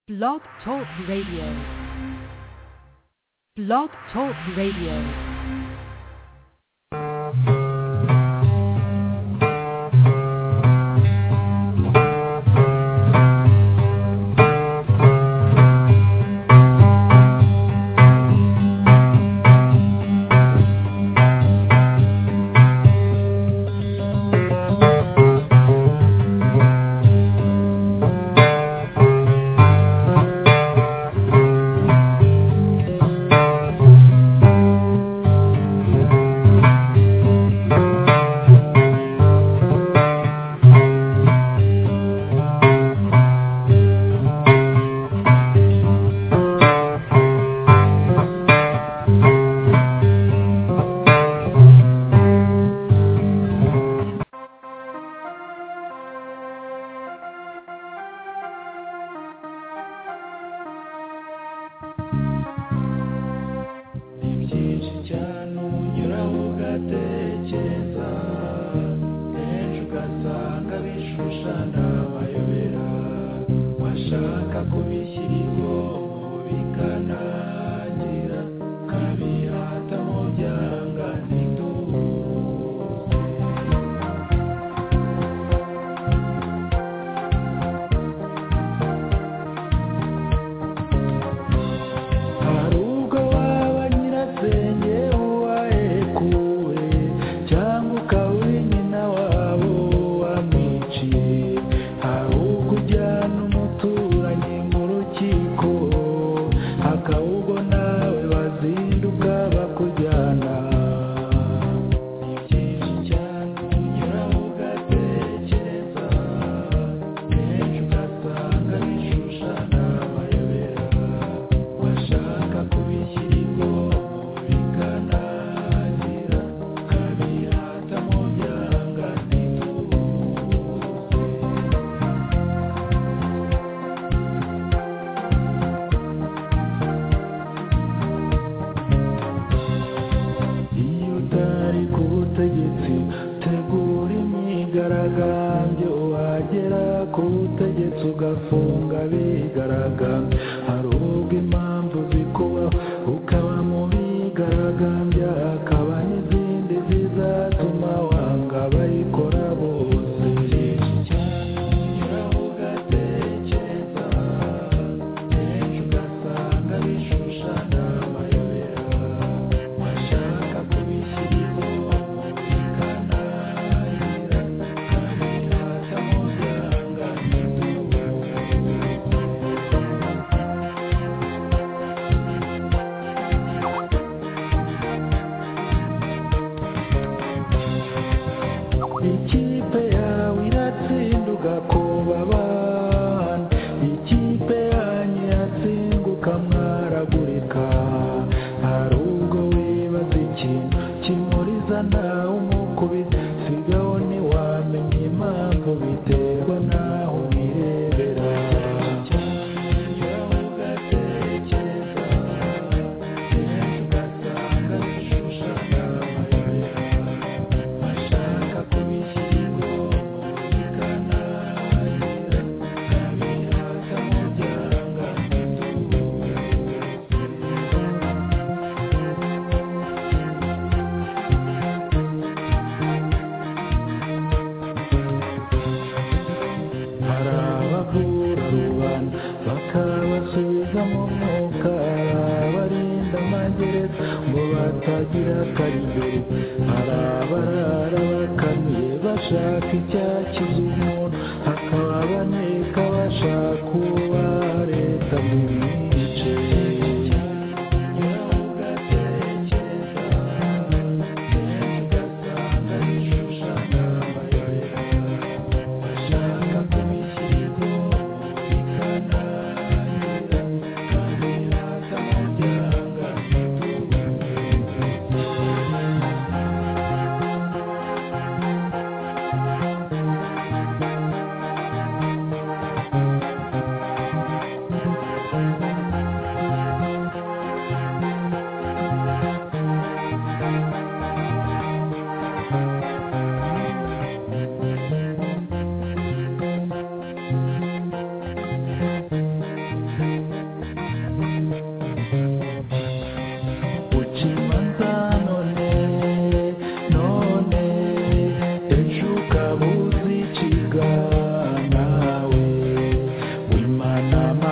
Blog Talk Radio. Blog Talk Radio.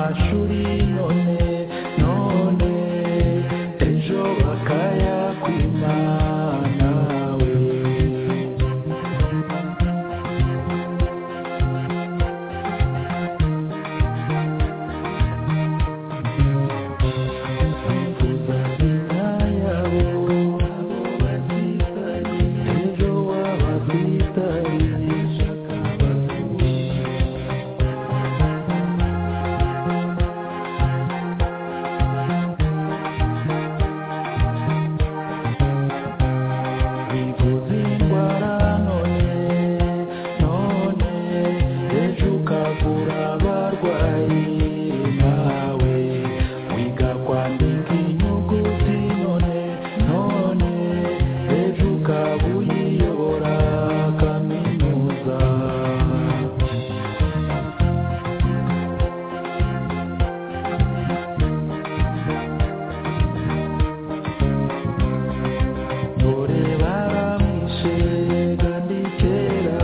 none none ejo bakaya kw'imana we Kuzazina yabo ejo wabakwitariye bivuze indwara none none ejo ukavura abarwayi nawe wiga kwandika inyuguti none none ejo ukaba uyiyobora kaminuza dore baramwishe kandi kera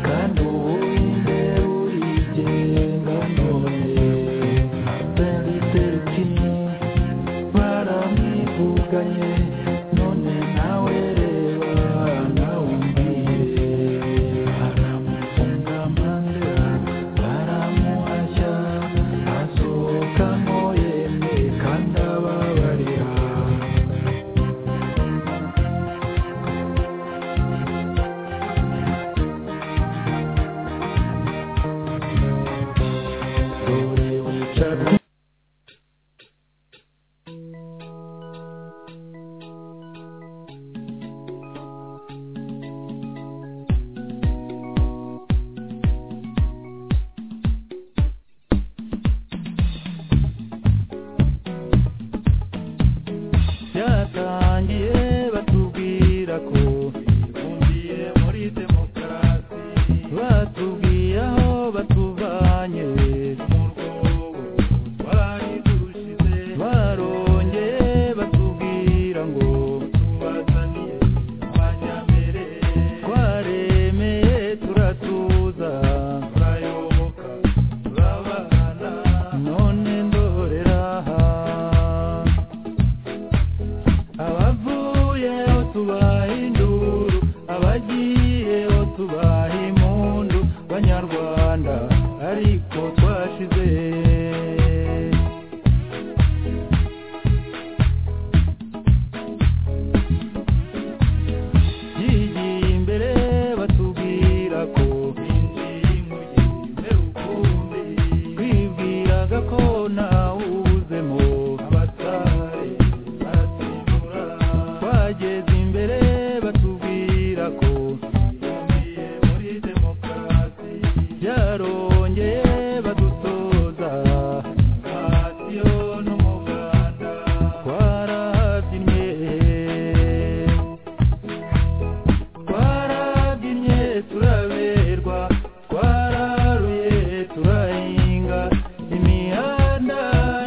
kandi ubu imbere urigenga none Martin Luther King baramwivuganye none nawe reba nawe umbwire baramufunga amanda baramuhashya asohokamo yemwe kandi ababarira dore wicara byatangiye batubwira ko bifungiye muri demokarasi batubwiye aho batuvanye mu rwobo twari dushize barongeye batubwira ngo tubazaniye abanyambere twaremeye turatuza turayoboka turabana none ndorera aha abavuyeho tubaha induru abagiyeho tubaha impundu banyarwanda ariko twashize yigiye imbere batubwira ko injiye imujyime ukundi twibwiraga ko ntawuzemo abatari baratsindura twageze imbere batubwira ko twibumbiye muri demokarasi byarongeye badutoza radiyo n'umuganda twarahabyinnye twarabyinnye turaberwa twararuye turahinga imihanda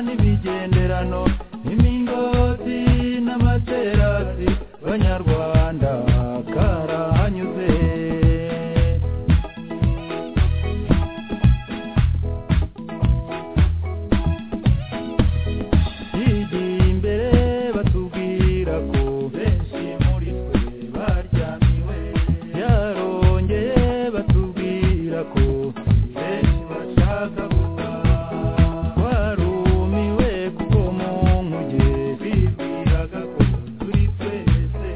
n'ibigenderano n'imingoti n'amaterasi abanyarwanda karahanyuze yigiye imbere batubwira ko benshi muri twe baryamiwe yarongeye batubwira ko benshi bashaka gutaha twarumiwe kuko mu nkuge bibwiraga ko turi twese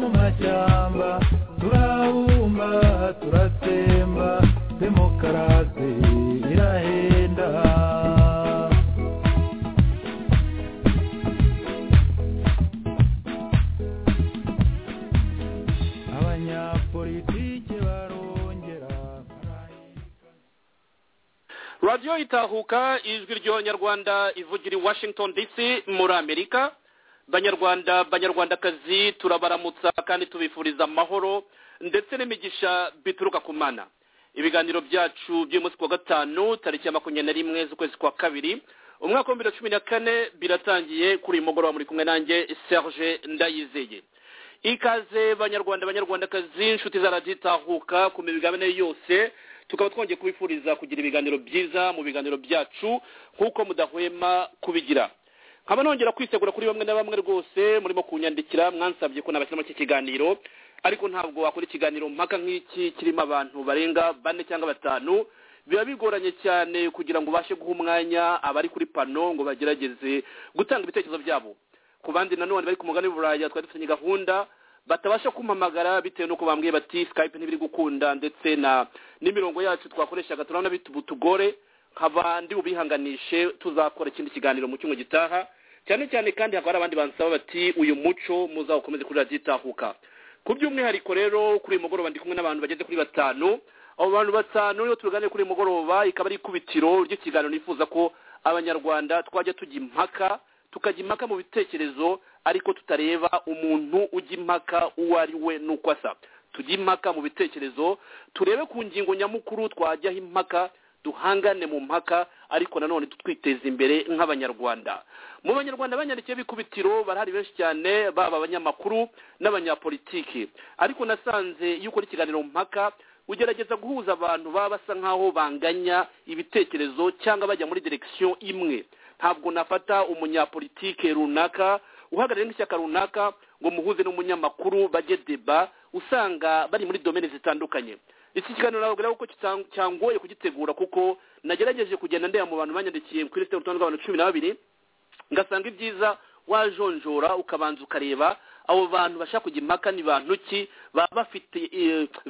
amashyamba turabumba turatsemba demokarasi irahenda abanyapolitike barongera radiyo itahuka ijwi ry'abanyarwanda ivugira i washington dc muri amerika banyarwanda banyarwandakazi turabaramutsa kandi tubifuriza amahoro ndetse n'imigisha bituruka ku mana ibiganiro byacu by'umunsi wa gatanu tariki ya makumyabiri na rimwe z'ukwezi kwa kabiri umwaka w'ibihumbi bibiri na cumi na kane biratangiye kuri uyu mugoroba muri kumwe nanjye serge ndayizeye ikaze banyarwanda banyarwandakazi inshuti za radiyo itahuka ku migabane yose tukaba twongeye kubifuriza kugira ibiganiro byiza mu biganiro byacu nk'uko mudahwema kubigira nkaba nongera kwisegura kuri bamwe na bamwe rwose murimo kunyandikira mwansabye ko nabashyiramo iki kiganiro ariko ntabwo wakora ikiganiro mpaka nk'iki kirimo abantu barenga bane cyangwa batanu biba bigoranye cyane kugira ngo ubashe guha umwanya abari kuri pano ngo bagerageze gutanga ibitekerezo byabo ku bandi nanone bari ku mugani w'uburaya twari dufitanye gahunda batabasha kumpamagara bitewe n'uko bambwiye bati skype ntibiri gukunda ndetse na n'imirongo yacu twakoreshaga turabona bitugore nkaba ndi bubihanganishe tuzakora ikindi kiganiro mu cyumwe gitaha cyane cyane kandi hakaba hari abandi bansaba bati uyu muco muzawukomeze kuri radiyo itahuka ku by'umwihariko rero kuri uyu mugoroba ndi kumwe n'abantu bageze kuri batanu abo bantu batanu iyo tuganira kuri uyu mugoroba ikaba ari ikubitiro ry'ikiganiro nifuza ko abanyarwanda twajya tujya impaka tukajya impaka mu bitekerezo ariko tutareba umuntu ujya impaka uwo ari we n'uko asa tujya impaka mu bitekerezo turebe ku ngingo nyamukuru twajyaho impaka duhangane mu mpaka ariko nanone twiteza imbere nk'abanyarwanda mu banyarwanda banyandikiye bikubitiro barahari benshi cyane baba abanyamakuru n'abanyapolitiki ariko nasanze iyo ukora ikiganiro mpaka ugerageza guhuza abantu baba basa nk'aho banganya ibitekerezo cyangwa bajya muri direkisiyo imwe ntabwo nafata umunyapolitike runaka uhagarariye nk'ishyaka runaka ngo muhuze n'umunyamakuru bajye deba usanga bari muri domene zitandukanye iki kiganiro ntabwo rero ko cyangoye kugitegura kuko nagerageje kugenda ndeba mu bantu banyandikiye kuri lisite y'urutonde rw'abantu cumi na babiri ngasanga ibyiza wajonjora ukabanza ukareba abo bantu bashaka kujya impaka ni bantu ki baba bafite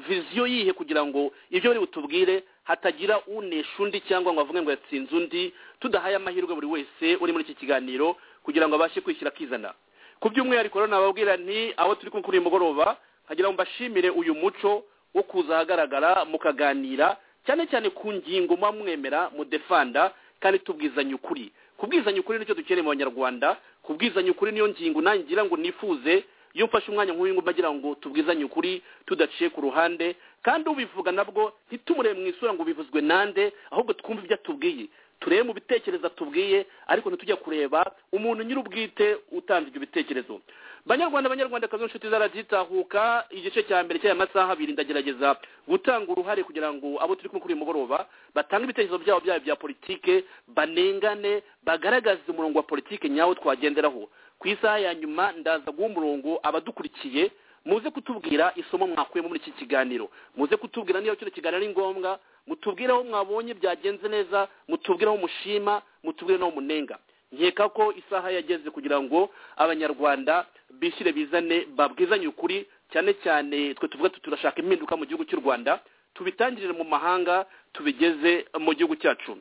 viziyo yihe kugira ngo ibyo bari butubwire hatagira unesha undi cyangwa ngo avuge ngo yatsinze undi tudahaye amahirwe buri wese uri muri iki kiganiro kugira ngo abashe kwishyira akizana ku by'umwihariko rero nababwira nti aho turi kuri uyu mugoroba nkagira ngo mbashimire uyu muco wo kuza ahagaragara mukaganira cyane cyane ku ngingo muba mwemera mudefanda kandi tubwizanye ukuri kubwizanya ukuri nicyo dukeneye mu banyarwanda kubwizanya ukuri niyo ngingo nangira ngo nifuze iyo mfashe umwanya nk'uyu nguyu mbagira ngo tubwizanye ukuri tudaciye ku ruhande kandi ubivuga nabwo ntitumurebe mu isura ngo bivuzwe nande ahubwo twumve ibyo atubwiye turebe mu bitekerezo atubwiye ariko ntitujya kureba umuntu nyir'ubwite utanze ibyo bitekerezo banyarwanda banyarwandakazi inshuti zarabyitahuka igice cya mbere cy'aya masaha abiri ndagerageza gutanga uruhare kugira ngo abo turi kumwe kuri uyu mugoroba batange ibitekerezo byabo byabo bya politike banengane bagaragaze umurongo wa politike nyawo twagenderaho ku isaha ya nyuma ndaza guha umurongo abadukurikiye muze kutubwira isomo mwakuyemo muri iki kiganiro muze kutubwira niba kino kiganiro ari ngombwa mutubwire aho mwabonye byagenze neza mutubwire aho mushima mutubwire n'aho munenga nkeka ko isaha yageze kugira ngo abanyarwanda bishyire bizane babwizanye ukuri cyane cyane twe tuvuga turashaka impinduka mu gihugu cy'u rwanda tubitangirire mu mahanga tubigeze mu gihugu cyacu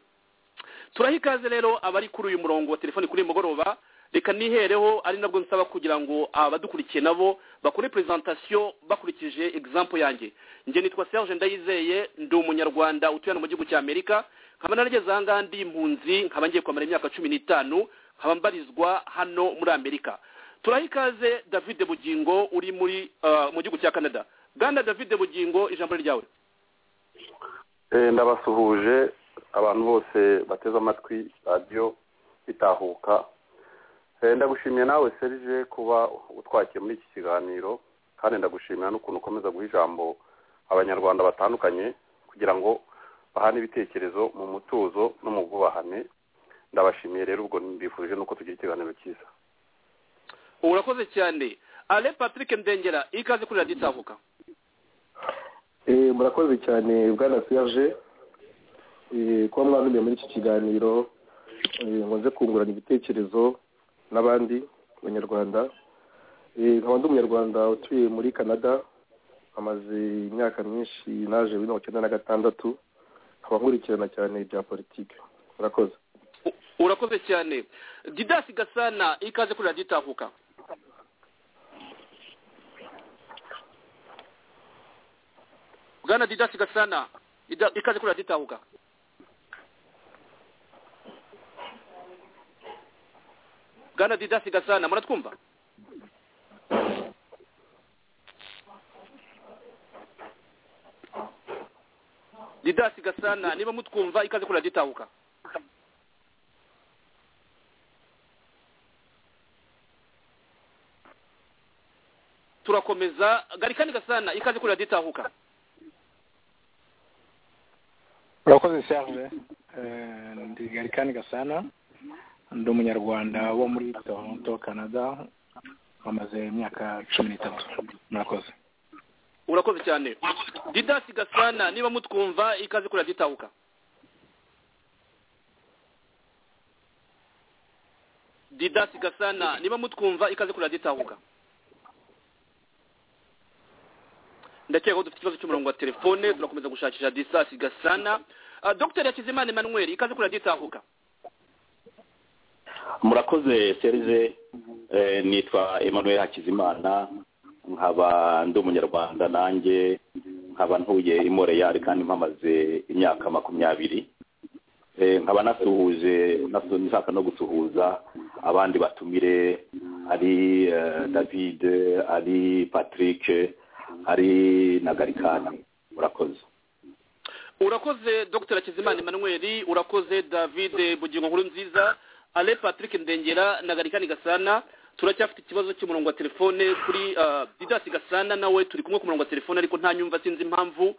turaha ikaze rero abari kuri uyu murongo wa telefoni kuri uyu mugoroba reka nihereho ari nabwo nsaba kugira ngo abadukurikiye nabo bakore presentation bakurikije example yanjye njye nitwa Serge Ndayizeye ndi umunyarwanda utuye mu gihugu cya Amerika nkaba narageze aha ngaha ndi impunzi nkaba ngiye kumara imyaka cumi n'itanu nkaba mbarizwa hano muri Amerika turaha ikaze David Bugingo uri muri uh, mu gihugu cya Canada Bwana David Bugingo ijambo ryawe eh, ndabasuhuje abantu bose bateze amatwi radio itahuka ndagushimiye nawe serije kuba utwakiye muri iki kiganiro kandi ndagushimira n'ukuntu ukomeza guha ijambo abanyarwanda batandukanye kugira ngo bahane ibitekerezo mu mutuzo no mu bwubahane ndabashimiye rero ubwo mbifuje n'uko tugira ikiganiro cyiza urakoze cyane ale patrick ndengera ikaze kuri radiyo itavuka murakoze cyane bwana serije kuba mwabimbeye muri iki kiganiro ngo nze kungurana ibitekerezo n'abandi banyarwanda Eh, nkaba ndi umunyarwanda utuye muri canada amaze imyaka myinshi naje bibiri mirongo icyenda na gatandatu nkaba nkurikirana cyane ibya politiki murakoze urakoze cyane didasi gasana ikaze kuri radiyo itahuka bwana didasi gasana ida- ikaze kuri radiyo itahuka bwana didasi gasana muratwumva didasi gasana niba mutwumva ikaze kuri radiyo itahuka turakomeza garikani gasana ikaze kuri radiyo itahuka urakoze serge Eh, ndi garikani gasana ndi umunyarwanda wo muri toronto canada amaze imyaka cumi n'itatu murakoze urakoze cyane didasi gasana niba mutwumva ikaze kuri radiyo itahuka didasi gasana niba mutwumva ikaze kuri radiyo itahuka ndakeka ko dufite ikibazo cy'umurongo wa telefone turakomeza gushakisha didasi gasana Ah, dr hakizimana emmanuel ikaze kuri radiyo itahuka murakoze serize eh, nitwa emmanuel hakizimana nkaba ndi umunyarwanda nanjye nkaba ntuye i moreyari kandi mpamaze imyaka makumyabiri Eh, nkaba nasuhuje nasu- nshaka no gusuhuza abandi batumire ari eh, david ari patrick ari na garikani murakoze urakoze dr hakizimana emmanuel urakoze david bugingo nkuru nziza ale patrick ndengera na garikani gasana turacyafite ikibazo cy'umurongo wa telefone kuri ah, didasi gasana nawe turi kumwe ku murongo wa telefone ariko nta nyumva sinzi impamvu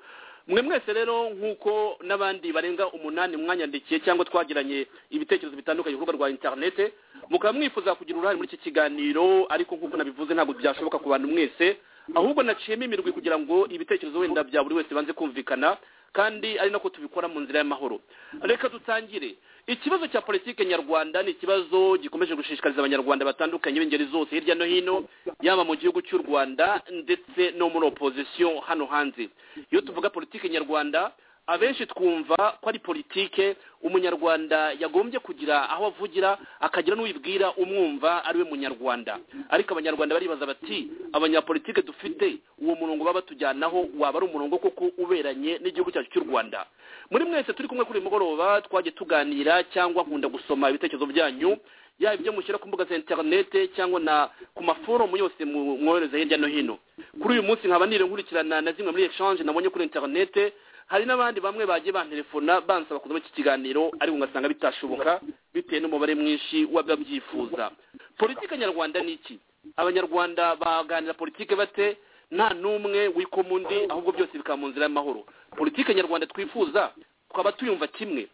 mwe mwese rero nk'uko n'abandi barenga umunani mwanyandikiye cyangwa twagiranye ibitekerezo bitandukanye ku rubuga rwa interinete mukaba mwifuza kugira uruhare muri iki kiganiro ariko nk'uko nabivuze ntabwo byashoboka ku bantu mwese ahubwo naciyemo imirwi kugira ngo ibitekerezo wenda bya buri wese banze kumvikana kandi ari nako tubikora mu nzira y'amahoro reka dutangire ikibazo cya politike nyarwanda ni ikibazo gikomeje gushishikariza abanyarwanda batandukanye b'ingeri zose hirya no hino yaba mu gihugu cy'u rwanda ndetse no muri opozisiyo hano hanze iyo tuvuga politike nyarwanda abenshi twumva ko ari politike umunyarwanda yagombye kugira aho avugira akagira n'uwibwira umwumva ari we munyarwanda ariko abanyarwanda baribaza bati abanyapolitike dufite uwo murongo baba batujyanaho waba ari umurongo koko uberanye n'igihugu cyacu cy'u rwanda muri mwese turi kumwe kuri uyu mugoroba twagiye tuganira cyangwa nkunda gusoma ibitekerezo byanyu yaba ibyo mushyira ku mbuga za interinete cyangwa na ku maforomu yose mu- mwohereza hirya no hino kuri uyu munsi nkaba nire nkurikirana na zimwe muri echange nabonye kuri interinete hari n'abandi bamwe bagiye bantelefona bansaba kuzamo iki kiganiro ariko ngasanga bitashoboka bitewe n'umubare mwinshi w'ababyifuza politike nyarwanda ni iki abanyarwanda baganira politike bate nta n'umwe wikoma undi ahubwo byose bikaba mu nzira y'amahoro politike nyarwanda twifuza twaba tuyumva kimwe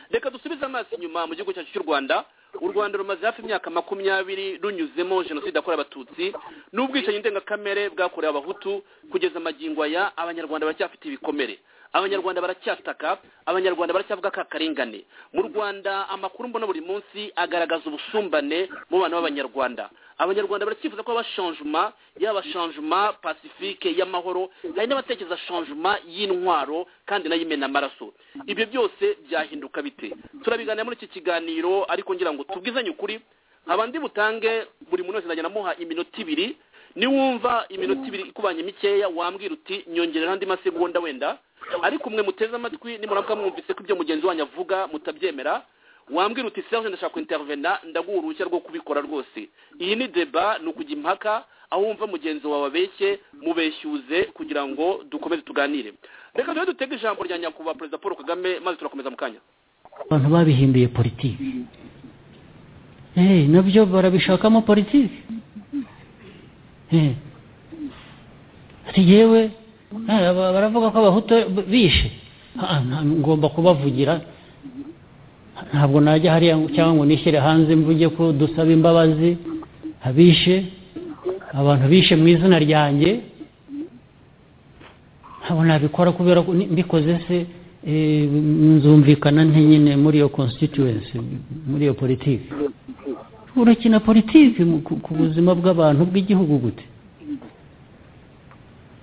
reka dusubize amaso inyuma mu gihugu cyacu cy'u rwanda u rwanda rumaze hafi imyaka makumyabiri runyuzemo jenoside yakorewe abatutsi n'ubwicanyi ndengakamere bwakorewe abahutu kugeza amagingo aya abanyarwanda baracyafite ibikomere abanyarwanda baracyataka abanyarwanda baracyavuga ka karengane mu rwanda amakuru mbona buri munsi agaragaza ubusumbane mu bana b'abanyarwanda abanyarwanda baracyifuza ko haba shanjuma yaba shanjuma pasifike y'amahoro hari n'abatekereza shanjuma y'intwaro kandi nayo imena amaraso ibyo byose byahinduka bite turabiganira muri iki kiganiro ariko ngira ngo tubwizanye ukuri abandi butange buri muntu wese nzajya namuha iminota ibiri niwumva iminota ibiri ikubanye mikeya wambwira uti nyongerera andi masegonda wenda ariko umwe muteze amatwi nimuramuka mwumvise ko ibyo mugenzi wanyu avuga mutabyemera wambwira uti serge ndashaka kwintervena ndaguha uruhushya rwo kubikora rwose iyi ni deba ni ukujya impaka aho wumva mugenzi wawe abeshye mubeshyuze kugira ngo dukomeze tuganire reka tujye dutege ijambo rya nyakubahwa perezida paul kagame maze turakomeza mu kanya abantu babihinduye politiki Eh, nabyo barabishakamo politiki Eh. ati yewe eh, aba- baravuga ko abahutu b- bishe Ah, nta- ngomba kubavugira ntabwo najya hariya ngo- cyangwa ngo nishyire hanze mvuge ko dusaba imbabazi abishe abantu bishe mu izina ryanjye ntabwo nabikora kubera ko ni- mbikoze se eh, nzumvikana nte nyine muri iyo constituency muri iyo politiki urakina politiki mu- ku- ku buzima bw'abantu bw'igihugu gute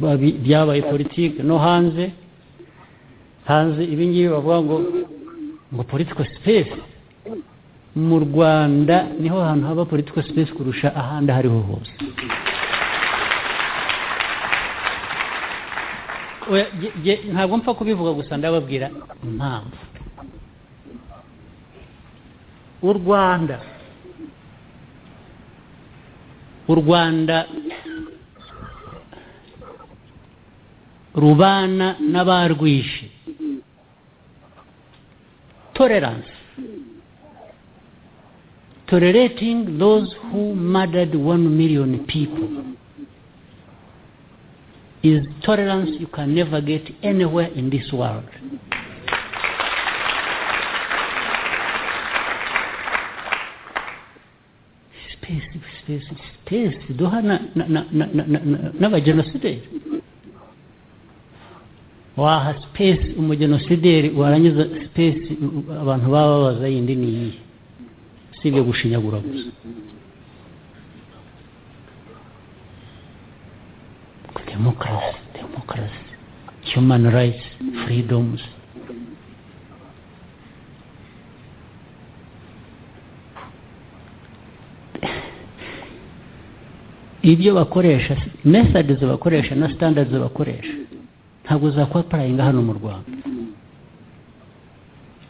Babi- byabaye politiki no hanze hanze ibi ngibi bavuga ngo ngo political space mu rwanda niho hantu haba political space kurusha ahandi aho ariho hose Oya, ge- ge- ntabwo mpfa kubivuga gusa ndababwira impamvu u rwanda u rwanda rubana n'abarwishe tolerance tolerating those who murdered one million people is tolerance you can never get anywhere in this world sipesi sipesi sipesi duha na- na- na- na- na- na- na- n'abagenosideri waha sipesi umugenosideri warangiza sipesi u- abantu baba babaza yindi ni iyihe si ibyo gushinyagura gusa demokarasi demokarasi human rights freedoms ibyo bakoresha methods bakoresha na standards bakoresha ntabwo zakwapurayinga hano mu rwanda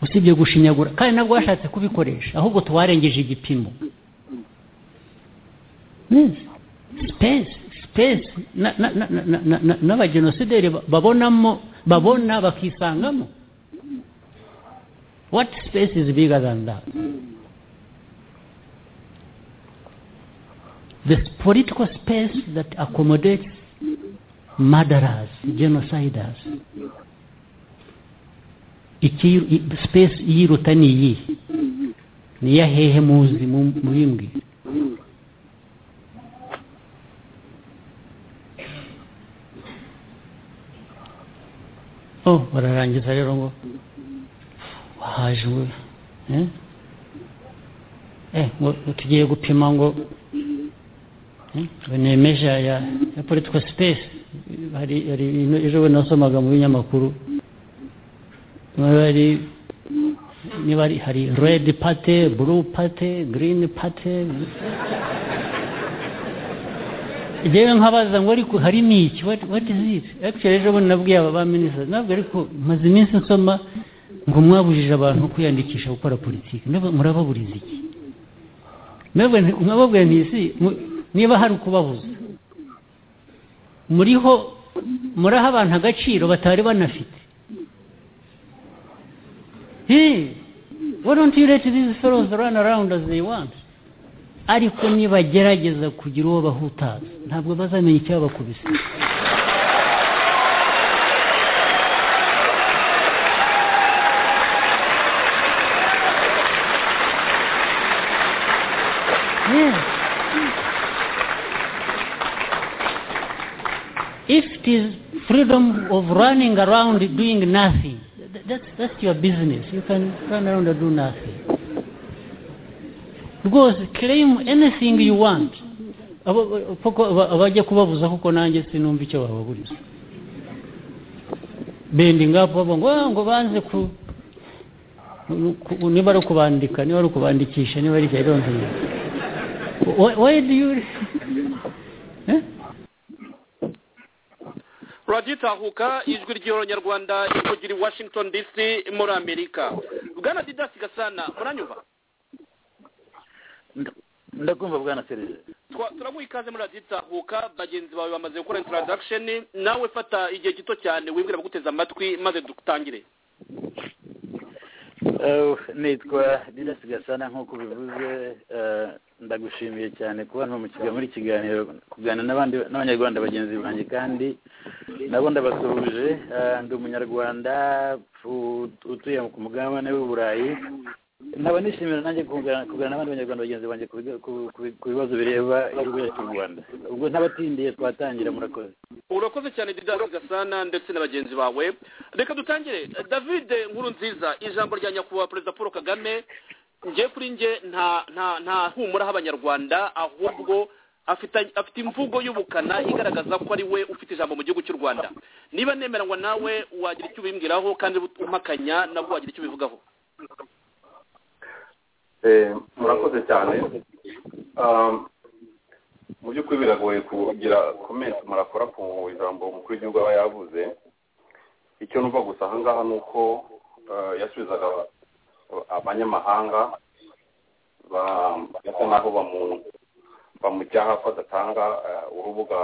usibye gushinyagura kandi nabwo bashatse kubikoresha ahubwo tuwarengeje igipimo Neza. space space na- na- na- na- na- na- n'abagenosideri ba- babonamo babona bakisangamo what space is bigger than that the political space that accommodates murderers, genociders. Iki i- space yiruta ni iyihe ni iya hehe muzi mu- muyimbwi oh bararangiza rero ngo wahaje we eh? eh, ngo ngo tugiye gupima ngo ni meja ya ya political space hari hari ibintu ejo bundi nasomaga mu binyamakuru bari niba ari hari red party blue party green party rero nkabaza ngo ariko hari n'iki what what is it actually ejo bundi nabwiye aba ba minisitiri ntabwo ariko maze iminsi nsoma ngo mwabujije abantu kwiyandikisha gukora politiki Mbega murababuriza iki mwebwe nti- mwababwiye ntisi mu- niba hari ukubabuza muriho muraha abantu agaciro batari banafite Hey, why don't you let these fellows run around as they want ariko nibagerageza kugira uwo bahutaza ntabwo bazamenya icyabakubise Yes. If it is freedom of running around doing nothing, th- that's, that's your business. You can run around and do nothing. Rwose claim anything you want. Abo- abo- koko aba- abajya kubabuza kuko nanjye sinumva icyo bababuriza bending up bavuga ngo "Ah, ngo banze ku ku- niba ari ukubandika niba ari ukubandikisha niba ari I don't know. Why, why do you... Eh? radiyo itahuka ijwi ry'abanyarwanda ivugira i washington dc muri amerika bwana didasi gasana muranyumva ndakumva bwana serije Twa- turaguha ikaze muri radiyo itahuka bagenzi bawe bamaze gukora intaradakisheni nawe fata igihe gito cyane wibwira guteza amatwi maze dutangire Eh, nitwa didasi gasana nk'uko ubivuze eh, ndagushimiye cyane kuba ntumukiga muri iki kiganiro kuganira n'abandi n'abanyarwanda bagenzi banjye kandi nabo ndabasuhuje Eh, ndi umunyarwanda u- utuye ku mugabane w'uburayi nkaba nishimira nanjye kuganira kuganira n'abandi banyarwanda bagenzi banjye ku biga- ku- ku- ku bibazo bireba igihugu cyacu cy'u rwanda ubwo ntabatindiye twatangira murakoze urakoze cyane didasi gasana ndetse na bagenzi bawe reka dutangire david nkuru nziza ijambo rya nyakubahwa perezida paul kagame njye kuri njye nta nta nta humura h'abanyarwanda ahubwo afite afite imvugo y'ubukana igaragaza ko ari we ufite ijambo mu gihugu cy'u rwanda niba nemeranywa nawe wagira icyo ubimbwiraho kandi umpakanya nabwo wagira icyo ubivugaho murakoze cyane mu by'ukuri biragoye kugira komenti murakora ku ijambo umukuru w'igihugu aba yavuze icyo numva gusa ahangaha ni uko yasubizaga abanyamahanga basa naho bamucyaha ko adatanga urubuga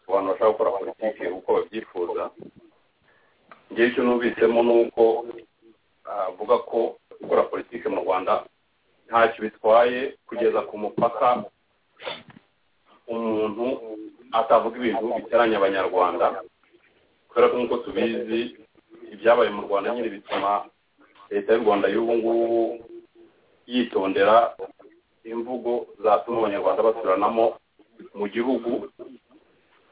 ku bantu bashaka gukora politiki uko babyifuza ngewe icyo numvisemo ni uko avuga ko gukora politiki mu rwanda ntacyo bitwaye kugeza ku mupaka umuntu atavuga ibintu biteranya abanyarwanda kubera ko nk'uko tubizi ibyabaye mu rwanda nyine bituma leta y'u rwanda y'ubu ngubu yitondera imvugo zatuma abanyarwanda basuranamo mu gihugu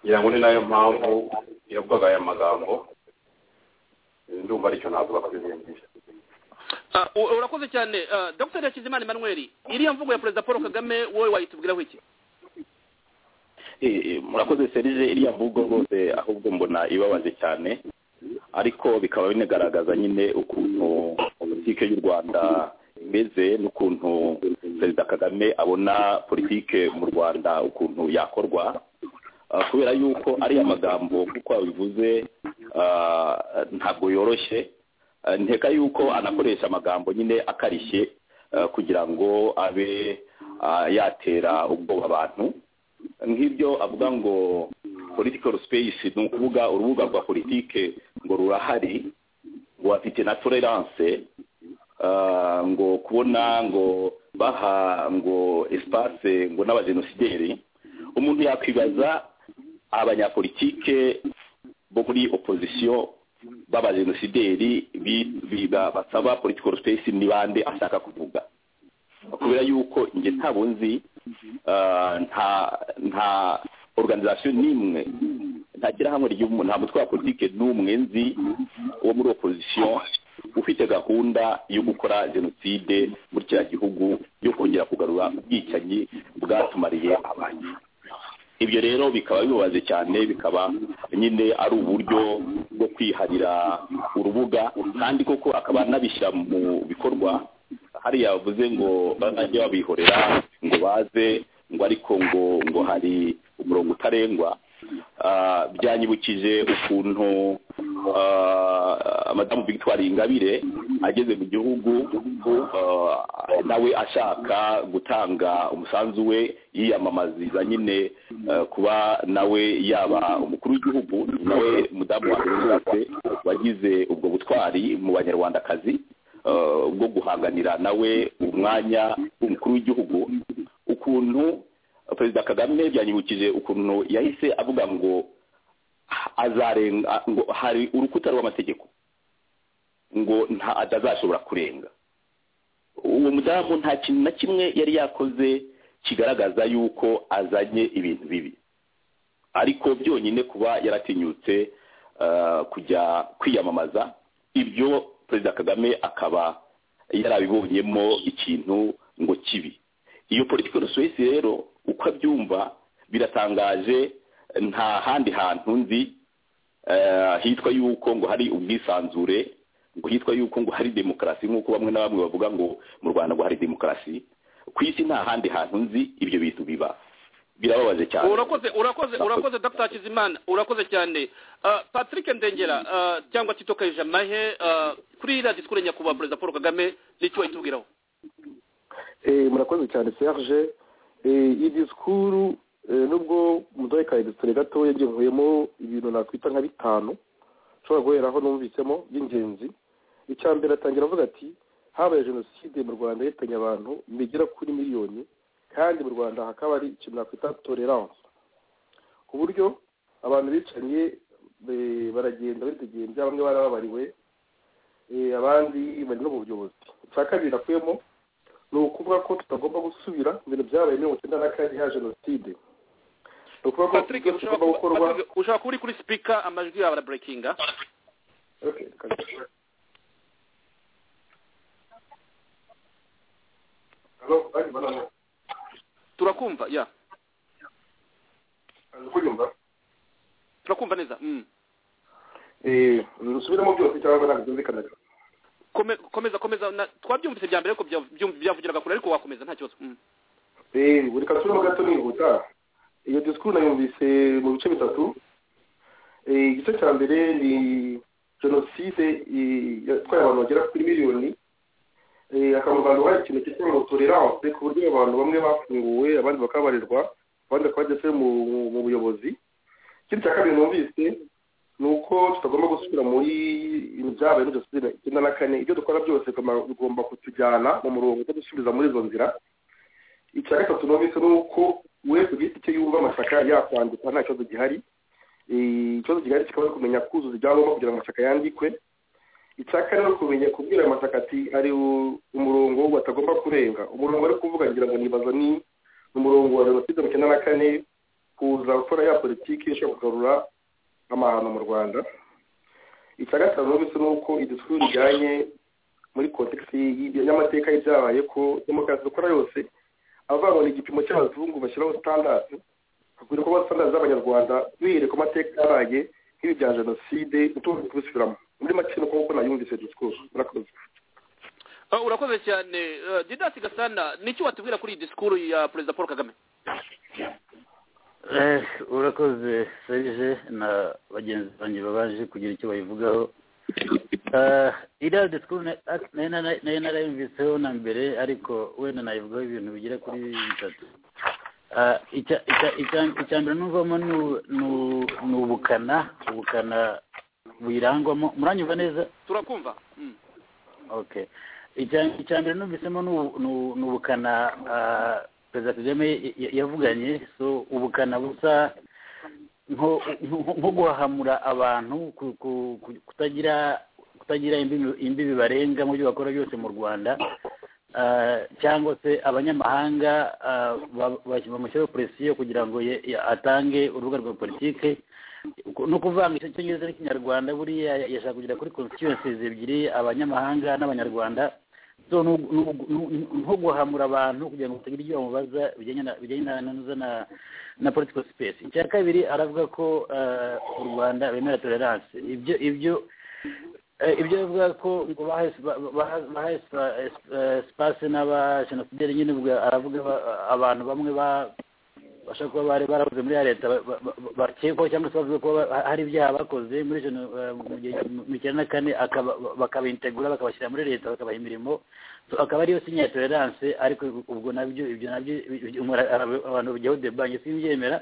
ngira ngo ni nayo mpamvu yavugaga aya magambo ndumva aricyo navuga kuri izi urakoze cyane dr hakizimana emmanuel iriya mvugo ya perezida paul kagame wowe wayitubwiraho iki murakoze serije iriya mvugo rwose ahubwo mbona ibabaje cyane ariko bikaba binagaragaza nyine ukuntu politiki y'u rwanda imeze n'ukuntu perezida kagame abona politiki mu rwanda ukuntu yakorwa kubera yuko ariya magambo kuko wabivuze ntabwo yoroshye nteka yuko anakoresha amagambo nyine akarishye kugira ngo abe yatera ubwoba abantu nk'ibyo avuga ngo political space ni ukuvuga urubuga rwa politike ngo rurahari ngo bafite na tolerance ngo kubona ngo baha ngo espace ngo n'abajenosideri umuntu yakwibaza abanyapolitike bo muri opozisiyo b'abajenosideri basaba political space ni bande ashaka kuvuga kubera yuko njye ntabwo nzi nta nta organization n'imwe ntagira hamwe ry'umuntu nta mutwe wa politike n'umwe nzi wo muri opposition ufite gahunda yo gukora jenoside muri kiriya gihugu yo kongera kugarura ubwicanyi bwatumariye abantu ibyo rero bikaba bibabaje cyane bikaba nyine ari uburyo bwo kwiharira urubuga kandi koko akaba anabishyira mu bikorwa hariya bavuze ngo bazajye babihorera ngo baze ngo ariko ngo ngo hari umurongo utarengwa byanyibukije ukuntu madamu victoire ingabire ageze mu gihugu nawe ashaka gutanga umusanzu we yiyamamaziriza nyine kuba nawe yaba umukuru w'igihugu nawe mudamu wabibonetse wagize ubwo butwari mu banyarwandakazi bwo guhanganira nawe umwanya w'umukuru w'igihugu ukuntu perezida kagame byanyibukije ukuntu yahise avuga ngo azarenga ngo hari urukuta rw'amategeko ngo nta atazashobora kurenga uwo mudamu nta kintu na kimwe yari yakoze kigaragaza yuko azanye ibintu bibi ariko byonyine kuba yaratinyutse kujya kwiyamamaza ibyo perezida kagame akaba yarabibonyemo ikintu ngo kibi iyo political space rero uko abyumva biratangaje nta handi hantu nzi hitwa yuko ngo hari ubwisanzure ngo hitwa yuko ngo hari demokarasi nk'uko bamwe na bamwe bavuga ngo mu rwanda ngo hari demokarasi ku isi nta handi hantu nzi ibyo bintu biba birababaje cyane urakoze urakoze urakoze dr hakizimana urakoze cyane patrick ndengera cyangwa tito kayijamahe kuri radiyo sikuru nyakubahwa perezida paul kagame nicyo wayitubwiraho murakoze cyane serge iyi disikuru nubwo muduhe ka egisitore gatoya nkuyemo ibintu nakwita nka bitanu ushobora guheraho numvisemo by'ingenzi icya mbere atangira avuga ati habaye jenoside mu rwanda yahitanye abantu bigera kuri miliyoni kandi mu rwanda hakaba ari ikintu nakwita tolerance ku buryo abantu bicanye baragenda bategenda bamwe barababariwe abandi bari no mu buyobozi icya kabiri nakuyemo ni ukuvuga ko tutagomba gusubira mu bintu byabaye mirongo icyenda na kane ya jenoside ni ukuvuga ko tugomba gukorwa ushobora kuba uri kuri sipika amajwi yawe araburekinga turakumva ya turakumva neza mm. dusubiremo byose cyangwa ntabwo byumvikana Kome- komeza komeza na- twabyumvise bya mbere ariko bya- byum- byavugiraga kure ariko wakomeza nta kibazo Mm. Eh, buri kasubiremo gato nihuta iyo disikuru nayumvise mu bice bitatu Eh, igice cya mbere ni jenoside eh, yatwaye abantu bagera kuri miliyoni Eh, akamuganda hari ikintu cyitwa ngo tolerance ku buryo abantu bamwe bafunguwe abandi bakabarirwa abandi bakaba bageze mu mu buyobozi ikindi cya kabiri numvise ni uko tutagomba gusubira muri ibintu byabaye muri jenoside icyenda na kane ibyo dukora byose bigomba- bigomba kutujyana mu murongo wo gusubiza muri izo nzira icya gatatu numvise ni uko we ku giti cye yumva amashyaka yakwandika nta kibazo gihari Eh, ikibazo gihari kikaba ari ukumenya kuzuza ibyangombwa kugira ngo amashyaka yandikwe icya kane ni ukumenya kubwira ayo mashyaka ati ari u- umurongo batagomba kurenga umurongo ari kuvuga ngira ngo nibaza ni umurongo wa jenoside mu cyenda na kane kuza gukora ya politiki ishobora kugarura amahano mu rwanda icya gatanu numvise ni uko idisikuru rijyanye muri kontekisi y'amateka y'ibyabaye ko demokarasi dukora yose avangwa igipimo cy'abazungu bashyiraho sitandadi hakwiriye kuba sitandadi z'abanyarwanda bihereye ku mateka yabaye nk'ibi bya jenoside utundi kubisubiramo muri make ni uko nguko nayumvise disikuru murakoze Ah, urakoze cyane Eh, didasi gasana niki watubwira kuri iyi disikuru ya perezida paul kagame Eh, urakoze serge na bagenzi banjye babaje kugira icyo bayivugaho Eh, iriya disikuru na- at- nari nara- nari narayumviseho na mbere ariko wenda nayivugaho ibintu bigera kuri bitatu Eh, icya- icya- icya- icya mbere nuvamo ni u- ni u- ni ubukana ubukana buyirangwamo muranyumva neza turakumva Mm. okay Icya- icya mbere numvisemo ni ubu- ni ubu- ni ubukana ah, perezida kagame y- y- yavuganye so ubukana busa nko nko- nko guhahamura abantu ku- ku- ku- kutagira kutagira imbibi imbibi barenga mu byo bakora byose mu rwanda Ah, cyangwa se abanyamahanga ah, ba- ba- bamushyiraho presiyo kugira ngo ye- ye- atange urubuga rwa politike ni ukuvanga icyo cyongereza n'ikinyarwanda buriya yashaka kugera kuri constituencies ebyiri abanyamahanga n'abanyarwanda so ni ugu- ni ugu- ni- ni- nko guhamura abantu kugira ngo batagira ibyo bamubaza bijyanye na- bijyanye na na- na- na- na political space icya kabiri aravuga ko eh, u rwanda bemera tolerance ibyo ibyo eh, ibyo bivuga ko ngo bahaye spa- baha- bahaye spa- eh, space n'abajenosideri nyine ubwo aravuga ba- abantu bamwe ba- bashobora kuba bari barakoze muri ya leta ba- ba- ba- bakekwaho cyangwa se bavuga ko ba- hari ibyaha bakoze muri jeno- eh, mu gihe mu cyenda na kane akaba- bakabitegura bakabashyira muri leta bakabaha imirimo So, akaba ariyo sinya ya tolerance ariko ubwo nabyo ibyo nabyo ibyo- umuntu ara- abantu bajyaho debange simbyemera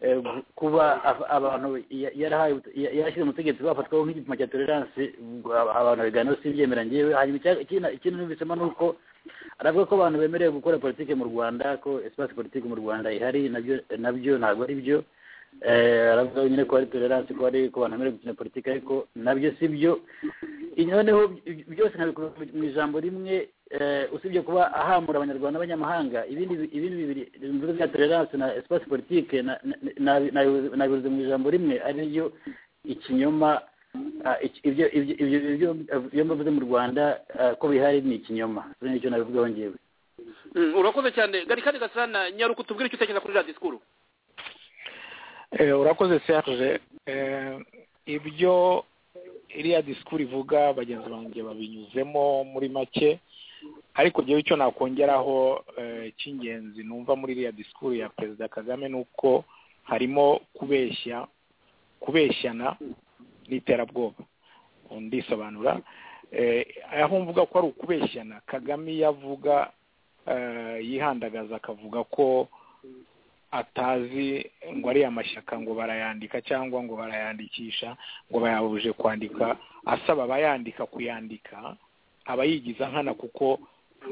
Eh, kuba af- abantu ya- yarahaye ubut- ya- yarashyize umutegetsi bafatwaho nk'igipimo cya tolerance ubwo aba- abantu babiganiraho simbyemera ngewe hanyuma icya- ikindi ikindi numvisemo ni uko aravuga ko abantu bemerewe gukora politike mu rwanda ko espace politike mu rwanda ihari nabyo nabyo ntabwo ari byo Eh, aravuga nyine ko hari tolerance ko hari ku bantu bemerewe gukina politike ariko nabyo si byo noneho ibi- byose nabikora mu ijambo rimwe eh, usibye kuba ahamura abanyarwanda n'abanyamahanga ibindi bi- ibindi bibiri ibikorwa bya tolerance na espace politique na- na- na- nabibuze nabibuze mu ijambo rimwe ariyo ikinyoma ah, iki- ibyo ibyo- ibyo ibyo ibyo mbavuze mu rwanda ah, ko bihari ni ikinyoma so nicyo nabivugaho ngewe Mm, urakoze cyane garikani gasana nyaruka utubwire icyo utekereza kuri iriya disikuru Eh, urakoze serge Eh, ibyo iriya disikuru ivuga bagenzi banjye babinyuzemo muri make ariko njyewe icyo nakongeraho eh, cy'ingenzi numva muri iriya disikuru ya perezida kagame ni uko harimo kubeshya kubeshyana n'iterabwoba ndisobanura Eh, aho mvuga ko ari ukubeshyana kagame iyo avuga eh, yihandagaza akavuga ko atazi ngo ariya mashyaka ngo barayandika cyangwa ngo barayandikisha ngo bayabuje kwandika asaba abayandika kuyandika aba yigiza nkana kuko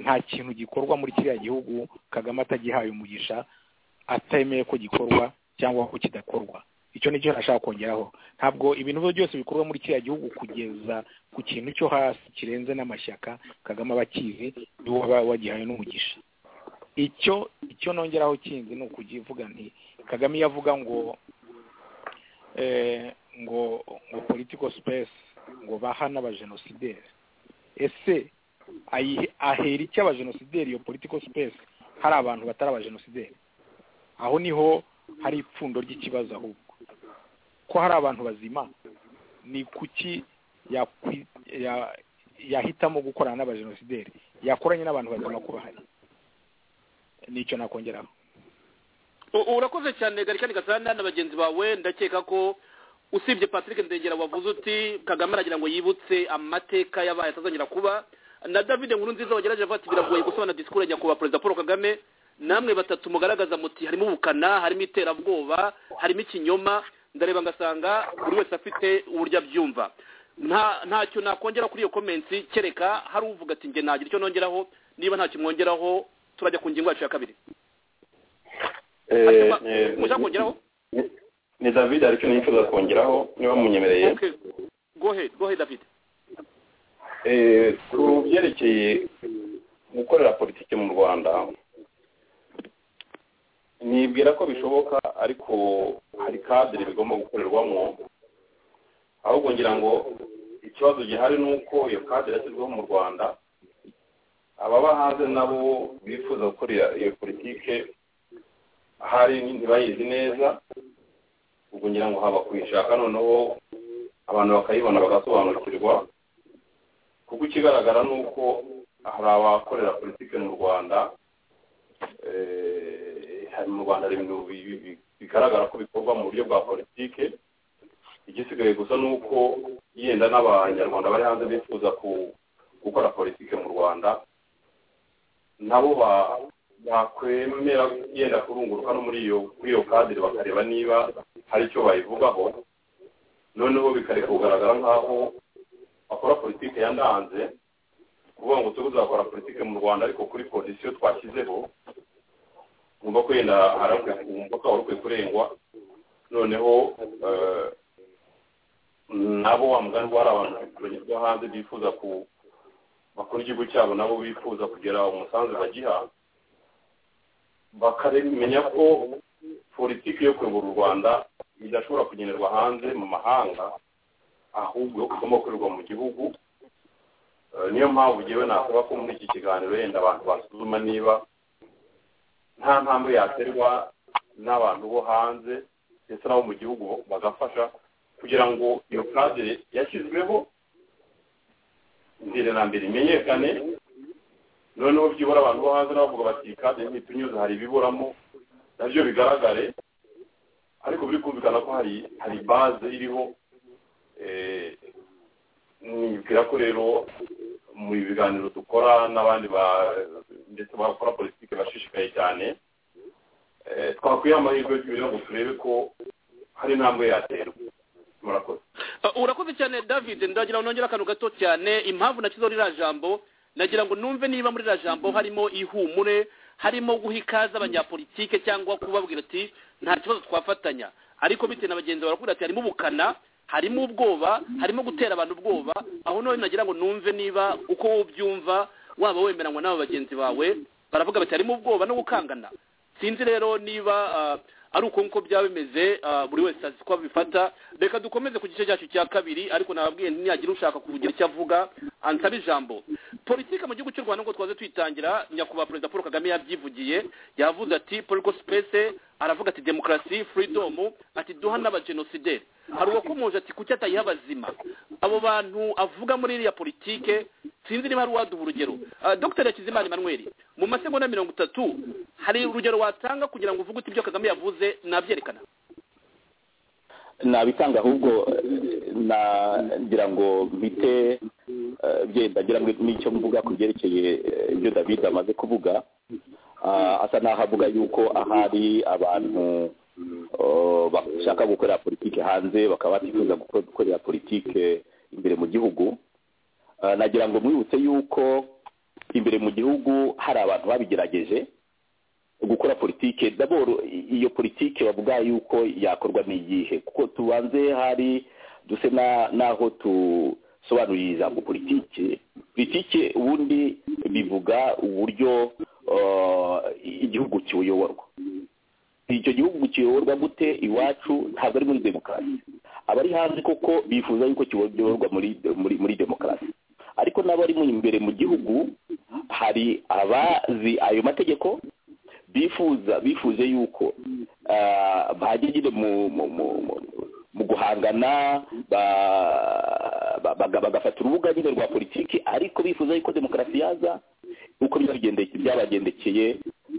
nta kintu gikorwa muri kiriya gihugu kagame atagihaye umugisha atemeye ko gikorwa cyangwa ko kidakorwa icyo ni cyo nashaka kongeraho ntabwo ibintu byose bikorwa muri kiriya gihugu kugeza ku kintu cyo hasi kirenze n'amashyaka kagame aba akizi niwe waba wagihaye n'umugisha icyo icyo nongeraho kindi ni ukugivuga nti kagame iyo avuga ngo eh, ngo ngo political space ngo baha n'abajenosideri ese ayihe- ahera iki abajenosideri iyo political space hari abantu batari abajenosideri aho niho hari ipfundo ry'ikibazo ahubwo ko hari abantu bazima ni kuki yakwi- ya- yahitamo gukorana n'abajenosideri yakoranye n'abantu bazima ko bahari nicyo nakongeraho U- urakoze cyane garikani gasana na bagenzi bawe ndakeka ko usibye patrick ndengera wavuze uti kagame aragira ngo yibutse amateka yabaye atazongera kuba na david nkuru nziza wagerageje avuga ati biragoye gusobanura disikuru ya nyakubahwa perezida paul kagame namwe batatu mugaragaza muti harimo ubukana harimo iterabwoba harimo ikinyoma ndareba ngasanga buri wese afite uburyo abyumva nta ntacyo nakongera kuri iyo komensi kereka hari uvuga ati njye ntagira icyo nongeraho niba ntacyo mwongeraho turajya ku ngingo yacu ya kabiri Eh, eh, mushaka kongeraho ni david ariko nifuza kongeraho niba munyemereye Okay. Go ahead, go ahead, David. Eh, ku byerekeye gukorera politiki mu rwanda nibwira ko bishoboka ariko hari kadire bigomba gukorerwamo ahubwo ngira ngo ikibazo gihari ni uko iyo kadire yashyizweho mu rwanda ababa hanze nabo bifuza gukorera iyo politike ahari ntibayizi neza ubwo ngira ngo haba kuyishaka noneho abantu bakayibona bagasobanukirwa kuko ikigaragara ni uko hari abakorera politiki mu rwanda eh, hari mu rwanda hari ibintu bi- bi- bi- bigaragara ko bikorwa mu buryo bwa politiki igisigaye gusa ni uko yenda n'abanyarwanda bari hanze bifuza ku- gukora politiki mu rwanda nabo ba- bakwemera yenda kurunguruka no muri iyo kuri iyo kadire bakareba niba hari icyo bayivugaho noneho bikareka kugaragara nk'aho bakora politiki ya ndanze kuvuga ngo tuzakora politiki mu rwanda ariko kuri kondisiyo twashyizeho wumva ko yenda hari akwiye- wumva ko wari ukwiye kurengwa noneho eh, nabo wa mugani ngo hari abantu banyurwa hanze bifuza ku bakora igihugu cyabo nabo bifuza kugira umusanzu bagiha bakamenya ko politiki yo kuyobora u rwanda idashobora kugenerwa hanze mu mahanga ahubwo igomba gukorerwa mu gihugu Eh, niyo mpamvu ngewe nasaba ko muri iki kiganiro yenda abantu basuzuma niba nta ntambwe yaterwa n'abantu bo hanze ndetse n'abo mu gihugu bagafasha kugira ngo iyo kadire yashyizweho mbere na mbere imenyekane noneho byibura abantu bo hanze n'abavuga bati iyi kadire ntitunyuze hari ibiburamo nabyo bigaragare ariko biri kumvikana ko hari hari baze iriho Eh, nibwira ko rero mu biganiro dukora n'abandi ba- ndetse bakora politiki bashishikaye cyane eh, twakwiha amahirwe kugira ngo turebe ko hari intambwe yaterwa murakoze Uh, urakoze cyane david ndagira ngo nongere akantu gato cyane impamvu nakizo ririya jambo nagira ngo numve niba muri ririya jambo harimo ihumure harimo guha ikaze abanyapolitike cyangwa kubabwira ati nta kibazo twafatanya ariko bitewe na bagenzi bawe barakubwira ati harimo ubukana harimo ubwoba harimo gutera abantu ubwoba aho none nagira ngo numve niba uko ubyumva waba wemeranywa n'abo bagenzi bawe baravuga bati harimo ubwoba no gukangana sinzi rero niba ah, ari uko nguko byaba bimeze ah, buri wese azi ko abifata reka dukomeze ku gice cyacu cya kabiri ariko nababwiye ntiyagira ushaka kugira icyo avuga ansaba ijambo politike mu gihugu cy'u rwanda nk'uko twaze tuyitangira nyakubahwa perezida paul kagame yabyivugiye yavuze ati political space aravuga ati demokarasi freedom ati duha n'abajenosideri hari uwakomoje ati kuki atayiha abazima abo bantu avuga muri iriya politike sinzi niba hari uwaduha urugero Ah, dr hakizimana emmanuel mu masegonda mirongo itatu hari urugero watanga kugira ngo uvuge uti ibyo kagame yavuze nabyerekana nabitanga ahubwo nagira ngo mpite byenda ngira ngo n'icyo mvuga ku byerekeye ibyo david amaze kuvuga Ah, asa n'aho avuga yuko ahari abantu oh, bashaka gukorera politiki hanze bakaba batifuza guko- gukorera politiki imbere mu gihugu Ah, nagira ngo mwibutse yuko imbere mu gihugu hari abantu babigerageje gukora politike daboro iyo politike bavuga yuko yakorwa ni iyihe kuko tubanze hari duse na- n'aho dusobanuriye ijambo politike politike ubundi bivuga uburyo uh, igihugu kiyoborwa icyo gihugu kiyoborwa gute iwacu ntabwo ari muri demokarasi abari hanze koko bifuza yuko kiyoborwa muri muri muri demokarasi ariko n'abarimo imbere mu gihugu hari abazi ayo mategeko bifuza bifuje yuko bajya nyine mu guhangana bagafata urubuga nyine rwa politiki ariko bifuza yuko demokarasi yaza uko byabagendekeye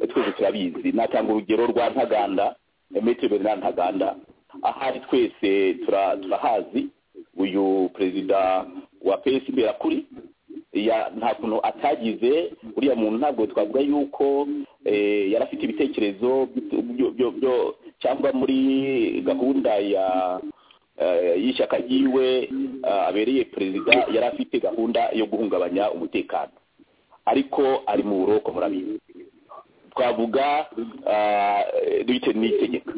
twese turabizi natanga urugero rwa ntaganda metero bernard ntaganda ahari twese turahazi uyu perezida wa pesi mberakuri nta kuntu atagize uriya muntu ntabwo twavuga yuko yari afite ibitekerezo cyangwa muri gahunda y'ishyaka ryiwe abereye perezida yari afite gahunda yo guhungabanya umutekano ariko ari mu buroko murabizi twavuga bitewe n'itegeko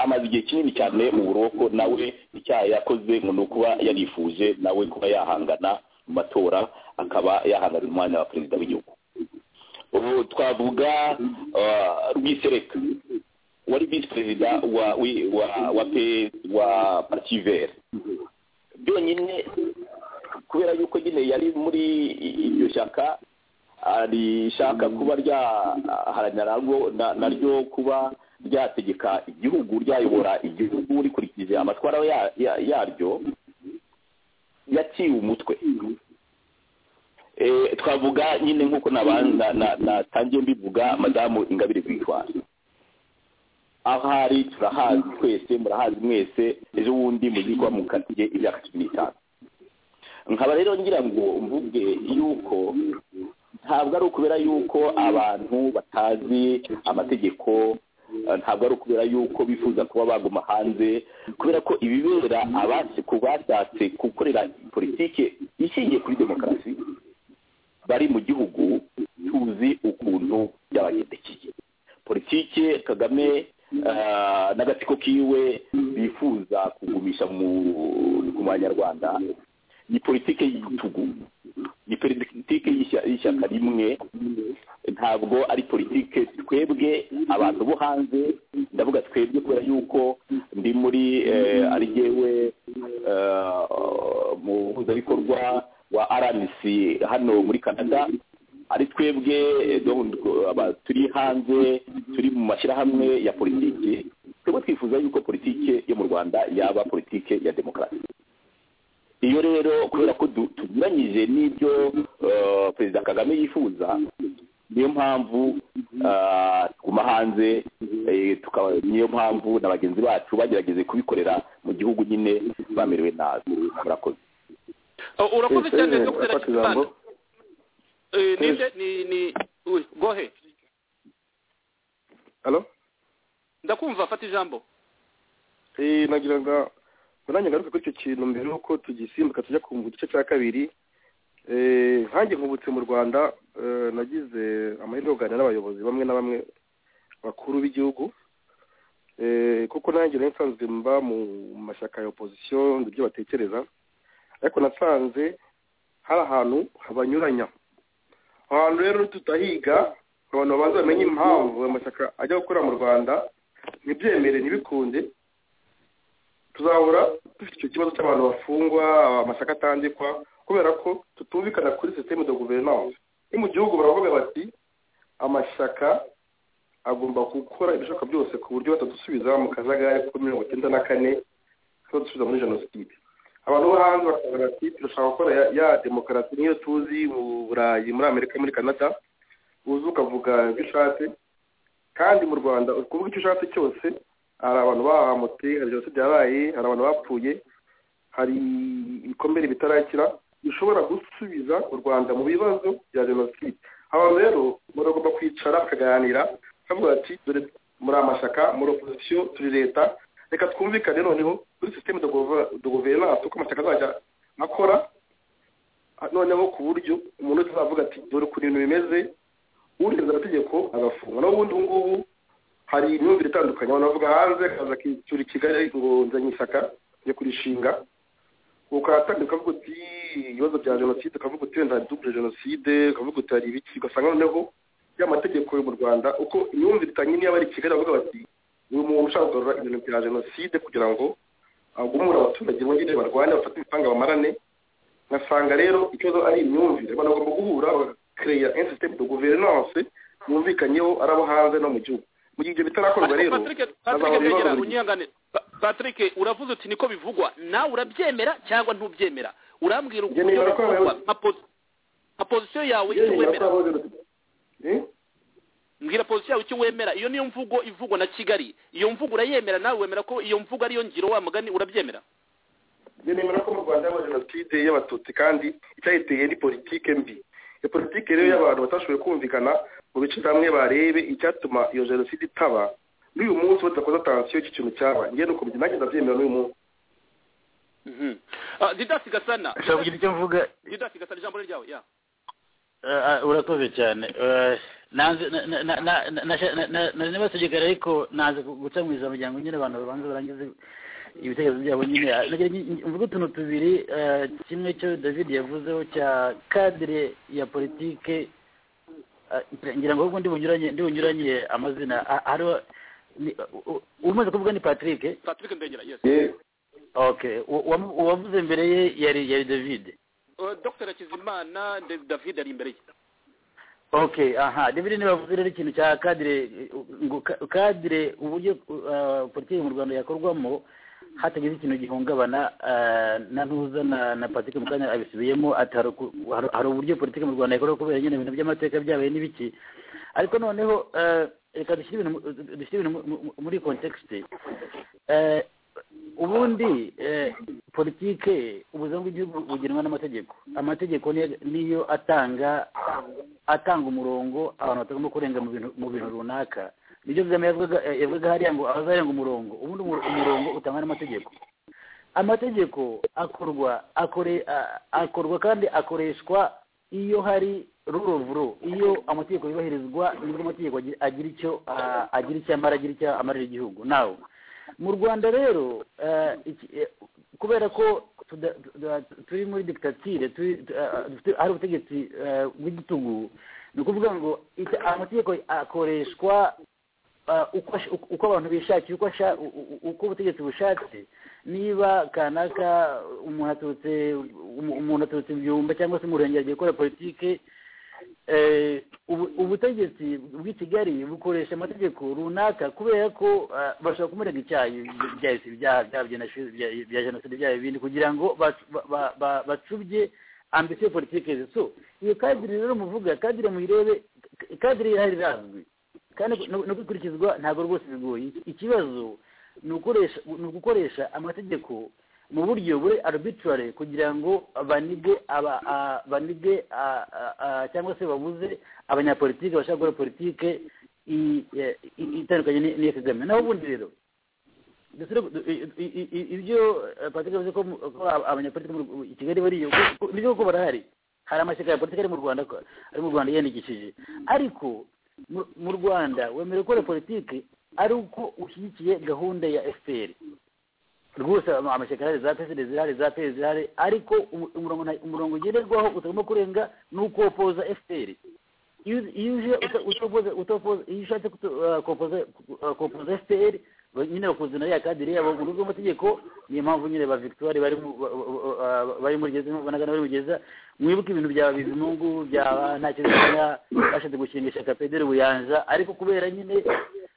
amaze igihe kinini cyane mu buroko nawe icyaha yakoze ngo ni ukuba yarifuje nawe kuba yahangana mu matora akaba yahangana umwanya wa perezida w'igihugu ubu twavuga rwisereka wari visi perezida wa wa wa pe wa pativeri byonyine kubera yuko nyine yari muri iryo shyaka rishaka kuba ryaharanira naryo kuba ryategeka igihugu ryayobora igihugu rikurikije amatwara yaryo yaciwe umutwe twavuga nyine nk'uko natangiye mbivuga madamu ingabire rwitwara ahari turahazi twese murahazi mwese ejo bundi muzigwa mukatiye imyaka cumi n'itanu nkaba rero ngira ngo mvuge yuko ntabwo ari ukubera yuko abantu batazi amategeko ntabwo ari ukubera yuko bifuza kuba baguma hanze kubera ko ibibera abasi ku bashatse gukorera politiki ishingiye kuri demokarasi bari mu gihugu tuzi ukuntu byabagendekeye politiki kagame n'agatsiko kiwe bifuza kugumisha mu banyarwanda ni politiki y'igitugu ni politiki y'ishyaka rimwe ntabwo ari politiki twebwe abantu bo hanze ndavuga twebwe kubera yuko ndi muri ari yewe muhuzabikorwa wa rnc hano muri canada ari twebwe turi hanze turi mu mashyirahamwe ya politiki twebwe twifuza yuko politiki yo mu rwanda yaba politiki ya demokarasi iyo rero kubera ko tunyuranyije n'ibyo perezida kagame yifuza niyo mpamvu tuguma hanze niyo mpamvu na bagenzi bacu bagerageze kubikorera mu gihugu nyine bamerewe nabi murakoze urakoze cyane dr kibanza ninde ni ni gohe ndakumva fata ijambo nagira ngo nanjye ngaruka kuri icyo kintu mbere y'uko tugisimbuka tujya kumva igice cya kabiri nkange nkubutse mu rwanda nagize amahirwe yo kuganira n'abayobozi bamwe na bamwe bakuru b'igihugu kuko nanjye nari nsanzwe mba mu mashyaka ya opozisiyo ibyo batekereza ariko nasanze hari ahantu habanyuranya aho hantu rero tutahiga abantu babanza bamenye impamvu amashyaka ajya gukora mu rwanda ntibyemere ntibikunde tuzahora dufite icyo kibazo cy'abantu bafungwa amashyaka atandikwa kubera ko tutumvikana kuri sisiteme de guverinoma ni mu gihugu baravuga bati amashyaka agomba gukora ibishoboka byose ku buryo batadusubiza mu kajagari ko mirongo icyenda na kane batadusubiza muri jenoside abantu bo hanze bakavuga bati turashaka gukora ya demokarasi niyo tuzi mu burayi muri amerika muri canada uzi ukavuga ibyo ushatse kandi mu rwanda uri kuvuga icyo ushatse cyose hari abantu bahamutse hari jenoside yabaye hari abantu bapfuye hari ibikomere bitarakira bishobora gusubiza u rwanda mu bibazo bya jenoside abantu rero muragomba kwicara bakaganira bavuga bati dore muri amashyaka muri opozisiyo turi leta reka twumvikane noneho muri sisiteme de guverinanse uko amashyaka azajya akora noneho ku buryo umuntu wese azavuga ati dore ukuntu ibintu bimeze urenza amategeko agafungwa naho ubundi ubu ngubu hari imyumvire itandukanye abantu bavuga hanze akaza akitura i kigali ngo nzanye ishyaka yo kurishinga ukatangira ukavuga uti ibibazo bya jenoside ukavuga uti wenda hari dubure jenoside ukavuga uti hari ibiki ugasanga noneho ya mategeko yo mu rwanda uko imyumvire itanye niyo bari i kigali bavuga bati uyu muntu ushaka kugarura ibintu bya jenoside kugira ngo agumure abaturage bongere barwane bafate ibipanga bamarane ngasanga rero ikibazo ari imyumvire abantu bagomba guhura bagakereya insisitemu do guverinance yumvikanyeho ari abo hanze no mu gihugu mu gihe ibyo bitarakorwa rero Patrick Patrick hazabaho begera ibibazo buri gihe. unyihangane Pa- Patrick uravuze uti niko bivugwa nawe urabyemera cyangwa ntubyemera urambwira Njye nemera uburyo ko bivugwa abayobozi- nka posi- nka position yawe Yewe icyo nyuma wemera y'uko habaho ibibazo- Eh? mbwira position yawe icyo wemera iyo niyo mvugo ivugwa na Kigali iyo mvugo urayemera nawe wemera ko iyo mvugo ariyo ngiro wa mugani urabyemera njye nemera ko mu rwanda habaho jenoside y'abatutsi kandi icyayiteye ni politike mbi iyo politike rero y'abantu batashoboye kumvikana mu bice bamwe barebe icyatuma iyo jenoside itaba n'uyu munsi badakoze atansiyo y'iki kintu cyaba njye ni uko nanjye ndabyemera n'uyu munsi Mhm. Ah, Didas Gasana ushobora kugira icyo mvuga Didas Gasana ijambo ni ryawe ya Eh, ah, urakoze cyane Eh, nanze na- na- na- na- na- na- na- na- nari n'abasigara ariko naze gu- guca mu ijambo ryanjye nyine abantu babanza barangize ibitekerezo byabo nyine Ah, nagira ngi- ngi- mvuge utuntu tubiri eh, kimwe cyo david yavuzeho cya kadire ya politike Ah, ngira ngo ahubwo ndi bunyuranye ndi bunyuranye amazina Ah, hariho ni- u- u- umaze kuvuga ni patrick Patrick Ndegera yes yewe okay uwa- uwa- uwavuze mbere ye yari yari david Uh, Dr Hakizimana Dave- David ari imbere ye okay aha david ntibavuze rero ikintu cya kadire eh, ngo ka- kadire uburyo eh, politiki mu rwanda yakorwamo hatagize ikintu gihungabana eh, na ntuza na na patrick mukanya abisubiyemo ati hari uku- hari- hari uburyo politiki mu rwanda yakorwa kubera nyine ibintu by'amateka byabaye n'ibiki ariko noneho eh, reka dushyire ibintu mu- dushyire ibintu mu- mu- muri kontekisite ubundi eh, politike ubuzima bw'igihugu bugenwa n'amategeko amategeko ni- niyo atanga atanga umurongo abantu batagomba kurenga mu bintu mu bintu runaka nibyo kagame yavugaga eh, yavugaga hariya ngo abazarenga umurongo ubundi umu- umurongo utangwa n'amategeko amategeko akorwa akore a- akorwa kandi akoreshwa iyo hari rule of law iyo amategeko yubahirizwa nibwo amategeko agi- agira icyo ah, agira icyo amara agira icyo amarira igihugu nawe mu rwanda rero eh, iki- eh, kubera ko tuda- tuda- turi muri dikitatire turi- tu- eh, dufite- hari ubutegetsi eh, bw'igitugu ni ukuvuga ngo ita- amategeko akoreshwa ah, uko ash- uko- uko abantu bishakiye uko asha- u- u- uko ubutegetsi bushatse niba kanaka umuntu aturutse umu- umuntu aturutse byumba cyangwa se umurenge agiye gukora politike eh, ubu- ubutegetsi bw'i kigali bukoresha amategeko runaka kubera ko ah, bashobora kumurega icyaha byahise ibyaha byaba jenoside bya- bya jenoside byaba ibindi kugira ngo bac- ba- ba- ba- bacubye ambisiyo politike so iyo kadire rero muvuga kadire muyirebe ka- kadire irahari irazwi kandi no no gukurikizwa ntabwo rwose bigoye ikibazo ni ukoresha ni ugukoresha amategeko mu buryo buri arbitrary kugira ngo banige aba a- banige a- a- a- cyangwa se babuze abanyapolitike bashaka gukora politike i- e- i- itandukanye n'i- n'iya kagame naho ubundi rero dusure du- i- i- i- i- ibyo eh, patrick yavuze ko mu- ko aba- abanyapolitike mu Rw- i kigali bariyo ko- ko- nibyo kuko barahari hari amashyaka ya politiki ari mu rwanda ko- ari mu rwanda yiyandikishije ariko mu- mu rwanda wemerewe gukora politiki ari uko ushyigikiye gahunda ya fpr rwose ama- amashyaka arahari za pesi zirahari za pesi zirahari ariko umu- umurongo nta- umurongo ngenderwaho utagomba kurenga ni uko opoza fpr iyo iyo uje uta- utopoza utopoza iyo ushatse kuto- ah, kopoza ah, kopoza fpr ba- nyine bakuzana ya kadire yabo mu rugo amategeko niyo mpamvu nyine ba victoire bari mu- ba- ba- ba- bari muri gereza banagana bari mu gereza mwibuke ibintu bya bizimungu byaba nta kintu bimenya, bashatse gushinga ishyaka pederi buyanja ariko kubera nyine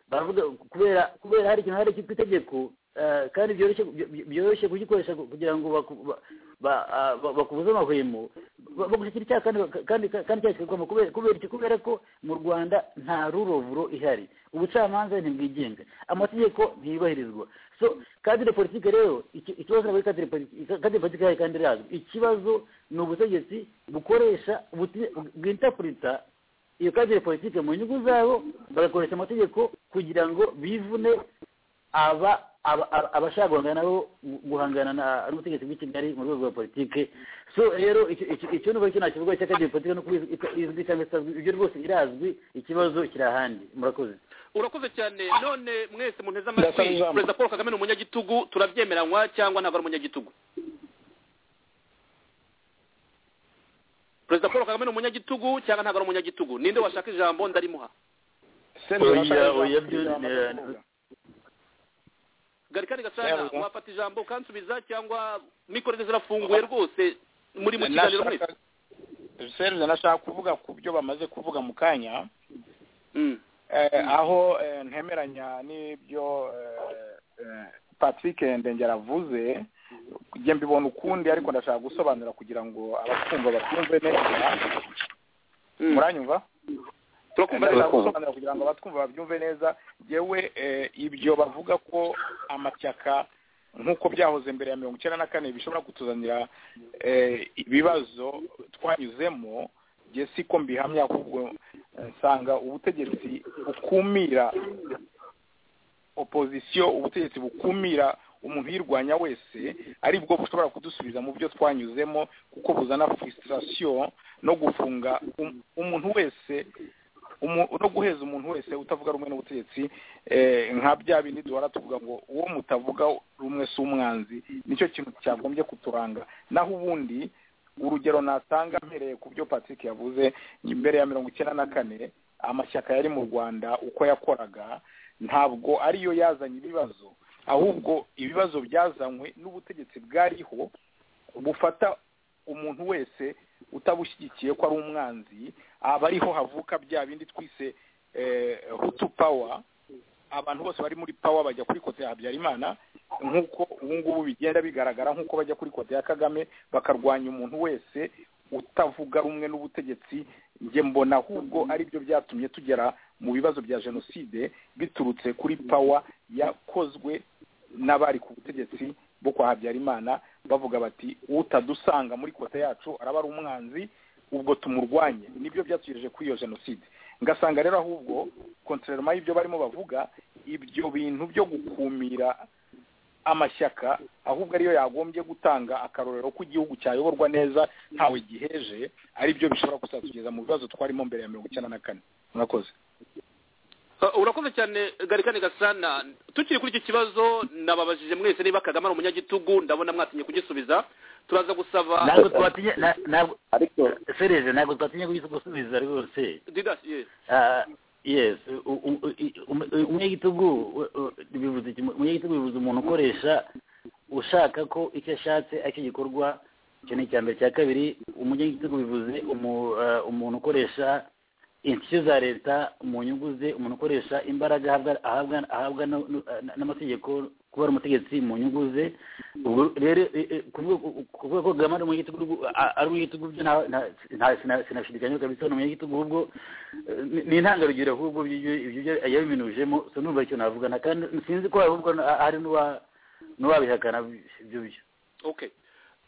baravuga kubera kubera hari ikintu hari cyitwa itegeko eh, kandi byoroshye by- byoroshye kugikoresha kugira ngo baku- ba- ba- ah, ba- bakubuze amahwemo ba- bagushyikira icyaha kandi baka- kandi kandi icyaha kigakwama kubera kubera iki? kubera ko mu rwanda nta rule of law ihari ubucamanza ntibwigenga amategeko ntiyubahirizwa so kadire politike rero iki- ikibazo ntabwo ari kadire politike kadire politike ihari kandi irazwi ikibazo ni ubutegetsi bukoresha buti- bwintapurita iyo kadire politike mu nyungu zabo bagakoresha amategeko kugira ngo bivune aba aba- aba- abashaka guhangana nabo gu- guhangana na- n'ubutegetsi bw'i kigali mu rwego rwa politike so rero icyo- icyo- icyo numva cyo ntakivuga cy'akadiye politike no kuba iz- iz- izwi cyangwa itazwi ibyo rwose irazwi ikibazo kiri ahandi murakoze urakoze cyane none mwese munteze Ndasaba amatwi ijambo. perezida paul kagame ni umunyagitugu turabyemeranywa cyangwa ntabwo ari umunyagitugu perezida paul kagame ni umunyagitugu cyangwa ntabwo ari umunyagitugu ninde washaka ijambo ndarimuha Serge Oya, urashaka ijambo? oya, byo- Ijambo eh, ndakuvuga. garikari gasana Yego. wafata ijambo ukansubiza cyangwa mikoro ze zirafunguye rwose muri mu kiganiro mwese serize nashaka kuvuga ku byo bamaze kuvuga mu kanya Mm. eh, aho eh, ntemeranya n'ibyo eh, eh, patrick ndengera avuze njye mbibona ukundi ariko ndashaka gusobanura kugira ngo abakumva batumve neza Mm. muranyumva turakumva ndashaka neza gusobanura kugira ngo abatwumva babyumve neza yewe ibyo bavuga ko amashyaka nk'uko byahoze mbere ya mirongo icyenda na kane bishobora kutuzanira eh, ibibazo twanyuzemo njye siko mbihamya ahubwo eh, nsanga ubutegetsi bukumira opozisiyo ubutegetsi bukumira umuntu uyirwanya wese ari bwo bushobora kudusubiza mu byo twanyuzemo kuko buzana frustration no gufunga um- umuntu wese umu- no guheza umuntu wese utavuga rumwe n'ubutegetsi eh, nka bya bindi duhora tuvuga ngo uwo mutavuga rumwe si umwanzi nicyo kintu cyagombye kuturanga naho ubundi urugero natanga mpereye ku byo patrick yavuze mbere ya mirongo icyenda na kane amashyaka yari mu rwanda uko yakoraga ntabwo ariyo yazanye ibibazo ahubwo ibibazo byazanywe n'ubutegetsi bwariho bufata umuntu wese utabushyigikiye ko ari umwanzi aba ariho havuka bya bindi twise eh, hutu power abantu bose bari muri power bajya kuri kote ya habyarimana nk'uko ubu ngubu bigenda bigaragara nk'uko bajya kuri kote ya kagame bakarwanya umuntu wese utavuga rumwe n'ubutegetsi njye mbona ahubwo ari byo byatumye tugera mu bibazo bya jenoside biturutse kuri power yakozwe n'abari ku butegetsi bo kwa habyarimana bavuga bati utadusanga muri kote yacu araba ari umwanzi ubwo tumurwanye nibyo byatugejeje kuri iyo jenoside ngasanga rero ahubwo kontrarema y'ibyo barimo bavuga ibyo bintu byo gukumira amashyaka ahubwo ariyo yagombye gutanga akarorero ko igihugu cyayoborwa neza ntawe giheje ari byo bishobora kuzatugeza mu bibazo twarimo mbere ya mirongo icyenda na kane murakoze Uh, urakoze cyane garikane gasana tukiri kuri iki kibazo nababajije mwese niba kagame ari umunyagitugu ndabona mwatinye kugisubiza turaza gusaba ntabwo twatinye na- ntabwo ariko serije ntabwo twatinye gusubiza rwose didas yes Ah, yes u- u- u- i- um- umunyagitugu u- u- bivuze iki? umunyagitugu bivuze umuntu ukoresha ushaka ko icyo ashatse aricyo gikorwa icyo ni icya mbere cya kabiri umunyagitugu bivuze umu- ah, umuntu ukoresha inshuti za leta mu nyungu ze umuntu ukoresha imbaraga ahabwa- ahabwa ahabwa no- no- na- n'amategeko kuba ari umutegetsi mu nyungu ze ubwo rero eh, eh, kuvuga kuvuga ko kagame ari umunyagitugu rwo- a- ari umunyagitugu byo nta- nta- sina- sina- sinashidikanya kabisa ni umunyagitugu ahubwo eh, ni- ni intangarugero ahubwo ibyo ibyo yabiminujemo so numva icyo navuga na kandi sinzi ko ahubwo na- hari n'uwa n'uwabihakana ibyo byo okay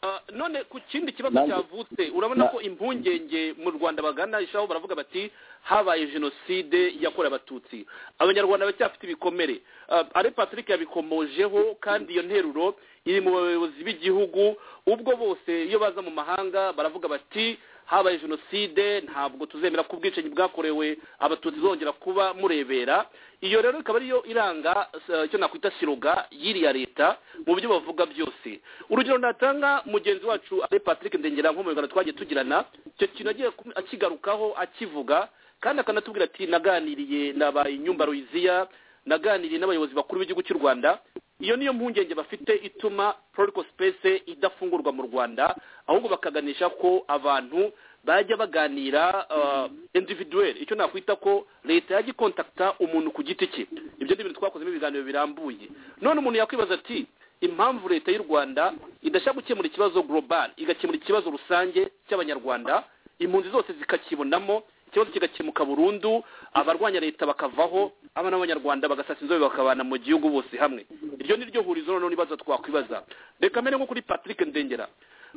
Uh, none ku kindi kibazo Nanjye- cyavutse urabona Na- ko impungenge mu rwanda bagana ishaho baravuga bati habaye jenoside yakorewe abatutsi abanyarwanda bacyafite ibikomere Uh, ari patrick yabikomojeho kandi iyo nteruro iri mu bayobozi b'igihugu ubwo bose iyo baza mu mahanga baravuga bati habaye jenoside ntabwo tuzemera ko ubwicanyi bwakorewe abatutsi zongera kuba murebera iyo rero ikaba ariyo iranga eh, icyo nakwita siroga y'iriya leta mu byo bavuga byose urugero natanga mugenzi wacu ari patrick ndengera nko mu biganiro twagiye tugirana icyo kintu agiye kum- akigarukaho akivuga kandi akanatubwira ati naganiriye na ba inyumba ruyiziya naganiriye n'abayobozi bakuru b'igihugu cy'u rwanda iyo niyo mpungenge bafite ituma protocol space idafungurwa mu rwanda ahubwo bakaganisha ko abantu bajya baganira uh, individuel icyo nakwita ko leta yajya ikontakta umuntu ku giti cye ibyo ni ibintu twakozemo ibiganiro birambuye none umuntu yakwibaza ati impamvu leta y'u rwanda idashaka gukemura ikibazo global igakemura ikibazo rusange cy'abanyarwanda impunzi zose zikakibonamo ikibazo kigakemuka burundu abarwanya leta bakavaho abana b'abanyarwanda bagasasa inzobe bakabana mu gihugu bose hamwe iryo ni ryo hurizo noneho n'ibibazo twakwibaza reka mbere nko kuri patrick ndengera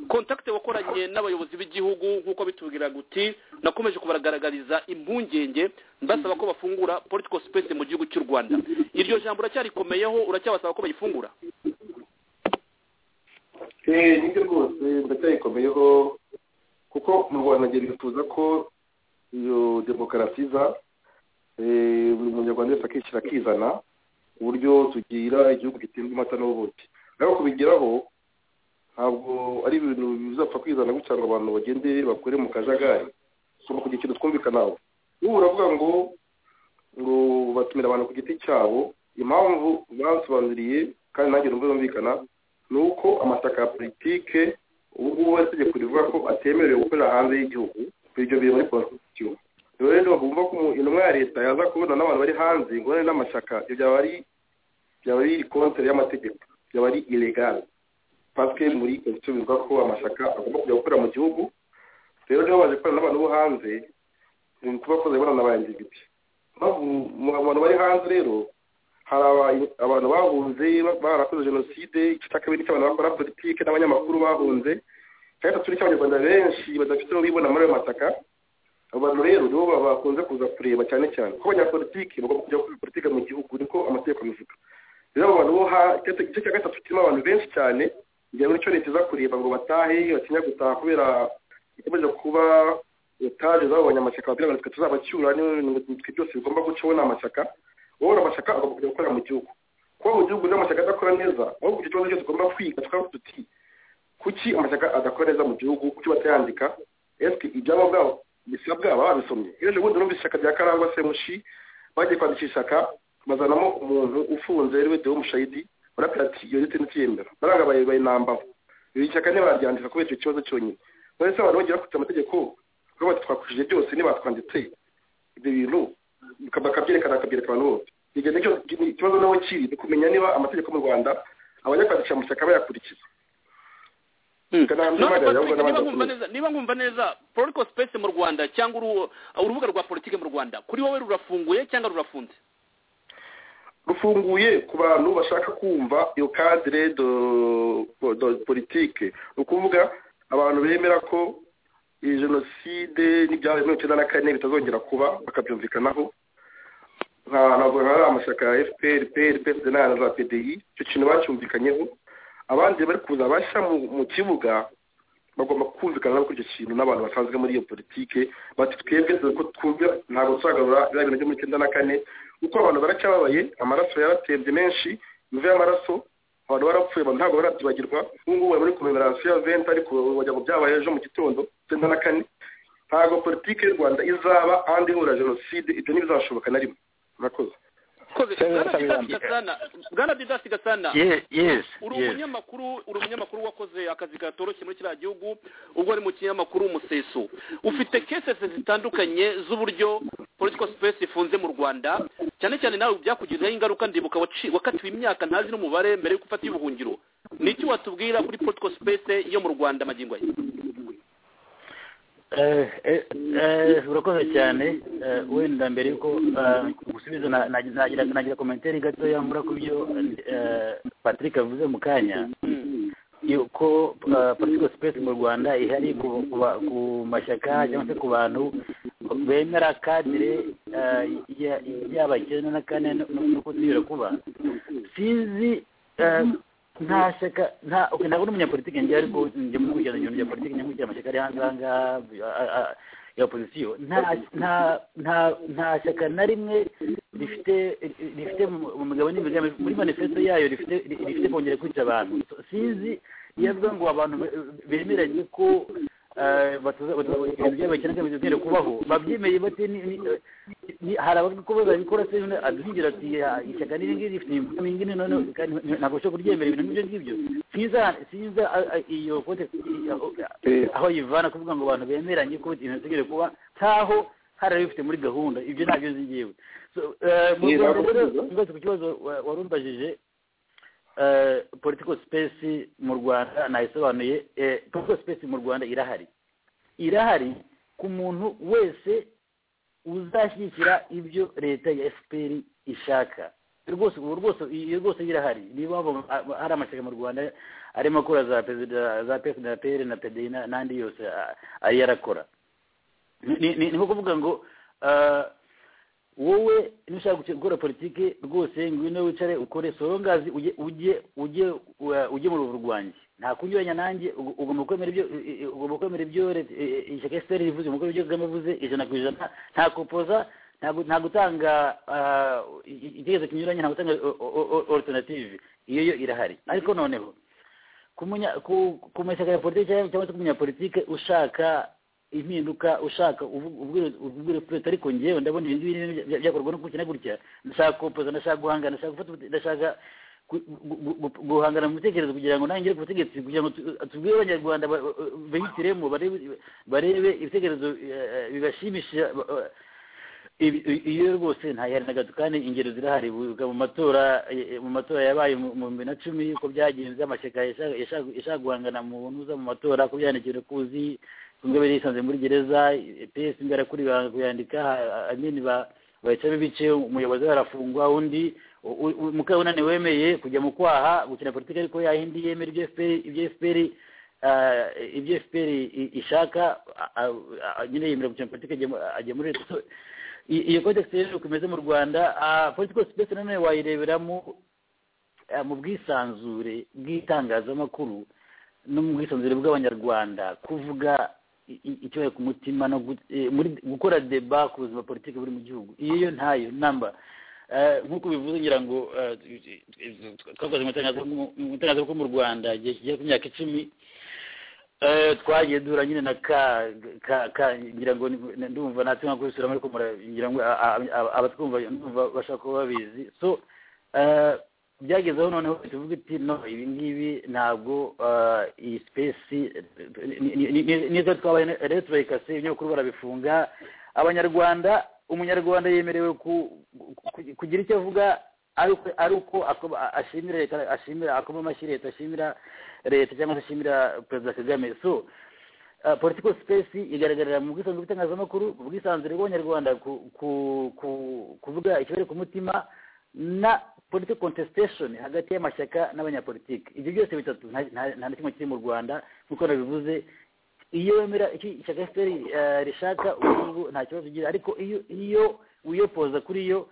kontakite wakoranye n'abayobozi b'igihugu nk'uko bitubwiraga uti nakomeje kubagaragariza impungenge mbasaba ko bafungura political space mu gihugu cy'u rwanda iryo jambo uracyarikomeyeho uracyabasaba ko bayifungura Eh, nibyo rwose ndacyayikomyeho kuko mu rwanda ngeri tuza ko iyo demokarasi iza eh, buri munyarwanda wese akishyira akizana uburyo tugira igihugu gitembwa amata n'ubuki ariko kubigeraho ntabwo ari ibintu bizapfa kwizana gutya ngo abantu bagende bakore mu kajagari tugomba kugira ikintu twumvikanaho ubu uravuga ngo ngo batumira abantu ku giti cyabo impamvu bansobanuriye kandi nanjye numva yumvikana ni uko amashyaka ya politike ubu ngubu hari itegeko rivuga ko atemerewe gukorera hanze y'igihugu ibyo biri muri konstitusiyo rero rero bumva ko intumwa ya leta yaza kubona n'abantu bari hanze ingorane n'amashyaka ibyo byaba ari byaba ari kontere y'amategeko byaba ari ilegale pasike muri konstitusiyo bivuga ko amashyaka agomba kujya gukorera mu gihugu rero niba baje gukorana n'abantu bo hanze ni kuba koze ibonana ba individi abantu bari hanze rero hari abantu bahunze barakoze jenoside igice cya kabiri cy'abantu bakora politiki n'abanyamakuru bahunze cya gatatu cy'abanyarwanda benshi badafite aho bibona muri ayo masaka abantu rero nibo bakunze kuza kureba cyane cyane kuko abanyapolitiki bagomba kujya gukora politiki mu gihugu niko amategeko abivuga rero abo bantu igice cya gatatu kirimo abantu benshi cyane kugira ngo nicyo leta iza kureba ngo batahe batinya gutaha kubera ikomeje kuba etaje z'abo banyamashyaka babwira abantu twe tuzabacyura n'ibintu byose bigomba gucaho ni amashyaka wowe amashyaka agomba kujya gukora mu gihugu kuba mu gihugu n'amashyaka adakora neza ahubwo icyo kibazo cyose tugomba kwiga tukaba tuti kuki amashyaka adakora neza mu gihugu kuki batayandika esike ibyaba bwabo bisabwa baba babisomye ejo bundi numva ishyaka rya karangwa se mushi bagiye kwandikisha ishyaka bazanamo umuntu ufunze ariwe dewo mushayidi barabwira ati iyo leta ntitiyemera baranga bayinambaho iri shyaka ntibaryandika kubera icyo kibazo cyonyine none se abantu bagiye bakurikiza amategeko kuko batwakujije byose ntibatwanditse ibyo bintu bakabyerekana bakabyereka abantu bose igenda ikibazo nawe kiri ni kumenya niba amategeko mu rwanda abanyakwandikisha amashyaka bayakurikiza niba nkumva neza political space mu rwanda cyangwa urubuga rwa politiki mu rwanda kuri wowe rurafunguye cyangwa rurafunze rufunguye ku bantu bashaka kumva iyo cadre de politike ni ukuvuga abantu bemera ko iyi jenoside n'ibyabaye muri icyenda na kane bitazongera kuba bakabyumvikanaho ntabwo hari amashyaka ya fpr pr psd na za pdi icyo kintu bacyumvikanyeho abandi bari kuza bashya mu kibuga bagomba kumvikana kuri icyo kintu n'abantu basanzwe muri iyo politike bati twebwe dore ko twumva ntabwo tuzagarura biriya bintu byo muri icyenda na kane kuko abantu baracyababaye amaraso yaratembye menshi imvura y'amaraso abantu barapfuye abantu ntabwo barabyibagirwa ubu ngubu bari muri komemerasiyo ya venti ariko wagira ngo byabaye ejo mu gitondo icyenda na kane ntabwo politiki y'u rwanda izaba ahandi ihura jenoside ibyo ntibizashoboka na rimwe murakoze bwana didasi gasana uri umunyamakuru uri umunyamakuru wakoze akazi katoroshye muri kiriya gihugu ubwo ari mu kinyamakuru umuseso ufite kesese zitandukanye z'uburyo political space ifunze mu rwanda cyane cyane nawe byakugiriraho ingaruka ndibuka wakatiwe imyaka ntazi n'umubare mbere yuko ufata ubuhungiro ni iki watubwira kuri political space yo mu rwanda magingo ye urakoze cyane wenda mbere yuko gusubiza nagira komentari gatoya mbura ku byo patrick avuze mu kanya yuko political space mu rwanda ihari ku mashyaka cyangwa se ku bantu bemera kadire yaba icyenda na kane n'uko zibera kuba sinzi nta shyaka nta oke ntabwo ari umunyapolitike njye ariko njye mu gukurikirana ibintu bya politiki njye nkurikirana amashyaka ari hanze aha ngaha ya opozisiyo nta shyaka na rimwe rifite rifite mu migabane n'imigambi muri manifesto yayo rifite kongera kwica abantu sinzi iyo avuga ngo abantu bemeranye ko ibintu byabo cyane cyane bizere kubaho babyemeye bate hari abavuga ko babikora se aduhingira ati ishyaka n'iri ngiri rifite imvugo iyi ngiyi none ntabwo ushobora kuryemera ibintu nk'ibyo ngibyo sinza sinza iyo kote aho yivana kuvuga ngo abantu bemeranye ko ibintu bitegere kuba nkaho hari abifite muri gahunda ibyo ntabyo nzi ngewe mu rwanda rero ngarutse ku kibazo wari umbajije political space mu rwanda nayisobanuye political space mu rwanda irahari irahari ku muntu wese uzashyigikira ibyo leta ya fpr ishaka rwose ubu rwose iyo rwose irahari niba hari amashyaka mu rwanda arimo akora za perezida za pfd na pr na pdi n'andi yose ari yarakora ni nko kuvuga ngo wowe nushaka gukora politiki rwose ngwino wicare ukore sorongazi ujye ujye ujye mu rubu rwanjye nta kunyuranya nanjye ugomba kwemera ibyo ugomba kwemera ibyo ishyaka esiteri rivuze umukuru w'ibyo kagame avuze ijana ku ijana nta kopoza nta gutanga igitekerezo kinyuranye nta gutanga alternative iyo yo irahari ariko noneho ku mashyaka ya politiki cyangwa se ku munyapolitike ushaka impinduka ushaka ubwira perezida ariko ngewe ndabona ibintu byakorwa no gutya na gutya ndashaka kopoza ndashaka guhangana ndashaka gufata ndashaka gu- gu- gu- gu- guhangana mu bitekerezo kugira ngo ntangire ku butegetsi kugira ngo tu- tubwire abanyarwanda ba- ba- bihitiremo barebe- barebe ibitekerezo eh, bibashimisha ba- ba- ibi- i- iyo rwose ntayihari na gato kandi ingero zirahari Wibuka mu matora eh, mu matora yabaye mu mu bibiri na cumi uko byagenze amashyaka yashaka- yashaka yashaka guhangana mu ntuza mu matora ko byandikiwe kuzi inzobe yisanze muri gereza pesi imbere kuri banga kuyandika amini bahita bice umuyobozi we arafungwa undi mukabunani wemeye kujya mu kwaha gukina politiki ariko yahindi yemera ibyo fpr ibyo fpr ah, ibyo fpr i- ishaka ah, ah, nyine yemera gukina politiki ajya mu- ajya muri Leta. So, i- iyo kodekisi rero uko imeze mu rwanda politiko sipesi nanone wayireberamo ah, mu bwisanzure bw'itangazamakuru no mu bwisanzure bw'abanyarwanda kuvuga i- i- icyo ku mutima no gu- eh, muri- gukora deba ku buzima politiki buri mu gihugu iyo yo ntayo namba Eh, nk'uko bivuze ngira ngo eh, twakoze mu itangazamakuru- mu itangazamakuru mu rwanda igihe kigera ku myaka icumi Eh, twagiye duhura nyine na ka ka ka ngira ngo ni- ndumva natwe nka kubisubiramo ariko mura- ngira ngo a- a- a- abatwumva ndumva bashaka kuba babizi so eh, byagezeho noneho tuvuga iti no ibi ngibi ntabwo eh, iyi sipesi n'izo twabaye rero turayikase ibinyamakuru barabifunga abanyarwanda umunyarwanda yemerewe ku- ku- kugira icyo avuga ari uko ari uko ako- ashimira leta ashimira akoma amashyi leta ashimira leta cyangwa se ashimira perezida kagame so Uh, political space igaragarira mu bwisanzure bw'itangazamakuru mu bwisanzure bw'abanyarwanda ku- ku- ku- kuvuga ikibari ku mutima na political contestation hagati y'amashyaka n'abanyapolitiki ibyo byose bitatu nta nta- nta na kimwe kiri mu rwanda nk'uko nabivuze iyo wemera icyo ishyaka fpr eh, rishaka ubu ngubu nta kibazo ugira ariko iyo iyo wiyopoza kuri yo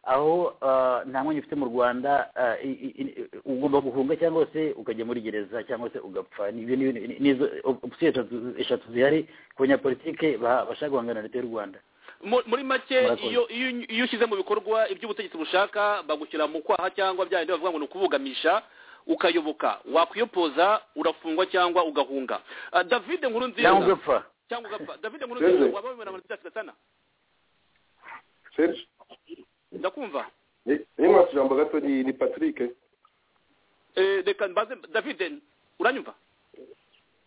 aho ah, nta mwanya ufite mu rwanda ah, i- i- i- ugomba guhunga cyangwa se ukajya muri gereza cyangwa se ugapfa nibyo ni- ni- nizo opsiyo eshatu zihari ku banyapolitike ba- bashaka guhangana na leta y'u rwanda Mu- muri make Murakoze. iyo iyo iyo ushyize mu bikorwa ibyo ubutegetsi bushaka bagushyira mu kwaha cyangwa bya bindi bavuga ngo ni ukubugamisha ukayoboka wakwiyopoza urafungwa cyangwa ugahunga Ah, david nkuru nziza cyangwa ugapfa cyangwa ugapfa david nkuru nziza Yego. waba wemera ngo ntibyatsi gasana serge ndakumva ni- niyo mwatse ijambo gato ni ni patrick Eh, reka mbaze david uranyumva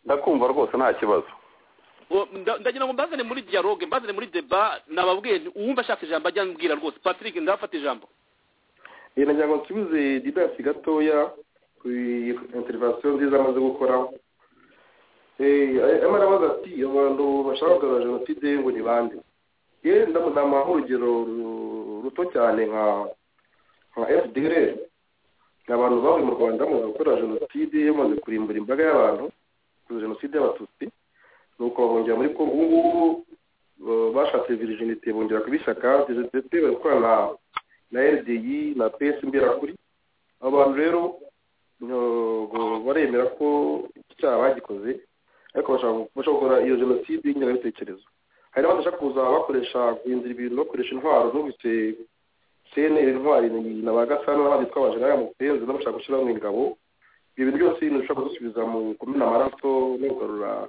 ndakumva rwose nta kibazo O, nda- ndagira ngo mbazane muri dialogue mbazane muri deba nababwiye nti uwumva ashaka ijambo ajya mbwira rwose patrick ndafata ijambo Eh, nagira ngo nsubize didasi gatoya ku interivasiyo nziza amaze gukora Eh, arimo arabaza ati abantu bashaka kugarura jenoside ngo ni bande yewe ndamudamuha urugero ru- ruto cyane nka nka fdr ni abantu bavuye mu rwanda bamaze gukora jenoside bamaze kurimbura imbaga y'abantu kuri jenoside y'abatutsi nuko bahungira muri kongo ubu ngubu ba- bashatse virijinite bongera kubishaka djdt bari gukorana na na rdi na ps imberakuri abo bantu rero ntabwo baremera ko icyaha bagikoze ariko bashaka bashaka gukora iyo jenoside y'ingengabitekerezo hari n'abandi bashaka kuza bakoresha guhindura ibintu bakoresha intwaro numvise cnr intwari ni- na ba gasana n'abandi twabanje nawe mu penzi n'abashaka gushyiramo ingabo ibyo bintu byose ni ushaka kudusubiza mu kumena amaraso no kugarura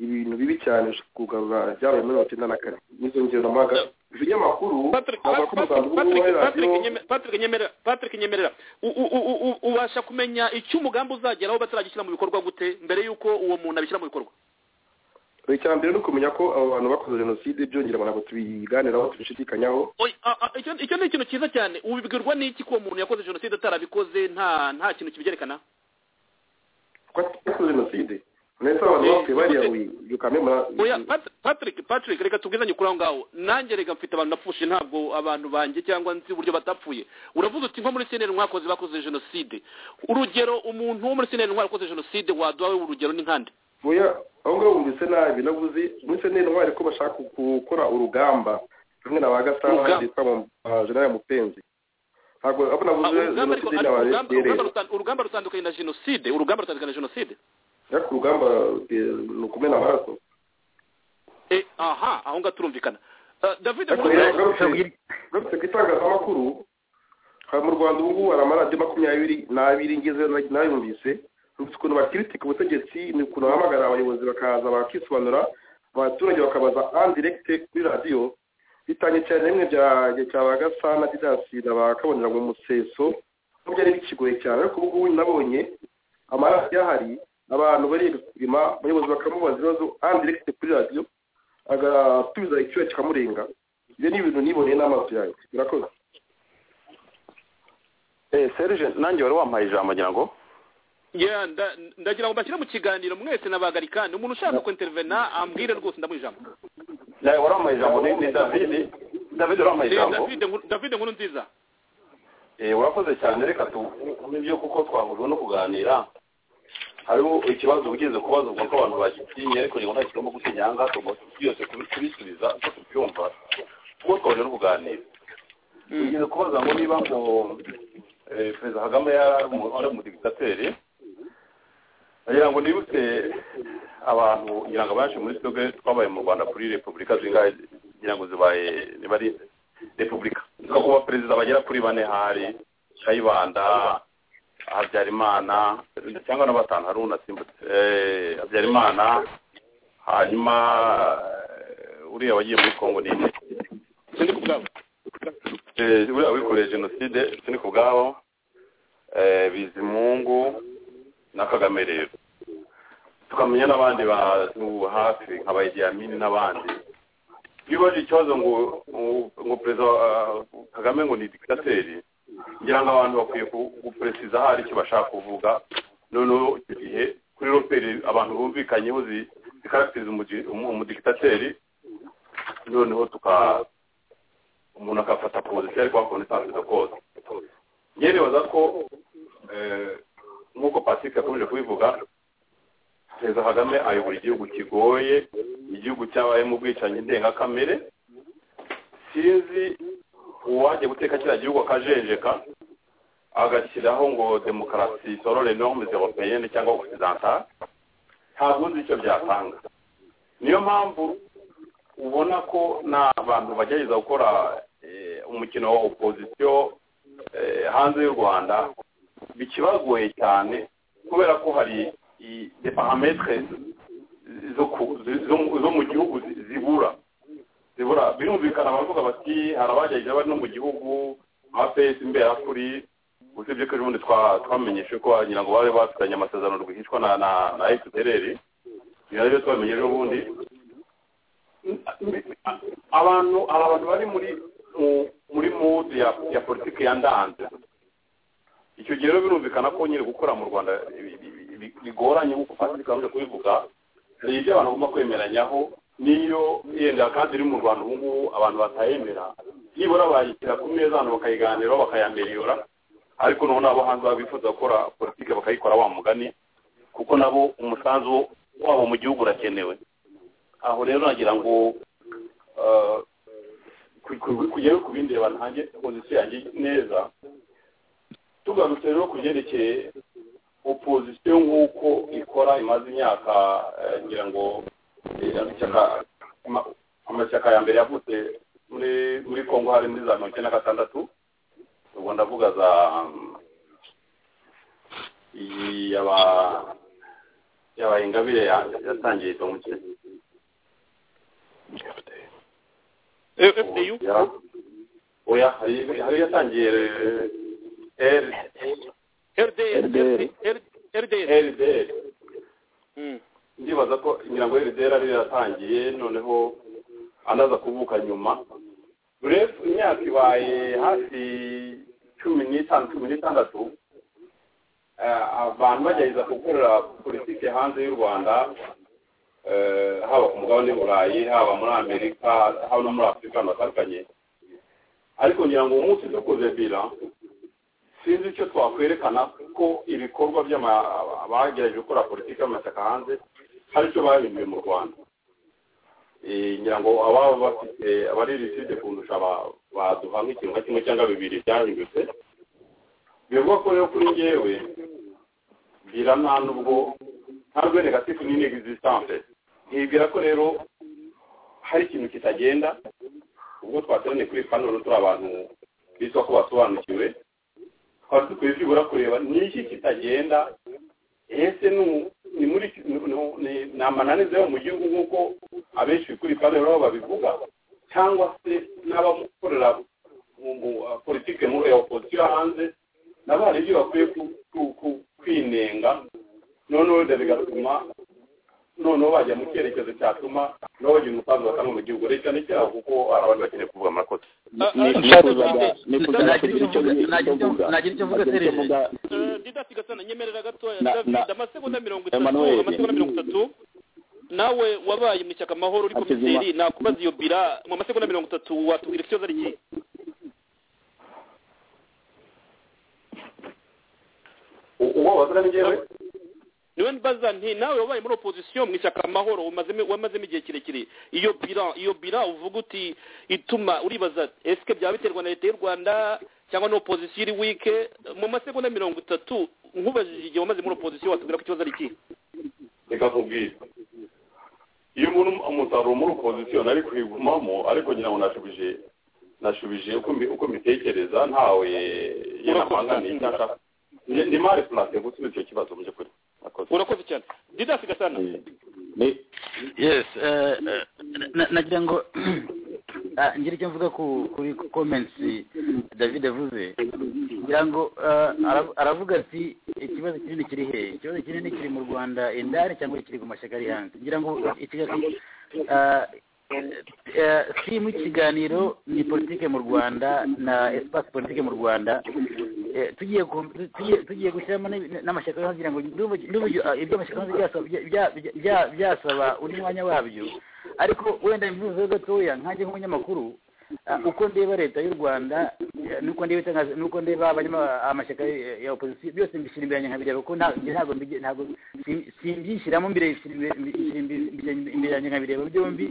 ibintu bibi cyane ushaka kugarura byabaye muri mirongo icyenda na kane n'izo ngero namaga ibinyamakuru Patrick, avuga Pat- ko umusanzu Patrick, w'ubu Patrick, wa Patrick radiyo Nyeme- Patrick nyemerera Patrick nyemerera U- u- u- u- ubasha kumenya icyo umugambi uzageraho bataragishyira mu bikorwa gute mbere y'uko uwo muntu abishyira mu bikorwa icya mbere ni ukumenya ko abo bantu bakoze jenoside byongera abantu ntabwo tubiganiraho tubishidikanyaho Oya, a- a- icyo icyo ni ikintu cyiza cyane ubibwirwa n'iki ko uwo muntu yakoze jenoside atarabikoze nta nta kintu kibyerekana ko bakoze jenoside ndetse abantu bapfuye bariya yukamemura oya Pat- patrick patrick reka tubwizanye kuri aho ngaho nanjye reka mfite abantu napfushe ntabwo abantu banjye cyangwa nzi uburyo batapfuye uravuze uti nko muri cnr mwakoze bakoze jenoside urugero umuntu wo muri cnr wakoze jenoside waduha wowe urugero ni nkande oya aho ngaho wumvise nabi navuze ndetse n'intwari ko bashaka gukora urugamba rumwe na ba gasana Urugamba. bitwa mu jenera mupenzi ntabwo abo navuze Ah, urugamba ariko- jenoside ariko n'aba urugamba- urugamba rero rutan- urugamba rutandukanye na jenoside urugamba rutandukanye na jenoside ariko urugamba eh, ni ukumena amaraso Eh, aha aho ngaho turumvikana Ah, david Ariko Nkuru- rero ugarutse- ugarutse ku itangazamakuru hari mu rwanda ubu ngubu hari amaradiyo makumyabiri n'abiri ngezeyo na- nayumvise numvise ukuntu bakiritika ubutegetsi ni ukuntu bahamagara abayobozi bakaza bakisobanura abaturage bakabaza andiregite kuri radiyo bitanye cyane rimwe bya bya- cya ba gasana didasi na ba kabonera mu museso nubwo ari bikigoye cyane ariko ubu ngubu nabonye amaradiyo ahari abantu bari gupima abayobozi bakamubaza ibibazo andiregite kuri radiyo agatubiza icyuya kikamurenga ibyo ni ibintu niboneye n'amaso yanjye birakoze eh serge nanjye wari wampaye ijambo ngira ngo Yeah, nda- ndagira ngo mbashyire mu kiganiro mwese nabagarikani umuntu ushaka kwintervena ambwire rwose ndamuha ijambo nawe wari wampaye ijambo ni ni david david wari wampaye Ni ijambo David Nkuru- David nkuru nziza Eh, urakoze cyane reka tubyo kuko twahuriwe no kuganira hariho ikibazo ugize kubaza ubwo ko abantu bagitinye ariko ntabwo nta kigomba gutinya ngaha tugomba byose kubi- kubisubiza uko tubyumva kuko twahuriye no kuganira ugize kubaza ngo niba ngo eh, perezida kagame yari ari umu- ari umudigitateri ngira ngo nibutse abantu ngira ngo abenshi muri twebwe twabaye mu rwanda kuri repubulika zingahe ngira ngo zibaye niba ari repubulika niko kuba perezida bagera kuri bane hari kayibanda habyarimana cyangwa na batanu hari unasimbutse eh, habyarimana hanyuma eh, uriya wagiye muri kongo ni sindi ku bwabo Eh, buriya wikoreye jenoside sini ku bwabo eh, bizimungu na kagame rero tukamenya n'abandi bantu hafi nka bayidiyamini n'abandi iyo ubaje ikibazo ngo ngo- ngo perezida ah, kagame ngo ni dikitateri ngira ngo abantu bakwiye ku- guperesiza hari icyo bashaka kuvuga noneho icyo gihe kuri roperi abantu bumvikanyeho zi- zikarakitiriza umugi- umu- umudikitateri noneho tuka umuntu agafata pozisiyo ariko hakunda isanzwe kose njyewe nibaza ko eh, nk'uko patrick yakomeje kubivuga perezida kagame ayobora igihugu kigoye igihugu cyabayemo ubwicanyi ndengakamere sinzi uwajya guteka kiriya gihugu akajenjeka agashyiraho ngo demokarasi sorore normes européenne cyangwa occidentale ntabwo nzi icyo byatanga niyo mpamvu ubona ko n'abantu bagerageza gukora eh, umukino wa opozisiyo eh, hanze y'u rwanda bikibagoye cyane kubera ko hari i- des parametres zo ku- zo- zo- zo mu gihugu zi- zibura zibura birumvikana baravuga bati hari abagerageza bari no mu gihugu nka pesi imberakuri usibye ko ejobundi twa- twamenyeshe ko wagira ngo bari bafitanye amasezerano rwihishwa na na na fpr ibyo nabyo twamenye ejobundi abantu hari abantu bari muri mu- muri mudu ya ya politiki ya ndanze icyo gihe rero birumvikana ko nyine gukora mu rwanda bi- bi- bi- bigoranye nk'uko patrick amaze kubivuga hari ibyo abantu bagomba kwemeranyaho n'iyo yenda kandi iri mu rwanda ubu ngubu abantu batayemera nibura bayishyira ku meza abantu bakayiganiraho bakayamberiyora ariko noneho n'abo hanze baba bifuza gukora politiki bakayikora wa mugani kuko nabo umusanzu wabo mu gihugu urakenewe aho rero nagira ngo eh, ku- ku- kugere ku bindi reba ntange pozisiyo yanjye neza tugarutse rero ku byerekeye opozisiyo nk'uko ikora imaze imyaka eh, ngira ngo eh, amashyaka- ama- amashyaka ya mbere yavutse muri muri kongo hari muri za mirongo icyenda na gatandatu ubwo ndavuga za mm, iyi yaba yaba ingabire ya- yatangiye idomutse fdu Ya. oya hari hari yatangiye eh, rdr RDR. rdr R- rdr Mm. ndibaza ko ngira ngo rdr ari yaratangiye noneho anaza kuvuka nyuma ref imyaka ibaye hafi cumi n'itanu cumi n'itandatu eh, abantu bagerageza gukorera politiki hanze y'u rwanda eh, haba ku mugabane w'i burayi haba muri amerika haba no muri afurika ahantu hatandukanye ariko ngira ngo umunsi dukoze bira sinzi icyo twakwerekana ko ibikorwa by'ama- abagerageje gukora politiki y'amashyaka hanze hari icyo bahinduye mu rwanda Eh, ngira ngo ababa bafite abari risite kundusha ba- baduha nk'ikintu nka kimwe cyangwa bibiri byahindutse bivugwa ko rero kuri ngewe bira nta nubwo nta rwe negatifu ni n'existence ntibwira ko rero hari ikintu kitagenda ubwo twateraniye kuri pano rero turi abantu bitwa ko basobanukiwe twari dukwiye byibura kureba ni iki kitagenda ese ni mu- ni muri ni- ni- ni- ni amananiza yo mu gihugu nk'uko abenshi kuri pano rero babivuga cyangwa se n'abamukorera mu- mu, uh, politike muri ya opozisiyo hanze nabo hari ibyo bakwiye ku- ku- ku- kwinenga noneho wenda bigatuma noneho bajya mu cyerekezo cyatuma nabo bagira umusanzu batanga mu gihugu leta ni icyaha kuko hari abantu bakeneye kuvuga amakoti nagira icyo mvuga serije didasi gasana nyemerera gatoya Na- na- david amasegonda mirongo itatu Emmanuel. amasegonda mirongo itatu nawe wabaye mu ishyaka amahoro uri Hakizima. komiseri nakubaza iyo bira mu masegonda mirongo itatu watubwira ikibazo ari iki uwo wazana ni njyewe niwe mbaza nti nawe wabaye muri opozisiyo mu ishyaka amahoro wamazemo wamazemo igihe kirekire iyo bira iyo bira uvuga uti ituma uribaza esike byaba biterwa na leta y'u rwanda cyangwa n'opozisiyo iri wike mu masegonda mirongo itatu nkubajije igihe wamaze muri opozisiyo watubwira ko ikibazo ari iki reka nkubwire iyo umuntu umusaruro muri opozisiyo nari kwigumamo ariko ngira ngo nashubije nashubije uko mbi- uko mbitekereza ntawe yenamanganiye cyangwa ashaka Ni- ni mari purase gusubiza icyo kibazo mu by'ukuri Murakoze. urakoze cyane didasi gasana Ni- yes eh, eh, na- nagira ngo ah, ngira icyo mvuga ku kuri comments david avuze ngira ngo eh, ara- aravuga ati ikibazo kinini kiri he ikibazo kinini kiri mu rwanda indani cyangwa kiri ku mashyaka ari hanze ngira ngo ikiga- ah, eh, simu ikiganiro ni politike mu rwanda na espace politike mu rwanda Eh, tugiye ku- tugiye- tugiye gushyiramo n'ib- n'amashyaka yo hanze kugira ngo ndumva ndumva iby'amashyaka yo hanze byasaba- bya- bya- bya- byasaba undi mwanya wabyo ariko wenda imvuzo gatoya nkanjye nk'umunyamakuru ah, uko ndeba leta y'u rwanda eh, nuko ndeba itangazo nuko ndeba abanyama- amashyaka ya- ya opozisiyo byose mbishyira imbere yanjye nkabireba kuko nta- njye ntabwo mbige- ntabwo sim- simbishyiramo imbere bishyira imbere- bishyira imbere- bishyira imbere yanjye nkabireba byombi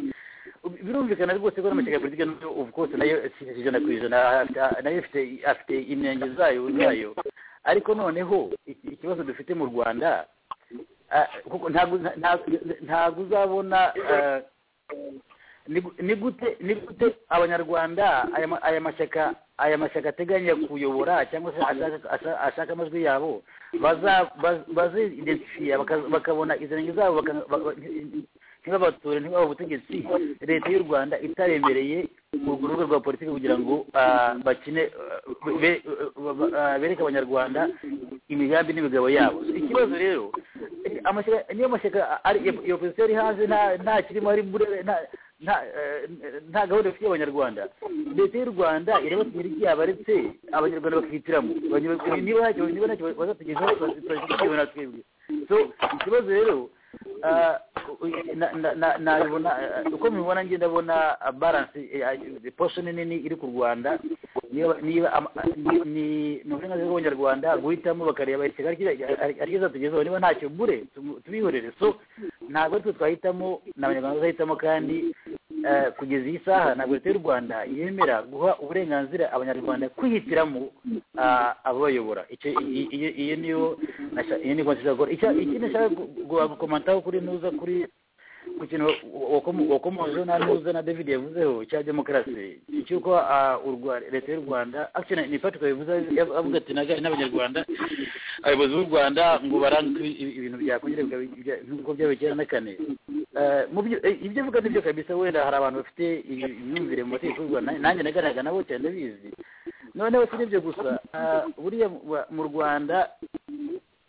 birumvikana rwose ko n'amashyaka ya politiki n'ubwo ubu kose nayo si ijana ku ijana afite- nayo afite afite inenge zayo zayo ariko noneho iki- ikibazo dufite mu rwanda ah, kuko ntabwo ntabwo- ntabwo uzabona ah, ni gu- ni gute ni gute abanyarwanda aya ma- aya mashyaka aya mashyaka ateganya kuyobora cyangwa se ashaka- ashaka- ashaka amajwi yabo baza- baz- bazidentifiya baka- bakabona izo nenge zabo baka- ba- ba- ntibabatore ntibabe ubutegetsi leta y'u rwanda itaremereye urwo rubuga rwa politiki kugira ngo ah, bakine ah, be- ba- ah, bereke abanyarwanda imigambi n'imigabo yabo ikibazo rero eh, amashyaka- niyo mashyaka ari iyo opozisiyo ari hanze nta- nta kirimo ari burere nta nta- eh, nta gahunda ifitiye abanyarwanda leta y'u rwanda irabatubwira ibyaba aretse abanyarwanda bakihitiramo Abanyarwanda- niba ntacyo niba ntacyo bazatugezaho turazikibona twebwe so ikibazo rero ah, na- na- na- nabibona eh, uko mubibona njye ndabona ah, balance eh, eh, portion nini iri ku rwanda niba niba ama- ni- ni ni uburenganzira bw'abanyarwanda guhitamo bakareba ishyaka arikiza tugezeho niba ntacyo mbure tumu- tubihorere so ntabwo ari twe twahitamo ni abanyarwanda bazahitamo kandi eh, kugeza iyi saha ntabwo leta y'u rwanda yemera guha uburenganzira abanyarwanda kwihitiramo ah, ababayobora icyo i- i- iyo niyo nasha- iyo niyo nshaka gukora Icya- ikindi nshaka gu- gu- gukomantaho kuri nuza kuri ku kintu wakomo- wakomojeho na nuza na david yavuzeho cya demokarasi cy'uko ah, u Rwa- leta y'u rwanda actually ni patrick yavuze yav- avuga ati "Naga- n'abanyarwanda abayobozi b'u rwanda ngo barange ibi- ibintu byakongera bikaba- bya- nk'uko byabaye kera na kane Eh, mu byo eh, ibyo avuga nibyo kabisa wenda hari abantu bafite ibi- imyumvire mu mategeko y'u rwanda nanjye nagaragara nabo cyane ndabizi noneho si n'ibyo gusa ah, buriya mu- mu rwanda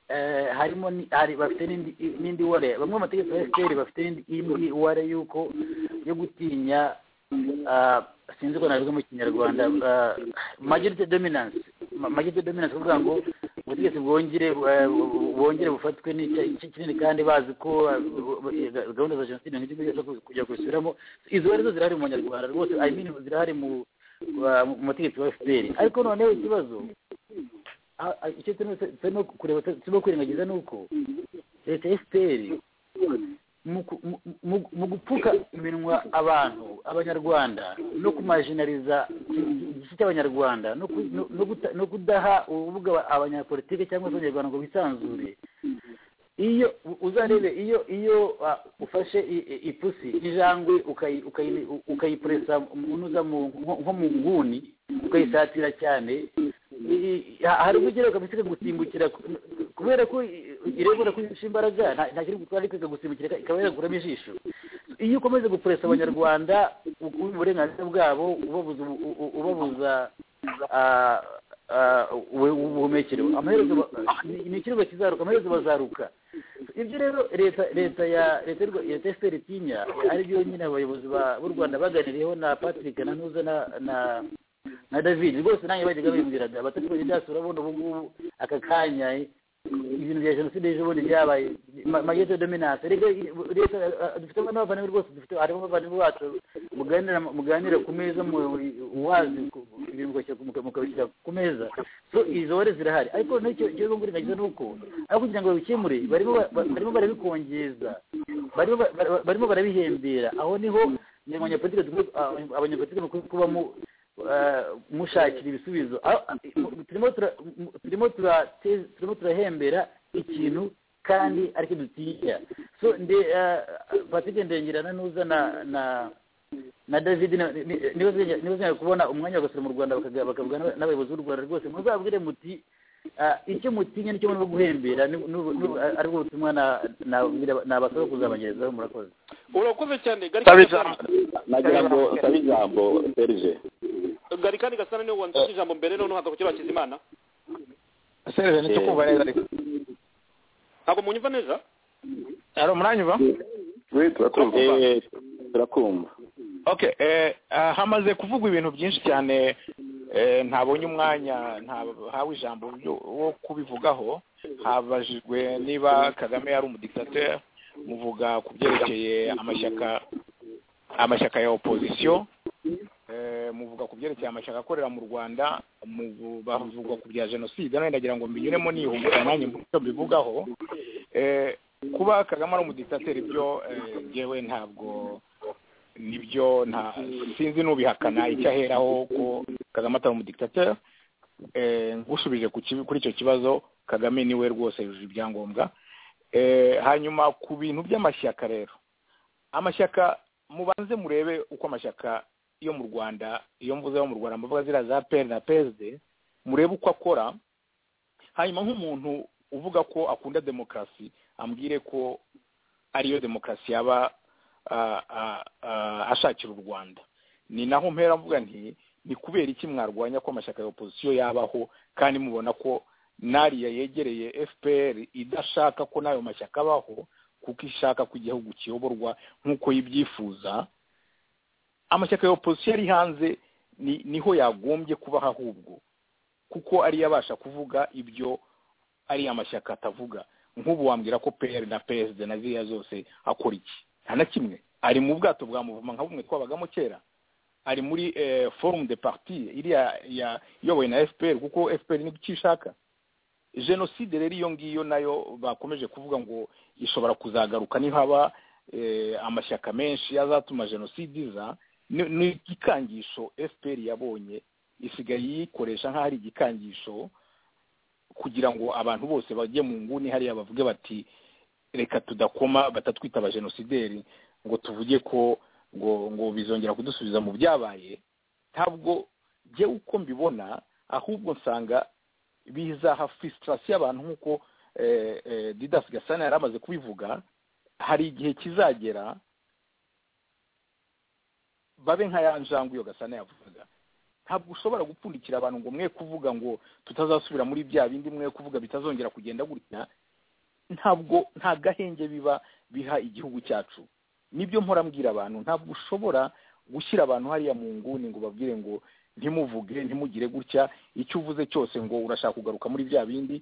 eh, harimo ni- hari bafite n'indi- n'indi ware bamwe mu mategeko ya fpr bafite n'indi- indi ware y'uko yo gutinya ah, sinzi ko nabivuga mu kinyarwanda ah, majority dominance Ma- majority dominance kuvuga ngo ubutegetsi bwongere eh, bu- bu- bwongere bufatwe n'icya- igice kinini kandi bazi ko ah, bu- bu- gahunda za jenoside ntabwo igihugu kujya kubisubiramo izo ware zo zirahari mu banyarwanda rwose I mean, zirahari mu wa- mu mutegetsi wa fpr ariko noneho ikibazo a- a- icyo turimo tu- turimo kureba tu- turimo kwirengagiza ni uko leta ya fpr mu ku- mu- mu- mu gupfuka iminwa abantu abanyarwanda no kumajinariza igice cy'abanyarwanda no ku- no- no guta- no kudaha urubuga aba- abanyapolitike cyangwa se abanyarwanda ngo bisanzure iyo u- uzarebe iyo iyo ah, ufashe i- i- ipusi injangwe ukayi- ukayi- u- ukayipuresa unuza mu nko- nko mu nguni ukayisatira cyane i- i- ha- hari ubwo ugera ukabisiga gusimbukira ku- kubera ko i- irebura ko yishe imbaraga nta- nta kiri gutwara kwiga gusimbukira ika- ikaba yaguramo ijisho iyo ukomeza gupuresa abanyarwanda u- uburenganzira bwabo ubabuza ubu- u- u- ubabuza ah, ubuhumekero amaherezo ba- ni ikirego kizaruka amaherezo bazaruka ibyo rero leta leta ya leta y'u Rwa- leta efuperi tinya ari byo nyine abayobozi ba- b'u rwanda baganiriyeho na patrick na ntuza na na- na david rwose nanjye bajyaga bimbwiraga abatari daso urabona ubu ngubu aka kanya ibintu bya jenoside ejo bundi byabaye magete dominante reka leta eh, dufite n'abavandimwe rwose dufite harimo abavandimwe bacu muganira muganira ku meza mu- uwazi ku- ibintu mukabishyira- muka- mukabishyira ku meza so izo wari zirahari ariko n'icyo ikibazo ngo urengagiza ni uko aho kugira ngo babikemure barimo ba- ba- barimo barabikongeza barimo ba- ba- barimo barabihembera aho niho abanyapolitike dukwiye- aba- abanyapolitike mukwiye kuba mu- eh, mushakira ibisubizo Aho- turimo tura- turimo turateza- turimo turahembera ikintu kandi ariko dutinya so nde eh, patrick ndengerana n'uza na na na david na- ni- ni- niba zenya- niba zenya kubona umwanya bagasura mu rwanda bakaga- bakavuga n'aba- n'abayobozi b'u rwanda rwose muzabwire muti ah, icyo mutinya nicyo muri guhembera ni- ni- ni- ari bwo butumwa na- nababwira- nabasaba kuzabagerezaho murakoze urakoze cyane Sabe garikani ijambo gasana nagira ngo sabe ijambo serge garikani gasana niwe wansabye ijambo mbere noneho haza kugira hakizimana serivisi nicyo kumva neza ariko ntabwo munyumva neza hari umuranyumva we turakumva Eh, turakumva okay eh, ah, hamaze kuvugwa ibintu byinshi cyane eh, ntabonye umwanya ntahawe ijambo ryo- wo kubivugaho habajijwe niba kagame yari umudiktateri muvuga ku byerekeye amashyaka amashyaka ya opozisiyo eh, muvuga ku byerekeye amashyaka akorera mu rwanda mu- bavuga ku bya jenoside nawe ndagira ngo mbinyuremo nihumura nanjye mbuto mbivugaho eh, kuba kagame ari umudiktateri byo eh, njyewe ntabwo nibyo nta sinzi n'ubihakana icyo aheraho ko kagame atari umudiktateri eh, ngushubije ku kibi- kuri icyo kibazo kagame niwe rwose yujuje ibyangombwa Eh, hanyuma ku bintu by'amashyaka rero amashyaka mubanze murebe uko amashyaka yo mu rwanda iyo mvuze yo mu rwanda mvuga ziriya za peri na psd murebe uko akora hanyuma nk'umuntu uvuga ko akunda demokarasi ambwire ko ariyo demokarasi yaba ah, ah, ah, ashakira u rwanda ni naho mpera mvuga nti ni kubera iki mwarwanya ko amashyaka ya opozisiyo yabaho kandi mubona ko n'ariya yegereye fpr idashaka ko n'ayo mashyaka abaho kuko ishaka ko igihugu kiyoborwa nk'uko yibyifuza amashyaka ya opozisiyo ari hanze ni- niho yagombye kubaho ahubwo kuko ariyo abasha kuvuga ibyo ari amashyaka atavuga nk'ubu wambwira ko pr na psd na ziriya zose akora iki nta na kimwe ari mu bwato bwa muvuma nka bumwe twabagamo kera ari muri eh, forum de parti iriya ya- iyobowe na fpr kuko fpr ni icyo ishaka jenoside rero iyo ngiyo nayo bakomeje kuvuga ngo ishobora kuzagaruka nihaba eh, amashyaka menshi azatuma jenoside iza ni- ni igikangisho fpr yabonye isigaye yikoresha nk'aho ari igikangisho kugira ngo abantu bose bajye mu nguni hariya bavuge bati reka tudakoma batatwita abajenosideri ngo tuvuge ko ngo ngo bizongera kudusubiza mu byabaye ntabwo njye uko mbibona ahubwo nsanga bizaha fisitirasi y'abantu nk'uko eh, eh, didas gasana yari amaze kubivuga hari igihe kizagera babe nka ya njangwe iyo gasana yavugaga ntabwo ushobora gupfundikira abantu ngo mwe kuvuga ngo tutazasubira muri bya bindi mwe kuvuga bitazongera kugenda gutya ntabwo nta gahenge biba biha igihugu cyacu nibyo mpora mbwira abantu ntabwo ushobora gushyira abantu hariya mu nguni ngo babwire ngo ntimuvuge ntimugire gutya icyo uvuze cyose ngo urashaka kugaruka muri bya bindi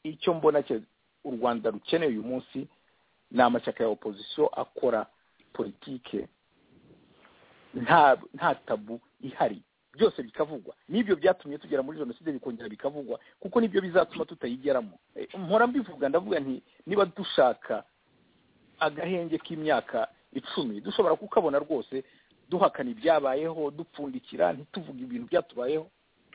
icyo mbona cye- u rwanda rukeneye uyu munsi ni amashyaka ya opozisiyo akora politike nta nta tabu ihari byose bikavugwa nibyo byatumye tugera muri jenoside bikongera bikavugwa kuko nibyo bizatuma tutayigeramo Eh, mpora mbivuga ndavuga nti niba dushaka agahenge k'imyaka icumi dushobora kukabona rwose duhakana ibyabayeho dupfundikira ntituvuge ibintu byatubayeho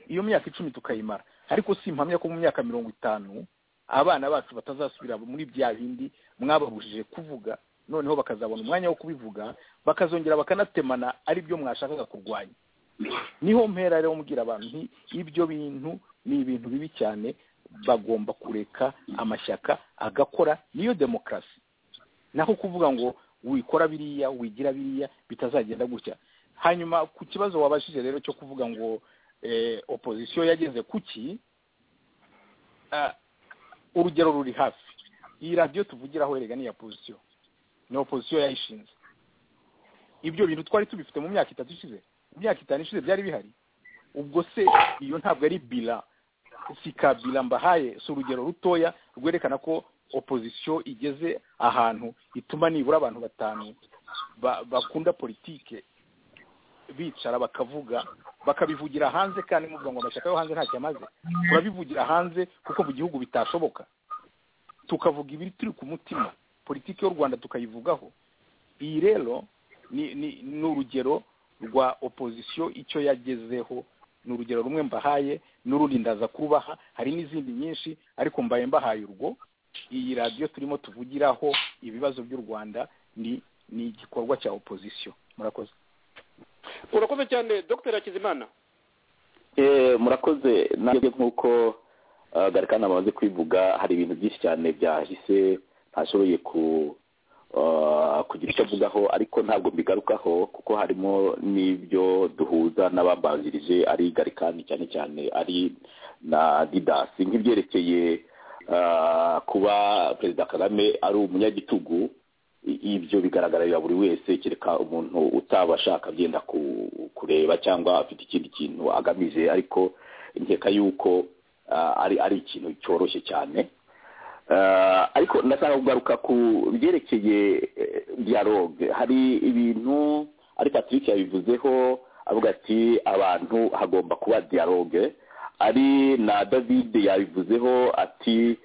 iyo myaka icumi tukayimara ariko si impamya ko mu myaka mirongo itanu abana bacu batazasubira muri bya bindi mwababujije kuvuga noneho bakazabona umwanya wo kubivuga bakazongera bakanatemana ari byo mwashakaga kurwanya niho mpera rero mubwira abantu nti ibyo bintu ni ibintu bibi cyane bagomba kureka amashyaka agakora niyo demokarasi naho kuvuga ngo wikora biriya wigira biriya bitazagenda gutya hanyuma ku kibazo wabashije rero cyo kuvuga ngo opozisiyo yageze kuki urugero ruri hafi iyi radiyo tuvugiraho erega ni iya pozisiyo ni opozisiyo yayishinze ibyo bintu twari tubifite mu myaka itatu ishize mu myaka itanu ishize byari bihari ubwo se iyo ntabwo ari bila si ka bila mbahaye si urugero rutoya rwerekana ko opozisiyo igeze ahantu ituma nibura abantu batanu bakunda politike bicara bakavuga bakabivugira hanze kandi muvuga ngo amashyaka yo hanze ntacyo amaze turabivugira hanze kuko mu gihugu bitashoboka tukavuga ibiri turi ku mutima politiki y'u rwanda tukayivugaho iyi rero ni urugero rwa opozisiyo icyo yagezeho ni urugero rumwe mbahaye n'urundi ndaza kubaha hari n'izindi nyinshi ariko mbaye mbahaye urwo iyi radiyo turimo tuvugiraho ibibazo by'u rwanda ni ni igikorwa cya opozisiyo murakoze urakoze cyane dr hakizimana murakoze nanjye nk'uko garikani amaze kwivuga hari ibintu byinshi cyane byahise ntashoboye kugira icyo avugaho ariko ntabwo mbigarukaho kuko harimo n'ibyo duhuza n'abambanjirije ari garikani cyane cyane ari na didasi nk'ibyerekeye kuba perezida kagame ari umunyagitugu ibyo bigaragarira buri wese kereka umuntu utaba ashaka byenda kureba cyangwa afite ikindi kintu agamije ariko nkeka yuko ari ari ikintu cyoroshye cyane ariko ndashaka kugaruka ku byerekeye dialogue hari ibintu ari patrick yabivuzeho avuga ati abantu hagomba kuba dialogue ari na david yabivuzeho ati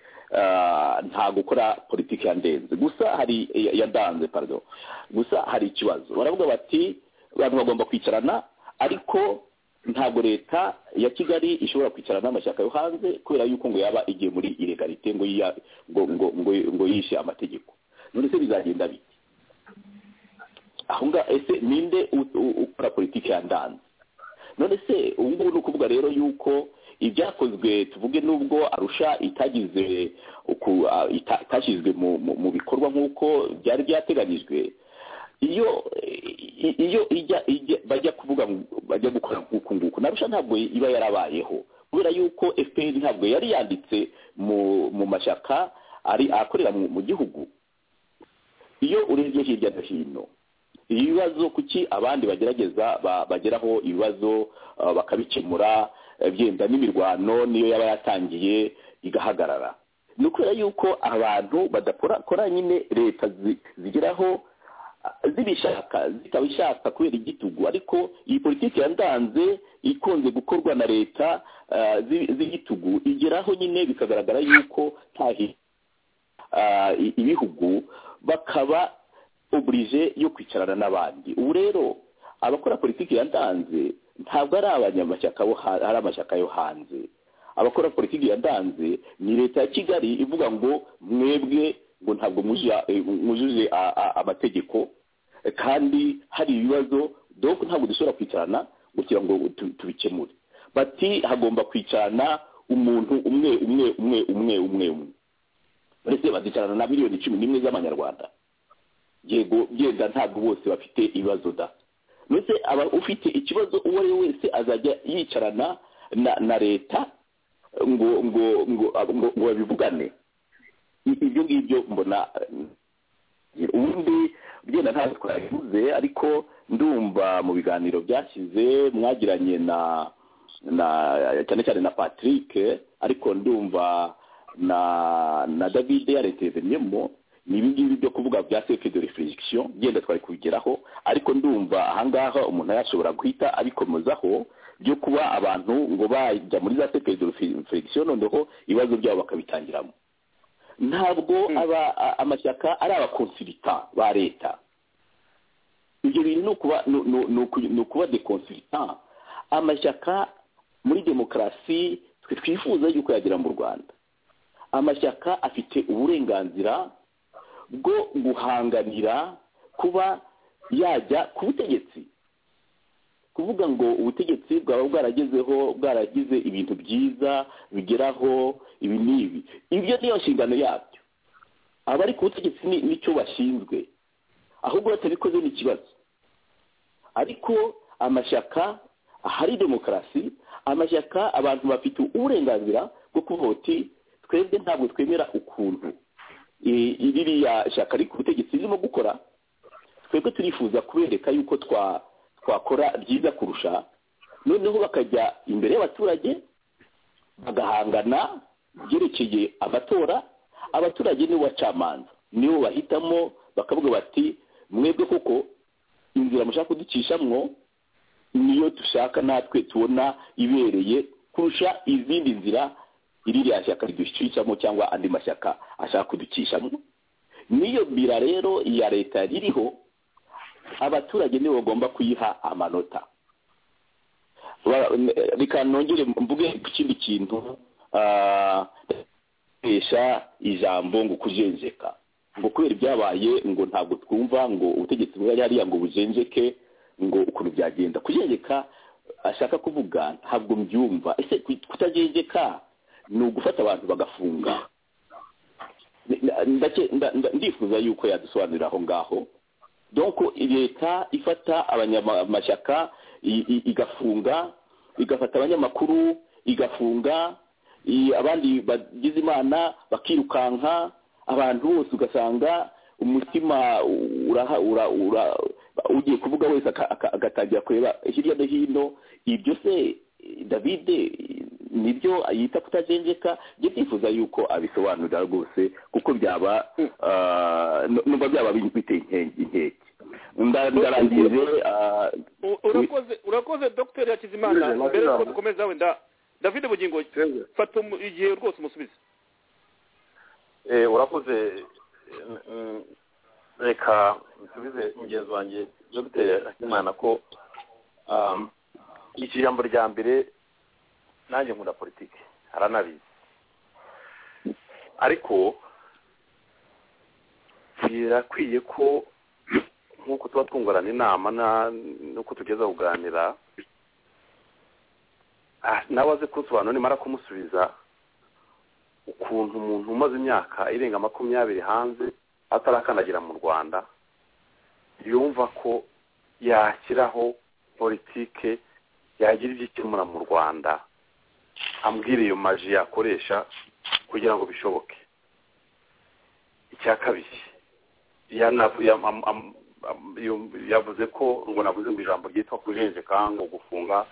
nta gukora politiki ya ndenze gusa hari yadanze parido gusa hari ikibazo baravuga bati abantu bagomba kwicarana ariko ntabwo leta ya kigali ishobora kwicarana n'amashyaka yo hanze kubera yuko ngo yaba igiye muri ilegalite ngo ngo yishe amategeko none se bizagenda bite aho ngaho ese ninde ukora politiki ya ndanze none se ubu ngubu ni ukuvuga rero yuko ibyakozwe tuvuge n'ubwo arusha itagize itashyizwe mu bikorwa nk'uko byari byateganyijwe iyo iyo bajya kuvuga bajya gukora nk'uku nguku narusha ntabwo iba yarabayeho kubera yuko efuperi ntabwo yari yanditse mu mashyaka ari akorera mu gihugu iyo urebye hirya no hino ibibazo kuki abandi bagerageza bageraho ibibazo bakabikemura byenda n'imirwano niyo yaba yatangiye igahagarara ni ukubera yuko abantu badakora nyine leta zigeraho zibishaka zikaba ishaka kubera igitugu ariko iyi politiki yandanze ikunze gukorwa na leta z'igitugu igeraho nyine bikagaragara yuko ntahi ibihugu bakaba uburije yo kwicarana n'abandi ubu rero abakora politiki yandanze ntabwo ari abanyamashyaka ari amashyaka yo hanze abakora politiki yadanze ni leta ya kigali ivuga ngo mwebwe ngo ntabwo mwujuje amategeko kandi hari ibibazo dore ntabwo dushobora kwicarana kugira ngo tubikemure bati hagomba kwicarana umuntu umwe umwe umwe umwe umwe umwe ndetse bazicarana na miliyoni cumi n'imwe z'amanyarwanda yego byenda ntabwo bose bafite ibibazo da ndetse aba ufite ikibazo uwo ari we wese azajya yicarana na leta ngo ngo ngo ngo babivugane ibyo ngibyo mbona ubundi byenda ntabwo twabivuze ariko ndumva mu biganiro byashyize mwagiranye na na cyane cyane na patrick ariko ndumva na na david yareteveniyemo ni ibingibi byo kuvuga bya seke de reflexion genda twari kubigeraho ariko ndumva ahangaha umuntu yashobora guhita abikomezaho byo kuba abantu ngo bajya muri za seke de reflexion noneho ibibazo byabo bakabitangiramo ntabwo aba amashyaka ari abakonsirita ba leta ibyo bintu ni ukuba dekonsirita amashyaka muri demokarasi twe twifuza yuko yagera mu rwanda amashyaka afite uburenganzira bwo guhanganira kuba yajya ku butegetsi kuvuga ngo ubutegetsi bwaba bwaragezeho bwaragize ibintu byiza bigeraho ibi n'ibi ibyo niyo nshingano yabyo abari ku butegetsi nicyo bashinzwe ahubwo batabikoze ni ikibazo ariko amashyaka ahari demokarasi amashyaka abantu bafite uburenganzira bwo kuvuga uti twebwe ntabwo twemera ukuntu i- ririya shyaka riri ku butegetsi ririmo gukora twebwe turifuza kubereka yuko twa- twakora byiza kurusha noneho bakajya imbere y'abaturage bagahangana byerekeye amatora abaturage nibo bacamanza nibo bahitamo bakavuga bati mwebwe kuko inzira mushaka kuducishamwo niyo dushaka natwe tubona ibereye kurusha izindi nzira iriya shyaka riducishamo cyangwa andi mashyaka ashaka kudukishamo niyo bira rero ya leta ririho abaturage nibo bagomba kuyiha amanota Ba- n- reka nongere mvuge ku kindi kintu ah, gukoresha ijambo ngo kujenjeka ngo kubera ibyabaye ngo ntabwo twumva ngo ubutegetsi bwari hariya ngo bujenjeke ngo ukuntu byagenda kujenjeka ashaka kuvuga ntabwo mbyumva ese ku- kutajenjeka ni ugufata abantu bagafunga Nda- ndake- nda- nda- ndifuza yuko yadusobanurira aho ngaho donc leta ifata abanyamashyaka i- i- igafunga igafata abanyamakuru igafunga i- abandi bagize imana bakirukanka abantu bose ugasanga umutima uraha ura, ura, ugiye kuvuga wese aka- aka- agatangira kureba hirya no hino ibyo se davide nibyo yita kutajenjeka njye ndifuza yuko abisobanurira rwose kuko byaba ah, nu- numva byaba bi- biteye inkengi- inkeke Nda- ndarangije ah, U- urakoze urakoze dr hakizimana Urakoze, urakoze. mbere yuko dukomeza wenda david bugingo fata umu- igihe rwose umusubize Eh, urakoze mm, mm, reka nsubize mugenzi wanjye dogiteri akimana ko um, iki jambo rya mbere nanjye nkunda politiki aranabizi ariko birakwiye ko nk'uko tuba twungurana inama na- n'uko tugeza kuganira ah, nawe aze kunsobanura nimara kumusubiza ukuntu umuntu umaze imyaka irenga makumyabiri hanze atarakandagira mu rwanda yumva ko yashyiraho politike yagira ibyo ikemura mu rwanda ambwira iyo maji yakoresha kugira ngo bishoboke icya kabiri yana- ya- am- am- am- yu- yavuze ko ngo navuze ngo ijambo ryitwa kujenjeka ngo gufunga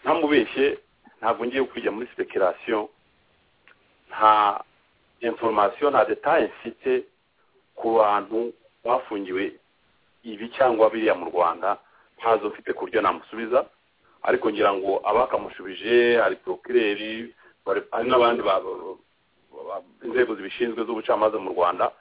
ntamubeshye ntabwo ngiye kujya muri speculation nta inforomasiyo nta detaye mfite ku bantu bafungiwe ibi cyangwa biriya mu rwanda ntazo mfite ku buryo namusubiza ariko ngira ngo abakamushubije hari porokireri bari- hari n'abandi ba- ba- inzego zibishinzwe z'ubucamanza mu rwanda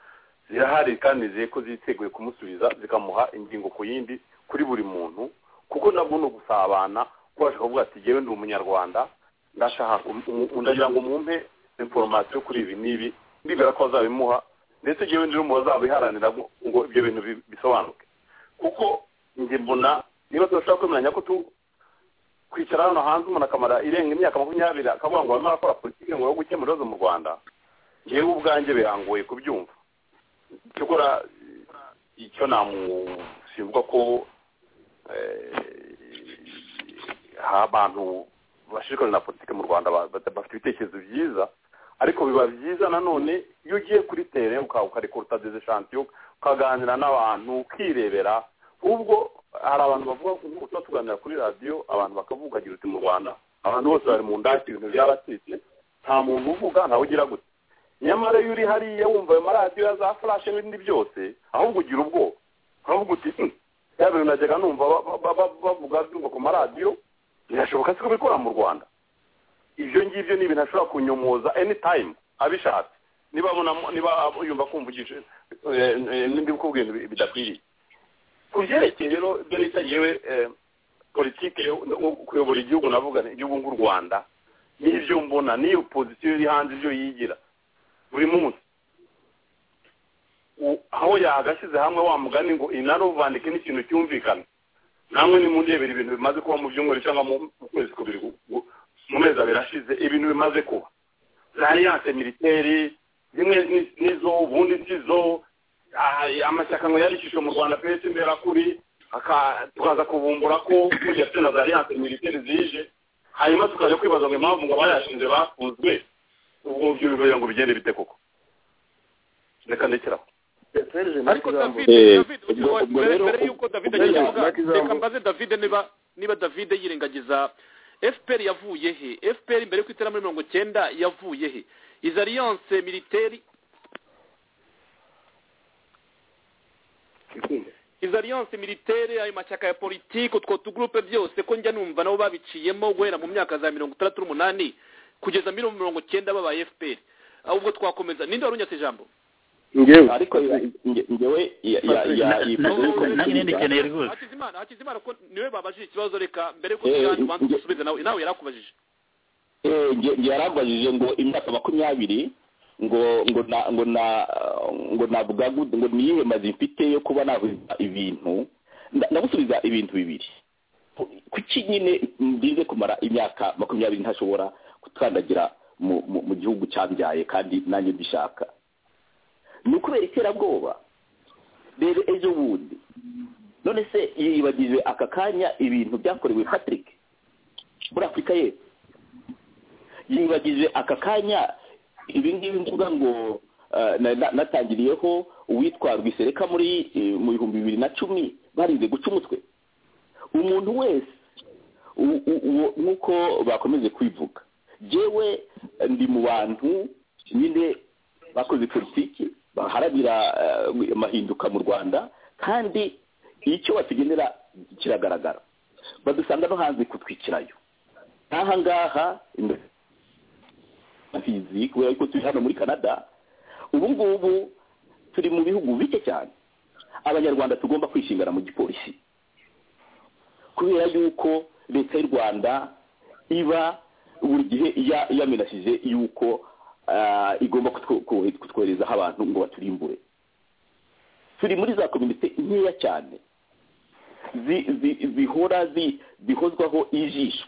zirahari kandi nizeye ko ziteguye kumusubiza zikamuha ingingo ku yindi kuri buri muntu kuko nabwo ni ugusabana ko bashaka kuvuga ati yewe ndi umunyarwanda ndashaka kum- umu- ndagira ngo mumpe inforomasiyo kuri ibi n'ibi ndibwira ko bazabimuha ndetse njyewe ndi n'umuntu wazabiharanira ngo ngo ibyo bintu bi- bisobanuke kuko njye mbona niba tudashobora kwemeranya ko tu- kwicara hano hanze umuntu akamara irenga imyaka makumyabiri akavuga ngo barimo arakora politiki ngo yo gukemura ibibazo mu rwanda njyewe ubwanjye birangoye kubyumva cyokora eh, icyo namusimbuka ko eh, abantu bashishikajwe na politiki mu rwanda ba- ba- bafite ibitekerezo byiza ariko biba byiza nanone iyo ugiye kuri tere uka- ukarekura utadezeshantiyo ukaganira n'abantu ukirebera ubwo hari abantu bavuga ngo tuba tuganira kuri radiyo abantu bakavuga agira uti mu rwanda abantu bose bari mu ndaki ibintu byaracitse nta muntu uvuga ntawe ugira gutya nyamara iyo uri hariya wumva ayo maradiyo ya za furashe n'ibindi byose ahubwo ugira ubwoba uravuga uti "Hmm, ya bintu najyaga numva ba- ba- ba- ba- bavuga byumva ku maradiyo birashoboka se ko bikora mu rwanda ibyo ngibyo ni ibintu ashobora kunyomoza anytime abishatse niba abonamo- niba yumva kumvugisha eh, eh, nimba kubwira ibintu bidakwiriye ku byerekeye rero ibyo bita yewe politiki yo yo kuyobora igihugu navuga ni igihugu nk'u rwanda n'ibyo mbona n'iyo pozisiyo iri hanze ibyo yigira buri munsi U- aho yagashyize hamwe wa mugani ngo inaruvandike n'ikintu cyumvikana namwe nimundebera ibintu bimaze kuba mu byumweru cyangwa mu mu kwezi kubiri gu- gu- mu mezi abiri ashize ibintu bimaze kuba za aliyanse militeri zimwe ni- nizo ubundi sizo ah, amashyaka ngo yarishijwe mu rwanda pesi mberakuri aka- tukaza kubumbura ko burya se na za aliyanse militeri zije hanyuma tukajya kwibaza ngo impamvu ngo abayashinze bafunzwe ubwo ngubwo bivuye ngo bigende bite koko reka ndekeraho ariko david Eh, david ubwo- ubwo mbere rero- mbere yuko david ubwo agiye rero kuvuga Black Zambo- reka mbaze david niba niba david yirengagiza fpr yavuye he fpr mbere y'uko itera muri mirongo icyenda yavuye he izi alliance militaire izi alliance militaire ayo mashyaka ya politiki utwo tugurupe byose ko njya numva nabo babiciyemo guhera mu myaka za mirongo itandatu n'umunani kugeza muri mirongo icyenda babaye fpr ahubwo twakomeza ninde wari unyatse ijambo ngewe ariko ngewe Na- na- nanjye yayivuze nindikeneye rwose hakizimana hakizimana ko niwe babajije ikibazo reka mbere yuko Eh, tujyana ubanza nge- usubize nawe nawe yarakubajije Eh, nge- nge yarabajije ngo imyaka makumyabiri ngo ngo na ngo na ngo navuga gut- ngo niyihe mazi mfite yo kuba navuga ibintu nda- ndagusubiza ibintu bibiri Ku- kuki nyine ndize kumara imyaka makumyabiri ntashobora gutandagira mu mu- mu gihugu cyambyaye kandi nanjye mbishaka ni ukubera iterabwoba rero ejo bundi none se yibagije aka kanya ibintu byakorewe patrick muri afurika y'epfo yibagije aka kanya ibi ngibi mvuga ngo eh, na- na- natangiriyeho uwitwa rwisereka muri eh, mu bihumbi bibiri na cumi barinze guca umutwe umuntu wese u- u- uwo- nk'uko bakomeje kwivuga jewe eh, ndi mu bantu nyine bakoze politiki baharanira eh, amahinduka mu rwanda kandi icyo batugenera kiragaragara badusanga no hanze kutwikirayo nk'aha ngaha imbere fizi kubera ko turi hano muri canada ubu ngubu turi mu bihugu bike cyane abanyarwanda tugomba kwishingana mu gipolisi kubera yuko leta y'u rwanda iba buri gihe iya- yamenashije yuko ah, igomba kutwo- kohe- kutwoherezaho abantu ngo baturimbure turi muri za komite nkeya cyane zi- zi- zihora zi- zihozwaho ijisho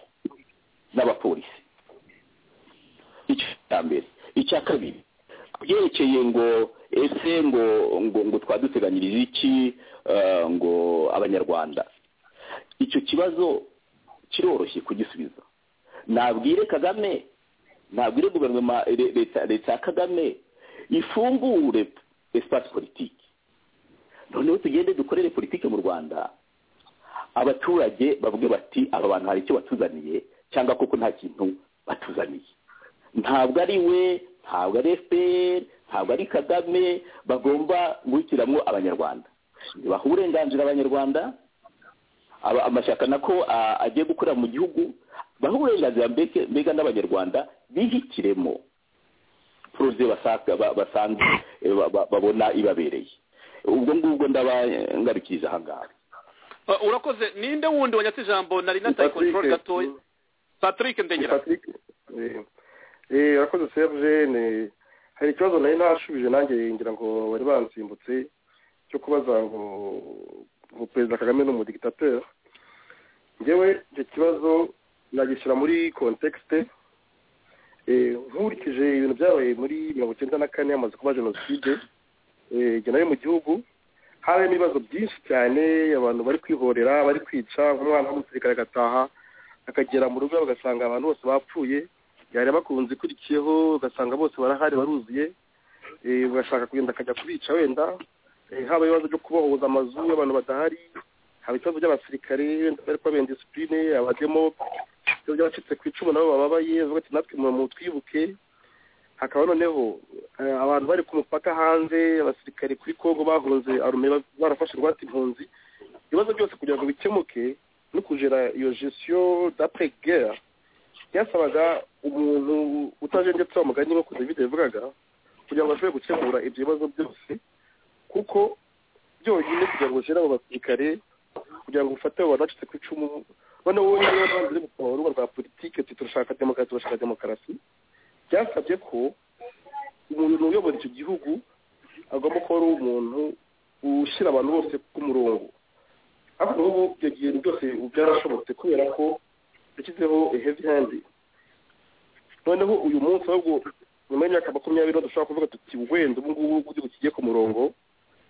n'abapolisi icyo cya mbere icya kabiri byerekeye ngo ese ngo ngo ngo twaduteganyirije iki eh, ngo abanyarwanda icyo kibazo kiroroshye kugisubiza nabwire kagame nabwire guverinoma le- leta leta ya kagame ifungure espace politiki noneho tugende dukorere politiki mu rwanda abaturage bavuge bati aba bantu hari icyo batuzaniye cyangwa koko nta kintu batuzaniye ntabwo ari we ntabwo ari fpr ntabwo ari kagame bagomba guhitiramo abanyarwanda ntibaha uburenganzira abanyarwanda aba- amashyaka nako a- agiye gukorera mu gihugu baha uburenganzira mbeke- mbega n'abanyarwanda bihitiremo poroze basanga ba- basange, eh, ba- ba- babona ibabereye ubwo ngubwo ndabangarukiriza ahangaha Uh, urakoze ninde wundi wanyatse ijambo nari nataye Patrick. control gatoya patrick ndengera Patrick eh, eh, urakoze Serge ni hari ikibazo nari nashubije nanjye ngira ngo bari bansimbutse cyo kubaza ngo ngo perezida kagame ni umudikitateur ngewe icyo kibazo nagishyira muri kontekisite nkurikije ibintu byabaye muri mirongo icyenda na kane hamaze kuba jenoside eh, jye nayo mu gihugu habayemo ibibazo byinshi cyane abantu bari kwihorera bari kwica nk'umwana w'umusirikare agataha akagera mu rugo bagasanga abantu bose bapfuye yareba ku nzu ikurikiyeho ugasanga bose barahari baruzuye eh, ugashaka kugenda akajya kubica wenda Eh, haba ibibazo byo kubohoza amazu y'abantu badahari haba ibibazo by'abasirikare wenda bari kubabenda disipurine abademo ibibazo by'abacitse ku icumu nabo bababaye bavuga ati natwe mu- mu twibuke hakaba noneho eh, abantu bari ku mupaka hanze abasirikare kuri kongo bahunze arume ba- barafashe ingwate impunzi ibibazo byose kugira ngo bikemuke no kugera iyo gestion d'après guerre byasabaga umuntu utajenjetse wa mugani nk'uko david yavugaga kugira ngo ashobore gukemura ibyo bibazo byose kuko byonyine kugira ngo ugere abo basirikare kugira ngo ufate abo bantu bacitse ku icumu noneho wowe niba banze uri gukora urubuga rwa politiki uti turashaka demokarasi turashaka demokarasi byasabye ko umuntu uyobora icyo gihugu agomba kuba ari umuntu ushyira abantu bose ku murongo ariko ubu ibyo bintu byose ubu byarashobotse kubera ko yashyizeho heavy hand noneho uyu munsi ahubwo nyuma y'imyaka makumyabiri dushobora kuvuga tuti wenda ubu ngubu igihugu kigiye ku murongo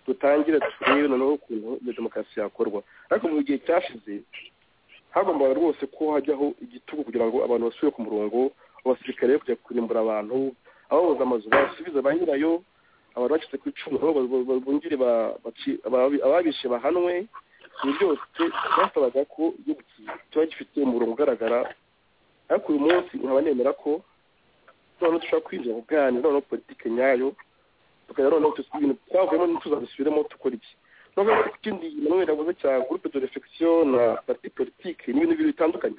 dutangire turebe noneho ukuntu iyo demokarasi yakorwa ariko mu gihe cyashize hagombaga rwose ko hajyaho igitugu kugira ngo abantu basubire ku murongo abasirikare be kujya kurimbura abantu ababuze amazu basubize ba nyirayo abantu bacitse ku icumu nabo bungire ababishe bahanwe ibi byose byasabaga ko igihugu kiba gifite umurongo ugaragara ariko uyu munsi nkaba nemera ko noneho dushobora kwinjira kuganira noneho politike nyayo tukajya noneho ibintu twavuyemo ntituzabisubiremo dukora iki noneho ikindi nanone yavuze cya gurupe de refegisiyo na parti politike ni ibintu bibiri bitandukanye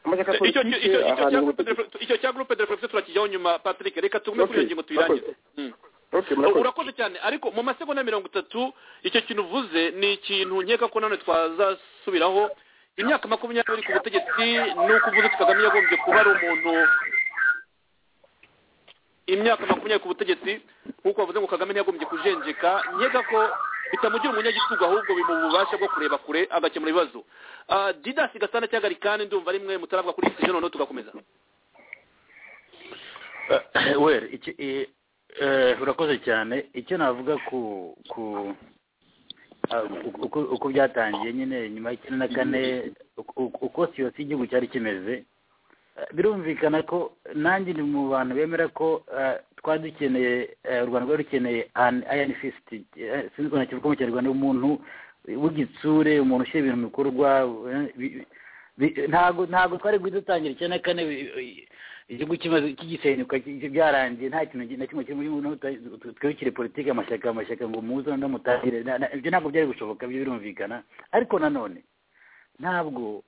amashyaka icyo politike icyo- icyo cya ahantu groupe de reflexion- icyo cya groupe de reflexion turakijyaho nyuma patrick reka tugume kuri iyo Murakoze. ngingo tuyirangize Mm. Okay, murakoze. urakoze cyane ariko mu masegonda mirongo itatu icyo kintu uvuze ni ikintu nkeka ko nanone twazasubiraho imyaka makumyabiri ku butegetsi ni uko uvuze ko kagame yagombye kuba ari umuntu imyaka makumyabiri ku butegetsi nk'uko bavuze ngo kagame ntiyagombye kujenjeka nkeka ko bitamugira umunyagitugu ahubwo bimuha ububasha bwo kureba kure agakemura ibibazo Ah, didasi gasana cyangwa rikani ndumva rimwe mutarabwa kuri iki noneho tugakomeza wera iki i- eh, urakoze cyane icyo navuga ku ku ah, uko- uko- uko byatangiye nyine nyuma y'icyenda na kane uko- uko- uko siyo igihugu cyari kimeze eh, birumvikana ko nanjye ni mu bantu bemera ko eh, twari dukeneye eh, u rwanda rwari rukeneye ayani fisiti sinzi ukuntu nakivuga mu kinyarwanda umuntu w'igitsure umuntu ushyira ibintu mu bikorwa eh, bi- bi- ntago ntago twari guhita dutangira icyenda na kane bi- igihugu kimaze kigisenyuka ki- byarangiye nta kintu na kimwe kirimo n'ubu twibukire politiki amashyaka amashyaka ngo muze noneho mutangire Na- na- ibyo ntabwo byari gushoboka byo birumvikana ariko nanone ntabwo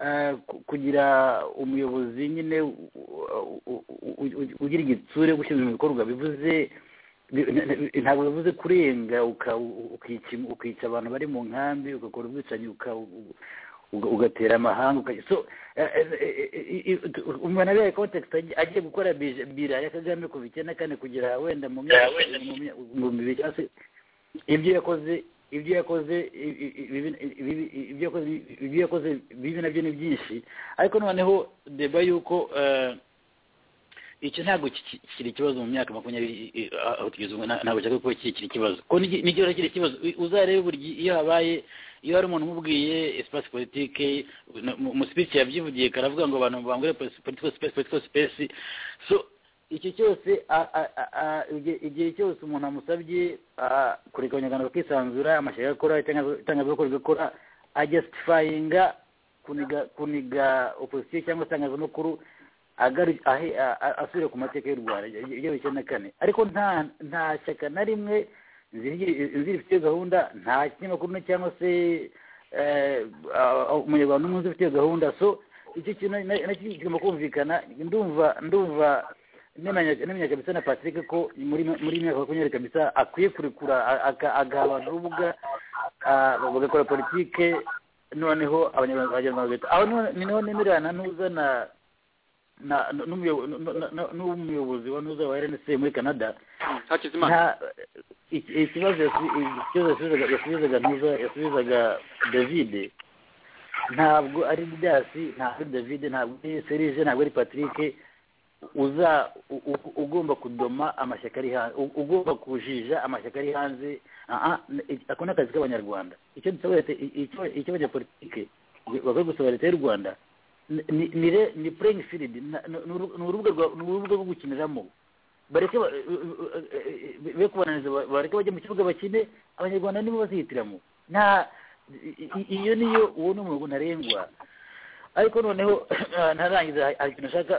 eh, ku- kugira umuyobozi nyine u- u- u- u- u- ugira igitsure gushyira ibintu mu bikorwa bivuze bi- na- na- ntabwo bivuze kurenga uka- u- ukica ukica abantu bari mu nkambi ugakora ubwicanyi uka- u- uga- ugatera amahanga ukagira so umuntu abereye kontekisi agiye gukora bije- bira ya kagame kuva icyenda kane kugera wenda mu myaka mu myaka- mu bibiri cyangwa se ibyo yakoze ibyo yakoze i- i- i- ibibi- ibibi- ibyo yakoze ibyo yakoze bibi nabyo ni byinshi ariko noneho deba y'uko eh, icyo ntabwo kiki- kiri ikibazo mu myaka makumyabiri i- i- aho tugeze ubu nta- ntabwo cyakora kuba kikiri ikibazo ko nigi- nigihora kiri ikibazo U- uzarebe buri gihe iyo habaye iyo hari umuntu umubwiye espace politique no- mu- mu speech yabyivugiye karavuga ngo abantu bangure pos- political space political space so iki cyose a- a- a- a- igihe- igihe cyose umuntu amusabye a- kureka abanyarwanda bakisanzura amashyaka akora itanga- itangazamakuru rigakora ajustifyinga kuniga kuniga opposition cyangwa itangazamakuru agaru- ahe- a- a- asubire ku mateka y'u rwanda ibyo icyenda na kane ariko nta nta shyaka na rimwe zifite gahunda nta kinyamakuru na cyangwa se eh, a- a- umunyarwanda umwe uzi ufite gahunda so icyo kintu na- nacyo kigomba kumvikana ndumva ndumva nemenya nemenya kabisa na patrick ko muri muri iyi myaka makumyabiri kabisa akwiye kurekura a- aka- agaha abantu urubuga ah, bagakora politike noneho abanyarwanda abanyarwanda bagahita aho niho- ni niho nemerana n'uzana na- n- n'umuyobo- n- n- n- n'umuyobozi wa nuza wa rnc muri canada hakizimana nta iki- ikibazo yasi- ikibazo yasubizaga yasubizaga ntuza yasubizaga david ntabwo ari didasi ntabwo ari david ntabwo ari serije ntabwo ari patrick uza u- u- ugomba kudoma amashyaka ari hanze u- ugomba kujija amashyaka ari hanze Ah, ah, n- ako ni akazi k'abanyarwanda icyo dusaba leta i- icyo- icyo abanyapolitike bakwiye gusaba leta y'u rwanda ni- ni- ni re- ni playing field na- ni uru- ni urubuga rwa- ni urubuga rwo gukiniramo bareke ba- be kubananiza ba- bareke bajye mu kibuga bakine abanyarwanda nibo bazihitiramo nta i- i- iyo niyo uwo ni umurongo ntarengwa ariko noneho ntarangiza hari- hari ikintu nshaka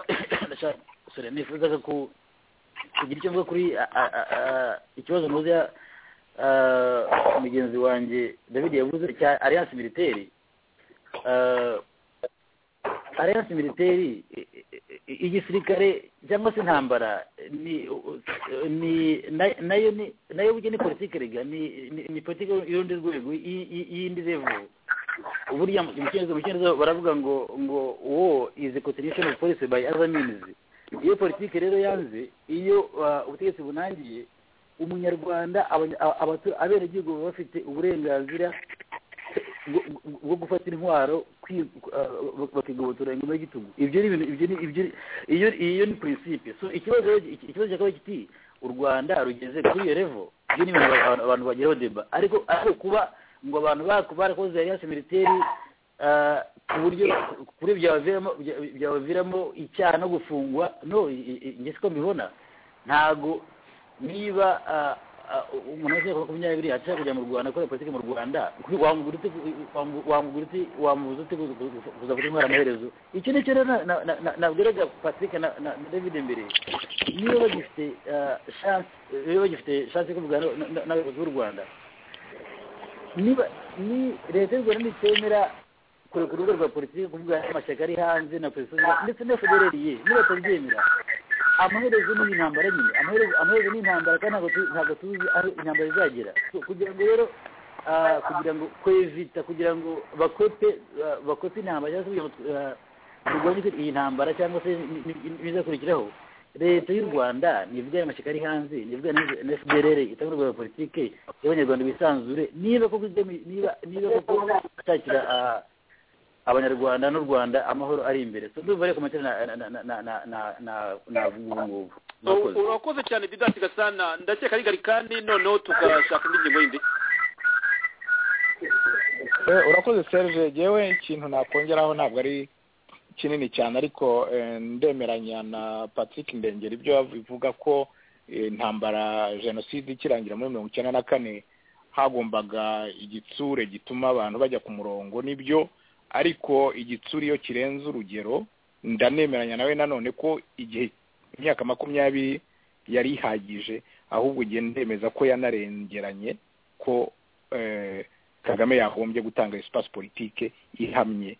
nashaka sorry, nifuzaga ku kugira icyo mvuga kuri a- a- a- a- ikibazo muzi mugenzi wanjye david yavuze cya alliance militaire Ah, alliance militaire i- i- i- igisirikare cyangwa se intambara ni ni na- nayo ni nayo burya ni politike rega ni ni- ni politike y'urundi rwego y- y- y'indi level burya mu cyongereza mu cyongereza baravuga ngo ngo war is a continuation of policy by other means iyo politike rero yanze iyo ah, ubutegetsi bunangiye umunyarwanda abanya- a- abatu- abenegihugu baba bafite uburenganzira bwo- bwo- bwo gufata intwaro kwi- ah, bakigobotora ingoma y'igitugu ibyo ni ibintu ibyo ni ibyo ni- iyo iyo ni principe so ikibazo rero- iki- ikibazo cyakaba kiti u rwanda rugeze kuri iyo level ibyo ni ibintu abantu- abantu bageraho deba ariko ariko kuba ngo abantu baku barakoze alliance militaire eh, ku buryo ku buryo byabaviramo bya- byabaviramo icyaha no gufungwa no i- i- njye siko mbibona ntago niba ah, ah, umuntu wese yakora makumyabiri ashaka kujya mu rwanda akora politiki mu rwanda ku- wamugura ute wambu- wamugura ute wamubuza ute kuza- kuza- kuza gutwara amaherezo icyo ni cyo rero na- na- na- na- nabwiraga patrick na na- na david mbere niba bagifite ah, chance niba bagifite chance yo kuvugana na- na- n'abayobozi b'u rwanda niba ni leta y'u rwanda nitemera kureka urubuga rwa politiki kuvuga amashyaka ari hanze na polisi z'u Rwanda, ndetse na federaliye niba batabyemera amaherezo ni intambara nyine amaherezo amaherezo ni intambara kandi ntabwo tu- ntabwo tuzi aho intambara izagera So, kugira ngo rero ah, kugira ngo kwevita kugira ngo bakwepe ah, bakwepe intambara cyangwa se kugira ngo ah, turwanye iyi ntambara cyangwa se ni- ni- ni- ibizakurikiraho leta y'u rwanda nivugane amashyaka ari hanze nivugane na- na fdrr itanga urwego rwa politike y'abanyarwanda bisanzure niba koko igami- niba niba koko gushakira ah, abanyarwanda n'u rwanda amahoro ari imbere So, ndumva rero komantere na na na na na na na navuga ubu ngubu Murakoze. urakoze cyane didasi gasana ndakeka ari garikani noneho tugashaka indi ngingo yindi Eh, urakoze serge yewe ikintu nakongeraho ntabwo ari kinini cyane ariko eh, ndemeranya na patrick ndengera ibyo bivuga ko eh, intambara jenoside ikirangira muri mirongo icyenda na kane hagombaga igitsure gituma abantu bajya ku murongo n'ibyo ariko igitsure iyo kirenze urugero ndanemeranya nawe nanone ko igihe imyaka makumyabiri yari ihagije ahubwo igihe ndemeza ko yanarengeranye ko eh, kagame yahombye gutanga espace politique ihamye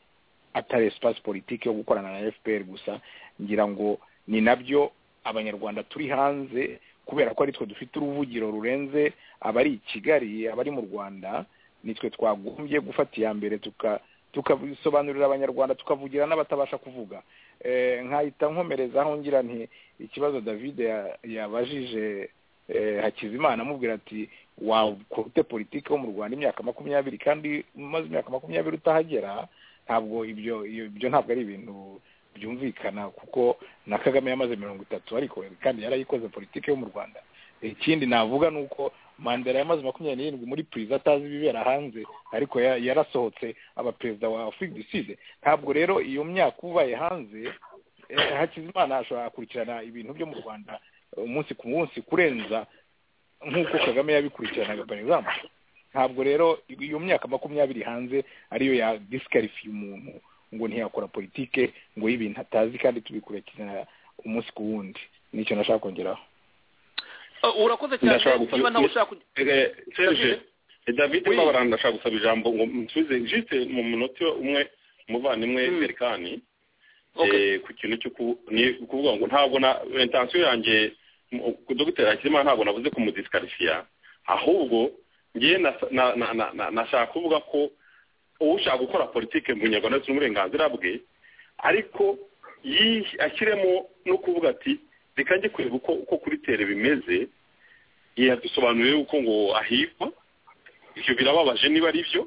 atari espace politique yo gukorana na fpr gusa ngira ngo ni nabyo abanyarwanda turi hanze kubera ko aritwe dufite uruvugiro rurenze abari i kigali abari mu rwanda nitwe twagombye gufata iya mbere tuka tukabisobanurira abanyarwanda tukavugira n'abatabasha kuvuga eh, nkahita nkomerezaho ngira nti ikibazo david ya- yabajije eh, hakizimana amubwira ati wakora ute politiki wo mu rwanda imyaka makumyabiri kandi umaze imyaka makumyabiri utahagera ntabwo ibyo iyo- ibyo ntabwo ari ibintu byumvikana kuko na kagame yamaze mirongo itatu ariko kandi yarayikoze politiki yo mu rwanda ikindi navuga ni uko mandela yamaze makumyabiri n'irindwi muri puriza atazi ibibera hanze ariko ya- yarasohotse aba perezida wa afurika du sud ntabwo rero iyo myaka ubaye hanze eh, hakizimana ashobora gukurikirana ibintu byo mu rwanda eh, umunsi ku munsi kurenza nk'uko kagame yabikurikiranaga for example ntabwo rero iyo myaka makumyabiri hanze ariyo ya disikarifiye umuntu ngo ntiyakora politike ngo y'ibintu atazi kandi tubikurikirana umunsi ku wundi nicyo nashaka kongeraho Eh, urakoze Ndashaka cyane gufata- niba nawe ushaka kugi- Eh, Serge David Oui. Mabara ndashaka gusaba ijambo ngo musubize jisite mu munota umwe umuvandimwe Mm. Berkani Okay. eh, ku kintu cyo ku- ni ukuvuga ngo ntabwo na intensiyo yanjye mu- ku dogiteri Hakizimana ntabwo navuze kumudisikarifiya ahubwo ngewe nasa- na- na- na- na- nashaka kuvuga ko ushaka gukora politike mu nyarwanda ndetse n'uburenganzira bwe ariko yi- ashyiremo no kuvuga ati reka njye kureba uko uko kuri tere bimeze yadusobanuriye uko ngo ahigwa ibyo birababaje niba ari byo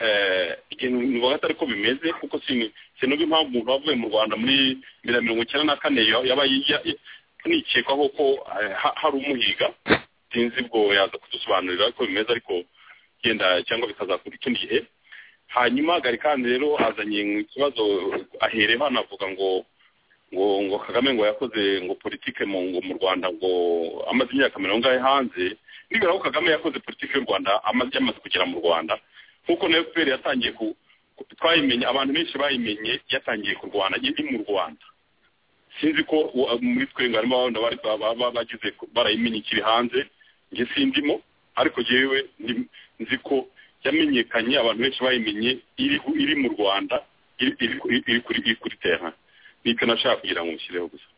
eh, ikintu nuvuga atari ko bimeze kuko sin- sinumva impamvu umuntu wavuye mu rwanda muri bibiri na mirongo icyenda na kane ya- yaba yijya- nikekaho ko eh, ha- hari umuhiga sinzi ubwo yaza kudusobanurira ko bimeze ariko genda cyangwa bikazakura ikindi gihe hanyuma gari kandi rero azanye ikibazo ahereho anavuga ngo ngo ngo kagame ngo yakoze ngo politike mu ngo mu rwanda ngo amaze imyaka mirongo ingahe hanze nibwira ko kagame yakoze politike y'u rwanda amaze yamaze kugera mu rwanda nk'uko na fpr yatangiye ku ku- twayimenye abantu benshi bayimenye yatangiye kurwana indi mu rwanda sinzi ko wa- muri twe ngo harimo abana bari ba- ba- ba- bagize ku- barayimenyekira hanze njye sindimo ariko jewe ndi- nzi ko yamenyekanye abantu benshi bayimenye iri iri mu rwanda iri iri kuri- iri kuri iri kuri terrain nicyo nashaka kugira ngo mushyireho gusa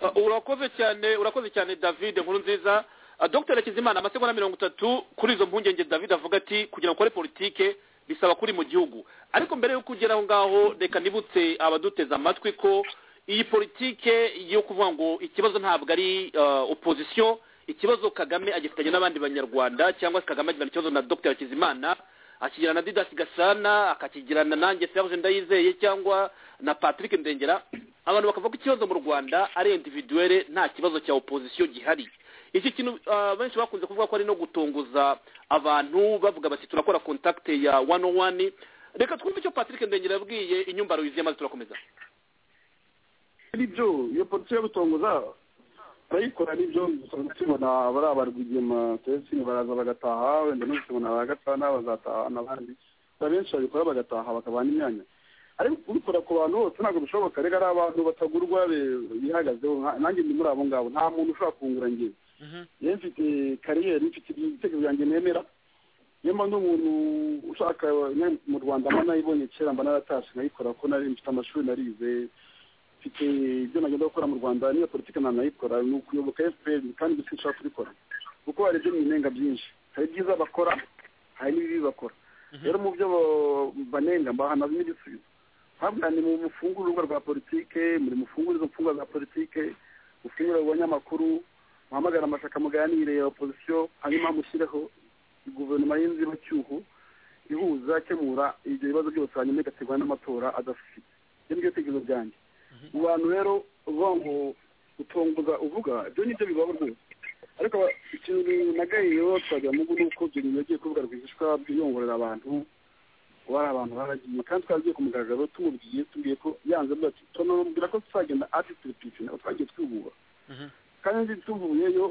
Eh, urakoze cyane urakoze cyane david nkuru nziza Eh, dr hakizimana amasegonda mirongo itatu kuri izo mpungenge david avuga ati kugira ngo ukore politike bisaba kuri mu gihugu ariko mbere yo kugera aho ngaho reka nibutse abaduteze amatwi ko iyi politike yo kuvuga ngo ikibazo ntabwo ari eh, opposition ikibazo kagame agifitanye n'abandi banyarwanda cyangwa se kagame agirana ikibazo na dr hakizimana akigirana na didasi gasana akakigirana nanjye serge ndayizeye cyangwa na patrick ndengera abantu bakavuga ko ikibazo mu rwanda ari individuelle nta kibazo cya opposition gihari iki kintu ah, benshi bakunze kuvuga ko ari no gutunguza abantu bavuga bati turakora contact ya one on one reka twumve icyo patrick ndengera yabwiye inyumbaro yuzuye maze turakomeza nibyo iyo polisi yo gutongoza barayikora nibyo usanga tubona bari abarwigema tesi baraza bagataha wenda no tubona bagatana bazataha n'abandi abenshi babikora bagataha bakabana imyanya ariko kubikora ku bantu bose ntabwo bishoboka reka ari abantu batagurwa be- bihagazeho nka- nanjye ndi muri abo ngabo nta muntu ushobora kungura ngewe yewe mfite kariyeri mfite ibitekerezo byanjye nemera niyo mpamvu umuntu ushaka ne- mu rwanda mba nayibonye kera mba naratashe nkayikora ko nari mfite amashuri narize mfite ibyo nagenda gukora mu rwanda niyo politiki nta nayikora ni ukuyoboka fpr kandi gusa nshaka kubikora kuko hari ibyo mwinenga byinshi hari ibyiza bakora hari n'ibibi bakora rero mu byo bo- banenga mbahanazamo igisubizo ntabwo ni mu mufungurwa rwa politike muri mufungurizo mfungwa za politike mufungure abanyamakuru muhamagare amashaka muganire ya opozisiyo hanyuma mushyireho guverinoma y'inzibacyuho ihuza akemura ibyo bibazo byose hanyuma igategura n'amatora adafite ibyo ni byo bitekerezo byanjye mu bantu rero uvuga ngo utongoza uvuga ibyo ni byo bibaho rwose ariko aba- ikintu nagayeho twagira mugu ni uko ibyo bintu yagiye kuvuga rwihishwa byiyongorera abantu kuba ari abantu baragiye kandi twagiye ku mugaragaro tumubwiye tubwiye ko yanze avuga ati tunamubwira ko tuzagenda atitire pipi ntabwo twagiye twihura kandi tuvuyeyo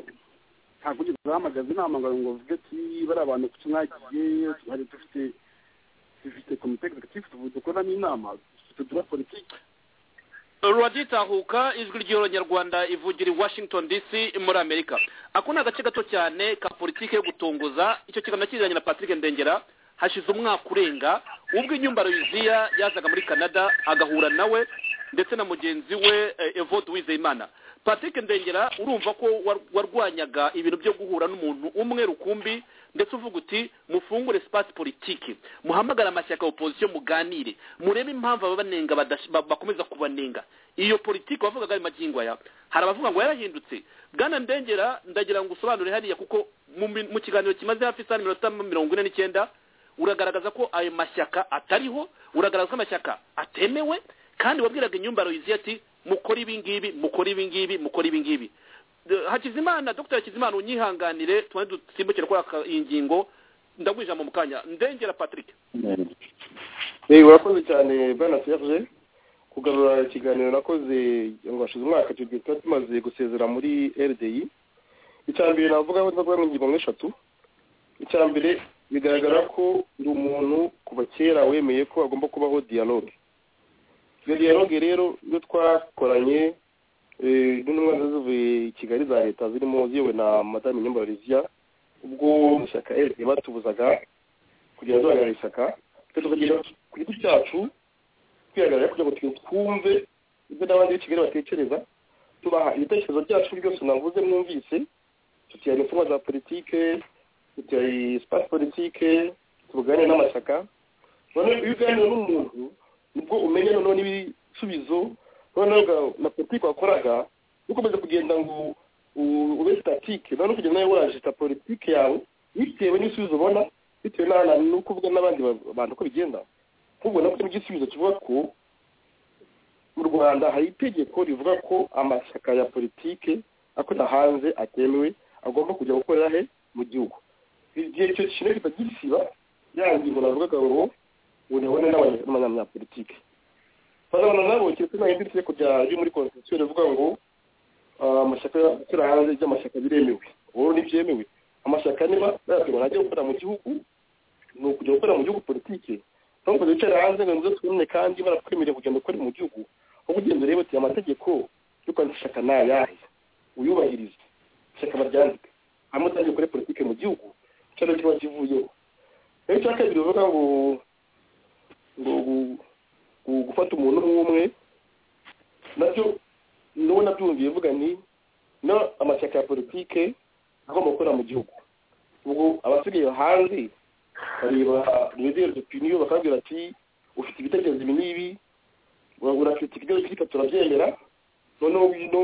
ntabwo ugeze uhamagaza inama ngo ngo uvuge ati bari abantu ku kimwagiye hari dufite dufite komite executive tuvuye dukoramo inama dufite dura politiki ruragitahuka ijwi ry'abanyarwanda ivugira i washington dc muri amerika ako ni agace gato cyane ka politiki yo gutunguza icyo kiganiro kizanye na patrick ndengera hashize umwaka urenga ubwo inyumbaro yuziya yazaga muri canada agahura nawe ndetse na mugenzi we eh, evode wizeyimana patrick ndengera urumva ko war- warwanyaga ibintu byo guhura n'umuntu umwe rukumbi ndetse uvuga uti mufungure sipasi politiki muhamagare amashyaka ya opozisiyo muganire murebe impamvu ababanenga badash- ba- bakomeza kubanenga iyo politiki wavugaga ayo magingo aya hari abavuga ngo yarahindutse bwana ndengera ndagira ngo usobanure hariya kuko mu mi- mu kiganiro kimaze hafi isaha n'iminota mirongo ine n'icyenda uragaragaza ko ayo mashyaka atariho uragaragaza ko amashyaka atemewe kandi wabwiraga inyumbaro yuzuye ati mukore ibi ngibi mukore ibi ngibi mukore ibi ngibi D- hakizimana dr hakizimana unyihanganire tubanze dusimbukire kuri aka- iyi ngingo ndaguha ijambo mu kanya ndengera patrick Eh, urakoze cyane bwana serge kugarura ikiganiro nakoze ngo hashize umwaka icyo gihe tuba tumaze gusezera muri rdi icya mbere navuga ko ndavuga ingingo nk'eshatu icya mbere bigaragara ko uri umuntu kuva kera wemeye ko hagomba kubaho dialogue iyo dialogue rero iyo twakoranye eh, n'intumwa ziba zivuye i kigali za leta zirimo ziyowe na madame nyumbarizia ubwo mu ishyaka rd batubuzaga kugira duhagarara ishyaka twe tukagera ku giti cyacu twihagarara kugira ngo twe twumve ibyo n'abandi b'i kigali batekereza tubaha ibitekerezo byacu byose navuze mwumvise tutiyara imfungwa za politike tutiyara sipasi politike tuganira n'amashyaka noneho iyo uganira n'umuntu nibwo umenya noneho n'ibisubizo noneho uga- na politiki wakoraga ukomeza kugenda ngo u- ube statike noneho kugenda nawe wajita politike yawe bitewe n'ibisubizo ubona bitewe n'ahantu ni ukuvuga n'abandi ba- bantu uko bigenda nk'ubwo nabwo igisubizo kivuga ko mu rwanda hari itegeko rivuga ko amashyaka ya politike akorera hanze atemewe agomba kujya gukorera he mu gihugu igihe icyo kintu kita gisiba ya ngingo navugaga ngo unabone n'abanyapolitike bazabona nabo keretse nahindi itegeko rya ryo muri constitution rivuga ngo ah, amashyaka akorera hanze ry'amashyaka biremewe ubu ntibyemewe amashyaka niba bayategura ajya gukorera mu gihugu ni ukujya gukorera mu gihugu politike aho kujya wicara hanze ngo nzo twumve kandi barakwemerera kugenda ukora mu gihugu aho kugenda urebe uti amategeko yo kwandika ishyaka ni ayahe uyubahirize ishyaka baryandike hanyuma utangiye ukore politike mu gihugu icyaro kiba kivuyeho rero icya kabiri uvuga ngo ngo gu- gu- gufata umuntu nk'umwe nabyo nuwo nabyumviye mvuga ni no amashyaka ya politike agomba gukorera mu gihugu ubwo abasigaye hanze bareba radiyo dupiniyo bakabwira ati ufite ibitekerezo ibi n'ibi urafite ibitekerezo byitwa turabyemera noneho wino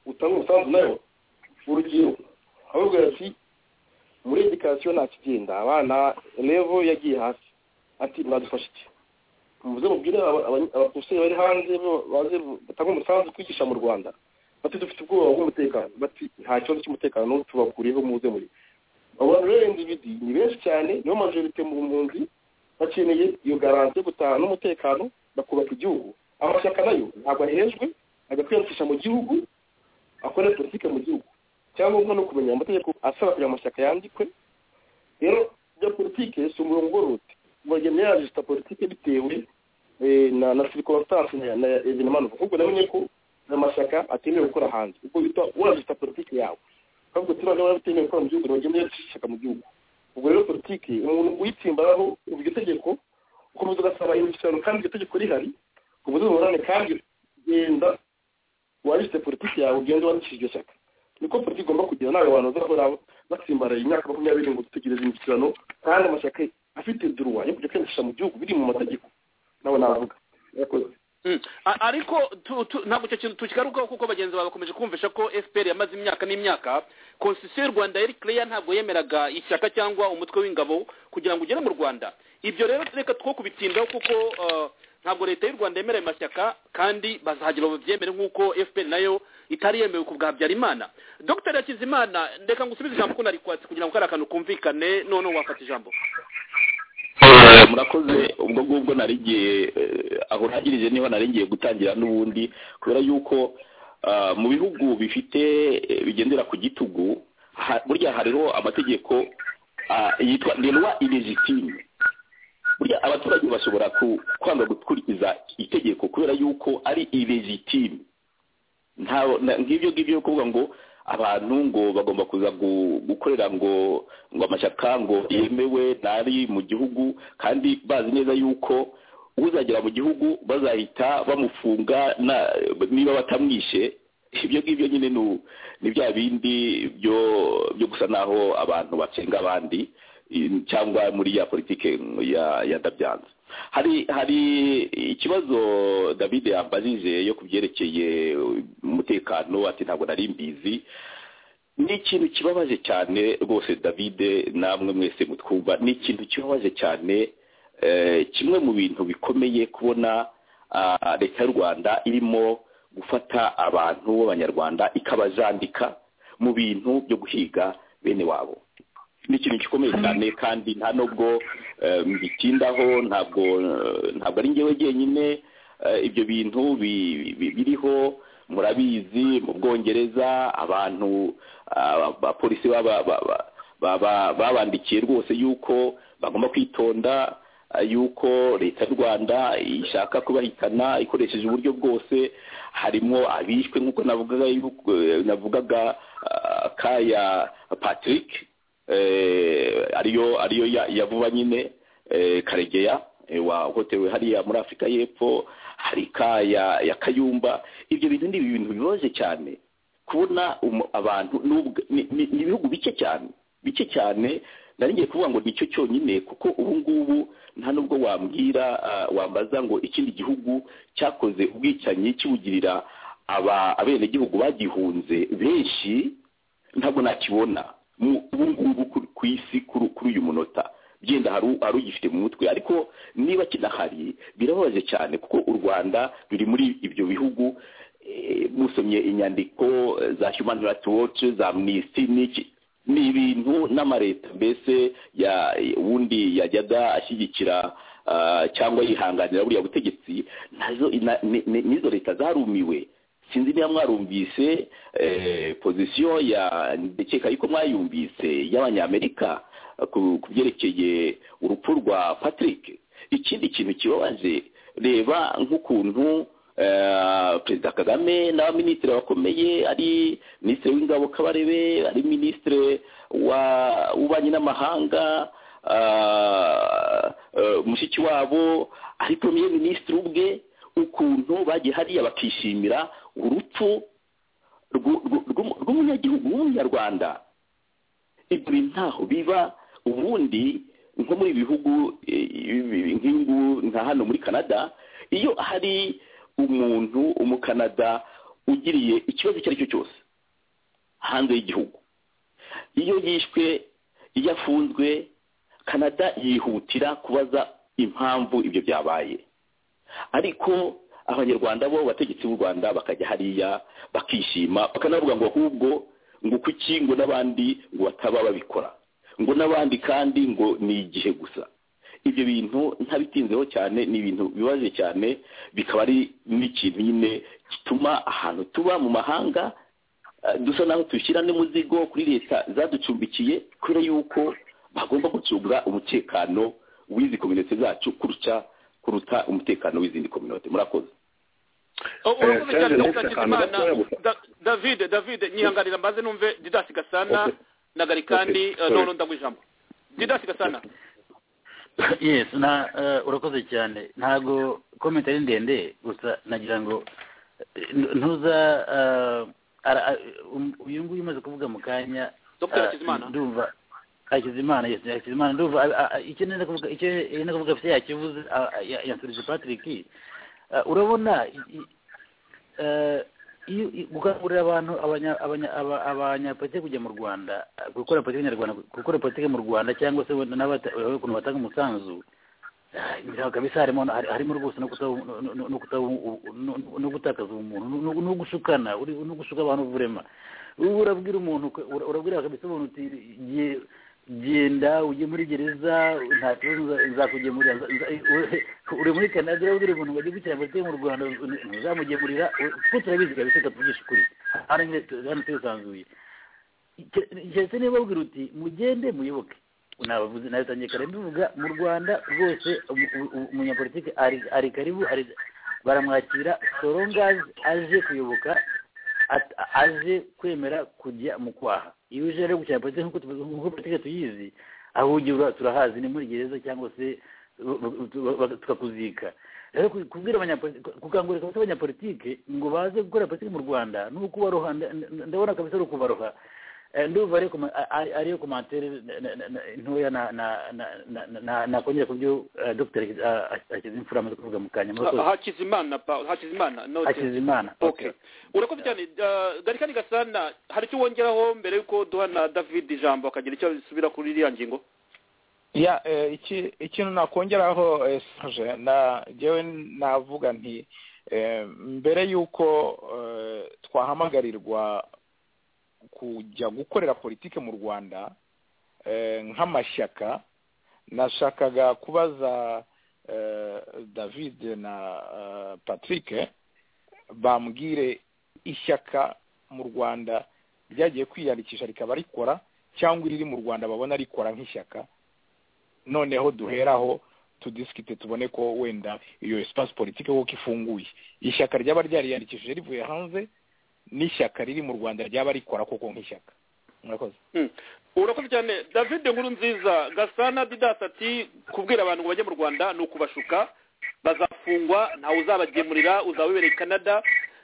utanga umusanzu nayo urugero ababwira ati muri edikasiyo nta kigenda abana revo yagiye hasi ati mwadufasha iki muze mubwire aba- aba- abapolisi bari hanze bo- baze batanga umusanzu kwigisha mu rwanda bati dufite ubwoba bw'umutekano bati nta kibazo cy'umutekano n'ubu tubakuriyeho muze muri abo bantu rero individi ni benshi cyane nibo majorite mu mpunzi bakeneye iyo garanti yo gutaha n'umutekano bakubaka igihugu amashyaka nayo ntabwo ahejwe ajya kwiyandikisha mu gihugu akora politiki mu gihugu icyangombwa ni ukumenya amategeko asaba kugira ngo amashyaka yandikwe rero bya politiki si umurongo ugororotse bagenda yajisita politiki bitewe na na sirikonsitansi na evenimanuva ahubwo namenye ko amashyaka atemewe gukora hanze ubwo bita urajisita politiki yawe ahubwo turiya niba bitemewe gukora mu gihugu ntibagenda yajisha ishyaka mu gihugu ubwo rero politiki umuntu uyitsimbaraho iryo tegeko ukomeza ugasaba imisoro kandi iryo tegeko rihari ubuze uburane kandi ugenda wanditse politiki yawe ugenda wandikisha iryo shyaka niko politiki igomba kugira nawe abantu bazakora batsimbaraye imyaka makumyabiri ngo dutegereze imishyikirano kandi amashyaka afite duruwa yo kujya kwiyandikisha mu gihugu biri mu mategeko nawe navuga murakoze ariko ntabwo icyo kintu tukigarukaho kuko bagenzi bawe bakomeje kumvisha ko fpr yamaze imyaka n'imyaka konsisiyo y'u rwanda yari kereya ntabwo yemeraga ishyaka cyangwa umutwe w'ingabo kugira ngo ugere mu rwanda ibyo rero reka two kubitindaho kuko ntabwo leta y'u rwanda yemereye amashyaka kandi bazagira babyemere nk'uko fpr nayo itari yemewe ku bwa byarimana dr yakizimana reka ngusubize ijambo ko narikwatsi kugira ngo kari akantu kumvikane noneho wafata ijambo murakoze ubwo ngubwo narigiye aho urangirije niho narigiye gutangira n'ubundi kubera yuko mu bihugu bifite bigendera ku gitugu burya hariho amategeko yitwa ndendwa irizitime burya abaturage bashobora kwanga gukurikiza itegeko kubera yuko ari irizitime nk'ibyo ngibyo yo kuvuga ngo abantu ngo bagomba kuza gukorera ngo ngo amashyaka ngo yemewe ntari mu gihugu kandi bazi neza yuko uzagera mu gihugu bazahita bamufunga niba batamwishe ibyo ngibyo nyine ni bya bindi byo gusa naho abantu bacenga abandi cyangwa muri ya politiki ya dabyanza hari hari ikibazo david yambajije yo ku byerekeye umutekano ati ntabwo nari mbizi ni ikintu kibabaje cyane rwose david namwe mwese mutwumva ni ikintu kibabaje cyane kimwe mu bintu bikomeye kubona leta y'u rwanda irimo gufata abantu b'abanyarwanda ikabajandika mu bintu byo guhiga bene wabo ni ikintu gikomeye cyane kandi nta nubwo mbitindaho ntabwo ntabwo ari ngewe jyenyine ibyo bintu biriho murabizi mu bwongereza abantu abapolisi babandikiye rwose yuko bagomba kwitonda yuko leta y'u rwanda ishaka kubahitana ikoresheje uburyo bwose harimo abishwe nk'uko navugaga kaya patrick ariyo ariyo ya vuba nyine karegeya wahotewe hariya muri afurika y'epfo hari ka ya kayumba ibyo bintu ni ibintu bibabaje cyane kubona abantu ni ibihugu bike cyane bike cyane ngiye kuvuga ngo nicyo cyonyine kuko ubu ngubu nta nubwo wambwira wambaza ngo ikindi gihugu cyakoze ubwicanyi kiwugirira abenegihugu bagihunze benshi ntabwo nakibona ubu ngubu ku isi kuri uyu munota byenda hari ugifite mu mutwe ariko niba kidahari birababaje cyane kuko u rwanda ruri muri ibyo bihugu musomye inyandiko za human rights watch za amnesty n'iki ni ibintu n'amareta mbese ubundi yajyaga ashyigikira cyangwa yihanganira buriya butegetsi n'izo leta zarumiwe sinzi niba mwarumvise pozisiyo ya ndekeka yuko mwayumvise y'abanyamerika ku byerekeye urupfu rwa patrick ikindi kintu kibabaje reba nk'ukuntu perezida kagame n'abaminisitiri bakomeye ari minisitiri w'ingabo kabarebe ari minisitiri w'ububanyi n'amahanga mushiki wabo ari poromiye minisitiri ubwe ukuntu bagiye hariya bakishimira urupfu rw'umunyagihugu w'umunyarwanda ibyo bintu ntaho biba ubundi nko muri bihugu nk'ingu nka hano muri canada iyo hari umuntu umukanada ugiriye ikibazo icyo ari cyo cyose hanze y'igihugu iyo yishwe iyo afunzwe canada yihutira kubaza impamvu ibyo byabaye ariko abanyarwanda bo abategetsi b'u rwanda bakajya hariya bakishima bakanavuga ngo ahubwo ngo kuki ngo n'abandi ngo bataba babikora ngo n'abandi kandi ngo ni igihe gusa ibyo bintu ntabitinzeho cyane ni ibintu bibaje cyane bikaba ari n'ikintu nyine gituma ahantu tuba mu mahanga eh, dusa naho dushyira n'umuzigo kuri leta zaducumbikiye kubera yuko bagomba gucunga umutekano w'izi kominote zacu kuruta kuruta umutekano w'izindi kominote murakoze urakoze cyane Serge, dr hakizimana akantu gatoya gusa. Da- david david nyihanganira mbaze numve didasi gasana Okay. na garikandi Okay, eh, sorry. noneho ndagwa ijambo didasi gasana yes na eh, urakoze cyane ntabwo komenti ari ndende gusa nagira ngo eh, ntuza eh, ara- ara- um- uyu nguyu umaze kuvuga mu kanya Dr. eh, Hakizimana. ndumva hakizimana yes hakizimana ndumva ah, ah, ah, icyo nenda kuvuga icyo nenda kuvuga afite yakivuze ah, ah, ya- yansubije patrick Eh, urabona i- i- eh, iyo i- gukangurira abantu abanya- abanya- aba- abanyapolitiki kujya mu rwanda eh, gukora politiki nyarwanda gukora politiki mu rwanda cyangwa se wenda n'abata- urabona ukuntu batanga umusanzu eh, biraho kabisa harimo hari- harimo rwose no kuta- no- no- no- no kuta- no- no- no gutakaza umuntu no- no- no gushukana uri- no gushuka abantu vurema wowe urabwira umuntu ko- ura- urabwira kabisa umuntu uti "Ge- genda ujye muri gereza nta kibazo nza- nzakugemurira nza- nza- uri- uri muri canada urabwira umuntu ngo ajye gukina politiki mu rwanda ntuzamugemurira kuko turabizi kabisa tutavugisha ukuri hano nyine tu- hano turisanzuye keretse niba babwira uti mugende muyoboke nabavuze nawe tangiye kare mbivuga mu rwanda rwose umu- umu- umu- umunyapolitiki ari- ari karibu ari- baramwakira sorongazi aje kuyoboka at- aje kwemera kujya mu kwaha iyo uje rero gukina politiki nk'uko tubizi- nk'uko politiki tuyizi ahugirwa turahazi ni muri gereza cyangwa se bu- bu- bu- bu- tukakuzika rero ku- kubwira abanyapolitiki gukangurira kabisa abanyapolitiki ngo baze gukora politiki mu rwanda ni ukubaroha nda- nda- ndabona kabisa ari ukubaroha Eh, ndumva ariyo koma- a- a- ariyo komantere na- na- na- ntoya na- na- na- na- na- na- nakongera ku byo eh, dr hakizimfura amaze kuvuga mu kanya murakoze. Ah, hakizimana pa- hakizimana note hakizimana okay urakoze cyane eh, garikani gasana hari icyo wongeraho mbere y'uko duha na david ijambo akagira icyo bisubira kuri iriya ngingo ya eh, iki ikintu nakongeraho eh, Serge, na njyewe navuga nti eh, mbere y'uko eh, twahamagarirwa kujya gukorera politike mu rwanda eh, nk'amashyaka nashakaga kubaza eh, david na eh, patrick bambwire ishyaka mu rwanda ryagiye kwiyandikisha rikaba rikora cyangwa iriri mu rwanda babona rikora nk'ishyaka noneho duheraho tudisikite tubone ko wenda iyo espace politique koko ifunguye ishyaka ryaba ryariyandikishije rivuye hanze n'ishyaka riri mu rwanda ryaba rikora koko nk'ishyaka murakoze Mm. urakoze cyane david nkuru nziza gasana didasi ati kubwira abantu ngo bajye mu rwanda ni ukubashuka bazafungwa ntawe uzabagemurira uzaba wibereye i canada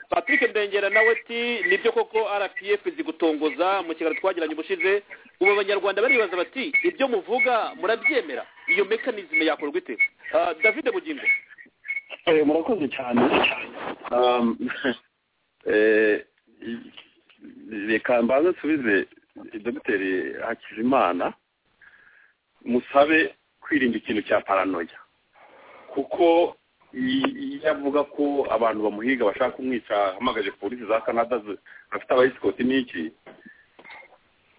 patrick ndengera nawe ati nibyo koko rpf zigutongoza mu kiganiro twagiranye ubushize ubu abanyarwanda baribaza bati ibyo muvuga murabyemera iyo mekanizme yakorwa ite Ah, david bugingo Eh, murakoze cyane Um, eh, reka mbanze nsubize dogiteri hakizimana musabe kwirinda ikintu cya paranoya kuko i- iyo avuga ko abantu bamuhiga bashaka kumwica ahamagaje polisi za canada zi- bafite abayisikoti n'iki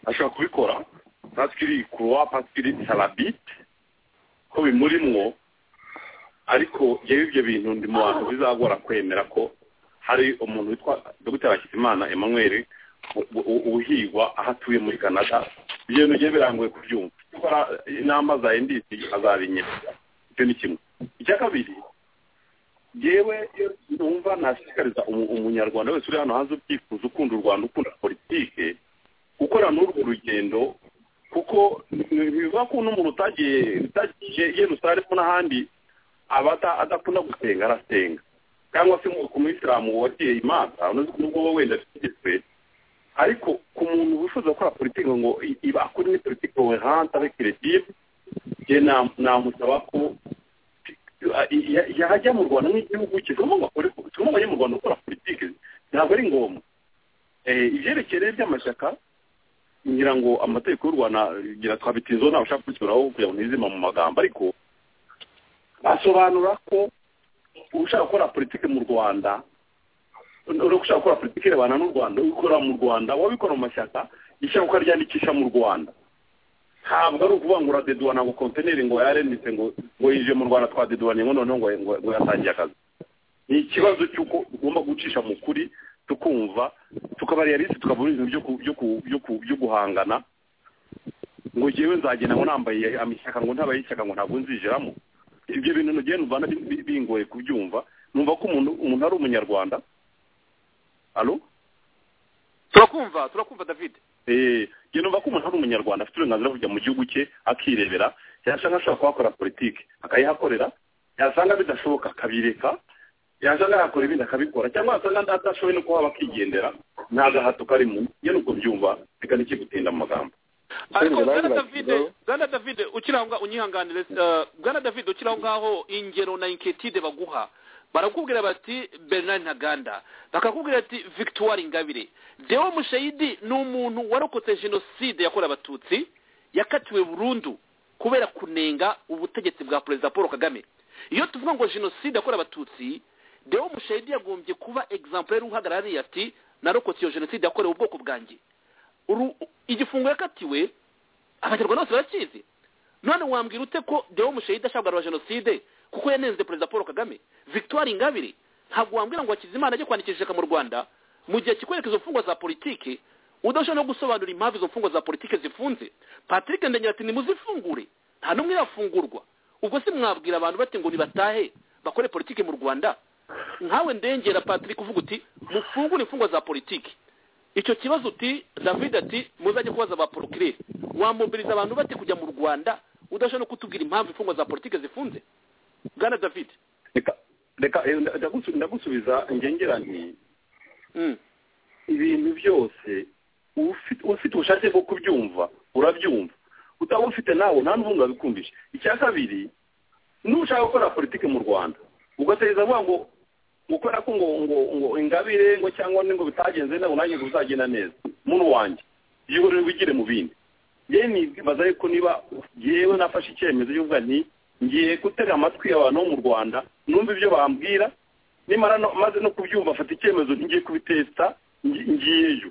ashobora kubikora pasikiri kuruwa pasikiri salabite ko bimurimwo ariko yewe ibyo bintu ndi mu bantu bizagora kwemera ko hari umuntu witwa dogiteri hakizimana emmanuel u- u- u- uhigwa aho atuye muri canada ibyo bintu bigiye birangoye kubyumva gukora inama za ndc azabinyera icyo ni kimwe icya kabiri yewe numva nashishikariza umu- umunyarwanda wese uri hano hanze ubyifuza ukunda u rwanda ukunda politike gukora n'urwo rugendo kuko ni- bivuga ko n'umuntu utagiye utagiye yerusalemu n'ahandi aba ata- adakunda gusenga arasenga cyangwa se nk'uko umuyisilamu wagiye imanza unoze nubwo wowe wenda atigizwe ariko ku muntu wifuza gukora politiki ngo i- iba akora ni politiki cohérente avec le bible je nam- namusaba ko i- ya- yajya mu rwanda nk'igihugu cye turimo bakore turimo bajya mu rwanda gukora politiki ntabwo ari ngombwa Eh, ibyerekeye by'amashyaka ngira ngo amategeko y'u rwanda ngira twabitinzeho ntawe ushaka kubisubiraho kugira ngo ntizima mu magambo ariko basobanura ko ushaka gukora politiki mu rwanda uri gushaka gukora politiki irebana n'u rwanda ubikorera mu rwanda wabikora mu mashyaka ishyaka ukaryandikisha mu rwanda ntabwo ari ukuvuga ngo uradeduwa ntabwo kontineri ngo yarenditse ngo ngo yije mu rwanda twadeduwanye ngo noneho ngo ngo- ngo yatangiye akazi ni ikibazo cy'uko tugomba gucisha mu kuri tukumva tukaba realisi tukabona ibintu byo ku- byo ku- byo ku- byo guhangana ngo ngewe nzagenda ngo nambaye amashyaka ngo ntabaye ishyaka ngo ntabwo nzijeramo ibyo bintu nugenda uvana bi- bi- bingoye kubyumva numva ko umuntu umuntu ari umunyarwanda alo turakumva turakumva david Eh, njye numva ko umuntu ari umunyarwanda afite uburenganzira bwo kujya mu gihugu cye akirebera yasanga ashobora kuhakora politiki akayihakorera yasanga bidashoboka akabireka yasanga yakora ibindi akabikora cyangwa yasanga adashoboye no kuhaba akigendera nta gahato karimo njye nuko byumva reka n'ikigutinda mu magambo ariko Senderi bwana bagira david bwana david ukiri aho ngaho unyihanganire eh, bwana david ukiri aho ngaho ingero na inketide baguha barakubwira bati bernard ntaganda bakakubwira ati victoire ingabire dewo mushayidi ni umuntu warokotse jenoside yakorewe abatutsi yakatiwe burundu kubera kunenga ubutegetsi bwa perezida paul kagame iyo tuvuga ngo jenoside yakorewe abatutsi dewo mushayidi yagombye kuba egizample uhagarariye ati narokotse iyo jenoside yakorewe ubwoko bwanjye Uru- igifungo yakatiwe abanyarwanda bose barakizi none wambwira ute ko dewo mushayidi ashaka kugarura jenoside kuko yanenze perezida paul kagame victoire ingabire ntabwo wambwira ngo hakizimana ajye kwandikisha ishyaka mu rwanda mu gihe kikwereka izo mfungwa za politiki udashobora no gusobanura impamvu izo mfungwa za politiki zifunze patrick ndengera ati nimuzifungure nta n'umwe yafungurwa ubwo se mwabwira abantu bati ngo nibatahe bakore politiki mu rwanda nkawe ndengera patrick uvuga uti mufungure imfungwa za politiki icyo kibazo uti david ati muzajye kubaza ba porokirere wamobiliza abantu bati kujya mu rwanda udashobora no kutubwira impamvu imfungwa za politiki zifunze bwana david reka eh, nda- ndagusu- ndagusubiza ngengera nti Mm. ibintu byose ufi- ufite ubushake bwo kubyumva urabyumva utaba ufite nawe nta n'ubundi wabikumvisha icya kabiri n'ushaka gukora politiki mu rwanda ugategereza avuga ngo gukora ko ngo ngo ngo ingabire ngo cyangwa ngo bitagenze neza ngo nanjye ngo bizagenda neza muntu wanjye yihorere wigire mu bindi yewe nibaza yuko niba yewe nafashe icyemezo y'uvuga nti ngiye gutega amatwi abantu bo mu rwanda numva ibyo bambwira nimara no- maze no kubyumva afata icyemezo ngiye kubitesita ngi- ngiyeyo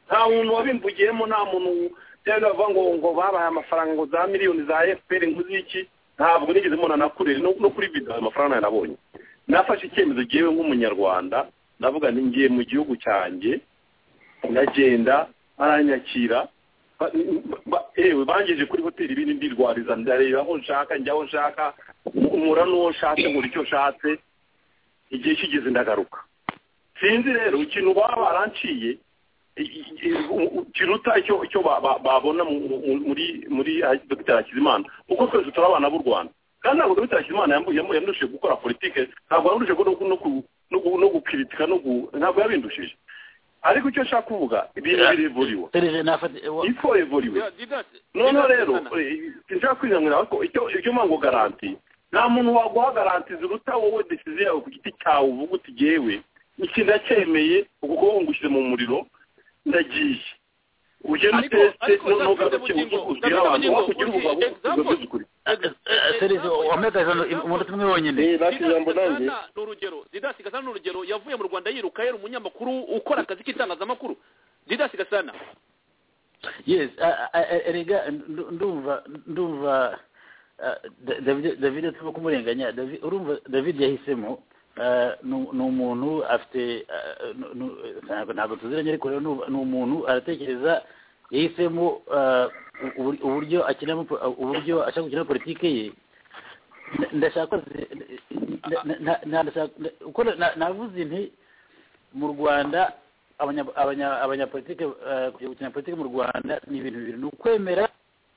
nta muntu wabimbugiyemo nta muntu byari bavuga ngo ngo babahaye amafaranga ngo za miliyoni za fpr ngo ziki ntabwo nigeze mbona nakure no no kuri vida ayo mafaranga nayo nabonye nafashe icyemezo ngewe nk'umunyarwanda ndavuga nti ngiye mu gihugu cyanjye ndagenda baranyakira ba- ba- ewe bangejeje kuri hoteli ibindi ndirwariza ndareba aho nshaka njya aho nshaka umura n'uwo nshatse nkora icyo nshatse igihe kigeze ndagaruka sinzi rero ikintu baba baranciye i- i- i- u- u- kiruta icyo icyo ba- ba- babona mu- mu- muri muri ah, dr hakizimana kuko twese turi abana b'u rwanda kandi ntabwo dr hakizimana yambu- yamu- yandushije gukora politike ntabwo yandushije no ku- no ku- no ku- no gukiritika no gu- ntabwo yabindushije ariko icyo nshaka kuvuga ibintu birevuriwe ifo revuriwe noneho rero eh, sinshaka kwinanira ko icyo ibyo mpamvu ngo garanti nta muntu waguha garanti ziruta wowe desize yawe ku giti cyawe uvuga uti gewe iki ndacyemeye ukuboko ngushyize mu muriro ndagiye ugenda Ariko- uteste ariko noneho David ugaruke Bugingo, ubwira David abantu Bugingo, wakugira ugiye ubugabo example. serivisi wambaye ijana umunota umwe wonyine Gasana ni urugero didasi gasana ni urugero yavuye mu rwanda yiruka yari umunyamakuru ukora akazi k'itangazamakuru didasi gasana yes a- a- a- erega ndu- ndumva ndumva ah, Da- David- david tuba kumurenganya David- urumva david yahisemo ah, nu- ni umuntu afite ah, nu- nu- ntabwo- ntabwo tuziranye ariko rero nu- ni umuntu aratekereza yahisemo ah, ubur- uburyo akinamo po- uburyo ashaka gukina politike ye Nda- ndashaka nda- nda- nda- nda- ndashaka nda- uko na- navuze nti mu rwanda abanya- abanya- abanyapolitike eh, kujya gukina politiki mu rwanda ni ibintu bibiri ni ukwemera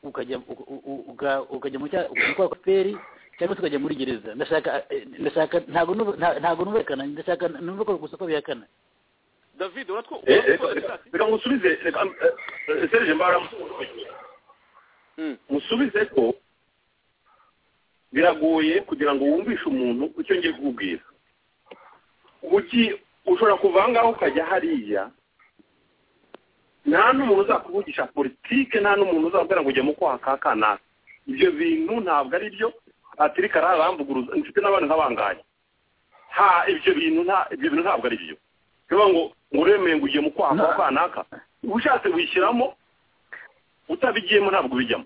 ukajya u- u- u- uka- ukajya mu cya- ukajya kwa fpr cyangwa se ukajya muri gereza ndashaka eh, ndashaka ntabwo numva- nta- ntabwo numvikana ndashaka numva ko gusa ko bihakana david uratwo reka musubize reka eh, eh, serge mbara musubize ko biragoye kugira ngo wumvishe umuntu icyo ngiye kukubwira uki ushobora kuva aha ngaha ukajya hariya nta n'umuntu uzakuvugisha politike nta n'umuntu uzabwira ngo ujya mu kwaha ka kanaka ibyo bintu ntabwo ari byo atirika ararambuguruza mfite n'abandi nk'abangaye ha ibyo bintu nta ibyo bintu ntabwo ari byo bivuga ngo ngo uremeye ngo ujye mu kwaha ka kanaka ubushatse wishyiramo utabigiyemo ntabwo ubijyamo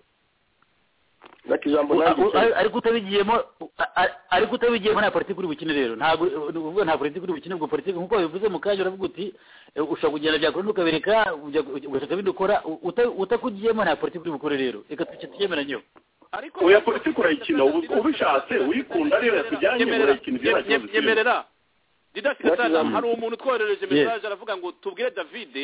ndashaka ijambo nanjye Ariko- ariko- ariko utabigiyemo a- a- ariko utabigiyemo nta politiki uri bukine rero ntabwo ni ukuvuga nta politiki uri bukine ubwo politiki nk'uko wabivuze mu kanya uravuga uti eh, ushobora kugenda byakora ukabireka ujya- ugashaka ibindi ukora uta- utakugiyemo nta politiki uri bukore rero reka tuce tuyemeranyeho oya politiki urayikina ubu- ubishatse uyikunda rero tujyanye urayikina ibyo Nyemerera, bakivuze nyemerera didasi gasana Yes. hari umuntu utwoherereje Yes. message aravuga ngo tubwire david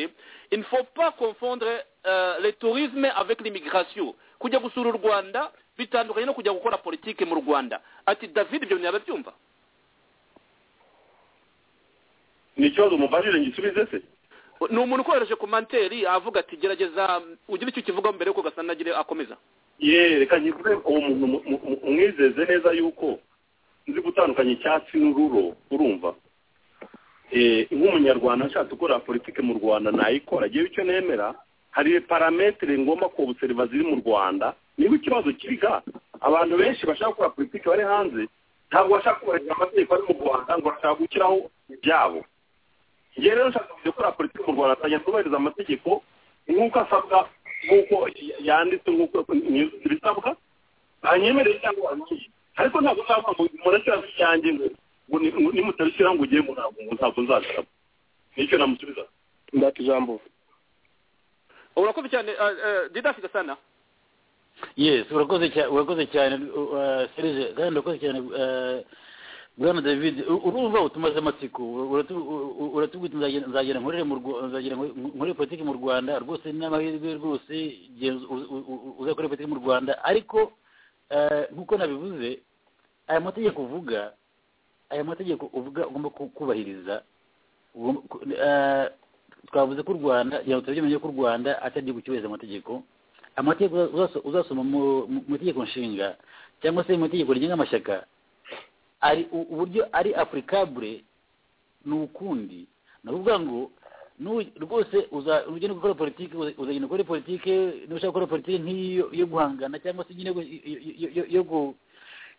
il ne faut pas confondre euh, le tourisme avec l'immigration kujya gusura u rwanda bitandukanye no kujya gukora politike mu rwanda ati david ibyo bintu yababyumva ni ikibazo mubajije ngisubize se ni umuntu ukohereje komanteri avuga ati gerageza mm, ugire icyo ukivugaho mbere yuko gasana agire akomeza ye reka nyivuze uwo muntu mu- mu- mu- umwizeze neza yuko nzi gutandukanya icyatsi n'ururo urumva Eh, nk'umunyarwanda nshatse gukora politiki mu rwanda nayikora yewe icyo nemera hari parametere ngomba kobuseriva ziri mu rwanda niba ikibazo kiriga abantu benshi bashaka gukora politiki bari hanze ntabwo bashaka kubahiriza amategeko ari mu rwanda ngo bashaka gushyiraho ibyabo njyewe rero nshaka kujya gukora politiki mu rwanda nzajya nubahiriza amategeko nk'uko asabwa nk'uko yanditse nk'uko ibisabwa banyemereye cyangwa banyiye ariko ntabwo nzavuga ngo murashyiraho icyanjye ngo ngo ni- ngo nimutabishyiraho ngo ugiye ngo ntabwo ngo ntabwo nzagarama nicyo namusubiza ndashaka ijambo urakoze cyane didasi gasana yes urakoze cyane urakoze cyane uh, serge kandi urakoze cyane uh, bwana david u- urumva utumaze amatsiko uratu- u- u- uratubwira uti nzagenda- nzagera nkorere mu Rwa- nzagera nkore- nkore politiki mu rwanda rwose ni amahirwe rwose genza- u- u- u- uzakore politiki mu rwanda ariko eh, nk'uko nabivuze aya mategeko uvuga aya mategeko uvuga ugomba ku- kubahiriza ugomba ku- eh, twavuze ko u rwanda kugira ngo turabyemeye ko u rwanda atajya gucyubahiriza amategeko amategeko uzaso- uzasoma mu mu- mu itegeko nshinga cyangwa se mu itegeko rigenga amashyaka ari u- uburyo ari apurikabure ni ukundi ni ukuvuga ngo nu- rwose uza- ugenda gukora politiki uza- uzagenda ukora politiki nushaka gukora politiki nk'iyo yo guhangana cyangwa se nyine yo- yo- yo- yo- yo gu-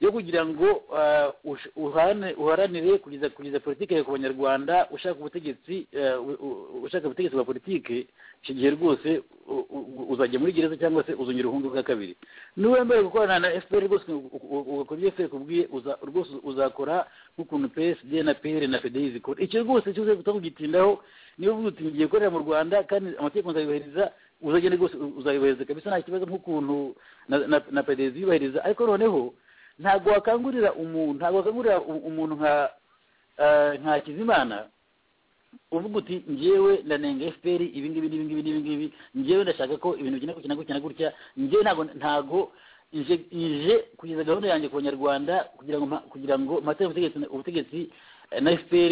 yo kugira ngo ah, ush- uhane- uharanire kugeza kugeza politiki ku banyarwanda ushaka ubutegetsi eh, u- u- ushaka ubutegetsi bwa politiki iki gihe rwose u- u- uzajya muri gereza cyangwa se uzongera ubuhungu bwa kabiri niba wemeye gukorana na fpr rwose u- u- ugakora ibyo fpr kubwiye uza- rwose uzakora nk'ukuntu psd na pr na fdi zikora icyo rwose cyose utakugitindaho niba uvuga uti ngiye gukorera mu rwanda kandi amategeko nzayubahiriza uzagenda rwose uzayubahiriza kabisa nta kibazo nk'ukuntu na- na- na pdz yubahiriza ariko noneho ntabwo wakangurira umuntu ntabwo wakangurira u- umuntu nka eh, nka kizimana uvuga uti njyewe ndanenga fpr ibi ngibi n'ibi ngibi n'ibi ngibi njyewe ndashaka ko ibintu bigenda gutya na gutya na gutya njyewe ntabwo ntabwo nje nje kugeza gahunda yanjye ku banyarwanda kugira ngo mpa- kugira ngo mpate ubutegetsi ubutegetsi eh, na fpr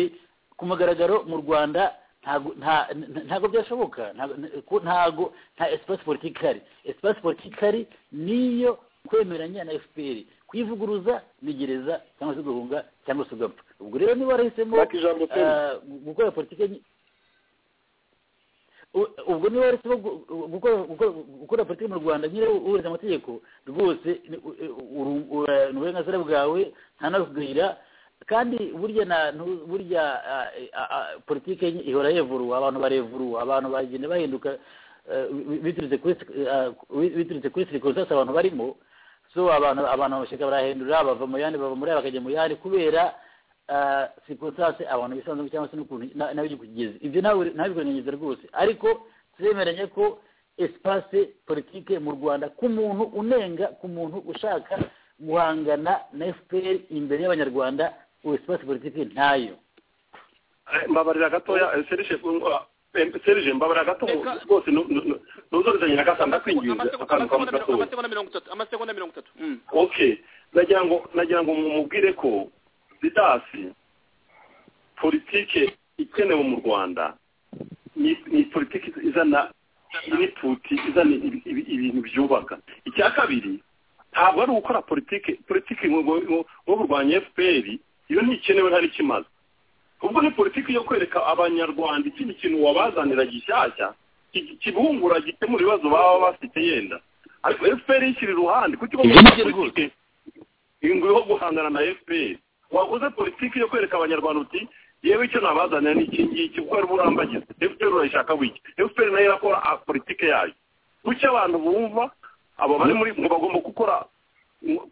ku mugaragaro mu rwanda ntabwo nta- nta- ntabwo byashoboka ntabwo ko ntabwo nta espace politique ihari espace politique ihari niyo kwemeranya na fpr kuyivuguruza ni gereza cyangwa se guhunga cyangwa se ugapfa ubwo rero niba warahisemo Ndaka ijambo pe. ah, gu- gukora politike nyi- u- ubwo niba wahisemo gu- gu- gukora- gukora- gukora politike mu rwanda nyine wubahiriza amategeko rwose ni u- u- u- eh, ni uburenganzira bwawe nta nabikugirira kandi burya na ntu- burya ah, ah, ah, politike nyi- ihora yevuruwa abantu barevuruwa abantu bagenda bahinduka eh, bi- biturutse kuri ah, biturutse kuri circumstance abantu barimo so abantu abantu amashyaka barahindura bava mu yandi bava muri aya bakajya mu yandi kubera sikonsanse abantu bisanzemo cyangwa se n'ukuntu na- nawe kugeze ibyo nawe nawe bikurenganyiza rwose ariko turemeranya ko espace politike mu rwanda ku muntu unenga ku muntu ushaka guhangana na fpr imbere y'abanyarwanda ubu espace politike ntayo Eh, mbabarira gatoya eh, serije ngo- eh, serije mbabarira gato Reka- rwose nu- nu- nu- ntuzorezanye na gasa ndakwinginze Amasegonda- akantu kamwe amasegonda- gatoya amasegonda mirongo itatu amasegonda mirongo itatu Mm. okay nagira ngo nagira ngo mumubwire ko zidasi politike ikenewe mu rwanda ni ni politiki izana iniputi izana ibi- ibi- ibintu byubaka icya kabiri ntabwo ari ugukora politiki politiki ngo- ngo- ngo ngo kurwanya fpr iyo ntikenewe ntari kimaze ubwo ni politiki yo kwereka abanyarwanda ikindi kintu wabazanira gishyashya ki- kibungura gikemura ibibazo baba bafite yenda ariko fpr yishyira iruhande kuko igomba Ibyo ni gukora byo rwose. politiki ingwi yo guhangana na fpr wakoze politiki yo kwereka abanyarwanda uti yewe icyo nabazanira ni iki ngiki kuko ari burambagiza fpr urayishaka wiki fpr nayo irakora ah, politiki yayo kuki abantu bumva abo bari muri ngo bagomba gukora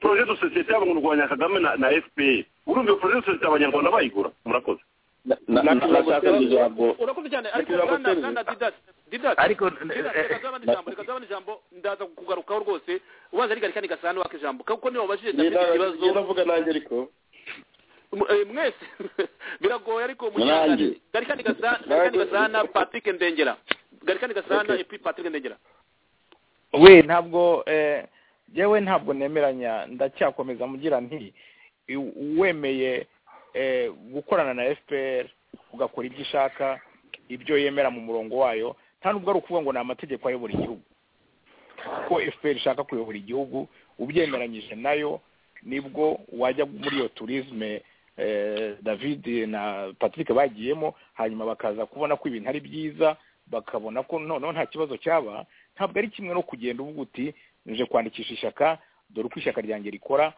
poroje de sosiyete yabo ngo rwanya kagame na na fpr urumva iyo poroje de sosiyete abanyarwanda bayigura murakoze nashaka ijambo urakoze cyane ariko Nyakubahwa bwana Perezida. bwana didas didas ariko reka zabana ijambo reka zabana ijambo ndaza kugarukaho rwose ubanza ari garikani gasana waka ijambo kuko niba wabajije dafite ikibazo navuga nanjye ariko M- eh, mwese biragoye ariko Nanjye. mukihanganire garikani gasana garikani gasana patrick ndengera garikani gasana Okay. epi patrick ndengera we ntabwo eh, jewe ntabwo nemeranya ndacyakomeza mvugira nti i- uwemeye eh, gukorana na fpr ugakora ibyo ishaka ibyo yemera mu murongo wayo nta nubwo ari ukuvuga ngo ni amategeko ayobora igihugu ko fpr ishaka kuyobora igihugu ubyemeranyije nayo nibwo wajya muri iyo turizme eh, david na patrick bagiyemo hanyuma bakaza kubona ko ibintu ari byiza bakabona ko noneho nta kibazo cyaba ntabwo ari kimwe no kugenda uvuga uti nje kwandikisha ishyaka dore uko ishyaka ryanjye rikora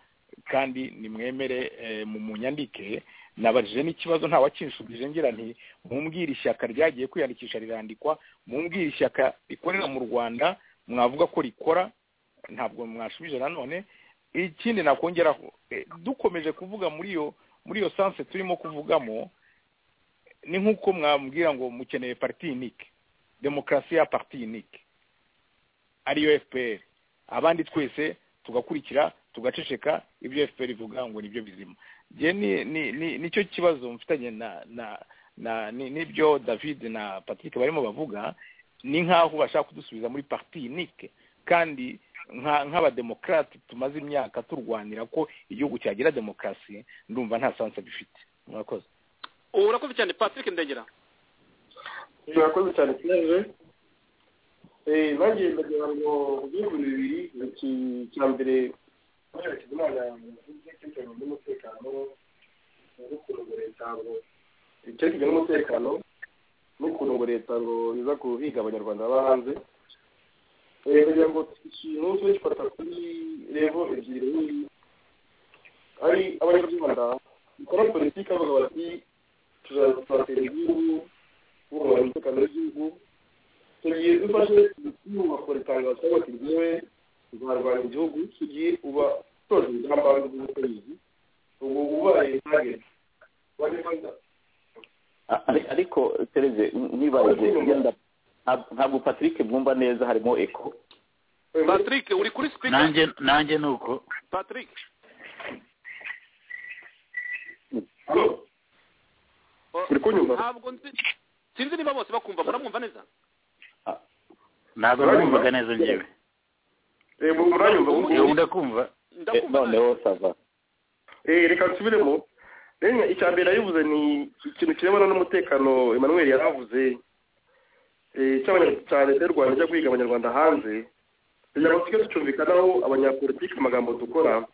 kandi nimwemere eh, mu munyandike nabajije n'ikibazo nta wakinshubije ngira nti mumbwire ishyaka ryagiye kwiyandikisha rirandikwa mumbwire ishyaka rikorera mu rwanda mwavuga ko rikora ntabwo mwashubije nanone ikindi nakongeraho eh, dukomeje kuvuga muri iyo muri iyo sanse turimo kuvugamo ni nk'uko mwambwira ngo mukeneye parti unique demokarasi ya parti unique ariyo fpr abandi twese tugakurikira tugaceceka ibyo fpr ivuga ngo nibyo bizima Njye ni ni- ni- nicyo kibazo mfitanye na na na ni- n'ibyo david na patrick barimo bavuga ni nk'aho bashaka kudusubiza muri parti unique kandi nka- nk'abademokarate tumaze imyaka turwanira ko igihugu cyagira demokarasi ndumva nta sansa bifite murakoze ubu urakoze cyane patrick ndengera murakoze cyane kiyaje nanjye ndagira ngo mbwirwe bibiri iki cya mbere kubera kizimana yavuze ko ibijyanye n'umutekano n'ukuntu ngo leta ngo icyerekezo n'umutekano n'ukuntu ngo leta ngo iza guhiga abanyarwanda baba hanze Eh, kugira ngo ikintu tujye gifata kuri revo ebyiri nini ari abanyarwanda bakora politiki bavuga bati tuzatera igihugu kubungabunga umutekano w'igihugu tugiye dufashe ntugakora itangazo cyangwa se ryewe rwarwanya igihugu tugiye uba utoje ingamba z'ubutegetsi ubu ubaye target wari wanda Ari- ariko tereze ntibaze yenda nta- ntabwo patrick bwumva neza harimo eko patrick uri kuri speaker nanjye nanjye ni uko patrick O- Uri kunyumva? ntabwo nzi sinzi niba bose bakumva muramwumva neza ntabwo numvaga neza njyewe eh mu muranyumva ubu ndakumva Eh, ndakumva nawe noneho sava eh reka nsubiremo rero icya mbere yavuze ni ikintu kirebana n'umutekano Emmanuel yaravuze eh cy'abanyarwanda cya leta y'u Rwanda ijya guhiga abanyarwanda hanze kugira ngo tujye tucyumvikanaho abanyapolitiki amagambo dukora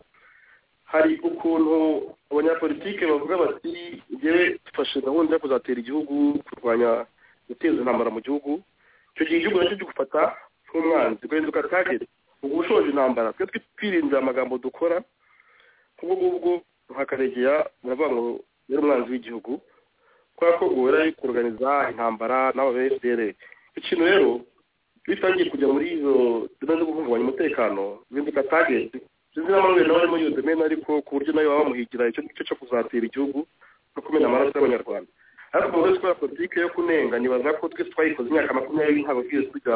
hari ukuntu abanyapolitiki bavuga bati ngewe dufashe gahunda yo kuzatera igihugu kurwanya guteza intambara mu gihugu icyo gihe igihugu nacyo gifata nk'umwanzi ugahinduka target uba ushoje intambara twe twirinze amagambo dukora ubwo ngubwo hakaregera baravuga ngo yari umwanzi w'igihugu kubera ko guhera ari kuruganiza intambara n'aba fdr ikintu rero iyo utangiye kujya muri izo zimwe zo guhungabanya umutekano bihinduka tageti sinzi na manuel nawe ari muri iyo domene ariko ku buryo nawe baba bamuhigira icyo ngicyo cyo kuzatira igihugu no kumena amaraso y'abanyarwanda ariko umuntu wese ukora politiki yo kunenga nibaza ko twese twayikoze imyaka makumyabiri ntabwo twigeze tujya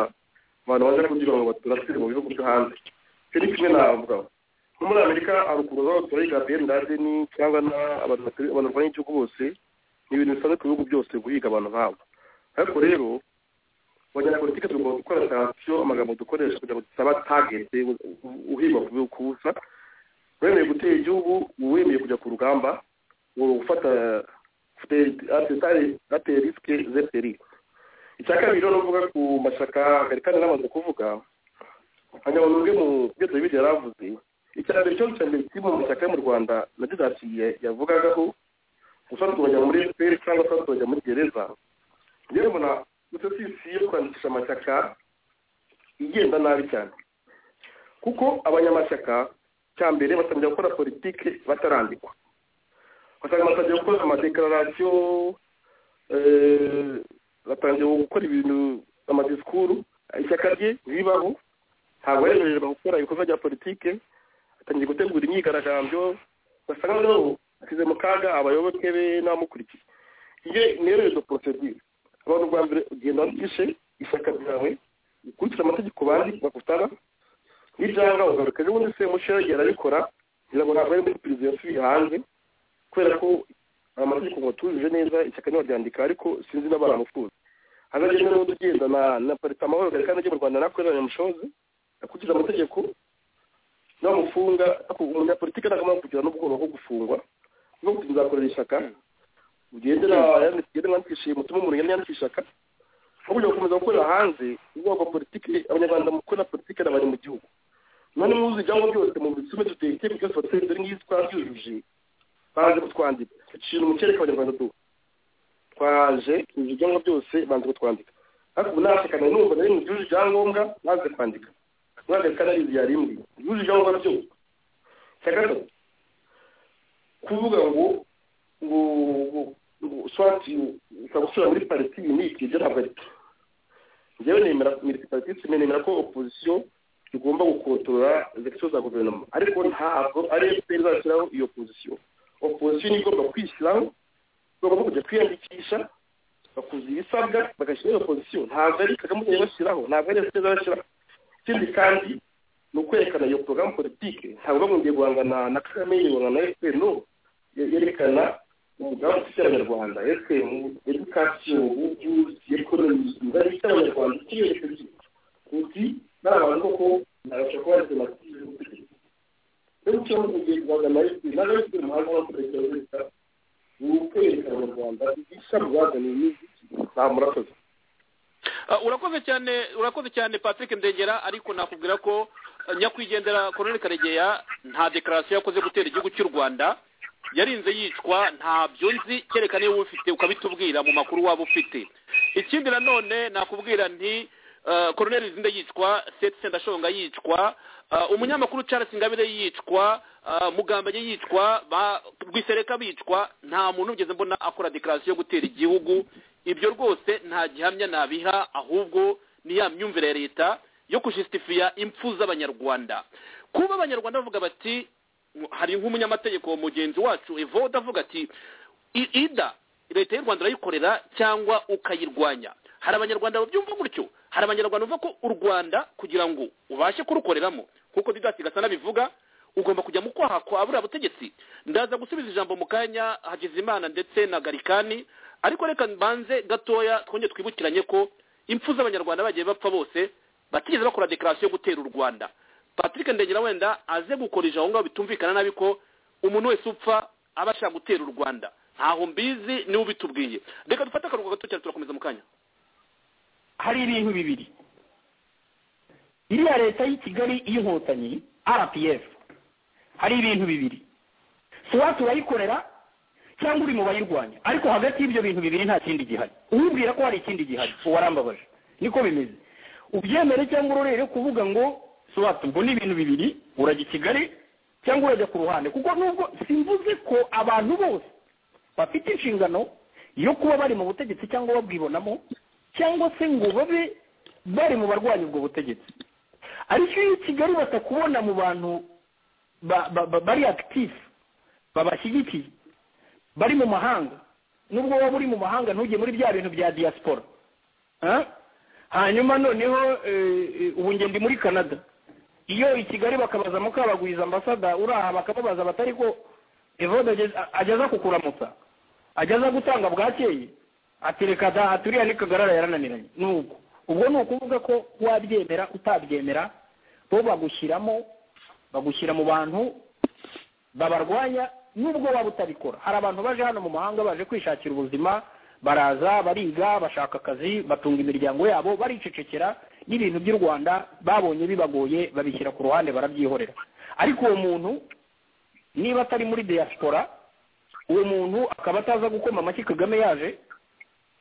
abantu baza kugira ngo baturasire mu bihugu byo hanze icyo ni kimwe navuga nko muri amerika haruguru aho turari gabriel ndadeni cyangwa na- abantu batari- abantu barwanya igihugu bose ni ibintu bisanzwe ku bihugu byose guhiga abantu nk'abo ariko rero abanyapolitike tugomba gukora sansiyo amagambo dukoresha kugira ngo dusaba tagete uhigwa ku bihugu kubusa wemeye gutera igihugu uba wemeye kujya ku rugamba uba gufata ate risike zeperi icya kabiri rero navuga ku mashyaka amerikani n'amaze kuvuga hanyuma nubwe mu byo david yari avuze iterambere cyo cyane kiri mu mashyaka yo mu rwanda na dizati yavugagaho gusa tukajya muri fpr cyangwa se tukajya muri gereza rero mbona sosiyete yo kwandikisha amashyaka igenda nabi cyane kuko abanyamashyaka cya mbere batangira gukora politiki batarandikwa basanga batangiye gukora amadeklarasiyo eh, batangiye gukora ibintu amadisikuru ishyaka rye ntibibaho ntabwo yemererwa gukora ibikorwa bya politiki atangiye gutegura imyigaragambyo basanga noneho ashyize mu kaga abayoboke be n'abamukurikiye iyo rero izo porosedire abantu bwa mbere ugenda wandikishe ishyaka ryawe ukurikira amategeko bandi bagutara n'ibyanga ugaruka ejo bundi se musheri arabikora kugira ngo ntabwo ari muri perezida yasubiye hanze kubera ko amategeko ngo atujuje neza ishyaka niba ryandika ariko sinzi n'abantu amufuza hazagenda n'undi ugenda na na parita amahoro gari kandi mu rwanda nakorera nyamushozi akurikiza amategeko namufunga umunyapolitike ntakamara kugira n'ubwoba bwo gufungwa no kuzakorera ishyaka ugendera yandikishije umutima umuntu yandikishije ishyaka ahubwo gukomeza gukorera hanze ubwoko politiki abanyarwanda mu gukora politiki n'abari mu gihugu none muzi ibyangombwa byose mu bisume duteye iteme byose batsinze ari nk'izi twabyujuje banze kutwandika ducira umukereka abanyarwanda tu twaje tuzi ibyangombwa byose banze kutwandika ariko ubu nashakana numva nari mu gihugu ibyangombwa banze kwandika umwaka kanarizi yari imwe yujuje ibyangombwa byose cya gatatu kuvuga ngo ngo ngo swati ukagusura muri pariti iyi n'iki ibyo ntabwo ari byo njyewe nemera pariti nemera ko opozisiyo igomba gukontorora zekisiyo za guverinoma ariko ntabwo ari efuperi izashyiraho iyo opozisiyo opozisiyo niyo igomba kwishyiraho igomba kujya kwiyandikisha bakuzuza ibisabwa bagashyiraho iyo opozisiyo ntabwo ari kagame yabashyiraho ntabwo ari efuperi izashyiraho ikindi kandi ni ukwerekana iyo porogaramu politike ntabwo bagombiye guhangana na kagame guhangana na efuperi no yerekana umugambi ufite abanyarwanda fpr edukasiyo ubuvuzi ekonomi imibanire ifite abanyarwanda ikirere cy'igihugu uti n'aba bantu koko ntabasha kuba ari demokarasi y'ubutegetsi rero icyo mu gihe guhangana fpr nawe fpr umuhanga w'abakoresha leta ni ukwerekana abanyarwanda ibishya guhaganira n'iziki nta murakoze urakoze cyane urakoze cyane patrick ndengera ariko nakubwira ko nyakwigendera koroneli karegeya nta dekarasiyo yakoze gutera igihugu cy'u rwanda yarinze yicwa ntabyo nzi kereka niba ufite ukabitubwira mu makuru waba ufite ikindi nanone nakubwira nti koroneli zinde yicwa seti sendashonga yicwa umunyamakuru Charles Ingabire yicwa mugambanye yicwa rwisereka bicwa nta muntu ugeze mbona akora dekarasiyo yo gutera igihugu ibyo rwose nta gihamya nabiha ahubwo ni ya myumvire ya leta yo kujisitifiya impfu z'abanyarwanda kuba abanyarwanda bavuga bati hari nk'umunyamategeko mugenzi wacu evoda avuga ati ida leta y'u rwanda urayikorera cyangwa ukayirwanya hari abanyarwanda babyumva gutyo hari abanyarwanda bumva ko u rwanda kugira ngo ubashe kurukoreramo nk'uko didasi gasana bivuga ugomba kujya mu kwaha kwa buriya butegetsi ndaza gusubiza ijambo mu kanya hagizimana ndetse na garikani ariko reka mbanze gatoya twongere twibukiranye ko impfu z'abanyarwanda bagiye bapfa bose batigeze bakora dekarasiyo yo gutera u rwanda patrick ndengera wenda aze gukora ijambo ngaho bitumvikana nabi ko umuntu wese upfa aba ashaka gutera u rwanda ntaho mbizi niwe ubitubwiye reka dufate akaruhuko gato cyane turakomeza mu kanya hari ibintu bibiri iriya leta y'i kigali y'inkotanyi rpf hari ibintu bibiri siwati urayikorera cyangwa uri mu bayirwanya ariko hagati y'ibyo bintu bibiri nta kindi gihari uwibwira ko hari ikindi gihari uwarambabaje niko bimeze ubyemere cyangwa urorere kuvuga ngo sobanutse ubwo ni ibintu bibiri urajya i kigali cyangwa urajya ku ruhande kuko nubwo simvuze ko abantu bose bafite inshingano yo kuba bari mu butegetsi cyangwa babwibonamo cyangwa se ngo babe bari mu barwanya ubwo butegetsi ariko iyo i kigali batakubona mu bantu bari akitifu babashyigikiye bari mu mahanga nubwo waba uri mu mahanga ntujye muri bya bintu bya diyasipora hanyuma noneho ubu ngende muri canada iyo i kigali bakabaza mukabagwiza ambasada uraha bakamubaza batari ko evode ageza kukuramutsa ageza gutanga bwakeye ati reka da aturiya n'ikagarara yarananiranye nuko ubwo ni ukuvuga ko wabyemera utabyemera bo bagushyiramo bagushyira mu bantu babarwanya nubwo waba utabikora hari abantu baje hano mu mahanga baje kwishakira ubuzima baraza bariga bashaka akazi batunga imiryango yabo baricecekera n'ibintu by'u rwanda babonye bibagoye babishyira ku ruhande barabyihorera ariko uwo muntu niba atari muri diaspora uwo muntu akaba ataza gukoma amashyi kagame yaje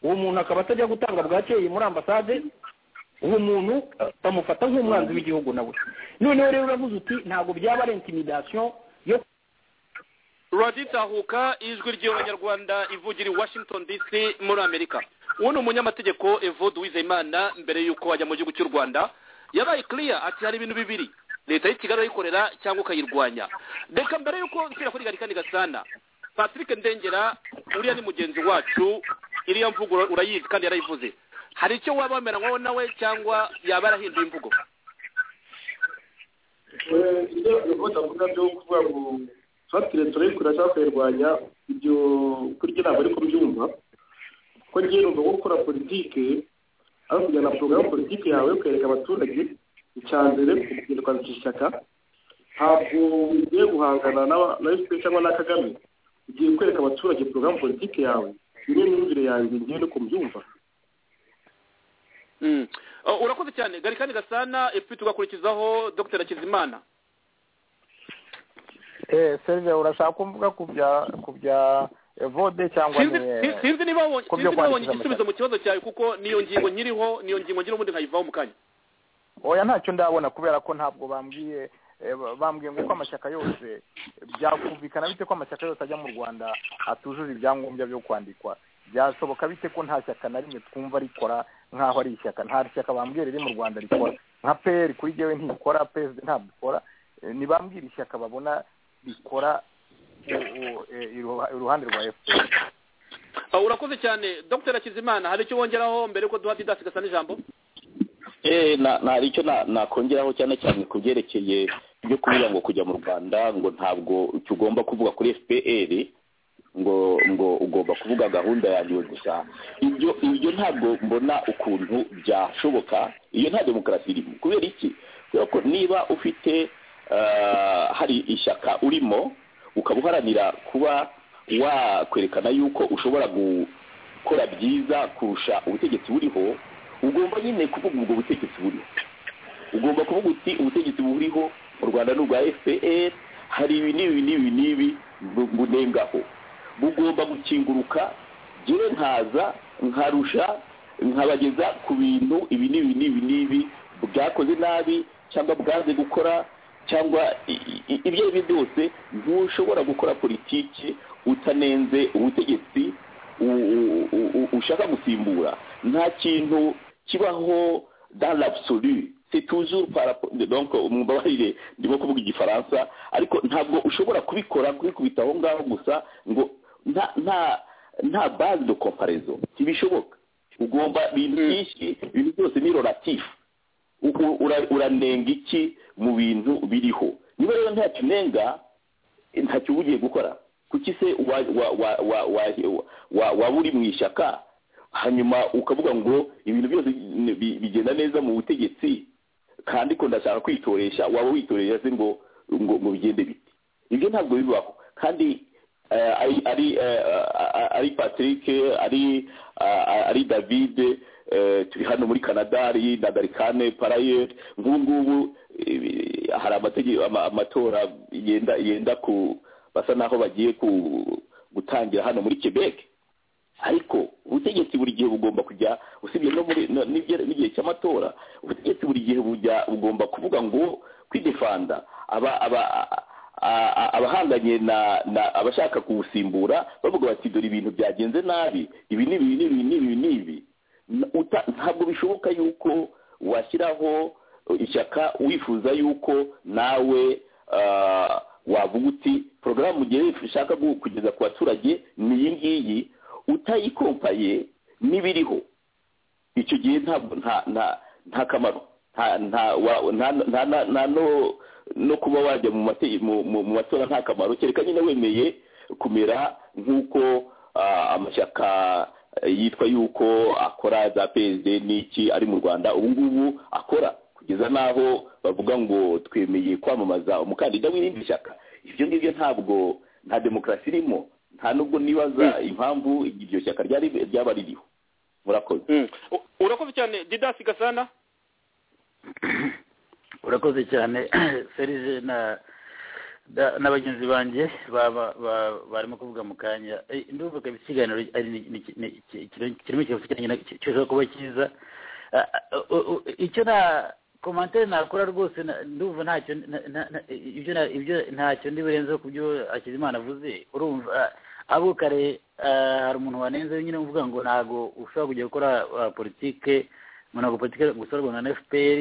uwo muntu akaba atajya gutanga bwakeye muri ambasade uwo muntu bamufata nk'umwanzi w'igihugu nawe noneho rero uravuze uti ntabwo byaba ari intimidasiyo yo tahuka ijwi ry'abanyarwanda ivugira i washington dc muri amerika uwo ni umunyamategeko evo wizeyimana mbere y'uko ajya mu gihugu cy'u rwanda yabaye kiriya ati hari ibintu bibiri leta y'ikigali urayikorera cyangwa ukayirwanya reka mbere y'uko nshyira kuri gari kandi gasana patrick ndengera uriya ni mugenzi wacu iriya mvugo urayizi kandi yarayivuze hari icyo waba wemeranywaho nawe cyangwa yaba yarahinduye imvugo ibyo bivuga avuga byo kuvuga ngo tuhatire turayikora cyangwa kuyirwanya ibyo kurya ntabwo ari kubyumva ko ngiye numva ko gukora politike ari ukujyana porogaramu politike yawe ukereka abaturage icya mbere kugirwa ishyaka ntabwo ugiye guhangana na efuperi cyangwa na kagame ugiye kwereka abaturage porogaramu politike yawe niyo myumvire yanjye ngiye no kubyumva urakoze cyane gari kandi gasana epfite ugakurikizaho dr hakizimana eh serge urashaka kumvuga ku bya ku bya evode cyangwa Sinzi- si- sinzi niba wabonye- sinzi niba wabonye igisubizo mu kibazo cyawe kuko niyo ngingo nyiriho niyo ngingo ngira ubundi nkayivaho mu kanya oya ntacyo ndabona kubera ko ntabwo bambwiye eh, ba- bambwiye ngo uko amashyaka yose byakumvikana bite ko amashyaka yose ajya mu rwanda atujuje ibyangombwa byo kwandikwa byashoboka bite ko nta shyaka na rimwe twumva rikora nk'aho ari ishyaka nta shyaka bambwiye riri mu rwanda rikora nka peyeri kuri jyewe ntikora peside ntabwo ikora Eh, ntibambwira ishyaka babona rikora u- u- eh, iruha- iruhande rwa efuperi Ah, urakoze cyane dr hakizimana hari icyo wongeraho mbere yuko duha didasi gasana ijambo Eh, na- na- hari icyo na- nakongeraho cyane cyane ku byerekeye byo kuvuga ngo kujya mu rwanda ngo ntabwo icyo ugomba kuvuga kuri fpr ngo ngo ugomba kuvuga gahunda yanjye gusa ibyo ibyo ntabwo mbona ukuntu byashoboka iyo nta demokarasi irimo kubera iki kubera ko niba ufite ah, hari ishyaka urimo ukaba uharanira kuba wakwerekana yuko ushobora gukora byiza kurusha ubutegetsi buriho ugomba nyine kuvuga ubwo butegetsi buriho ugomba kuvuga uti ubutegetsi buriho mu rwanda ni ubwa fpr hari ibi n'ibi n'ibi n'ibi bu- bunengaho bugomba gukinguruka jyewe nkaza nkarusha nkabageza ku bintu ibi n'ibi n'ibi n'ibi bwakoze nabi cyangwa bwanze gukora cyangwa i- i- i- ibyo ari byo byose ntushobora gukora politiki utanenze ubutegetsi u- u- u- u- ushaka gusimbura nta kintu kibaho dans l'absolu c'est toujours par rapport donc mumbabarire ndimo kuvuga igifaransa ariko ntabwo ushobora kubikora kubikubita aho ngaho gusa ngo nta nta nta base de comparaison ntibishoboka ugomba ibintu byinshi ibintu byose ni relatif u- u- ura- uranenga iki mu bintu biriho niba rero ntacyo unenga eh, ntacyo uba ugiye gukora kuki se wa- wa- wa- wa- wa- wa- waba uri mu ishyaka hanyuma ukavuga ngo ibintu byose ni- bi- bigenda neza mu butegetsi kandi ko ndashaka kwitoresha waba witoresha se ngo ngo ngo bigende bite ibyo ntabwo bibaho kandi eh, ari ari eh, a- a- ari patrick ari a- a- ari david eh, turi hano muri canada ari na darikane parayer nk'ubu ngubu eh, hari amategeko ama- amatora yenda yenda ku basa naho bagiye ku gutangira hano muri quebec ariko ubutegetsi buri gihe bugomba kujya usibye no muri no- n'ibye- n'igihe cy'amatora ubutegetsi buri gihe bujya bugomba kuvuga ngo kwidefanda aba aba a- a- abahanganye na na abashaka kuwusimbura bavuga bati dore ibintu byagenze nabi ibi n'ibi n'ibi n'ibi n'ibi N- uta- ntabwo bishoboka yuko washyiraho uh, ishyaka wifuza yuko nawe ah, wavuga uti porogaramu mugihe ushaka gu- kugeza ku baturage ni iyi ngiyi utayikompaye n'ibiriho icyo gihe ntabwo nta nta nta kamaro nta nta wa- nta- nta- nta- nta no no kuba wajya mu mate- mu- mu- mu matora nta kamaro kereka nyine wemeye kumera nk'uko ah, amashyaka eh, yitwa yuko akora za psd n'iki ari mu rwanda ubu ngubu akora kugeza n'aho bavuga ngo twemeye kwamamaza umukandida w'irindi shyaka ibyo ngibyo ntabwo nta demokarasi irimo nta nubwo nibaza impamvu iryo shyaka ryari ryaba ririho murakoze urakoze cyane didasi gasana urakoze cyane serije na da- na bagenzi banjye ba- ba- ba- barimo kuvuga mu kanya Eh, ndumva kabisa ikiganiro ari ni- ni- ni- ki- kirimo kirimo ikibazo cyane nyine ki- kirashobora kuba cyiza Ah, ah, u- u- icyo na komantere nakora rwose na- ndumva ntacyo na- na- na- ibyo na- ibyo ntacyo ndi burenzeho ku byo akizimana avuze urumva ah, abo kare ah, hari umuntu wanenze nyine uvuga ngo ntabwo ushobora kujya gukora ah, politike ngo ntabwo politike gusa rwanda na fpr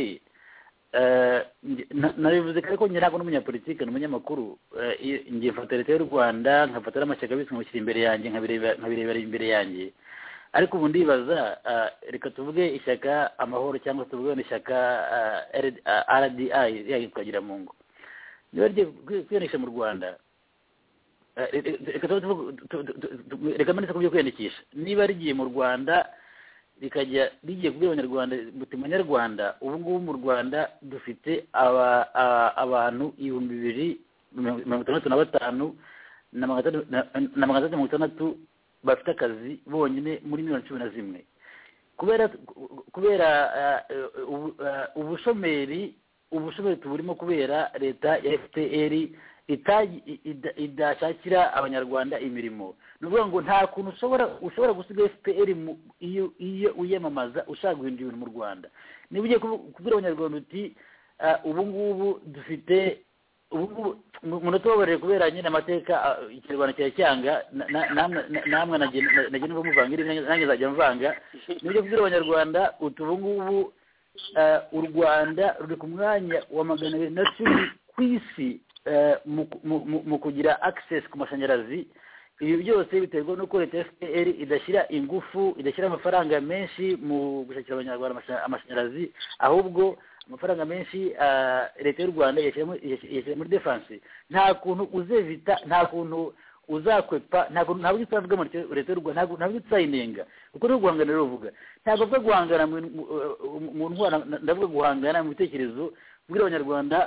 nabivuze ko ariko njye ntabwo n'umunyapolitike ni umunyamakuru Eh, iyo- ngiye mfata leta y'u rwanda nkafata n'amashyaka yose nkamushyira imbere yanjye nkabireba- nkabirebera imbere yanjye ariko ubu ndibaza ah, reka tuvuge ishyaka amahoro cyangwa se tuvuge wenda ishyaka ah, RD ah, rdi ririya yitwa giramungu niba rigiye kwi- kwiyandikisha mu rwanda eh, reka- reka tuvuge- tu- tu- tu- tu- tu- reka mpanitse ku byo kwiyandikisha niba rigiye mu rwanda rikajya rigiye kubwira abanyarwanda muti banyarwanda ubu ngubu mu rwanda dufite aba- a- abantu ibihumbi bibiri mirongo itandatu na batanu na magana atandatu- na- na magana atandatu mirongo itandatu bafite akazi bonyine muri miliyoni cumi na zimwe kubera kubera eh, eh, ubu- eh, ubushomeri ubushomeri tuburimo kubera leta ya fpr itaji- i- ida- idashakira abanyarwanda imirimo ni ukuvuga ngo nta kuntu ushobora ushobora gusiga fpr mu- iyo iyo uyamamaza ushaka guhindura ibintu mu rwanda niba ugiye kubu- kubwira abanyarwanda uti "Ah, ubu ngubu dufite ubu ngubu mu- munatubabarire kubera nyine amateka ah, ikinyarwanda kiracyanga na- na- namwe na- namwe nagenda muvanga irindi nanjye- nanjye nzajya mvanga niba ugiye kubwira abanyarwanda uti ubu ngubu eh, u rwanda ruri ku mwanya wa magana abiri na cumi ku isi eh, mu- mu- mu- mu kugira access ku mashanyarazi ibi byose biterwa n'uko leta ya fpr idashyira ingufu idashyira amafaranga menshi mu gushakira abanyarwanda amasha- amashanyarazi ahubwo amafaranga menshi ah, leta y'u rwanda iyashyira mu- iyashyira iyashyira muri defense nta kuntu uzevita nta kuntu uzakwepa ntabwo ntabwo utavuga muri leta y'u rwanda ntabwo ntabwo utsayininga kuko ni uguhangana rero uvuga ntabwo avuga guhangana mu bintu- mu- mu- mu ntwara ndavuga guhangana mu bitekerezo bwira abanyarwanda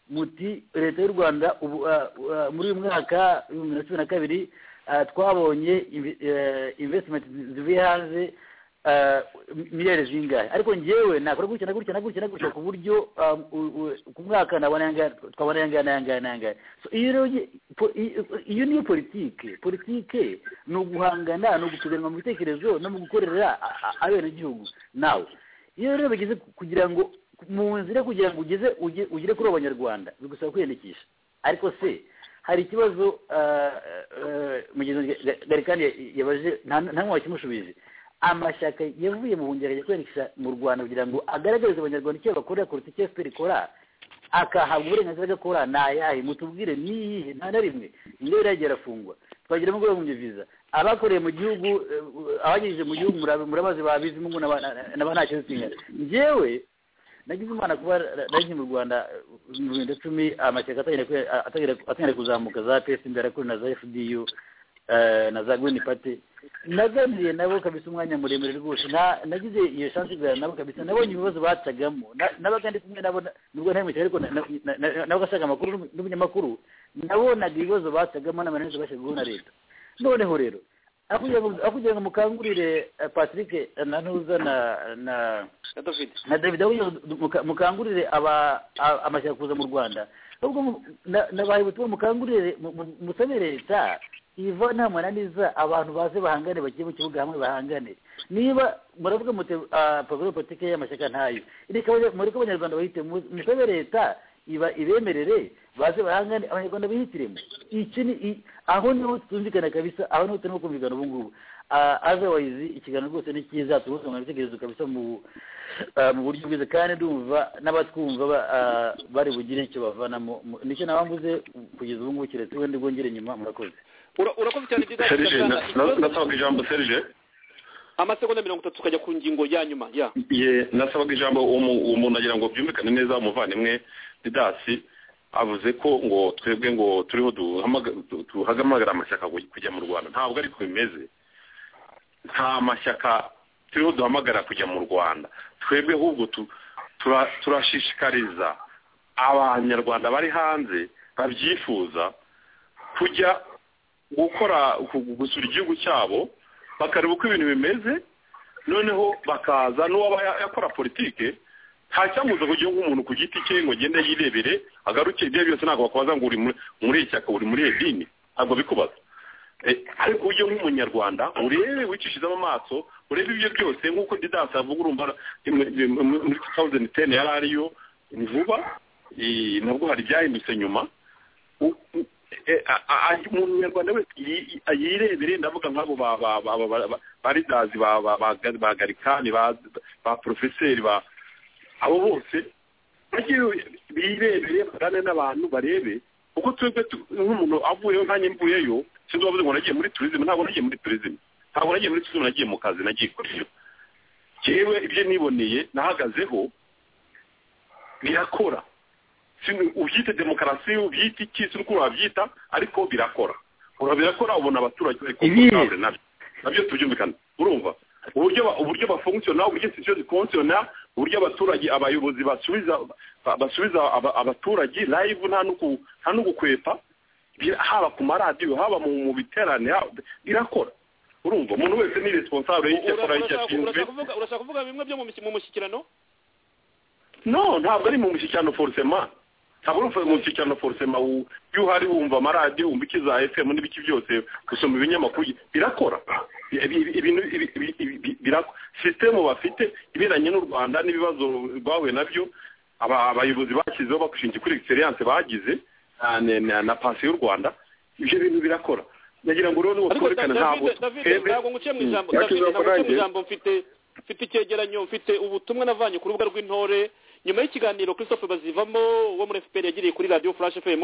muti leta y'u rwanda ubu ah, ah, muri uyu mwaka w'ibihumbi bibiri na cumi na kabiri ah, twabonye inve- eh, investment zi- zivuye hanze ah, miliyari zingahe ariko njyewe nakora gutya na gutya na gutya na gutya ku buryo ah, u- u- ku mwaka nabona yangaya twabona yangaya yangaya yangaya So, iyo rero ugi- po- i- i- iyo niyo politike politike ni uguhangana ni ugupiganwa mu bitekerezo no mu gukorera a- a- abenegihugu nawe iyo rero bigeze ku- kugira ngo mu nzira yo kugira ngo ugeze uge- ugere kuri abo banyarwanda bigusaba kwiyandikisha ariko se hari ikibazo ah, eh, mugenzi wanjye Ga- garikani ya- yabaje nta nta n'umwe wakimushubije amashyaka yavuye mu buhungiro ajya kwiyandikisha mu rwanda kugira ngo agaragarize abanyarwanda icyo bakorera kuruta icyo fpr ikora akahabwa uburenganzira bwo gukora ni ayahe mutubwire ni iyihe nta na rimwe indyo iragiye irafungwa twagira ngo babumbye viza abakoreye mu gihugu eh, abagejeje mu gihugu murab- murabazi babizi mungu naba naba nta kintu kingana njyewe nagize imana kuba nari mu rwanda eh, mu bihumbi bibiri na cumi amashyaka atangira kwe- atangira- atangira kuzamuka za psd arakuri na za fdu eh, na za green party naganiriye nabo kabisa umwanya muremure rwose na- nagize iyo chance yo kuganira nabo kabisa nabonye ibibazo bacagamo Na- nabaga ndi kumwe nabo na- nubwo ntari mwicaye ariko na- na- na- na- nabaga ashaka amakuru n'umu- n'umunyamakuru nabonaga ibibazo bacagamo n'amananiza bashyirwaho na leta noneho rero aho kugira ngo- aho kugira ngo mukangurire eh, patrick eh, na ntuza na na na david aho kugira ngo du- muka- mukangurire aba a- amashyaka kuza mu rwanda ahubwo mu- na- nabahaye ubutumwa mukangurire mu- mu- musabe leta iva nta mwananiza abantu baze bahangane bagiye mu kibuga hamwe bahangane niba muravuga muti ah, programe politike y'amashyaka ntayo reka abanya- mureke abanyarwanda bahite mu- musabe leta iba ibemerere baze bahangane abanyarwanda bihitiremo iki ni i- aho niho tutumvikana kabisa aho niho turimo kumvikana ubu ngubu Ah, otherwise ikiganiro rwose ni cyiza tubuzungana ibitekerezo kabisa mu ah, mu buryo bwiza kandi ndumva n'abatwumva ba- ah, bari bugire icyo bavanamo mu- nicyo nabambuze kugeza ubu ngubu kiretse wenda ubwongere nyuma murakoze Ura- urakoze cyane Didas serije Gasana. Ikibazo- nasabaga ijambo serije amasegonda mirongo itatu tukajya ku ngingo ya nyuma ya ye nasabaga ijambo uwo mu- uwo muntu agira ngo byumvikane neza umuvandimwe didasi avuze ko ngo twebwe ngo turiho duhamaga- du- duhagamagara amashyaka ku- kujya mu rwanda ntabwo ariko bimeze nta mashyaka turiho duhamagara kujya mu rwanda twebwe ahubwo tu- tura- turashishikariza abanyarwanda bari hanze babyifuza kujya gukora gu- gusura igihugu cyabo bakareba uko ibintu bimeze noneho bakaza n'uwaba ya- yakora politike ntacyamuza kugira ngo umuntu ku giti cye ngo agende yirebere agaruke ibyo byose ntabwo bakubaza ngo uri muri- muri iri shyaka uri muri iri dini ntabwo bikubaza Eh, ariko ujye nk'umunyarwanda urebe wicishizamo amaso urebe ibyo byose nk'uko didanse avuga urumva im- im- im- muri 2010 yari ariyo ni vuba eh, nabwo hari ibyahindutse nyuma U- u- eh, a- a- a- umunyarwanda wese yi- yi- yirebere ndavuga nk'abo ba- ba- ba- ba- ba- ba- ba ridazi ba ba- ba- ba garikani ba ba porofeseri ba abo bose birebere bagane n'abantu barebe kuko twebwe tu- nk'umuntu avuyeyo nkanjye mvuyeyo sinzi wavuze ngo nagiye muri turizime ntabwo nagiye muri turizime ntabwo nagiye muri turizime nagiye mu kazi nagiye kuriyo yewe ibyo niboneye nahagazeho birakora Sin- ubyite demokarasi ubyite iki sinzi uko wabyita ariko birakora Ura- birakora ubona abaturage bari komfortable nabyo nabyo tubyumvikana urumva uburyo ba- uburyo bafunkisiona uburyo institution zifunkisiona uburyo abaturage abayobozi basubiza ba- basubiza aba- abaturage live nta nuku- nta n'ugukwepa Bir- haba ku maradiyo haba mu mu biterane ha- birakora urumva umuntu wese ni responsable y'icyo akora y'icyo Urashaka- ashinzwe urashaka kuvuga- urashaka kuvuga bimwe byo mu mis- mu mushyikirano no ntabwo ari mu mushyikirano forusema ntabwo ari mu mushyikirano forusema wu- iyo uhari wumva amaradiyo wumva iki za fm n'ibiki byose gusoma ibinyamakuru birakora Ibi- ibi- ibintu ibi- ibi- ibi- birakora sisitemu bafite ibiranye n'u rwanda n'ibibazo rwahuye nabyo aba- abayobozi bashyizeho bakushingiye kuri egisereyanse bagize na- na- na- na pansiyo y'u rwanda ibyo bintu birakora nagira ngo rero ariko twerekane Da- ntabwo David- David twebwe- ntabwo nguciye mu Mm. ijambo Yacu David ntabwo nguciye mu zakorangiye. ijambo mfite mfite icyegeranyo mfite ubutumwa navanye ku rubuga rw'intore nyuma y'ikiganiro Christophe Bazivamo wo muri FPR yagiriye kuri Radio Flash FM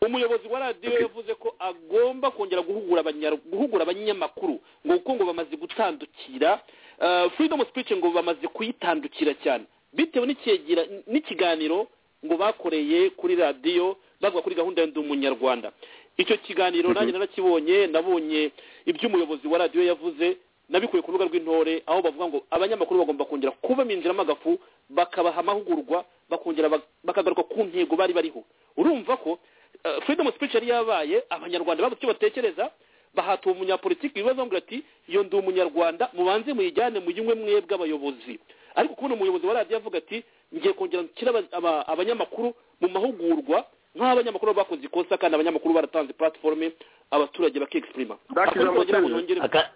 umuyobozi wa radio yavuze ko agomba kongera guhugura abanyar- guhugura abanyamakuru ngo kuko ngo bamaze gutandukira eh, freedom of speech ngo bamaze kuyitandukira cyane bitewe n'icyegera- n'ikiganiro ngo bakoreye kuri radio bavuga kuri gahunda ya ndi umunyarwanda icyo kiganiro nanjye narakibonye nabonye ibyo umuyobozi wa radiyo yavuze nabikuye ku rubuga rw'intore aho bavuga ngo abanyamakuru bagomba kongera kubaminjiramo agafu bakabaha amahugurwa bakongera bak- bakagaruka ku ntego bari bariho urumva ko eh, freedom of speech yari yabaye abanyarwanda bavuze icyo batekereza bahatuye umunyapolitiki ibibazo ngo ati iyo ndi umunyarwanda mubanze muyijyane muyinywe mwebwe abayobozi ariko kubona umuyobozi wa radiyo avuga ati ngiye kongera nshyire aba- aba- abanyamakuru mu mahugurwa nk'abanyamakuru baba bakoze ikosa kandi abanyamakuru baratanze platforme abaturage bakexprima Aka-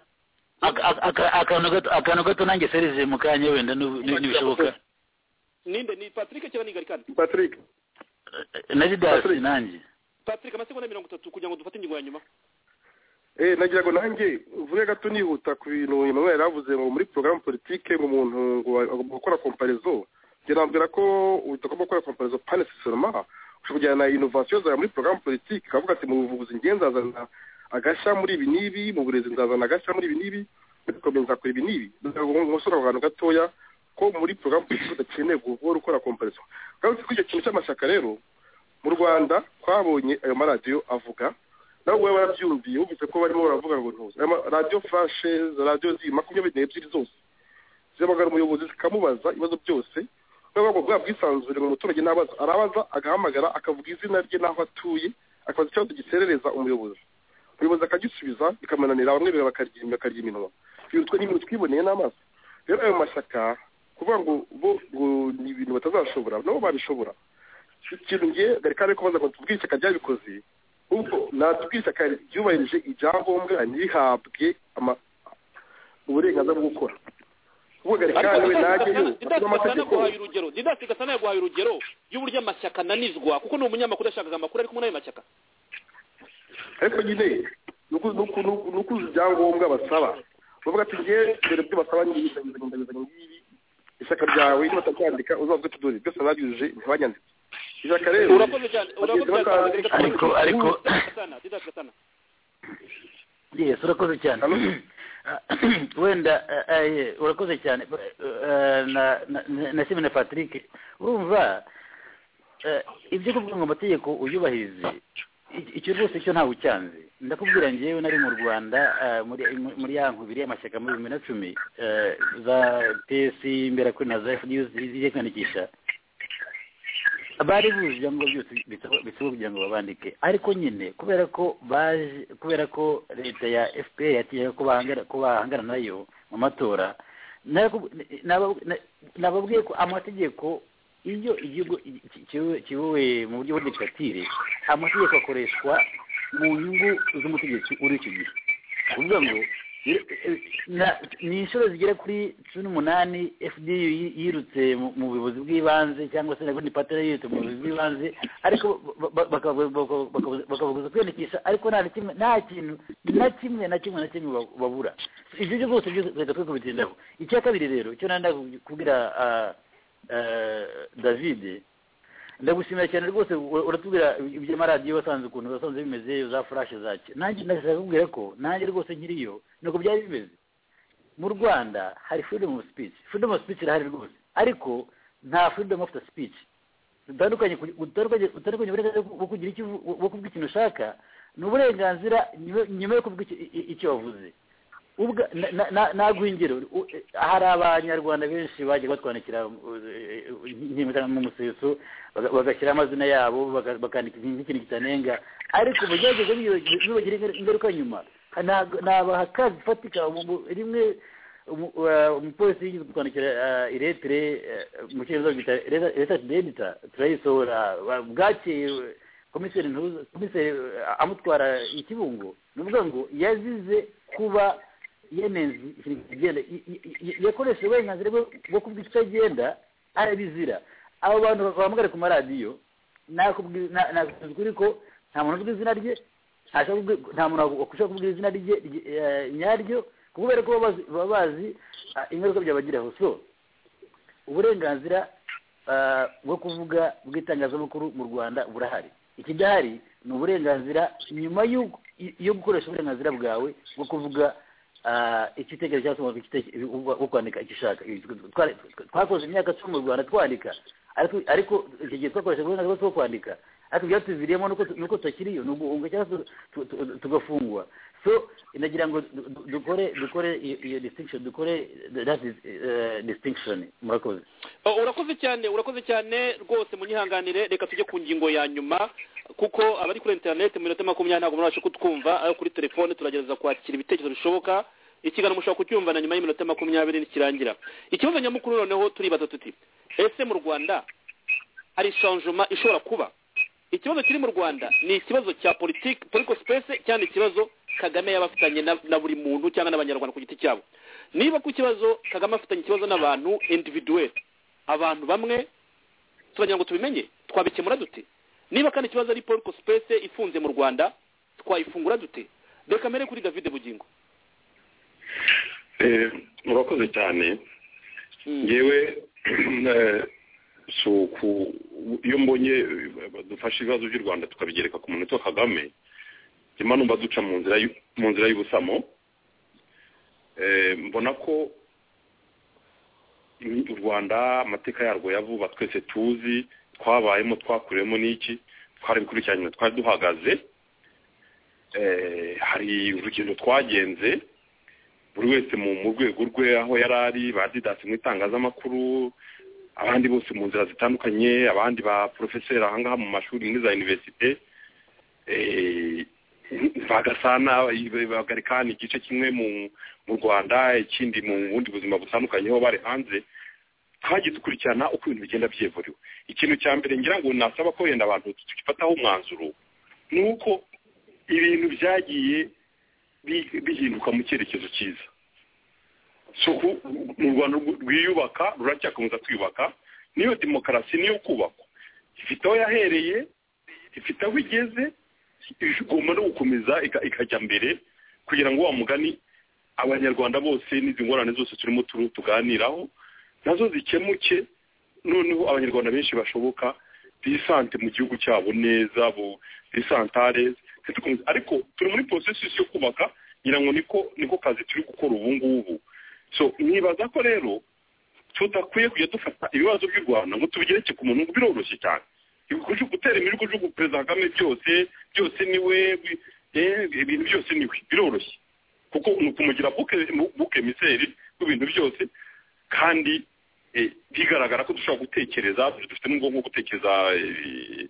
aka- aka- aka- akantu gato akantu gato nanjye serize mukanya wenda n'ubu- ni- nibishoboka ninde ni patrick cyangwa ni garikani patrick na didasi nanjye patrick amasegonda mirongo itatu kugira ngo dufate ingingo ya nyuma eh nagira ngo nanjye uvuge gato nihuta ku bintu Emmanuel yaravuze ngo muri porogaramu politike ngo umuntu ngo agomba gukora komparizo njye nambwira ko utagomba gukora komparizo pane sisiroma ushobora kujyana na inovasiyo zawe muri porogaramu politike ukavuga ati mu buvuzi njye nzazana agashya muri ibi n'ibi mu burezi nzazana agashya muri ibi n'ibi muri komini nzakora ibi n'ibi ndagira ngo nkosore ako kantu gatoya ko muri porogaramu politike udakeneye guhora ukora komparizo ugarutse kuri icyo kintu cy'amashyaka rero mu rwanda twabonye ayo maradiyo avuga nawe wowe warabyumviye wumvise ko barimo baravuga ngo ntuze Aya ma- radiyo furashe za radiyo zi makumyabiri n'ebyiri zose zihamagara umuyobozi zikamubaza ibibazo byose kubera ko bwa bwisanzure ngo umuturage ntabaza arabaza agahamagara akavuga izina rye n'aho atuye akabaza ikibazo giserereza umuyobozi umuyobozi akagisubiza bikamunanira bamwe bira- bakarya bakarya iminwa ibintu twe n'ibintu twiboneye n'amaso rero ayo mashyaka kuvuga ngo bo ngo ni ibintu batazashobora nabo babishobora ikintu ngiye garikare ko baza ngo tubwire ishyaka ryabikoze ubwo natubwire ishyaka ryubahirije ibyangombwa ntihabwe ama- uburenganzira bwo gukora ubwo garikare we najyeyo didasi gasana amategeko yaguhaye urugero didasi gasana yaguhaye urugero y'uburyo amashyaka ananizwa kuko ni umunyamakuru yashakaga amakuru ariko muri ayo mashyaka ariko nyine ni uku- ni uku- ni uku- ni ukuzi ibyangombwa basaba bavuga ati njye dore ibyo basaba ngibi ndabizanye ndabizanye ngibi ishyaka ryawe niba batabyandika uzavuga ati dore byose nabyujuje ntibanyanditse ishyaka rero urakoze cyane urakoze bagenzi cyane batandukanye- ariko ariko Gasana, didasi gasana yes urakoze cyane wenda eh, eh, urakoze cyane eh, na na- na simene patrick urumva eh, ibyo kuvuga ngo amategeko uyubahirize i- icyo rwose cyo ntawe ucyanze ndakubwira ngewe nari mu rwanda eh, muri muri ya nkubiri y'amashyaka muri bibiri na cumi eh, za pesi imbera kuri na za fdu zigiye kwiyandikisha bari buje ibyangombwa byose bisaba- bisaba kugira ngo babandike ariko nyine kubera ko baje kubera ko leta ya fpr yatinyaga ko bahangana- ko bahangana nayo mu matora naraku- naba- na- nababwiye ko amategeko iyo igihugu ki- kiyobowe- kiyobowe mu buryo bw'idikatire amategeko akoreshwa mu nyungu z'umutegetsi uri icyo gihe kuvuga ngo i- i- na- ni inshuro zigera kuri cumi n'umunani fdu yi- yirutse mu- mu buyobozi bw'ibanze cyangwa se nabundi patera yirutse mu buyobozi bw'ibanze ariko ba- ba- bakabu- bakabu- bakabu- bakabuguza kwiyandikisha ariko nta na kimwe nta kintu na kimwe na kimwe na kimwe ba- babura ibyo byo byose byose leta twe kubitindaho icya kabiri rero icyo nanda kubwira ah, eh, david ndagushimira cyane rwose ura- uratubwira iby'amaradiyo wasanze ukuntu wasanze bimeze za furashe zacyo nanjye ndashaka kubwira ko nanjye rwose nkiriyo nuko byari bimeze mu rwanda hari freedom of speech freedom of speech irahari rwose ariko nta freedom of the speech utandukanye ku- utandukanye utandukanye uburenganzira bwo kugira icyo uvu- bwo kuvuga ikintu ushaka ni uburenganzira nyuma- nyuma yo kuvuga icyo- i- i- icyo wavuze ubwa na- na- naguha ingero u- eh, hari abanyarwanda benshi bagiye batwandikira eh, eh, mu museso baga- bagashyiraho amazina yabo baga- bakandika ikintu nk'ikintu kitanenga ariko mu byageze bibagira ingaruka nyuma ntago- ntabaha akazi ifatika mu- mu- rimwe umu- eh, umupolisi yigeze kutwandikira eh, iretire eh, mu cyongereza bita research dedita turayisohora ba- bwakeye eh, komiseri ntuza komiseri eh, amutwara ikibungo ni ukuvuga ngo yazize kuba yenenzi ikintu kigenda i- i- i- yakoresheje uburenganzira bwe bwo kuvuga ikitagenda arabizira abo bantu bahamagara ku maradiyo nakubwi- na- nakubwiza ukuri ko nta muntu uvuga izina rye ntashaka kubwi- nta muntu wakushaka kuvuga izina rye rye- eh, nyaryo kubera ko baba bazi- baba bazi ah, ingaruka byabagiraho so uburenganzira ah, bwo kuvuga bw'itangazamakuru mu rwanda burahari ikidahari ni uburenganzira nyuma y'uko- yo gukoresha uburenganzira bwawe bwo kuvuga ah, icyo utekereza cyangwa se ngo igite- wo kwandika icyo ushaka Twari- twakoze imyaka cumi mu rwanda twandika ariko ariko icyo gihe twakoresha uburenganzira bwo kwandika ariko byatuviriyemo nuko tu- nuko tukiriyo ni uguhunga cyangwa se tu- tu- tu- tugafungwa so nagira ngo du- du- dukore dukore iyo iyo distinction dukore that is eh, distinction murakoze Oh, urakoze cyane urakoze cyane rwose munyihanganire reka tujye ku ngingo ya nyuma kuko abari kuri interineti mu minota makumyabiri ntabwo murabasha kutwumva ayo kuri telefone turagerageza kwakira ibitekerezo bishoboka ikiganiro mushobora kucyumva na nyuma y'iminota makumyabiri nikirangira ikibazo nyamukuru noneho turibaza tuti ese mu rwanda hari shanjoma ishobora kuba ikibazo kiri mu rwanda ni ikibazo cya politiki politiko sipesi cyangwa ikibazo kagame yaba afitanye na- na buri muntu cyangwa n'abanyarwanda ku giti cyabo niba ku kibazo kagame afitanye ikibazo n'abantu individuweli abantu bamwe turagira ngo tubimenye twabikemura dute niba kandi ikibazo ari political space ifunze mu rwanda twayifungura dute reka mbere kuri david bugingo Eh, murakoze cyane ngewe eh, si uku- iyo mbonye eh, dufashe ibibazo by'u rwanda tukabigereka ku muntu witwa kagame nyuma numva duca mu nzira y'u- mu nzira y'ubusamo Eh, mbona ko ni u rwanda amateka yarwo yavuba twese tuzi twabayemo twakuriyemo n'iki twari gukurikirana twari duhagaze Eh, hari urugendo twagenze buri wese mu mu rwego rwe aho yari ari badidasi mu itangazamakuru abandi bose mu nzira zitandukanye abandi ba porofeseri ahangaha mu mashuri muri za univerisite eh, bagasana i- bagarikana igice kimwe mu mu rwanda ikindi mu bundi buzima butandukanye aho bari hanze twajya dukurikirana uko ibintu bigenda byivuriwe ikintu cya mbere ngira ngo nasaba ko wenda abantu tugifataho umwanzuro ni uko ibintu byagiye bi- bihinduka mu cyerekezo cyiza so ku- mu rwanda rw- rwiyubaka ruracyakomeza kwiyubaka niyo demokarasi niyo kubakwa ifite aho yahereye ifite aho igeze igomba no gukomeza ika- ikajya mbere kugira ngo wa mugani abanyarwanda bose n'izi ngorane zose turimo turu tuganiraho nazo zikemuke noneho abanyarwanda benshi bashoboka bisante mu gihugu cyabo neza bo bisantare ntitukomeze- ariko turi muri processus yo kubaka ngira ngo niko niko kazi turi gukora ubu ngubu so nibaza ko rero tudakwiye kujya dufata ibibazo by'u rwanda ngo tubigereke ku muntu biroroshye cyane Ibikuju- gutera imirugujugu perezida kagame byose byose niwe bi- eh, ibintu byose niwe biroroshye kuko ni ukumugira buke miseri w'ibintu byose kandi eh, bigaragara ko dushobora gutekereza dufitemo ubwonko bwo gutekereza eh,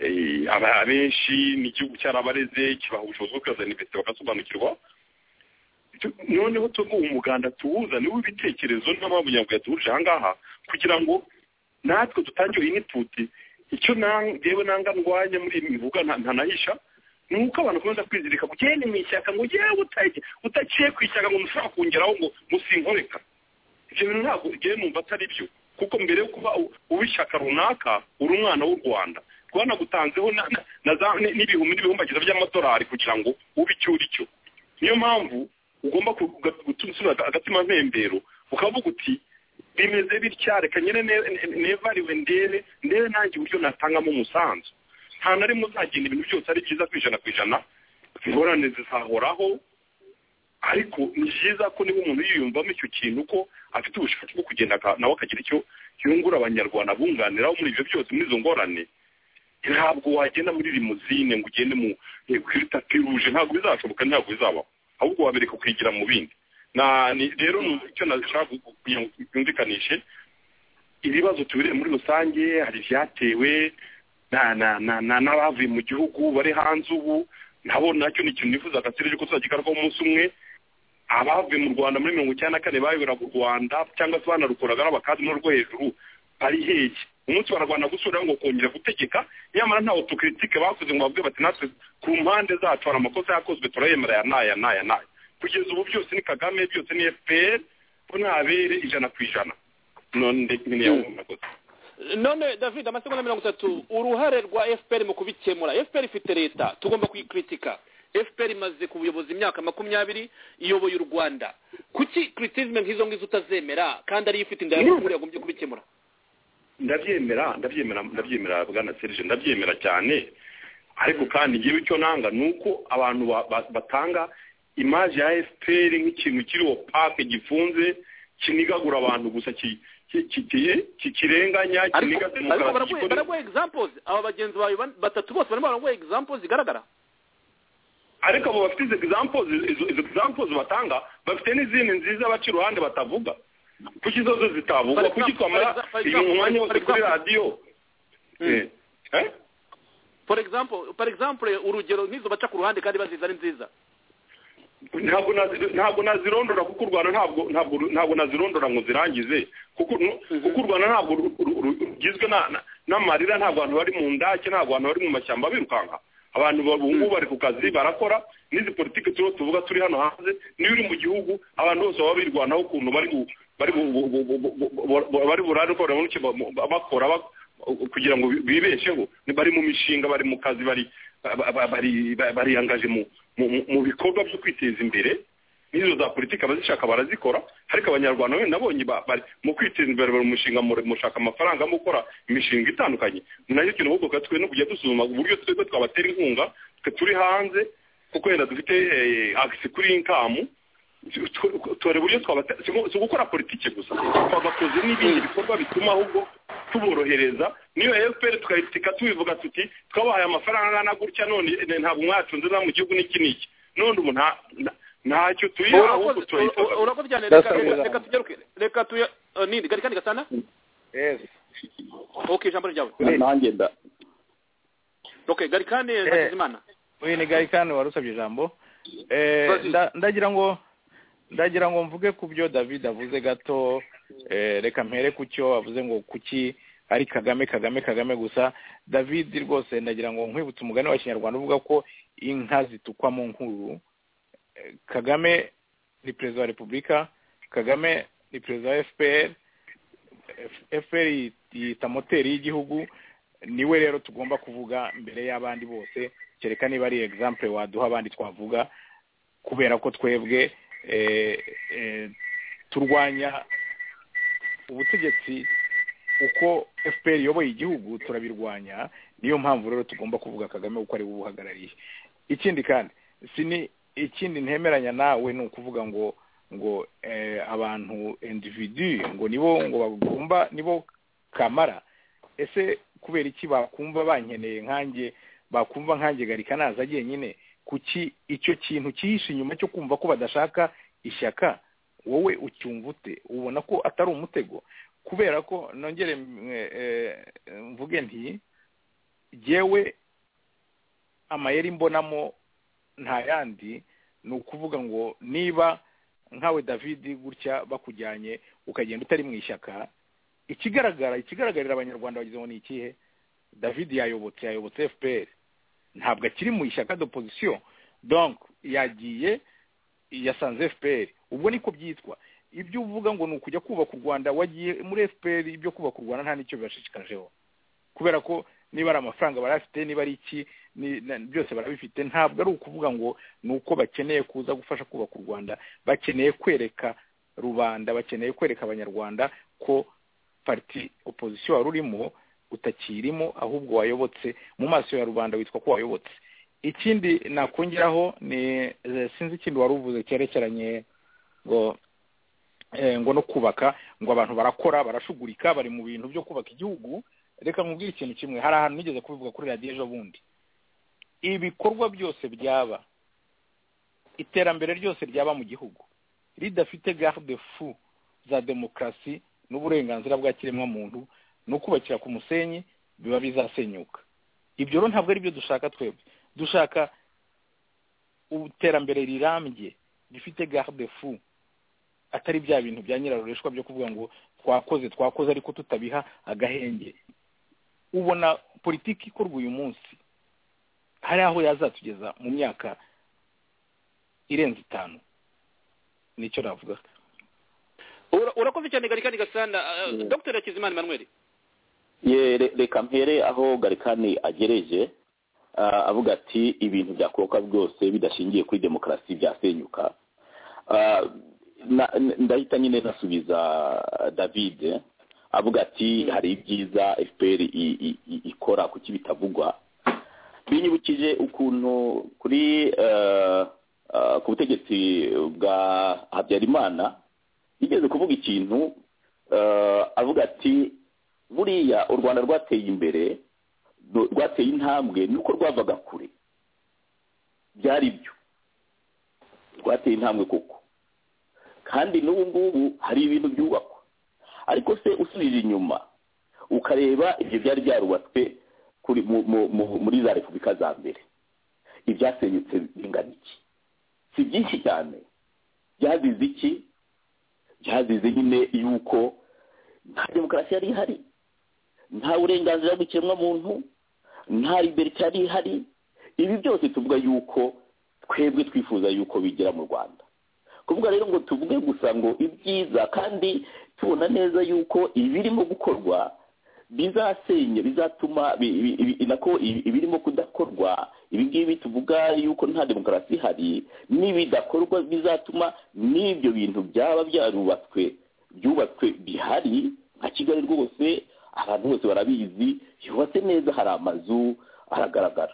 eh, aba- abenshi ni igihugu cyarabareze kibaha ubushobozi bwo kuzana investe bagasobanukirwa Tu- noneho tuvuga umuganda tuwuza niwo w'ibitekerezo n'ampamvu nyabwo yatuhuje aha ngaha kugira ngo natwe dutange iniputi icyo na- ngewe nanga ndwanya muri iyi mivuga nta- ntanahisha ni uko abantu bakomeza kwizirika ngo ugende mu ishyaka ngo yewe utajye udaciye ku ishyaka ngo mushobora kongeraho ngo musinkoreka ibyo bintu ntabwo ngewe numva atari byo kuko mbere yo kuba u- uw'ishyaka runaka uri umwana w'u rwanda rwanagutanzeho na- na- na za- ni- n'ibihumbi n'ibihumbagiza by'amadolari kugira ngo ube icyo uri cyo niyo mpamvu ugomba ku- uga- gutuma usubira aga- agatima ntembero ukavuga uti bimeze bitya reka nyine nevariwe ndebe ndebe nanjye uburyo natangamo umusanzu nta na rimwe uzagenda ibintu byose ari byiza ku ijana ku ijana ingorane zizahoraho ariko ni byiza ko niba umuntu yiyumvamo icyo kintu ko afite ubushake bwo kugenda aka- nawe akagira icyo yungura abanyarwanda bunganiraho muri ibyo byose muri izo ngorane ntabwo wagenda muri rimuzine ngo ugende mu eh, kuri tapi ruje ntabwo bizashoboka ntabwo bizabaho ahubwo wabereka kwigira mu bindi na ni- rero ni icyo nashaka gu- kugira ngo byumvikanishe ibibazo tubireye muri rusange hari ibyatewe na na na na n'abavuye mu gihugu bari hanze ubu nabo nacyo ni ikintu nifuzaga serije ko tuzagikarwaho umunsi umwe abavuye mu rwanda muri mirongo icyenda na kane bayobora u rwanda cyangwa se banarukoraga n'abakazi no rwo hejuru ari heke umunsi bararwana gusubiraho ngo kongera gutegeka nyamara nta otokiritike bakoze ngo bavuge bati natwe ku mpande zacu hari amakosa yakozwe turayemera aya n'aya n'aya n'aya kugeza ubu byose ni kagame byose ni fpr ko ntabere ijana ku ijana none ni yawe amakosa none david amasegonda mirongo itatu uruhare rwa fpr mu kubikemura fpr ifite leta tugomba kuyikritika fpr imaze ku buyobozi imyaka makumyabiri iyoboye u rwanda kuki criticism nk'izo ngizo utazemera kandi ariyo ifite inda yawe yagombye kubikemura ndabyemera ndabyemera ndabyemera bwana serije ndabyemera cyane ariko kandi ngewe icyo nanga ni uko abantu ba- ba- batanga imaje ya fpr nk'ikintu kiriho pake gifunze kinigagura abantu gusa ki- ki- ki- ki- ki- kirenganya kiniga ariko demokarasi baraguha gikore- baraguha examples aba bagenzi bawe ban- batatu bose barimo baraguha examples zigaragara ariko abo bafite izo examples izo izo examples batanga bafite n'izindi nziza baca iruhande batavuga kuki zo zo zitavugwa For kuki example, twamara for exa- for uyu example, mwanya for wose kuri example. radiyo Eh, eh? for example for example urugero nk'izo baca ku ruhande kandi baziza ari nziza ntabwo nazi- ntabwo nazirondora kuko u rwanda ntabwo ntabwo ntabwo nazirondora ngo zirangize kuko nu- kuko u rwanda ntabwo ru- ru- ru- rugizwe na- na- n'amarira ntabwo abantu bari mu ndake ntabwo abantu bari mu mashyamba birukanka abantu ba- ubu ngubu bari ku kazi barakora n'izi politiki turiho tuvuga turi hano hanze niyo uri mu gihugu abantu bose baba birwanaho ukuntu bari bu- bari bu- bu- bu- bu- bu- bu- bu- bari burare ko barabona icyo ba- ba- bakora bak- kugira ngo bi- bibesheho Ni bari mu mishinga bari mu kazi bari ba- ba- bari ba- bariyangaje mu mu- mu- mu bikorwa byo kwiteza imbere n'izo za politiki abazishaka barazikora ariko abanyarwanda wenda nabonye ba- bari mu kwiteza imbere bari mu mushinga mu- mushaka amafaranga mukora imishinga itandukanye ni nayo kintu ahubwo reka twe no kujya dusuzuma uburyo twebwe twabatera inkunga twe turi hanze kuko wenda dufite eh, agisi kuri inkamu tore uburyo twabate- si ugu- si ugukora politiki gusa twabakoze n'ibindi bikorwa bituma ahubwo tuborohereza niyo fpr tukayitika tubivuga tuti twabahaye amafaranga angana gutya none eh, ntabwo mwacunze na mu gihugu n'iki n'iki none ubu nta nta- ntacyo tuyiha ahubwo urakoze turayisaba ura- urakoze cyane Ndasaba reka reka- kuzamuka. reka tugeruke reka tuya eh, nini gari kandi gasana yes ok ijambo ryawe nanjye nda ok gari kandi hakizimana uyu ni garikani wari usabye ijambo Eh, nda- ndagira ngo ndagira ngo mvuge ku byo david avuze gato eh, reka mpere ku cyo avuze ngo kuki ari kagame kagame kagame gusa david rwose ndagira ngo nkwibutse umugani wa kinyarwanda uvuga ko inka zitukwa mu nkuru Eh, kagame ni perezida wa repubulika kagame ni perezida wa fpr F- fpr yi- yita moteri y'igihugu niwe rero tugomba kuvuga mbere y'abandi bose kereka niba ari example waduha abandi twavuga kubera ko twebwe eh, eh, turwanya ubutegetsi uko fpr iyoboye igihugu turabirwanya niyo mpamvu rero tugomba kuvuga kagame kuko ari we ubuhagarariye ikindi kandi si ni ikindi ntemeranya nawe ni ukuvuga ngo ngo eh, abantu individu ngo nibo ngo bagomba nibo kamara ese kubera iki bakumva bankeneye nkanjye bakumva nkanjye garika naza nyine kuki icyo kintu cyihishe inyuma cyo kumva ko badashaka ishyaka wowe ucyumva ute ubona ko atari umutego kubera ko nongere mm, eh, eh, mvuge nti jyewe amayeri mbonamo nta yandi ni ukuvuga ngo niba nkawe david gutya bakujyanye ukagenda utari mu ishyaka ikigaragara ikigaragarira abanyarwanda bagize ngo ni ikihe david yayobotse yayobotse fpr ntabwo akiri mu ishyaka d'opposition donc yagiye yasanze fpr ubwo niko byitwa ibyo uvuga ngo ni ukujya kubaka u rwanda wagiye muri fpr ibyo kubaka u rwanda nta n'icyo bibashishikajeho kubera ko niba ari amafaranga barafite niba ari iki ni- na- byose barabifite ntabwo ari ukuvuga ngo ni uko bakeneye kuza gufasha kubaka u rwanda bakeneye kwereka rubanda bakeneye kwereka abanyarwanda ko pariti opozisiyo wari urimo utakirimo ahubwo wayobotse mu maso ya rubanda witwa ko wayobotse ikindi nakongeraho ni eh, sinzi ikindi wari uvuze cyerekeranye ngo eh, ngo no kubaka ngo abantu barakora barashugurika bari mu bintu byo kubaka igihugu reka nkubwire ikintu kimwe hari ahantu nigeze kubivuga kuri radiyo ejo bundi ibikorwa byose byaba iterambere ryose ryaba mu gihugu ridafite garde fu za demokarasi n'uburenganzira bwa kiremwamuntu no kubakira ku musenyi biba bizasenyuka ibyo rero ntabwo ari byo dushaka twebwe dushaka iterambere rirambye rifite garde fu atari bya bintu bya nyirarureshwa byo kuvuga ngo twakoze twakoze ariko tutabiha agahenge ubona politiki ikorwa uyu munsi hari aho yazatugeza mu myaka irenze itanu nicyo navuga Ura- urakoze cyane garikani gasana Eh, dr hakizimana emmanuel ye re- reka mpere aho garikani agereje ah, avuga ati ibintu byakuroka byose bidashingiye kuri demokarasi byasenyuka Ah, na- n- ndahita nyine nasubiza david avuga ati hari ibyiza fpr i- i- i- ikora kuki bitavugwa binyibukije ukuntu kuri eh, ah, ku butegetsi bwa habyarimana yigeze kuvuga ikintu eh, avuga ati buriya u rwanda rwateye imbere rw- rwateye intambwe nuko rwavaga kure byari byo rwateye intambwe koko kandi n'ubu ngubu hari ibintu byubakwa ariko se usubije inyuma ukareba ibyo byari byarubatswe kuri mu, mu, mu, muri za repubulika za mbere ibyasenyutse bingana iki si byinshi cyane byazize iki byazize nyine yuko nta demokarasi yari ihari nta burenganzira bw'ikiremwamuntu nta liberite yari ihari ibi byose tuvuga yuko twebwe twifuza yuko bigira mu rwanda kuvuga rero ngo tuvuge gusa ngo ibyiza kandi tubona neza yuko ibirimo gukorwa bizasenya bizatuma bi- bi- bi- nako ibi- ibirimo kudakorwa ibi ngibi tuvuga yuko nta demokarasi ihari n'ibidakorwa bizatuma n'ibyo bintu byaba byarubatswe byubatswe bihari nka kigali rwose abantu bose barabizi yubatse neza hari amazu aragaragara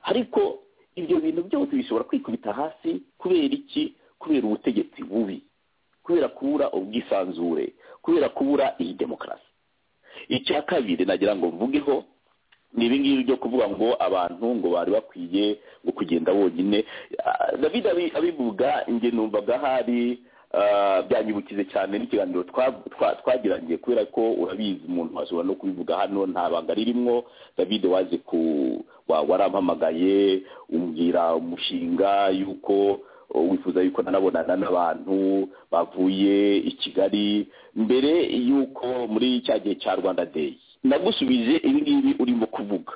ariko ibyo bintu byose bishobora kwikubita hasi kubera iki kubera ubutegetsi bubi kubera kubura ubwisanzure kubera kubura iyi demokarasi icya kabiri nagira ngo mvugeho ni ibi ngibi byo kuvuga ngo abantu ngo bari bakwiye ngo kugenda bonyine Ah, david abi- abivuga njye numvaga hari ah, byanyibukize cyane n'ikiganiro twa- twa- twagiranye kubera ko urabizi umuntu ashobora no kubivuga hano nta banga ririmo david waje ku wa- warampamagaye umbwira umushinga yuko oh, wifuza yuko nanabonana n'abantu bavuye i kigali mbere yuko muri cya gihe cya rwanda day ndagusubije ibi ngibi urimo kuvuga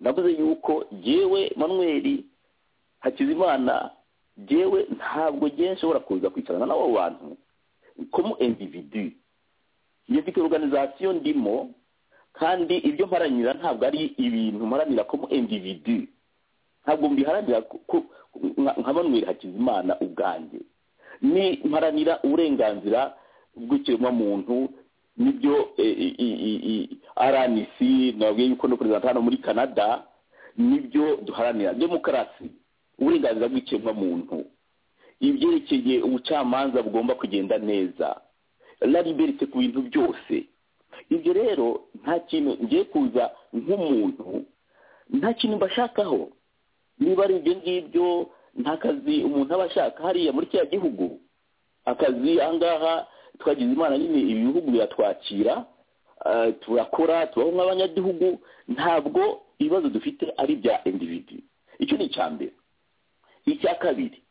navuze yuko jyewe manweri hakizimana jyewe ntabwo jyewe nshobora kuza kwicarana n'abo bantu komo individu njye mfite organizasiyo ndimo kandi ibyo mparanira ntabwo ari ibintu mparanira komo individu ntabwo mbiharanira ku- ku- nka- nka manweri hakizimana ubwanjye ni mparanira uburenganzira bw'ikiremwamuntu nibyo eh, i- i- i- i- rnc nababwiye yuko no perezida hano muri canada nibyo duharanira demokarasi uburenganzira bw'ikiremwamuntu ibyerekeye ubucamanza bugomba kugenda neza la liberite ku bintu byose ibyo rero nta kintu ngiye kuza nk'umuntu nta kintu mbashakaho niba ari ibyo ngibyo nta kazi umuntu aba ashaka hariya muri kiriya gihugu akazi ahangaha twagize imana nyine ibi bihugu biratwakira ah, turakora tubaho nk'abanyagihugu ntabwo ibibazo dufite ari bya individi icyo ni icya mbere icya kabiri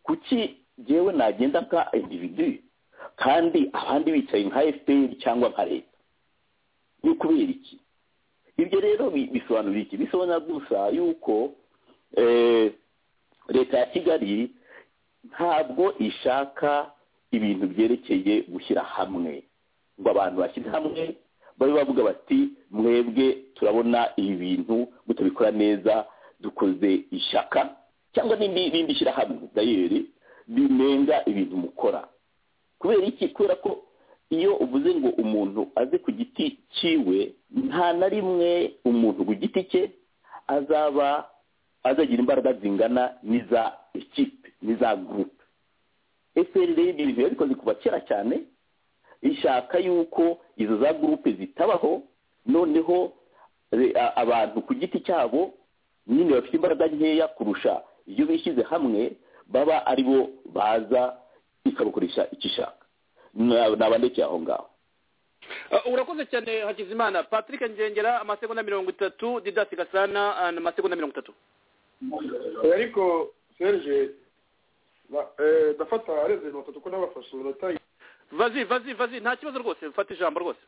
kuki jyewe nagenda nka individu kandi abandi bicaye nka fpr cyangwa nka leta ni kubera iki ibyo rero bi- bisobanura iki bisobanura gusa yuko eh, leta ya kigali ntabwo ishaka ibintu byerekeye gushyira hamwe ngo abantu bashyire hamwe babe bavuga bati mwebwe turabona ibi bintu mutabikora neza dukoze ishyaka cyangwa n'indi n'indi shyirahamwe dayeri rimenga ibintu mukora kubera iki kubera ko iyo uvuze ngo umuntu aze ku giti cyiwe nta na rimwe umuntu ku giti cye azaba azagira imbaraga zingana n'iza ekipe n'iza gurupe eferire ibintu biba bikoze kuva kera cyane ishaka yuko izo za gurupe zitabaho noneho re- a- abantu ku giti cyabo nyine bafite imbaraga nkeya kurusha iyo bishyize hamwe baba ari bo baza ikabakoresha icyo ishaka Na- nabandekeye aho ngaho Ah, urakoze cyane hakizimana patrick ngengera amasegonda mirongo itatu didasi gasana ah, amasegonda mirongo itatu Eh, ariko serge ba- eh, ndafata arenze mirongo itatu ko nabafashe umunota vazi vazi vazi nta kibazo rwose mfata ijambo rwose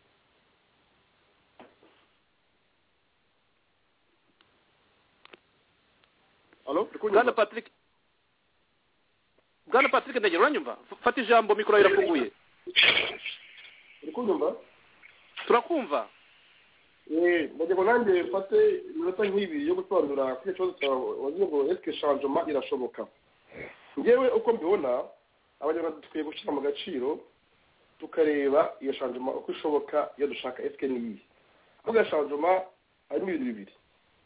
alo ndi kunyumva? bwana patrick bwana patrick ndagera uranyumva fata ijambo mikoro yawe irafunguye uri kunyumva turakumva Eh, ndagira ngo nanjye mfate iminota nk'ibiri yo gusobanura kuri icyo kibazo cyawe wagira ngo esike shanjoma irashoboka ngewe uko mbibona abanyarwanda dukwiye gushyira mu gaciro tukareba iyo shanjoma uko ishoboka iyo dushaka esike n'iyi kuvuga shanjoma harimo ibintu bibiri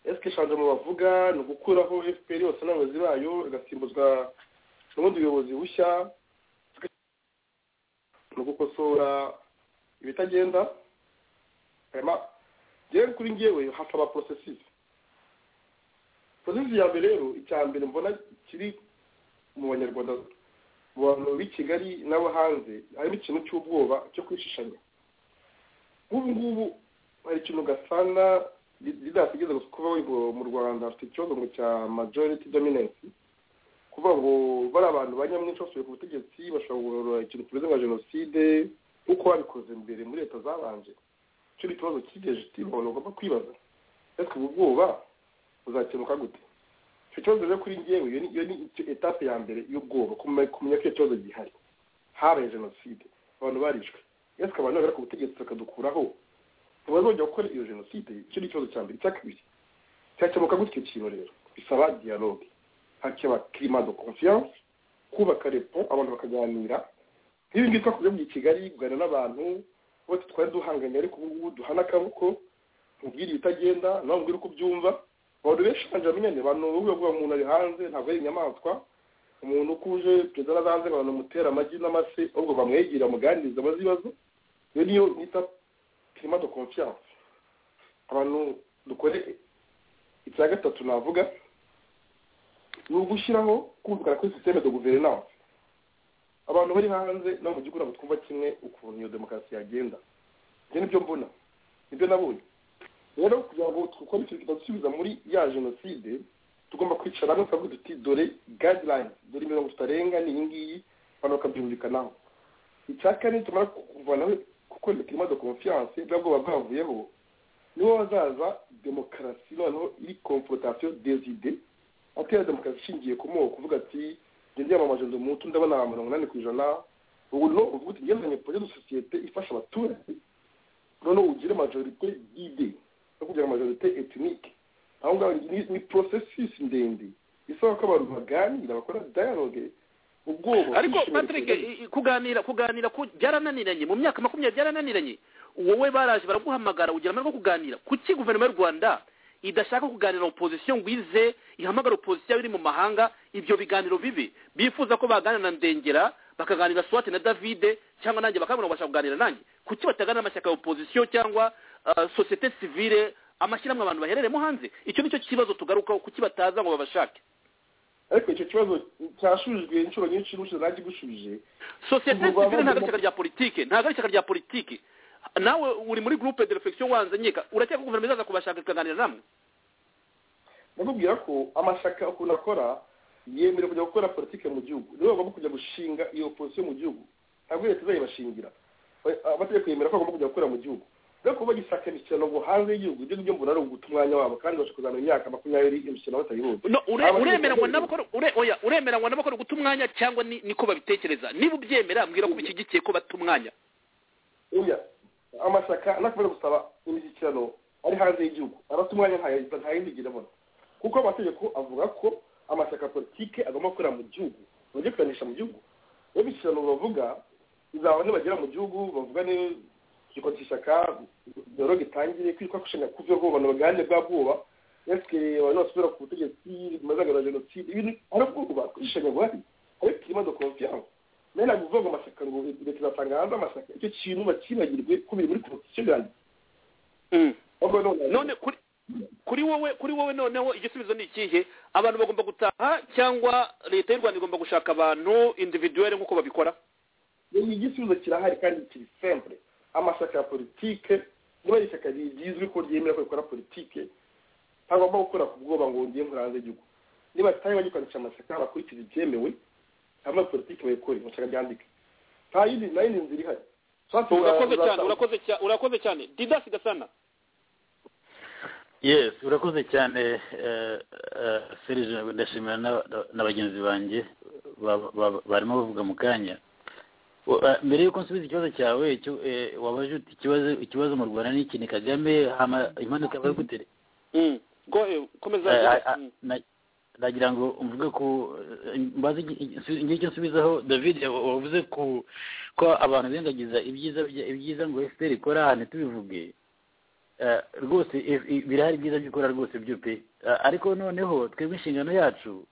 esike shanjoma bavuga ni ugukuraho fpr yose n'abayobozi bayo igasimbuzwa n'ubundi buyobozi bushya ni ugukosora ibitagenda hanyuma rero kuri ngewe hakaba porosesi porosesi ya mbere rero icya mbere mbona kiri mu banyarwanda mu bantu b'i kigali n'abo hanze harimo ikintu cy'ubwoba cyo kwishishanya nk'ubu ngubu hari ikintu gasana ridasigize kuvuga ngo mu rwanda afite ikibazo ngo cya majority dominance kuvuga ngo bari abantu ba nyamwinshi basubiye ku butegetsi bashobora kugarura ikintu kimeze nka jenoside nk'uko babikoze mbere muri leta zabanje icyo ni ikibazo cyigeze tibona ugomba kwibaza ese ubu bwoba buzakemuka gute icyo kibazo rero kuri ngewe iyo ni- iyo ni icyo- etape ya mbere y'ubwoba kumenya kumenya ko icyo kibazo gihari habaye jenoside abantu barishwe ese abantu bagera ku butegetsi bakadukuraho ntibazongera gukora iyo jenoside icyo ni ikibazo cya mbere icya kabiri cyakemuka gute icyo kintu rero bisaba dialogue hakeba kirima de confiance kubaka repo abantu bakaganira nk'ibi ngibi twakoze mu kigali kuganira n'abantu bose twari duhanganye ariko ubu ngubu duhana akaboko mubwire ibitagenda nawe mubwire uko ubyumva abantu benshi banje bamenyane abantu bamwe bavuga ngo umuntu ari hanze ntabwo ari inyamaswa umuntu ukuje perezida arabanze abantu bamutera amagi n'amase ahubwo bamwegera bamuganiriza abazi ibibazo iyo niyo nita kirima de confiance abantu dukore icya gatatu navuga ni ugushyiraho kumvikana kuri sisiteme de guverinance abantu bari hanze no mu gihugu ntabwo twumva kimwe ukuntu iyo demokarasi yagenda ibyo nibyo mbona nibyo nabonye rero kugira ngo dukore ikintu kitadusubiza muri ya jenoside tugomba kwicara hamwe tukavuga duti dore guidelines dore imirongo tutarenga ni iyi ngiyi abantu bakabyumvikanaho icya kane tumara kuvanaho kuko ni kirimo de confiance bwa bwoba bwavuyeho niho hazaza demokarasi noneho iri confrontation des idées atera demokarasi ishingiye ku moko kuvuga ati njye ndiyamamaje ndi umutu ndabona mirongo inani ku ijana ubu no uvuga uti ngezanye projet de societe ifasha abaturage noneho ugire majorite d'ide no kugira majorite ethnike aho ngaho ni- ni processus ndende isaba ko abantu baganira bakora dialogue ubwoba ariko kwishimira patrick kigali. i- i- kuganira kuganira ku- byarananiranye mu myaka makumyabiri byarananiranye wowe baraje baraguhamagara ugira amahirwe yo kuganira kuki guverinoma y'u rwanda idashaka kuganira opozisiyo ngo ize ihamagara opozisiyo iri mu mahanga ibyo biganiro bibi bifuza ko baganira na ndengera bakaganira swati na davide cyangwa nanjye bakabona bashaka kuganira nanjye kuki bataganira n'amashyaka ya opozisiyo cyangwa ah, sosiyete sivile amashyirahamwe abantu baherereyemo hanze icyo nicyo kibazo tugarukaho kuki bataza ngo babashake ariko icyo kibazo cyashubijwe inshuro nyinshi n'inshuro nanjye igusubije sosiyete Ubu sivile ntabwo ari abavandimwe- ishyaka rya politike ntabwo ari ishyaka rya politike nawe uri muri groupe de reflexion wanze nkeka urakeka ko guverinoma izaza kubashaka ikaganira namwe nakubwira ko amashyaka ukuntu akora yemerewe kujya gukora politike mu gihugu nibo bagomba kujya gushinga iyo opozisiyo mu gihugu ntabwo leta izayibashingira Ba- amategeko yemera ko bagomba kujya gukora mu gihugu rero kuba bagisaka imishyikirano ngo hanze y'igihugu ibyo ngibyo mbona ari uguta umwanya wabo kandi bashobora kuzamara imyaka makumyabiri imishyikirano batayibuze No, ure- uremeranywa n'abakora ure- oya, uremeranywa n'abakora guta umwanya cyangwa ni- niko babitekereza niba ubyemera mbwira ko ubishyigikiye ko bata umwanya oya amashyaka anakomeza gusaba imishyikirano ari hanze y'igihugu arata umwanya nta- nta yindi igira abona kuko amategeko avuga ko amashyaka ya politike agomba gukorera mu gihugu bajya kuyanisha mu gihugu iyo imishyikirano bavuga izaba nibagera mu gihugu bavugane igikoni cy'ishyaka dore gitangire kwitwa gushanya kuveho abantu baganje bwa bwoba esike abantu basubira ku butegetsi bimaze agaragara jenoside ibintu hari ubwoba kwishanya buhari ariko kirimo de confiance mbere ntabwo uvuga ngo amashyaka ngo leta izatanga hanze amashyaka icyo kintu bakibagirwe ko biri muri constitution yanjye none kuri kuri wowe kuri wowe noneho igisubizo ni ikihe abantu bagomba gutaha cyangwa leta y'u rwanda igomba gushaka abantu individuelle nk'uko babikora ni igisubizo kirahari kandi kiri simple amashyaka ya politike niba ari ishyaka rigizwe ko ryemera ko rikora politike ntagomba gukora ku bwoba ngo ngiye nkora hanze y'igihugu niba batari bagikoresha amashyaka bakurikiza ibyemewe hama politike bayikore amashyaka ryandike nta yindi nta yindi nzira ihari urakoze cyane urakoze cyane urakoze cyane didas gasana yes urakoze cyane eh, eh, serge ndashimira n'aba- na bagenzi banjye ba- ba- barimo bavuga mu kanya Wo- eh, mbere y'uko nsubiza ikibazo cyawe cyo- eh, wabaje uti ikibazo ikibazo mu rwanda ni iki ni kagame hama impanuka yabaye gute komeza Eh, ah, ah, na- nagira ngo mvuge ku eh, mbaze ngicyo nsubizaho david wa- wavuze ku ko abantu birengagiza ibyiza bya- ibyiza ngo fpr ikora ahantu tubivuge Eh, rwose if- i- birahari ibyiza byo ikora rwose byo pe Eh, ariko noneho twebwe inshingano yacu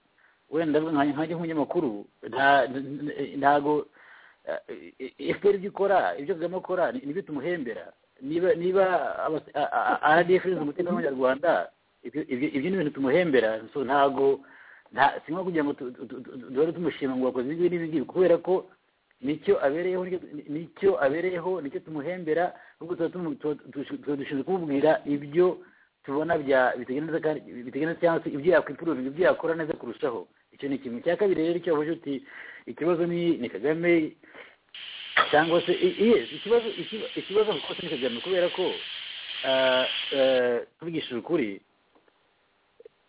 wenda nka- nkanjye nk'umunyamakuru nta- n- n- ntago fpr ibyo ikora ibyo kagame akora ni- nibyo tumuhembera niba niba abas- a- a- a- rdf irinze umutekano w'abanyarwanda ibyo- ibyo ibyo ni ibintu tumuhembera so ntago nta- si nko kugira ngo tu- tu- tu- tu- duhore tumushima ngo wakoze ibi n'ibi ngibi kubera ko nicyo abereyeho nicyo- nicyo abereyeho nicyo tumuhembera ahubwo tuba tumu- tuba tuba- tuba dushinzwe kumubwira ibyo tubona bya biteganya neza kandi biteganya neza cyangwa se ibyo yakwipuruvinga ibyo yakora neza kurushaho icyo ni kimwe cya kabiri rero icyo wavuze uti ikibazo ni ni kagame cyangwa se i- yes ikibazo ikiba- ikibazo rwose ni kagame kubera ko ah, eh, tubigishije ukuri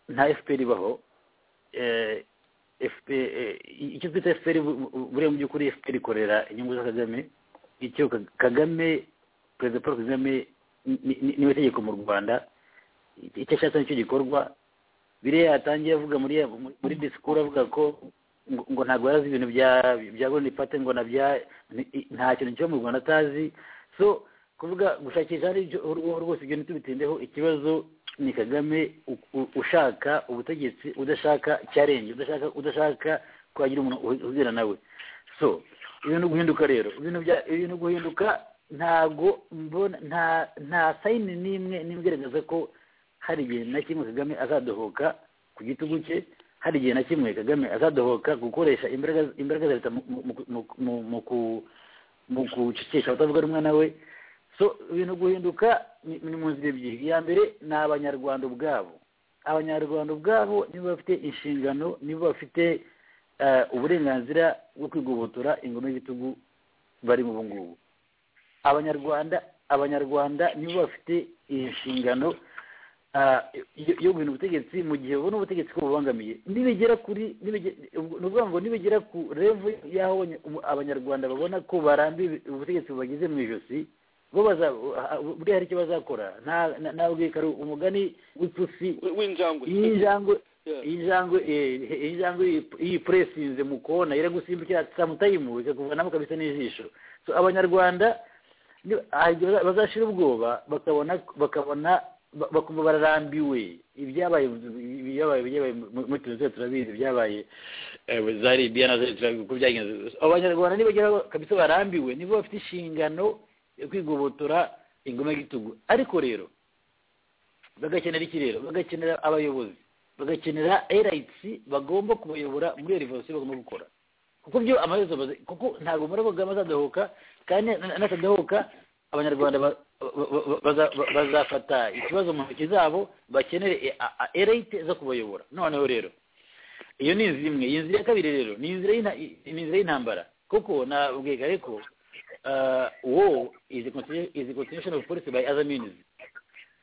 nta fpr ibaho eh, FP- eh, icyo twita fpr bu- bu- buriya mu by'ukuri fpr ikorera inyungu za kagame icyo Ka- kagame perezida paul kagame ni- ni- niwe tegeko mu rwanda icyo ashatse nicyo gikorwa biriya yatangiye avuga muri muri disikuru avuga ko ngo ngo ntabwo yari azi ibintu bya bya golden party ngo nabya ni- nta kintu kiba mu rwanda atazi so kuvuga gushakisha hari ibyo uruhu rwose ibyo ntitubitindeho ikibazo ni kagame u- u- ushaka ubutegetsi udashaka cyarenje udashaka udashaka kwagira umuntu uhu- uhurira nawe so ibintu guhinduka rero ibintu bya ibintu guhinduka ntabwo mbona nta nta sayini n'imwe n'imwe igaragaza ko hari igihe na kimwe kagame azadohoka ku gitugu cye hari igihe na kimwe kagame azadohoka gukoresha imbaraga imbaraga za leta mu- mu- mu- mu- mu- mu ku- mu gucecekesha abatavuga rumwe nawe so ibintu guhinduka ni ni mu nzira ebyiri iya mbere ni abanyarwanda ubwabo abanyarwanda ubwabo nibo bafite inshingano nibo bafite eh, uburenganzira bwo kwigobotora ingoma y'ibitugu barimo ubu ngubu abanyarwanda abanyarwanda nibo bafite inshingano ah, yo- yo guhindura ubutegetsi mu gihe babona ubutegetsi ko bubangamiye nibigera kuri nibige- ubwo- ni ukuvuga ngo nibigera ku revu y'aho abanya- ubu- abanyarwanda babona ko barambiwe ubutegetsi bubagize mu ijosi bo baza ah, buriya hari icyo bazakora nta- nta- ntabwo ari umugani w'ipusi w'injangwe injangwe injangwe eh, eh, injangwe iyi- iyi puresinze mu kona iragusimbukira samutayimu ikakuvanamo kabisa n'ijisho so abanyarwanda ni- hari igihe baza- bazashira ubwoba bakabona bakabona ba- bakumva bararambiwe ibyabaye ibyabaye ibyabaye mu- muri tunisiya turabizi ibyabaye eh, muri za libiya na za- turabizi uko byagenze abanyarwanda nibageraho kabisa barambiwe nibo bafite inshingano yo kwigobotora ingoma y'igitugu ariko rero bagakenera iki rero bagakenera abayobozi bagakenera elites bagomba kubayobora muri iyo revolisiyo bagomba gukora kuko byo amaherezo bazi- kuko ntabwo muri kagame azadahoka kandi na- natadahoka abanyarwanda ba- ba- ba- baza- ba- bazafata ikibazo mu ntoki zabo bakenere elite zo kubayobora noneho rero iyo ni inzira imwe iyi nzira ya kabiri rero ni inzira y'ina- ni inzira y'intambara kuko nabwiga ariko wo is a continu- is a continuation of policy by other means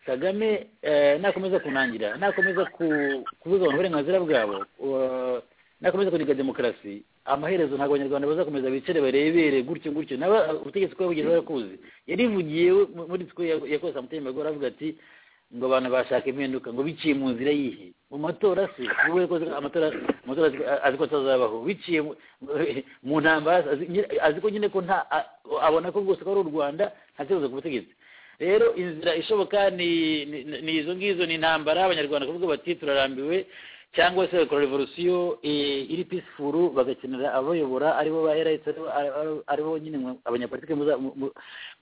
kagame eh, nakomeza kunangira nakomeza ku- kubuza abantu uburenganzira bwabo uh, nakomeza kuniga demokarasi amaherezo ntabwo abanyarwanda bazakomeza bicare barebere gutyo gutyo naba ubutegetsi bw'abagenzi barakuzi yarivugiye we mu- muri disiko yakoze samutema agora avuga ati ngo abantu bashaka impinduka ngo biciye mu nzira yihe mu matora se wowe ko amatora amatora azi- azi ko atazabaho biciye mu- mu ntambara se, azi nyine- azi ko nyine ko nta a- abona ko rwose ko ari u rwanda nta kibazo ku butegetsi rero inzira ishoboka ni ni- ni- ni izo ngizo ni intambara abanyarwanda kuvuga bati turarambiwe cyangwa se bakora revolisiyo eh, iri peaceful bagakenera abayobora aribo ba RS aribo- aribo- aribo nyine mwe- abanyapolitike muza- mu- mu-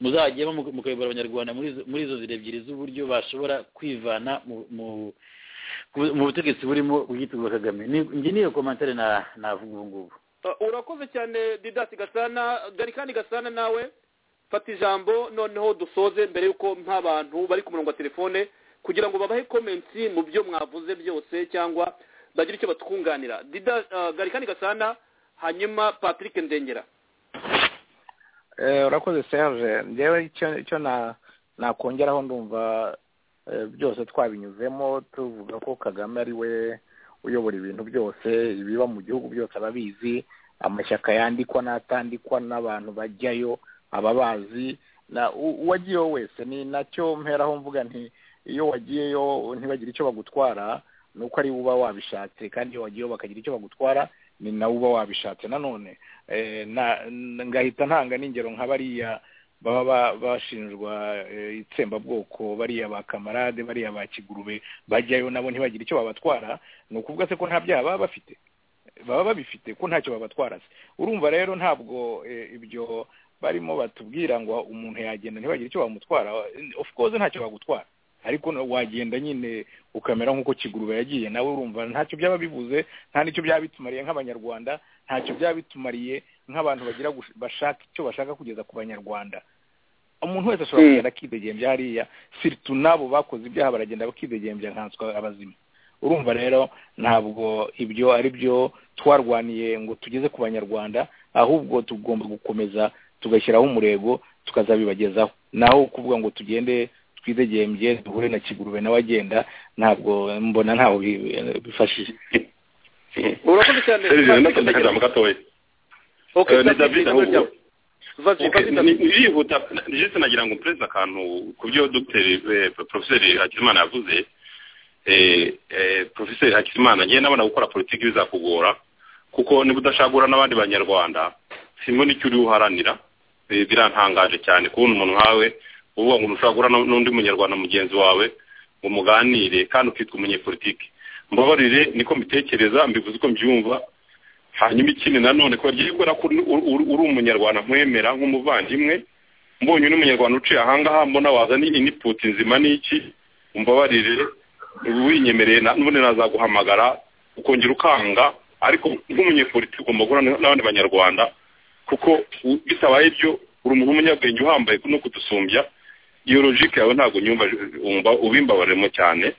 muzajyemo muka- mukayobora abanyarwanda muri izo- muri izo zira ebyiri z'uburyo bashobora kwivana mu- mu- ku- mu butegetsi burimo ubwitwa bwa kagame Ni- njye niyo komantere na- navuga ubu ngubu Uh, urakoze cyane didasi gasana garikani gasana nawe fata ijambo noneho dusoze mbere y'uko nk'abantu bari ku murongo wa telefone kugira ngo babahe komentsi mu byo mwavuze byose cyangwa bagire icyo batwunganira dida uh, garikani gasana hanyuma patrick ndengera Eh, urakoze serge njyewe icyo icyo na nakongeraho ndumva eh, byose twabinyuzemo tuvuga ko kagame ari we uyobora ibintu byose ibiba mu gihugu byose ababizi amashyaka yandikwa n'atandikwa n'abantu bajyayo ababazi na u- uwagiyeho wese ni nacyo mperaho mvuga nti iyo wagiyeyo ntibagire icyo bagutwara ni uko ari we uba wabishatse kandi iyo wagiyeho bakagira icyo bagutwara ni nawe uba wabishatse nanone eh, na- n- ngahita ntanga n'ingero nka bariya baba ba- bashinjwa eh, itsembabwoko bariya ba kamarade bariya ba kigurube bajyayo nabo ntibagire icyo babatwara ni ukuvuga se ko nta byaha baba bafite baba babifite ko ntacyo babatwara se urumva rero ntabwo eh, ibyo barimo batubwira ngo umuntu yagenda ntibagire icyo bamutwara of course ntacyo bagutwara ariko no- wagenda nyine ukamera nk'uko kigurube yagiye nawe urumva ntacyo byaba bivuze nta n'icyo byaba bitumariye nk'abanyarwanda ntacyo byaba bitumariye nk'abantu bagira gush- bashaka icyo bashaka kugeza ku banyarwanda umuntu wese ashobora Mm. kugenda akidegembya hariya siritu n'abo bakoze ibyaha baragenda bakidegembya nkanswa abazima urumva rero ntabwo ibyo ari byo twarwaniye ngo tugeze ku banyarwanda ahubwo tugomba gukomeza tugashyiraho umurego tukazabibagezaho naho kuvuga ngo tugende twidegembye duhure na kigurube nawe agenda ntabwo mbona ntaho bi- bifashije urakoze cyane serivisi Patrick ndatanga Ndengera. akajambo gatoya Okay, Eh, ni Patrick, david ijambo ahubwo ryawe. Vazi, Okay, Vazi, ni- David. ni- irihuta jese nagira ngo mpereze akantu ku byo dogiteri eh, porofeseri hakizimana yavuze Eh, eh, porofeseri hakizimana ngewe nabona gukora politiki bizakugora kuko niba udashagura n'abandi banyarwanda simbona icyo uri uharanira Eh, birantangaje cyane kubona umuntu nkawe uvuga ngo ntushagura n'undi munyarwanda mugenzi wawe ngo muganire kandi ukitwa umunyepolitiki mbabarire niko mbitekereza mbivuze uko mbyumva hanyuma ikindi nanone kubera ryo kubera ko uri- uri uri umunyarwanda nkwemera nk'umuvandimwe mbonye undi munyarwanda uciye ahangaha mbona wazana iniputi nzima n'iki umbabarire winyemereye na- n'ubundi nazaguhamagara ukongera ukanga ariko nk'umunyepolitiki ugomba guhura na- n'abandi banyarwanda kuko u- bitabaye ibyo uri umuntu w'umunyabwenge uhambaye no kudusumbya iyo logike yawe ntabwo nyumva wumva ubimbabaremo cyane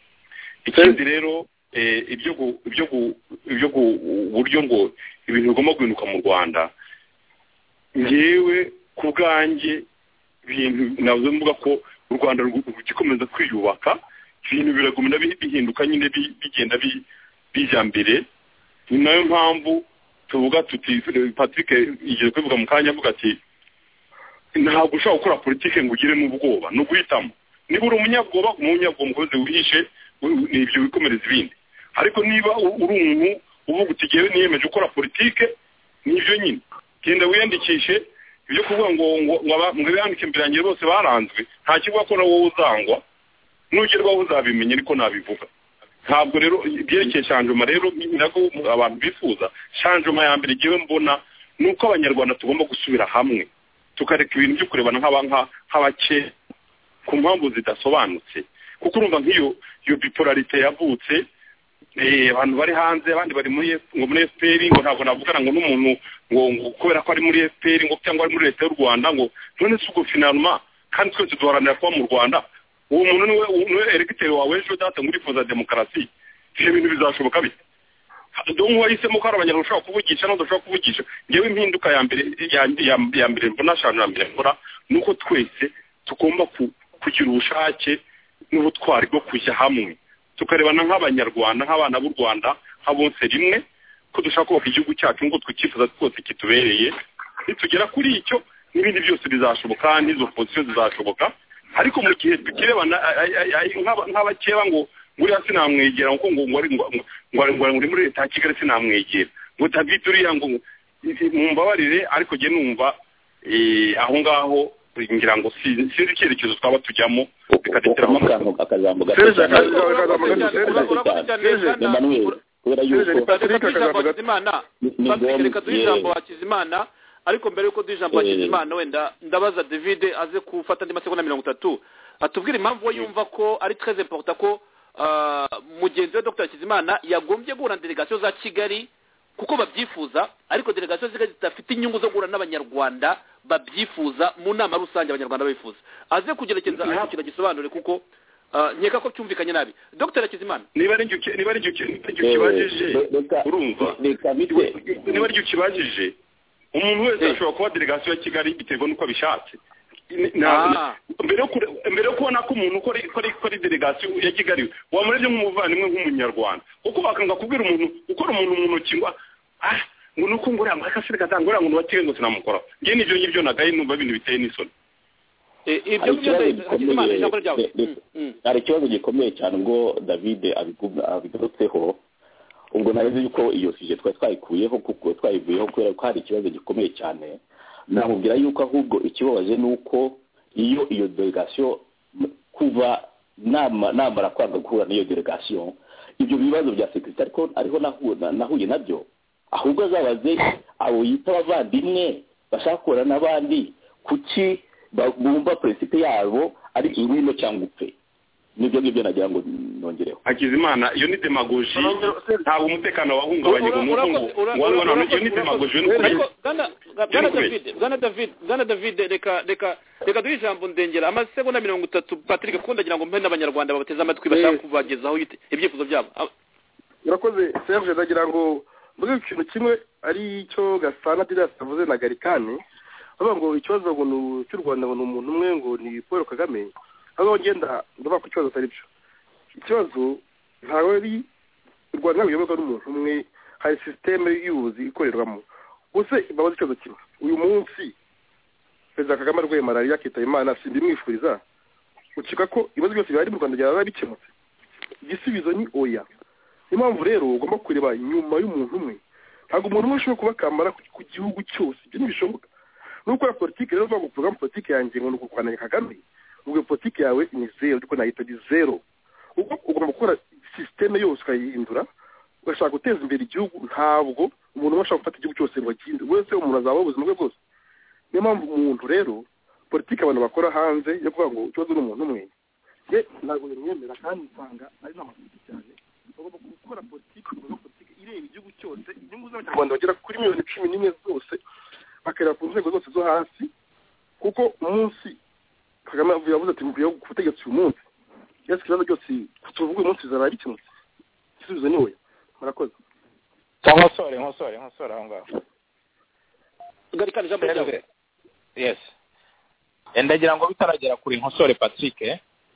ikindi rero eh, ibyo gu- ibyo gu- ibyo gu- uburyo ngo ibintu bigomba guhinduka mu rwanda ngewe ku bwanjye ibintu navuze mvuga ko u rwanda rugu- rugikomeza kwiyubaka ibintu biragumira bi- bihinduka nyine bi- bigenda bi- bijya mbere ni nayo mpamvu tuvuga tuti patrick igiye kubivuga mu kanya avuga ati ntabwo ushobora gukora politike ngo ugiremo ubwoba ni uguhitamo niba uri umunyabwoba umunyabwoba mukozi wihishe u- ni ibyo wikomereza ibindi ariko niba u- uri umuntu uvuga uti ngewe niyemeje gukora politike nibyo nyine genda wiyandikishe ibyo kuvuga ngo ngo ngo aba- ngo abiyandike imbere yanjye bose baranzwe nta kivuga ko na wowe uzangwa nugerwaho uzabimenya ariko nabivuga ntabwo rero ibyerekeye shanjoma rero nako abantu bifuza shanjoma ya mbere ngewe mbona ni uko abanyarwanda tugomba gusubira hamwe tukareka ibintu byo kurebana nk'aba- nka- nk'abake ku mpamvu zidasobanutse kuko urumva nk'iyo iyo bipolarite yavutse eh, abantu bari hanze abandi bari muri F- ngo muri FPR ngo ntabwo navugana ngo n'umuntu ngo ngo kubera ko ari muri FPR ngo cyangwa ari muri leta y'u Rwanda ngo none si ubwo finalement kandi twese duharanira kuba mu Rwanda uwo muntu niwe niwe eregiteri wawe ejo data ngo urifuza demokarasi ibyo bintu bizashoboka bite dong wahisemo ko hari abanyarwanda ushobora kuvugisha n'abandi ushobora kuvugisha ngewe impinduka ya mbere ya- ya- ya mbere mbona ashanu ya mbere mbona ni uko twese tugomba ku- kugira ubushake n'ubutwari bwo kujya hamwe tukarebana nk'abanyarwanda nk'abana b'u rwanda nk'abonse rimwe ko dushaka kubaka igihugu cyacu nk'uko twikifuza twose kitubereye nitugera kuri icyo n'ibindi byose bizashoboka n'izo pozisiyo zizashoboka ariko mu gihe tukirebana nk'abakeba ngo nguriya sinamwegera kuko ngo ngo ari ngo ngo ngo muri leta ya kigali sinamwegera ngo david uriya ngo mumbabarire ariko njye numva eh, aho ngaho ngira ngo si- sinzi icyerekezo twaba tujyamo bikaduteramo akajambo gato Serge, cyane. akajambo gato cyane. Urakoze cyane, Serge. Emmanuel, kubera Serge, yuko- reka duhe ijambo Hakizimana Ni- ni Patrick, ngombwa- reka duhe yewe. ijambo Hakizimana ariko mbere yuko duha ijambo Eh. Hakizimana wenda ndabaza David aze gufata andi masegonda mirongo itatu atubwire impamvu we yumva ko ari très important ko ah, mugenzi we Dr Hakizimana yagombye guhura na delegasiyo za Kigali kuko babyifuza ariko delegasiyo zigari zidafite inyungu zo guhura n'abanyarwanda babyifuza mu nama rusange abanyarwanda bifuza aze kugerekeza ariko ikintu gisobanure kuko ah, nkeka ko byumvikanye nabi dr hakizimana niba ari igihe niba ari igihe niba ari igihe ukibajije urumva niba ari igihe ukibajije umuntu wese ashobora kuba delegasiyo ya kigali biterwa n'uko abishatse Ni- na- mbere yo kure- mbere yo kubona ko umuntu ukora ukora ukora delegasiyo ya kigali wamurebye nk'umuvandimwe nk'umunyarwanda kuko bakanga kubwira umuntu ukora umuntu mu ntoki ngo ah ngo nuko nguriya amakasire katanga nguriya ngo nubakiwe ngo sinamukoraho njye n'ibyo ngibyo nagaye numva ibintu biteye n'isoni Hari ikibazo gikomeye- de- de- hari ikibazo gikomeye cyane ubwo david abigu- abigarutseho ubwo nari nzi yuko iyo sije twari twayikuyeho kuko twayivuyeho kubera ko hari ikibazo gikomeye cyane namubwira yuko ahubwo ikibabaje ni uko iyo iyo delegasiyo m- kuva nama- namara kwanga guhura n'iyo delegasiyo ibyo bibazo bya sekirite ariko ariho nahu- na- nahuye nabyo ahubwo azabaze abo yita abavandimwe bashaka guhura n'abandi kuki ba- bumva perezida yabo ari ingwino cyangwa upfe nibyo ngibyo nagira ngo nongereho hakizimana iyo ni demagoji ntabwo umutekano wahungabanyijwe nuko ngo wangwa na iyo ni demagoji we ni ukuri bwana david bwana david bwana david reka reka reka duhe ijambo ndengera amasegonda mirongo itatu patrick kuko ndagira ngo mpe n'abanyarwanda babateze amatwi bashaka kubagezaho ibite- ibyifuzo byabo Ab- urakoze serge ndagira ngo mvuge ikintu kimwe ari cyo gasana dirasi avuze na garikani bavuga ngo ikibazo ngo ni u- cy'u rwanda ngo ni umuntu umwe ngo ni paul kagame aho ngenda ndavuga ko ikibazo atari byo ikibazo ntabwo ari u rwanda ntabwo ruyoborwa n'umuntu umwe hari sisiteme y'ubuzi ikorerwamo gusa babaze ikibazo kimwe uyu munsi perezida kagame arwaye malariya akitaba imana simbimwifuriza ukeka ko ibibazo byose bihari mu rwanda byaba bikemutse igisubizo ni oya niyo mpamvu rero ugomba kureba inyuma y'umuntu umwe ntabwo umuntu umwe ashobora kubakamara ku- ku gihugu cyose ibyo ntibishoboka nukora politiki rero uvuga ngo porogaramu politiki yanjye ngo ni ukurwanya kagame ubwo iyo politiki yawe ni zeru ariko nayita ni zeru ubwo ugomba gukora sisiteme yose ukayihindura ugashaka guteza imbere igihugu ntabwo umuntu umwe ashobora gufata igihugu cyose ngo akinde wese umuntu azabaho ubuzima bwe bwose niyo mpamvu umuntu rero politiki abantu bakora hanze yo kuvuga ngo ikibazo ni umuntu umwe ye ntabwo bimwemera kandi usanga ari n'amafuti cyane bagomba gukora politiki bagomba gukora politiki ireba igihugu cyose inyungu z'abanyarwanda bagera kuri miliyoni cumi n'imwe zose bakareba ku nzego zose zo hasi kuko umunsi kagame avuye yavuze ati mvuye ku butegetsi uyu munsi yesu ikibazo byose tuvuga uyu munsi bizaba bikemutse igisubizo ni we murakoze nkosore nkosore nkosore aho ngaho garikani ijambo ryawe yes Eh, ndagira ngo bitaragera kuri nkosore patrick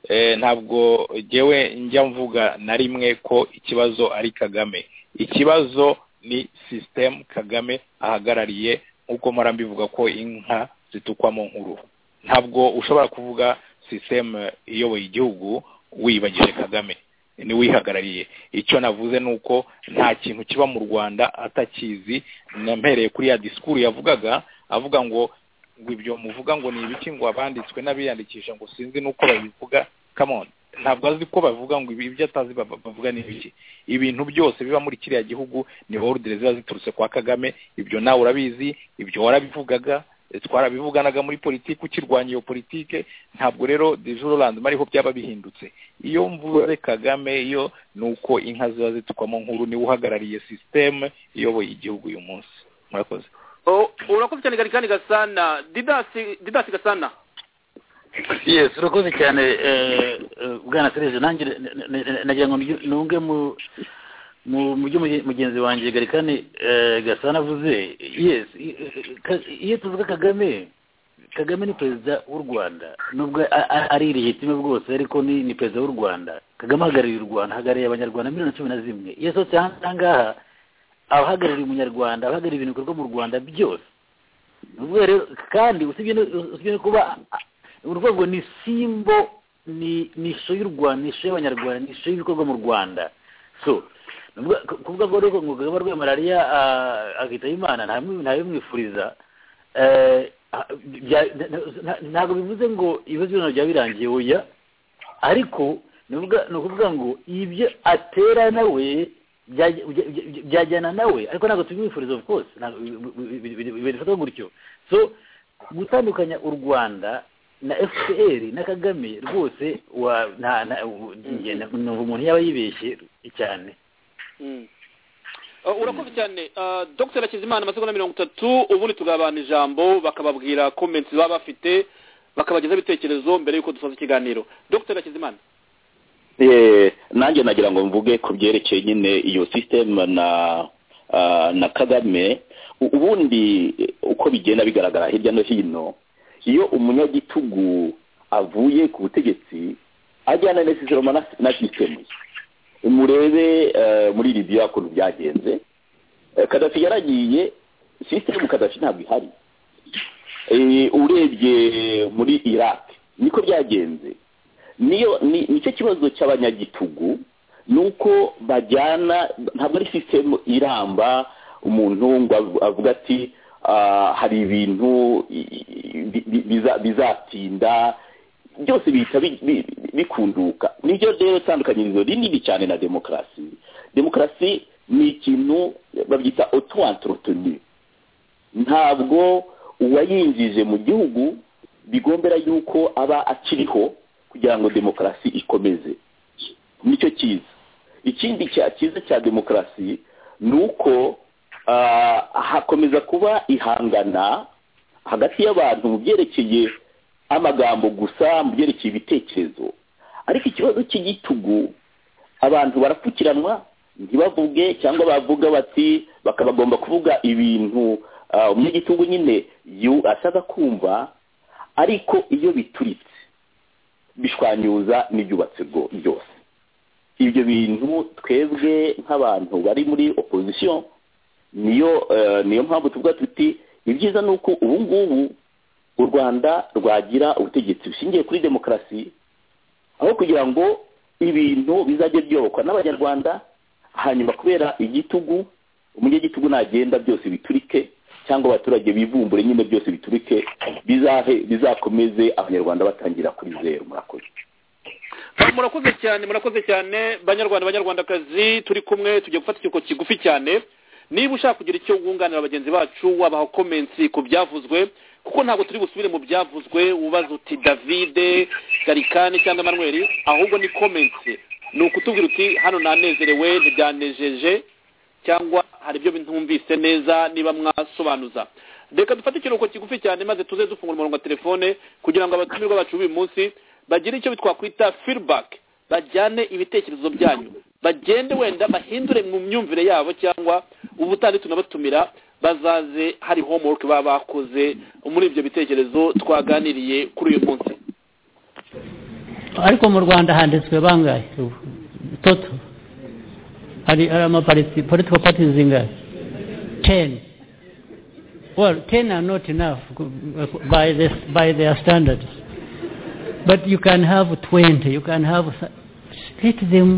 eh, ntabwo jyewe njya mvuga na rimwe ko ikibazo ari kagame ikibazo ni sisitemu kagame ahagarariye nk'uko mpora mbivuga ko inka zitukwamo nkuru ntabwo ushobora kuvuga sisitemu iyoboye igihugu wibagije kagame niwihagarariye icyo navuze ni uko nta kintu kiba mu rwanda atakizi nampereye kuri ya disikuru yavugaga avuga ngo ngo ibyo muvuga ngo ni ibiki ngo abanditswe n'abiyandikisha ngo sinzi n'uko babivuga come on ntabwo azi ko bavuga ngo ibi- ibyo atazi ba- ba- bavuga ni ibiki ibintu byose biba muri kiriya gihugu ni ordre ziba ziturutse kwa kagame ibyo nawe urabizi ibyo warabivugaga eh, twarabivuganaga muri politiki ukirwanya iyo politike ntabwo rero dejuroland mariho byaba bihindutse iyo mvuze kagame iyo ni uko inka ziba zitukwamo nkuru niwe uhagarariye sisiteme iyoboye igihugu uyu munsi murakoze O- urakoze cyane garikani gasana didasi didasi gasana yes urakoze cyane eh, eh, bwana serije nanjye ne- ne- ne- nagira ngo nunge- nunge mu mu- mu byo muge- mugenzi wanjye garikani eh, gasana avuze yes i- i- ka- iyo tuvuga kagame kagame ni perezida w'u rwanda nubwo a- a- ari irihitime bwose ariko ni ni perezida w'u rwanda kagame ahagarariye u rwanda ahagarariye abanyarwanda miliyoni cumi na zimwe iyo asohotse hanze aha ngaha aba ahagarariye umunyarwanda aba ahagarariye ibintu bikorwa mu rwanda byose Ni ukuvuga rero kandi usibye no usibye no kuba urwego ni simbo ni ni ishusho y'u rwanda ni ishusho y'abanyarwanda ni ishusho y'ibikorwa mu rwanda so ni ukuvuga- ku- kuvuga ngo rero ngo rwego rwa malariya ah, akitaba imana nta ntabimwifuriza ntabwo bivuze ngo ibibazo byose byaba birangiye oya ariko ni ukuvuga- ni ukuvuga ngo ibyo atera nawe byajya- bya- bya- byajyana nawe ariko ntabwo tubimwifuriza of course ntabwo bi- bi- bi- bifatwa gutyo so gutandukanya u rwanda na fpr na kagame rwose wa- nta- nta- njye numva umuntu yaba yibeshye cyane Mm. Uh, urakoze cyane Uh, dr hakizimana amasegonda mirongo itatu ubundi tugabana ijambo bakababwira comments baba bafite bakabagezaho ibitekerezo mbere y'uko dusoza ikiganiro dr hakizimana Eh, nanjye nagira ngo mvuge ku byerekeye nyine iyo sisiteme na ah, na kagame U- ubundi eh, uko bigenda bigaragara hirya no hino iyo umunyagitugu avuye ku butegetsi ajyana nesesiroma na na sisiteme ye murebe eh, muri libiya ukuntu byagenze Eh, kadafi yaragiye sisiteme kadafi ntabwo ihari Eh, urebye muri iraq niko byagenze niyo ni nicyo kibazo cy'abanyagitugu ni uko bajyana ntabwo ari sisitemu iramba umuntu ngo av- avuga ati "Ah, hari ibintu i- i- bi- bi- biza- bizatinda byose bihita bi- bi- bikunduka nibyo rero itandukanyirizo rinini cyane na demokarasi demokarasi ni ikintu babyita oto antorotoni ntabwo uwayinjije mu gihugu bigombera yuko aba akiriho kugira ngo demokarasi ikomeze nicyo cyiza ikindi cya- cyiza cya demokarasi ni uko ah, hakomeza kuba ihangana hagati y'abantu mu byerekeye amagambo gusa mu byerekeye ibitekerezo ariko ikibazo cy'igitugu abantu barapfukiranwa ntibavuge cyangwa bavuga bati bakaba bagomba kuvuga ibintu ah, umunyagitugu nyine yu ashaka kumva ariko iyo bituritse bishwanyuza n'ibyubatse bwo- byose ibyo bintu twebwe nk'abantu bari muri opozisiyo niyo eh, niyo mpamvu tuvuga tuti ibyiza ni uko ubu ngubu u rwanda rwagira ubutegetsi bushingiye kuri demokarasi aho kugira ngo ibintu bizajye byobokwa n'abanyarwanda hanyuma kubera igitugu umunyagitugu nagenda byose biturike cyangwa abaturage bivumbure nyine byose biturike bizahe bizakomeze abanyarwanda batangira kuri zeru murakoze Ah, murakoze cyane murakoze cyane banyarwanda banyarwandakazi turi kumwe tugiye gufata ikiruhuko kigufi cyane niba ushaka kugira icyo wunganira bagenzi bacu wabaha comments ku byavuzwe kuko ntabwo turi busubire mu byavuzwe ubaza uti davide garikani cyangwa emanuweli ahubwo ni comments ni ukutubwira uti hano nanezerewe ntibyanejeje cyangwa hari ibyo ntumvise neza niba mwasobanuza reka dufate ikiruhuko kigufi cyane maze tuze dufungura umurongo wa telefone kugira ngo abatumirwa bacu b'uyu munsi bagire icyo twakwita feedback bajyane ibitekerezo byanyu bagende wenda bahindure mu myumvire yabo cyangwa ubutandi tunabatumira bazaze hari homework baba bakoze muri ibyo bitekerezo twaganiriye kuri uyu munsi ariko mu rwanda handitswe bangahe ubu toto hari hari amapariti political parties zingahe ten well ten are not enough by this by their standards but you can have twenty you can have th- split them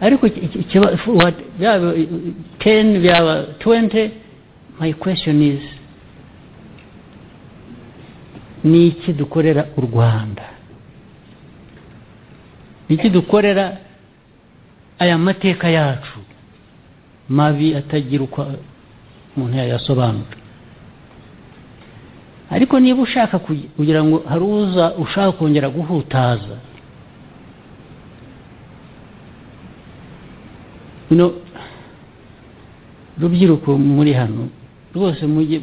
ariko iki- iki- ikiba- what byaba ten byaba twenty my question is ni iki dukorera u rwanda ni iki dukorera aya mateka yacu mabi atagira uko umuntu yayasobanura ariko niba ushaka kugi- kugira ngo hari uza ushaka kongera guhutaza bino rubyiruko muri hano rwose mujye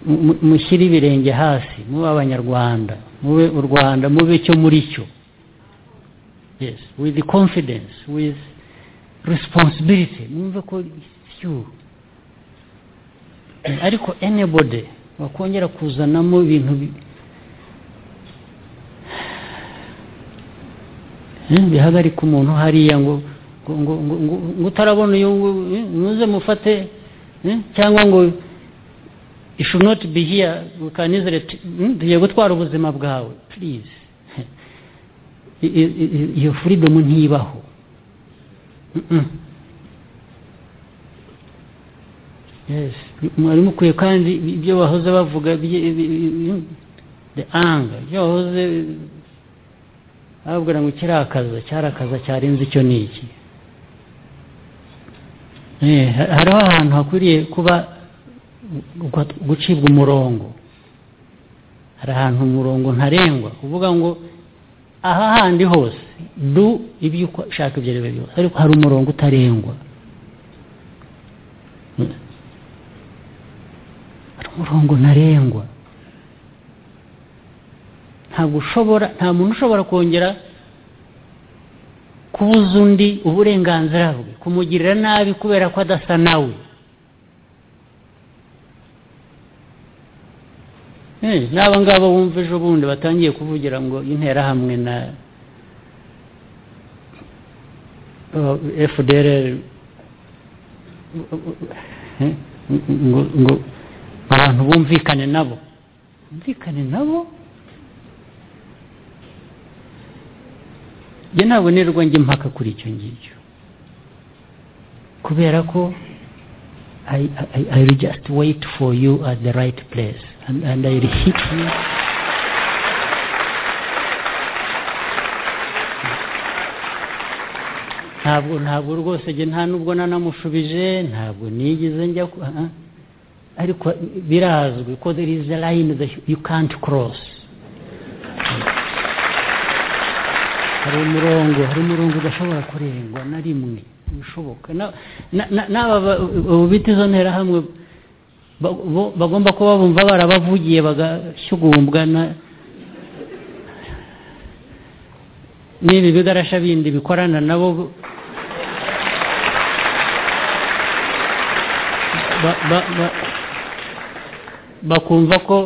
mu- mu- mushyire ibirenge hasi mube abanyarwanda mube u rwanda mube icyo muri cyo yes with the confidence with responsibility mwumve ko syu ariko anybody wakongera kuzanamo ibintu bi- Eh, bihagarika umuntu hariya ngo ngo ngo ngo ngo- ngo utarabona uyu nguyu, eh, muze mufate eh, cyangwa ngo you should not be here we can easily t- hmm, tugiye gutwara ubuzima bwawe please I- i- i- iyo freedom ntibaho Mm-mm. yes mwari mukwiye kandi ibyo bahoze bavuga bye- bi- bi- the anger ibyo bahoze bababwira ngo kirakaza cyarakaza cyarenze icyo ni iki Eh, ha- hariho ahantu hakwiriye kuba gu- gucibwa umurongo hari ahantu umurongo ntarengwa kuvuga ngo aha handi hose du ibyo ushaka ibyo ari byo byose ariko hari umurongo utarengwa hari umurongo ntarengwa ntabwo ushobora nta muntu ushobora kongera kubuza undi uburenganzira bwe kumugirira nabi kubera ko adasa nawe Eh, n'aba ngaba bumva ejo bundi batangiye kuvugira ngo interahamwe na fdr ngo ngo abantu bumvikane nabo bumvikane nabo njye ntabonerwa njye impaka kuri icyo ngicyo kubera ko I, I, I will just wait for you at the right place and, and I will hit you ntabwo ntabwo rwose njye nta nubwo nanamushubije ntabwo nigeze njya ku- ah, ah. ariko birazwi ko there is a line that you can't cross hari umurongo hari umurongo udashobora kurengwa na rimwe bishoboka Na- na- na- n'aba ba- ubu bita izo nterahamwe ba- bo- bagomba kuba bumva barabavugiye bagashyugumbwa na- n'ibi bigarasha bindi bikorana nabo ba- ba- ba- bakumva ko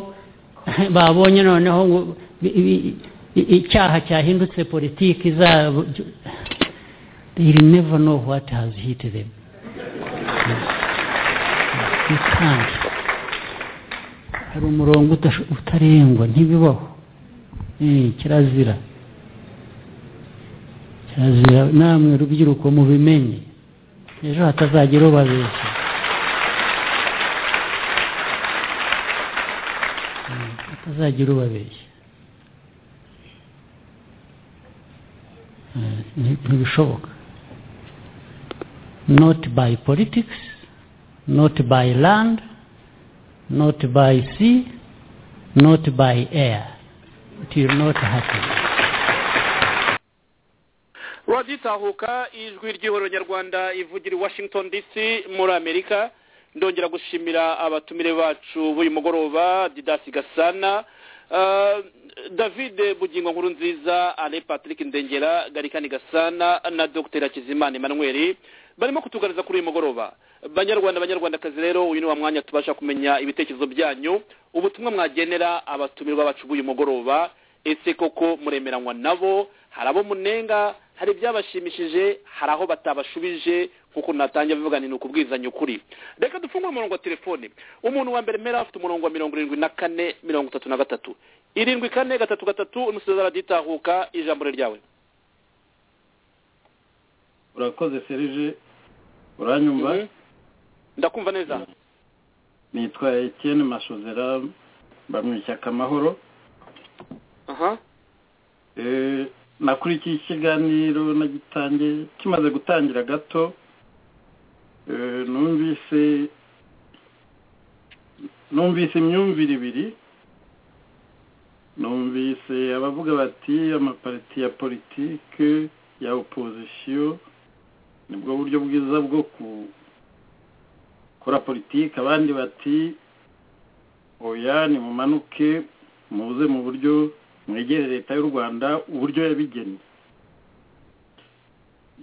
babonye noneho ngo bi- bi- i- icyaha cyahindutse politiki zabo they will never know what has hit them you can't hari umurongo utasho- utarengwa ntibibaho Eh, kirazira kirazira namwe rubyiruko mubimenye ejo hatazagira ubabeshya Mm, hatazagira ubabeshya Eh, nti- ntibishoboka not by politics not by land not by sea not by air it will not happen radiyo itahuka ijwi ry'ihuriro nyarwanda ivugira i washington dc muri amerika ndongera gushimira abatumire bacu b'uyu mugoroba didasi gasana Ah, david bugingo nkuru nziza ale patrick ndengera garikani gasana na dr hakizimana emmanuel barimo kutugaragaza kuri uyu mugoroba banyarwanda banyarwandakazi rero uyu ni wa mwanya tubasha kumenya ibitekerezo byanyu ubutumwa mwagenera abatumirwa bacu b'uyu mugoroba ese koko muremeranywa nabo hari abo munenga hari ibyabashimishije hari aho batabashubije kuko natangiye bivuga ni ukubwizanya ukuri reka dufungure umurongo wa telefone umuntu wa mbere mpera afite umurongo wa mirongo irindwi na kane mirongo itatu na gatatu irindwi kane gatatu gatatu umusozi araditahuka ijambo ni ryawe urakoze serije uranyumva ndakumva neza nitwa Etienne masozera mba mu ishyaka amahoro aha Eh, nakurikiye ikiganiro nagitangiye kimaze gutangira gato Eh, numvise numvise imyumvire ibiri numvise abavuga bati amapariti ya politike ya opozisiyo nibwo buryo bwiza bwo gukora politiki abandi bati oya nimumanuke muze mu buryo mwegere leta y'u rwanda uburyo yabigennye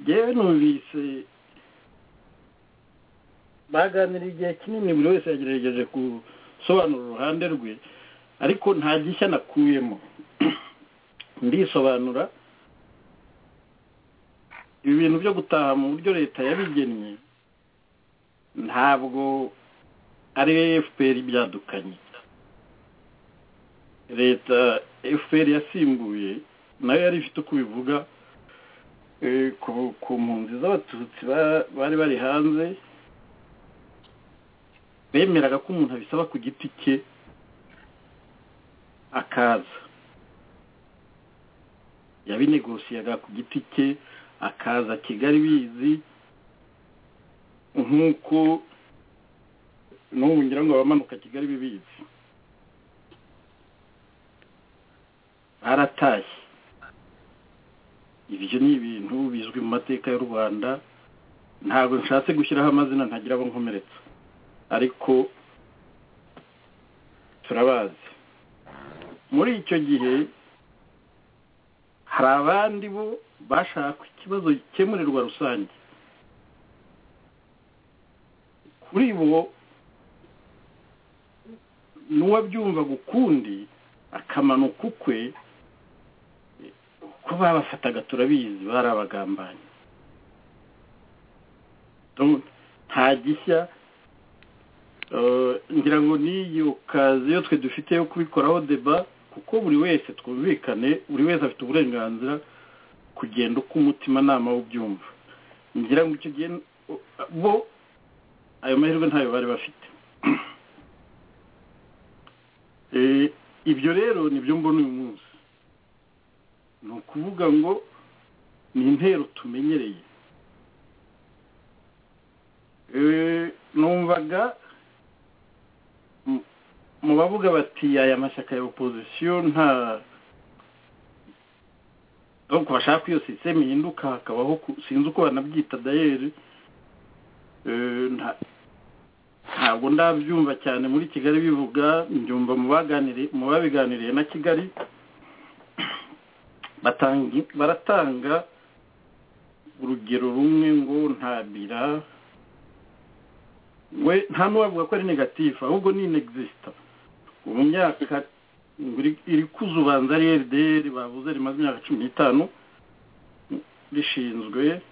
yewe numvise baganiriye igihe kinini buri wese yagerageje gusobanura uruhande rwe ariko nta gishya nakuyemo ndisobanura ibi bintu byo gutaha mu buryo leta yabigennye ntabwo ari fpr ibyadukanye leta fpr yasimbuye nayo yari ifite uko bivuga ku mpunzi z'abatutsi bari bari hanze bemeraga ko umuntu abisaba ku giti cye akaza yabinegosiyaga ku giti cye akaza kigali bizi nk'uko n'ubu ngira ngo abamanuka kigali bibizi baratashye ibyo ni ibintu bizwi mu mateka y'u rwanda ntabwo nshatse gushyiraho amazina ntagira abo nkomeretsa ariko turabazi muri icyo gihe hari abandi bo bashaka ikibazo gikemurirwa rusange kuri bo n'uwabyumvaga ukundi akamanuka ukwe ko babafataga turabizi bari abagambanyi nta gishya ngira ngo n'iyo kazi yo twe dufite yo kubikoraho deba kuko buri wese twumvikane buri wese afite uburenganzira kugenda uko umutimanama w'ubyumva ngira ngo icyo gihe bo ayo mahirwe ntayo bari bafite ibyo rero nibyo mbona uyu munsi ni ukuvuga ngo ni intero tumenyereye numvaga mu bavuga bati aya mashyaka ya opozisiyo nta ntabwo bashaka iyo sisiteme ihinduka hakabaho sinzi uko banabyita dayeri ntabwo ndabyumva cyane muri kigali bivuga mbyumva mu babiganiriye na kigali baratanga urugero rumwe ngo nta bira we nta n'uwavuga ko ari negatifu ahubwo ni inegizisita mu myaka iri kuzubanza ari rdr bavuze rimaze imyaka cumi n'itanu rishinzwe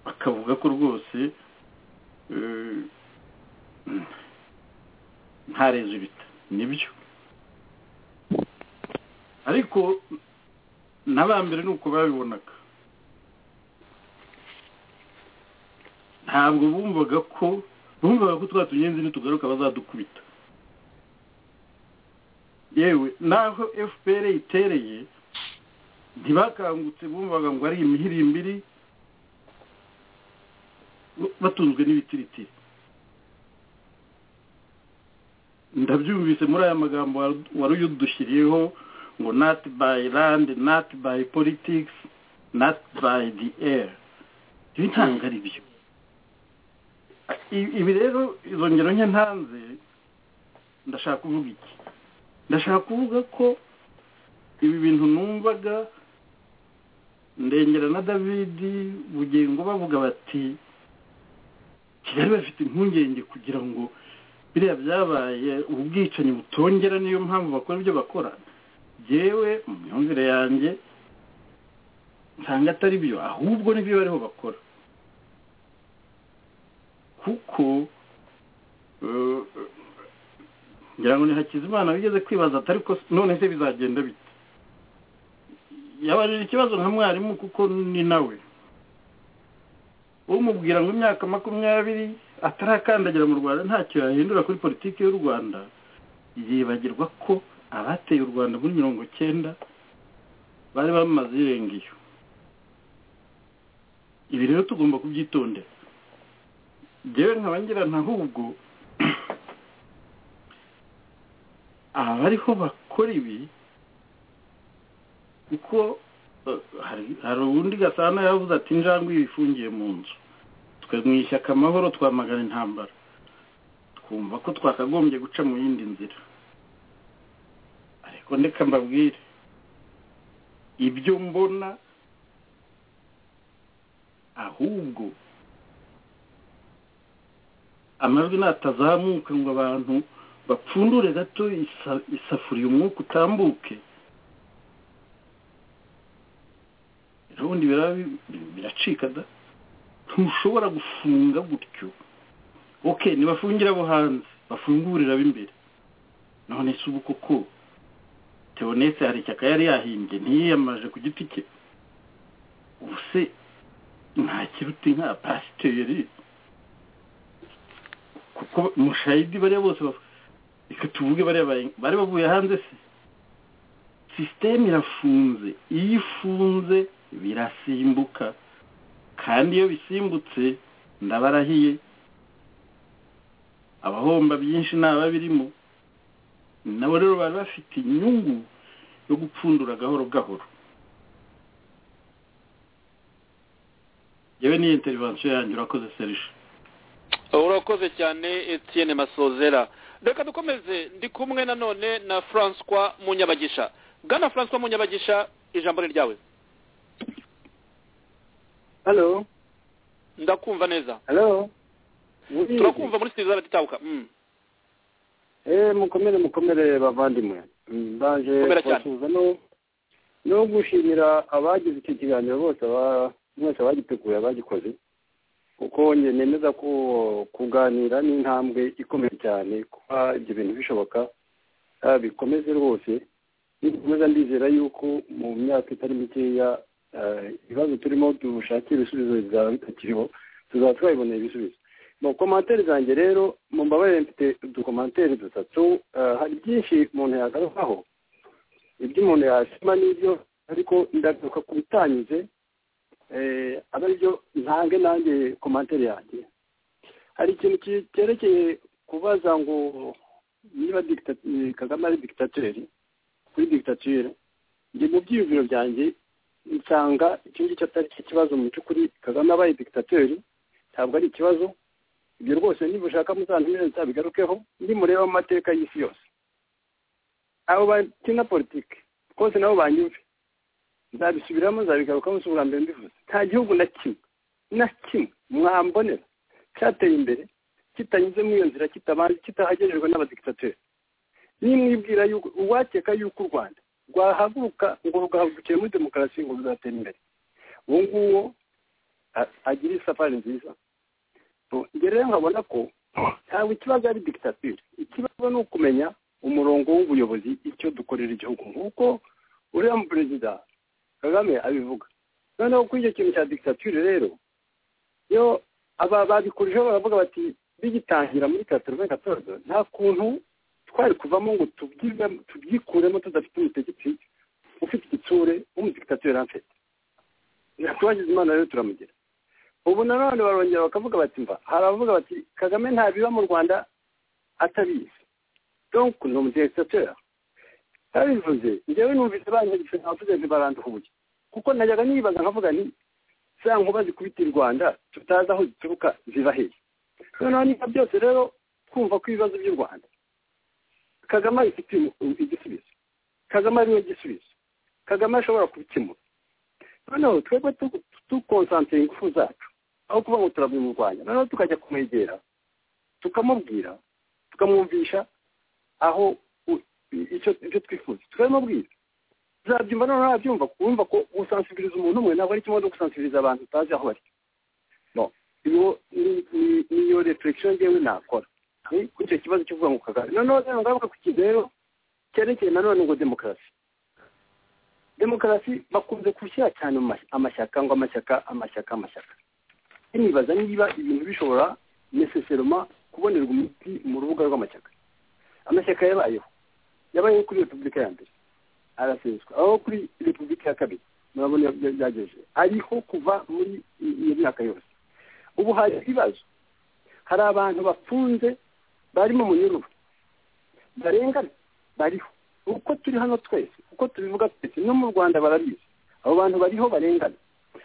bakavuga ko rwose nta rezibita nibyo ariko n'abambere ni uko babibonaga ntabwo bumvaga ko bumvaga ko twa tugenzi nitugaruka bazadukubita yewe naho fpr itereye ntibakangutse bumvaga ngo ari imihirimbiri batunzwe n'ibitiritiri ndabyumvise muri aya magambo wari uyudushyiriyeho ngo not by land not by politics not by the air ibi ntabwo ari byo ibi rero izo ngero nke ntanze ndashaka kuvuga iki ndashaka kuvuga ko ibi bintu numvaga ndengera na david bugingo bavuga bati kigali bafite impungenge kugira ngo biriya byabaye ubu bwicanyi butongera niyo mpamvu bakora ibyo bakora yewe mu myumvire yanjye nsanga atari byo ahubwo nibyo bariho bakora kuko ngira ngo ni hakizimana bigeze kwibaza atari ko none se bizagenda bite yabajije ikibazo nka mwarimu kuko ni nawe umubwira ngo imyaka makumyabiri atarakandagira mu rwanda ntacyo yahindura kuri politiki y'u rwanda yibagirwa ko abateye u rwanda muri mirongo cyenda bari bamaze irenga iyo ibi rero tugomba kubyitondera ngewe nkabangira ahubwo abariho bakora ibi kuko hari ubundi gasana yavuze ati injangwe yifungiye mu nzu twe mu ishyaka amahoro twamagana intambara twumva ko twakagombye guca mu yindi nzira ariko ndeka mbabwire ibyo mbona ahubwo amajwi natazamuka ngo abantu bapfundure gato isafuriya umwuka utambuke ubundi biracika da ntushobora gufunga gutyo oke ntibafungira abo hanze bafungurira ab'imbere none se ubu koko tebonetse hari ishyaka yari yahimbye ntiyiyamaje ku giti cye ubu se nta kiruta inka pasiteri kuko mushayidi bariya bose baf- reka tuvuge bariya bari- bari bavuye hanze se sisiteme irafunze iyo ifunze birasimbuka kandi iyo bisimbutse ndabarahiye abahomba byinshi naba birimo nabo rero bari bafite inyungu yo gupfundura gahoro gahoro yewe n'iyo interivansiyo yanjye urakoze serije urakoze cyane etienne masozera reka dukomeze ndi kumwe nanone na francois munyabagisha bwana francois munyabagisha ijambo ni ryawe halo ndakumva neza halo turakumva muri sitidiyo z'abatitabwa eee mukomere mukomere bavandimwe Mm, mbaje Mukomera cyane. kubasuhuza no no gushimira abagize icyo kiganiro bose aba- mwese abagiteguye abagikoze kuko njye nemeza ko kuganira ni intambwe ikomeye cyane kuba ibyo bintu bishoboka ah, bikomeze rwose nikomeza ndizera yuko mu myaka itari mikeya ah, ibibazo turimo dushakira ibisubizo bizaba bitakiriho tuzaba twabiboneye ibisubizo mu komantere zanjye rero mu mbabarire mfite udukomantere dutatu eh, hari byinshi umuntu yagarukaho ibyo umuntu yashima n'ibyo ariko ndagaruka ku bitanyuze eh, abe aribyo ntange nanjye komantere yanjye hari ikintu ki- cyerekeye kubaza ngo niba dicta- eh, kagame ari digitateri kuri digitatire njye mu byiyumviro byanjye nsanga icyo ngicyo atari cyo kibazo mu by'ukuri kagame abaye digitateri ntabwo ari ikibazo ibyo rwose niba ushaka muzantumire nzabigarukeho nimureba mu mateka y'isi yose abo bakina politiki rwose nabo banyumve nzabisubiramo nzabigarukaho si ubwa mbere mbivuze nta gihugu na kimwe na kimwe mwambonera cyateye imbere kitanyuze muri iyo nzira kitabanje kitahagererwa n'abadikitateri nimwibwira yuko uwakeka yuko u rwanda rwahaguruka ngo rugahagurukire muri demokarasi ngo ruzatera imbere uwo nguwo a- agira isafari nziza So, njye rero nkabona ko ntabwo ikibazo ari dikitatire ikibazo ni ukumenya umurongo w'ubuyobozi icyo dukorera igihugu nk'uko uriya mu perezida kagame abivuga noneho kuri icyo kintu cya dikitatire rero yo aba babikurijeho baravuga bati bigitangira muri katorobe katorobe nta kuntu twari kuvamo ngo tubyive- tubyikuremo tudafite umutegetsi ufite igitsure w'umudikitatire afite twagize imana rero turamugira ubu nanone barongera bakavuga bati mva hari abavuga bati kagame ntabiba mu rwanda atabizi donc ni umudikitateur babivuze njyewe numvise banyanditse nkavuze ntibaranduhuye kuko najyaga nibaza nkavuga ni za nkuba zikubita i rwanda tutazi aho zituruka ziba hehe noneho niba byose rero twumva ko ibibazo by'u rwanda kagame abifite igisubizo kagame ari we gisubizo kagame ashobora kubikemura noneho twebwe tu- tukonsantira ingufu zacu aho kuba ngo turabimurwanya noneho tukajya kumwegera tukamubwira tukamwumvisha aho u- icyo icyo twifuza tukabimubwira uzabyumva noneho ntabyumva wumva ko gusansibiliza umuntu umwe ntabwo ari kimwe no gusansibiliza abantu utazi aho bari no iyo ni- ni- niyo reflection ngewe nakora ni kuri icyo kibazo cyo kuvuga ngo kagame noneho rero ngaruka ku kintu rero cyerekeye nanone ngo demokarasi demokarasi bakunze gushyira cyane mu mas- amashyaka ngo amashyaka amashyaka amashyaka nibaza niba ibintu bishobora neseseroma kubonerwa umuti mu rubuga rw'amashyaka amashyaka yabayeho yabayeho kuri repubulika ya mbere araseswa aho kuri repubulika ya kabiri murabona iyo bya- byagejeje ariho kuva muri i- iyo myaka yose ubu hari ibibazo hari abantu bafunze bari mu munyururu barengana bariho uko turi hano twese uko tubivuga twese no mu rwanda barabizi abo bantu bariho barengana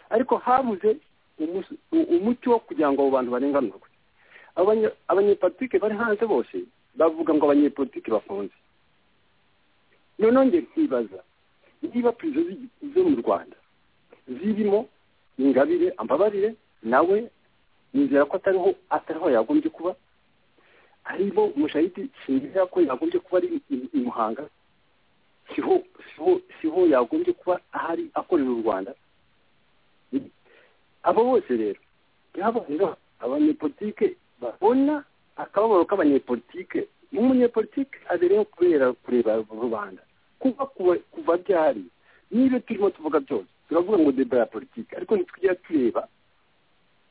ariko habuze umus- u- umuti wo kugira ngo abo bantu barenganurwe Abanye- abanyepolitike bari hanze bose bavuga ngo abanyepolitike bafunze noneho njye nkibaza niba perezida z'i- zo mu rwanda zirimo ingabire ambabarire nawe nizera ko atariho atariho yagombye kuba harimo mushahidi sinzira ko yagombye kuba ari i- i muhanga siho siho siho yagombye kuba ahari akorera u rwanda abo bose rero yaba rero abanyepolitike babona akababaro k'abanyepolitike n'umunyepolitike abereyeho kubera kureba rubanda kuba kuba- kuva byari n'ibyo turimo tuvuga byose turavuga ngo deba ya politike ariko ntitujya tureba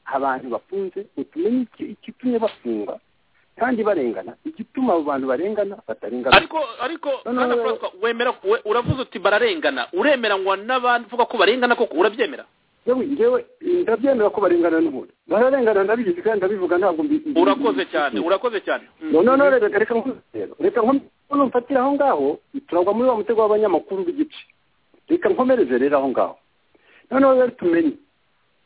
abantu bafunze ngo tumenye iki- igitumye bafunga kandi barengana igituma abo bantu barengana batarengana ariko ariko mwana Francois, wemera we- uravuze uti bararengana uremeranywa n'abavuga ko barengana koko urabyemera yewe njyewe ndabyemera ko barengana n'umuntu bararengana ndabizi kandi ndabivuga ntabwo mbi- mbi- urakoze cyane urakoze cyane no no no reka reka nkuze rero. reka nkomere mfatire aho ngaho turagwa muri wa mutego w'abanyamakuru b'igice reka nkomereze rero aho ngaho noneho rero tumenye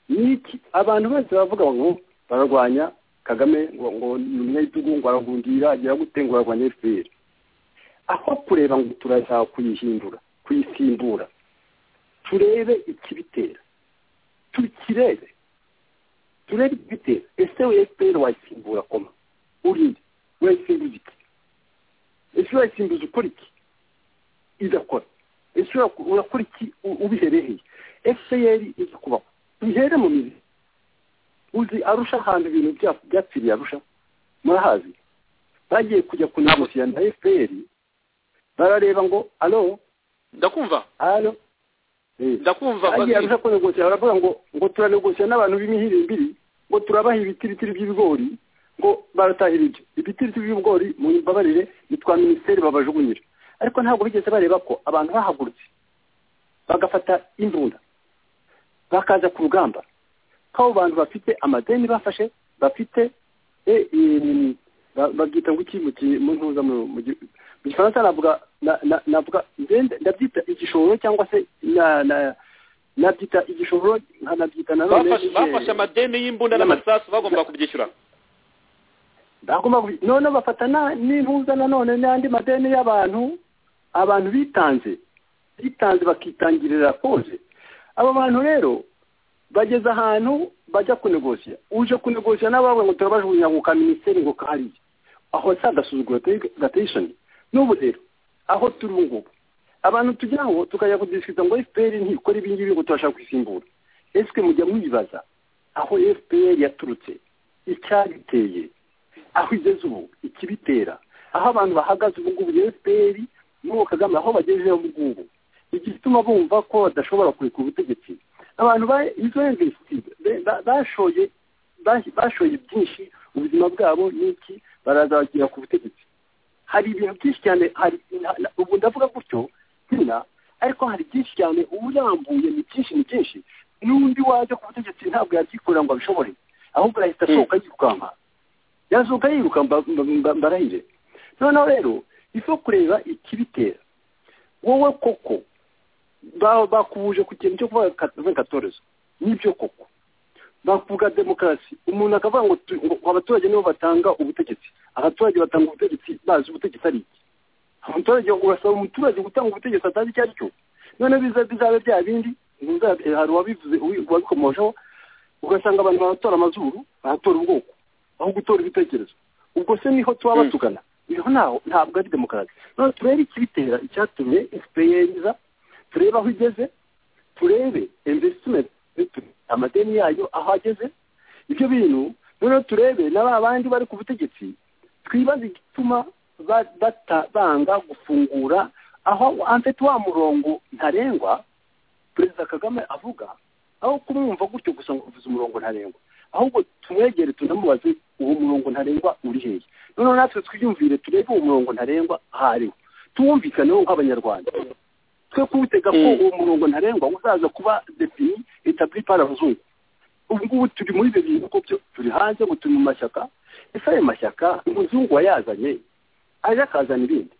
niki abantu bose bavuga ngo bararwanya kagame ngo ngo ni umunyagitugu ngo arahungira agira gute ngo ararwanya fpr aho kureba ngo turashaka kuyihindura kuyisimbura turebe ikibitera tukirebe turebe ikibitera ese we fpr wayisimbura koma urinde urayisimbuza iki ese urayisimbuza ukora iki idakora ese ura- urakora iki u- ubihereheye ese yari iza kubaho bihere mu mizi uzi arusha ahantu ibintu bya- byapfiriye arusha murahazi bagiye kujya kunegosiya na fpr barareba ngo alo ndakumva alo ndakumva bagiye Fazil. arusha kunegosiya baravuga ngo ngo turanegosiya n'abantu b'imihirimbiri ngo turabaha ibitiritiri by'ibigori ngo baratahira ibyo ibitiritiri by'ibigori mu mbabarire ni twa minisiteri babajugunyira ariko ntabwo bigeze bareba ko abantu bahagurutse bagafata imbunda bakaza ku rugamba ko abo bantu bafite amadeni bafashe bafite e, e, ba- babyita ngo iki mu ki- mu ntuza mu mu gi- mu gifaransa navuga na- na- navuga ngende ndabyita igishoro cyangwa se na- na- nabyita igishoro nkanabyita nanone Bafashe- eh, bafashe amadeni y'imbunda n'amasasu bagomba kubyishyura bagomba kubi- none bafata na- n'impuza nanone n'andi madeni y'abantu abantu bitanze bitanze bakitangirira konje abo bantu rero bageze ahantu bajya kunegosiya uje kunegosiya n'abawe ngo turabajugunya ngo ka minisiteri ngo kahariye aho sa agasuzuguro gateyishoni n'ubu rero aho turi ubu ngubu abantu tujya aho tukajya kudisikiriza ngo fpr ntikora ibi ngibi ngo turashaka kwisimbura ese mujya mwibaza aho fpr yaturutse icyabiteye aho igeze ubu ikibitera aho abantu bahagaze ubu ngubu fpr n'uwo kagame aho bagejeje ubu ngubu igituma bumva ko badashobora kureka ubutegetsi abantu ba- izo investive be- ba- bashoye bas- bashoye byinshi ubuzima bwabo n'iki barazagera ku butegetsi hari ibintu byinshi cyane hari na- na- ubu ndavuga gutyo zina ariko hari byinshi cyane uburambuye ni byinshi ni byinshi n'undi waje ku butegetsi ntabwo yabyikorera ngo abishobore ahubwo arahita asohoka yirukanka yazuka yiruka mba- mba- mba- mbarahire noneho rero ifo kureba ikibitera wowe koko ba- bakubuje ku kintu cyo kuvuga katorezo nibyo koko bakuvuga demokarasi umuntu akavuga ngo tu- ngo abaturage nibo batanga ubutegetsi abaturage batanga ubutegetsi bazi ubutegetsi ari iki umuturage urasaba umuturage gutanga ubutegetsi atazi icyo ari cyo noneho biza bizabe bya bindi biza- hari uwabivuze uwi- uwabikomojeho ugasanga abantu baratora amazuru baratora ubwoko aho gutora ibitekerezo ubwo se niho tuba batugana iyo ntaho ntabwo ari demokarasi none turebe ikibitera icyatumye fpr iza turebe aho igeze turebe investment amadeni yayo aho ageze ibyo bintu noneho turebe na ba bandi bari ku butegetsi twibaze igituma ba- bata- banga gufungura aho amfite wa murongo ntarengwa perezida kagame avuga aho kumwumva gutyo gusa ngo uvuze umurongo ntarengwa ahubwo tumwegere tunamubaze uwo murongo ntarengwa uri hehe noneho natwe twiyumvire turebe uwo murongo ntarengwa aho ariwo tuwumvikaneho nk'abanyarwanda twe kuwutega ko uwo murongo ntarengwa uzaza kuba defini etabli par abazungu ubu ngubu turi muri ibyo bintu ko byo turi hanze ngo turi mu mashyaka ese ayo mashyaka umuzungu wayazanye aje akazana ibindi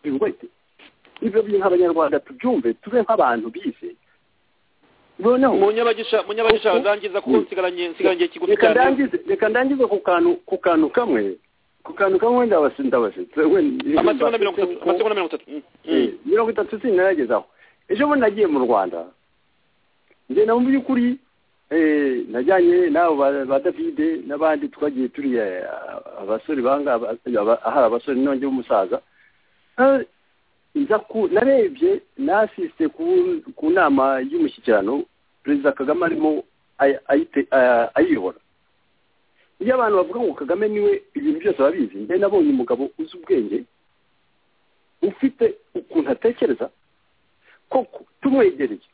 bingwete ibyo bintu abanyarwanda tubyumve tube nk'abantu bize noneho munyabagisha munyabagisha ndangiza kuko nsigaranye nsigaranye kigufi reka cyane ndangize reka ndangize ku kantu ku kantu kamwe ku kantu kamwe ndabasi ndabasi amasegonda mirongo itatu amasegonda mirongo itatu Mm, mm. Eh, mirongo itatu sinaragezaho ejo bundi nagiye mu rwanda ngenda mu by'ukuri eh, najyanye n'abo ba- ba davide n'abandi twagiye turi eh, abasore banga aba- aba- ahari abasore nonge w'umusaza Eh, nza ku narebye nasiste ku ku nama y'umushyikirano perezida kagame arimo ay- ayite- eh, ayiyobora iyo abantu bavuga ngo kagame niwe ibintu byose babizi njye nabonye umugabo uzi ubwenge ufite ukuntu atekereza koko tumwegereye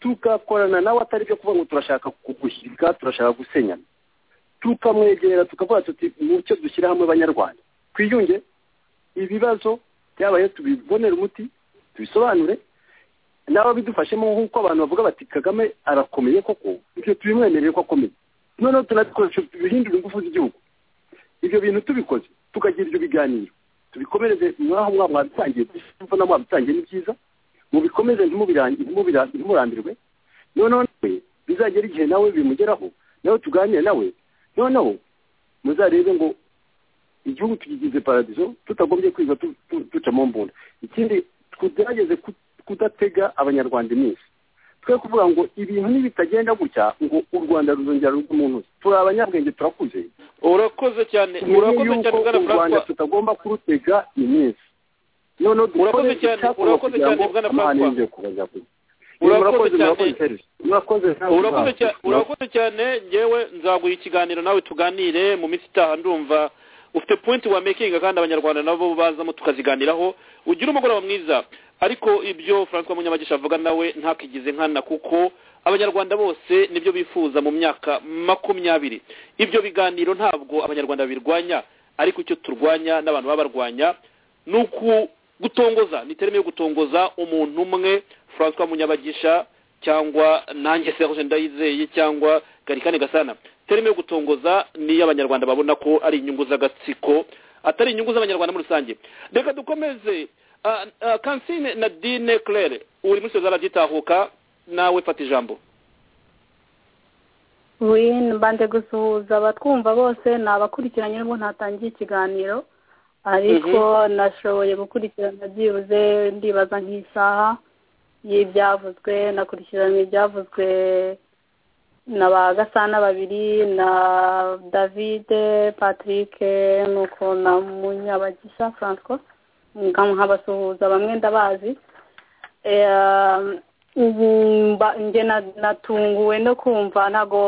tugakorana nawe atari byo kuvuga ngo turashaka kugushyirika turashaka gusenyana tukamwegera tukavuga tuti mucyo dushyira hamwe abanyarwanda twiyunge ibibazo byabaye tubibonere umuti tubisobanure nawe bidufashemo nk'uko abantu bavuga bati kagame arakomeye koko ibyo tubimwemerere ko akomeye noneho tunabikoresha bihindura ingufu z'igihugu ibyo bintu tubikoze tukagira ibyo biganiro tubikomereze mwaho mwaba mwabitangiye imvuna mwabitangiye ni byiza mubikomeze ntimurambirwe noneho nawe bizagera igihe nawe bimugeraho nawe tuganire nawe noneho muzarebe ngo igihugu tugigize paradizo tutagombye kwiga duca mu mbunda ikindi tugerageze kudatega abanyarwanda iminsi twe kuvuga ngo ibintu nibitagenda gutya ngo u rwanda ruzongera rugwe mu ntoki turi abanyabwenge turakuze urakoze cyane urakoze cyane bwana u rwanda francois tutagomba kurutega iminsi noneho dukore Urakoze cyane, icyakorwa urakoze kugira cyane, ngo Bwana amahane Francois. yongere kubaza kure murakoze Urakoze cyane. murakoze serge. murakoze urakoze cyane urakoze cyane ngewe nzaguha ikiganiro nawe tuganire mu minsi itaha ndumva ufite pointi wa mekinga kandi abanyarwanda nabo bazamo tukaziganiraho ugira umugoroba mwiza ariko ibyo francois munyamagisha avuga nawe ntakigize nkana kuko abanyarwanda bose nibyo bifuza mu myaka makumyabiri ibyo biganiro ntabwo abanyarwanda babirwanya ariko icyo turwanya n'abantu baba barwanya ni uku gutongoza ni terime yo gutongoza umuntu umwe francois munyabagisha cyangwa nanjye serge ndayizeye cyangwa garikane gasana terime yo gutongoza ni iy'abanyarwanda babona ko ari inyungu z'agatsiko atari inyungu z'abanyarwanda muri rusange reka dukomeze Ah, ah, kansine na dine claire uri muri sezara gitahuka nawe fata ijambo win mbanje gusuhuza abatwumva bose ni abakurikiranye nubwo ntatangiye ikiganiro ariko nashoboye gukurikirana byibuze ndibaza nk'isaha y'ibyavuzwe nakurikirana ibyavuzwe na ba gasana babiri na davide patrick nuko na munyabagisha francois nkabasuhuza bamwe ndabazi Eh, ubu mba- njye na- natunguwe no kumva ntabwo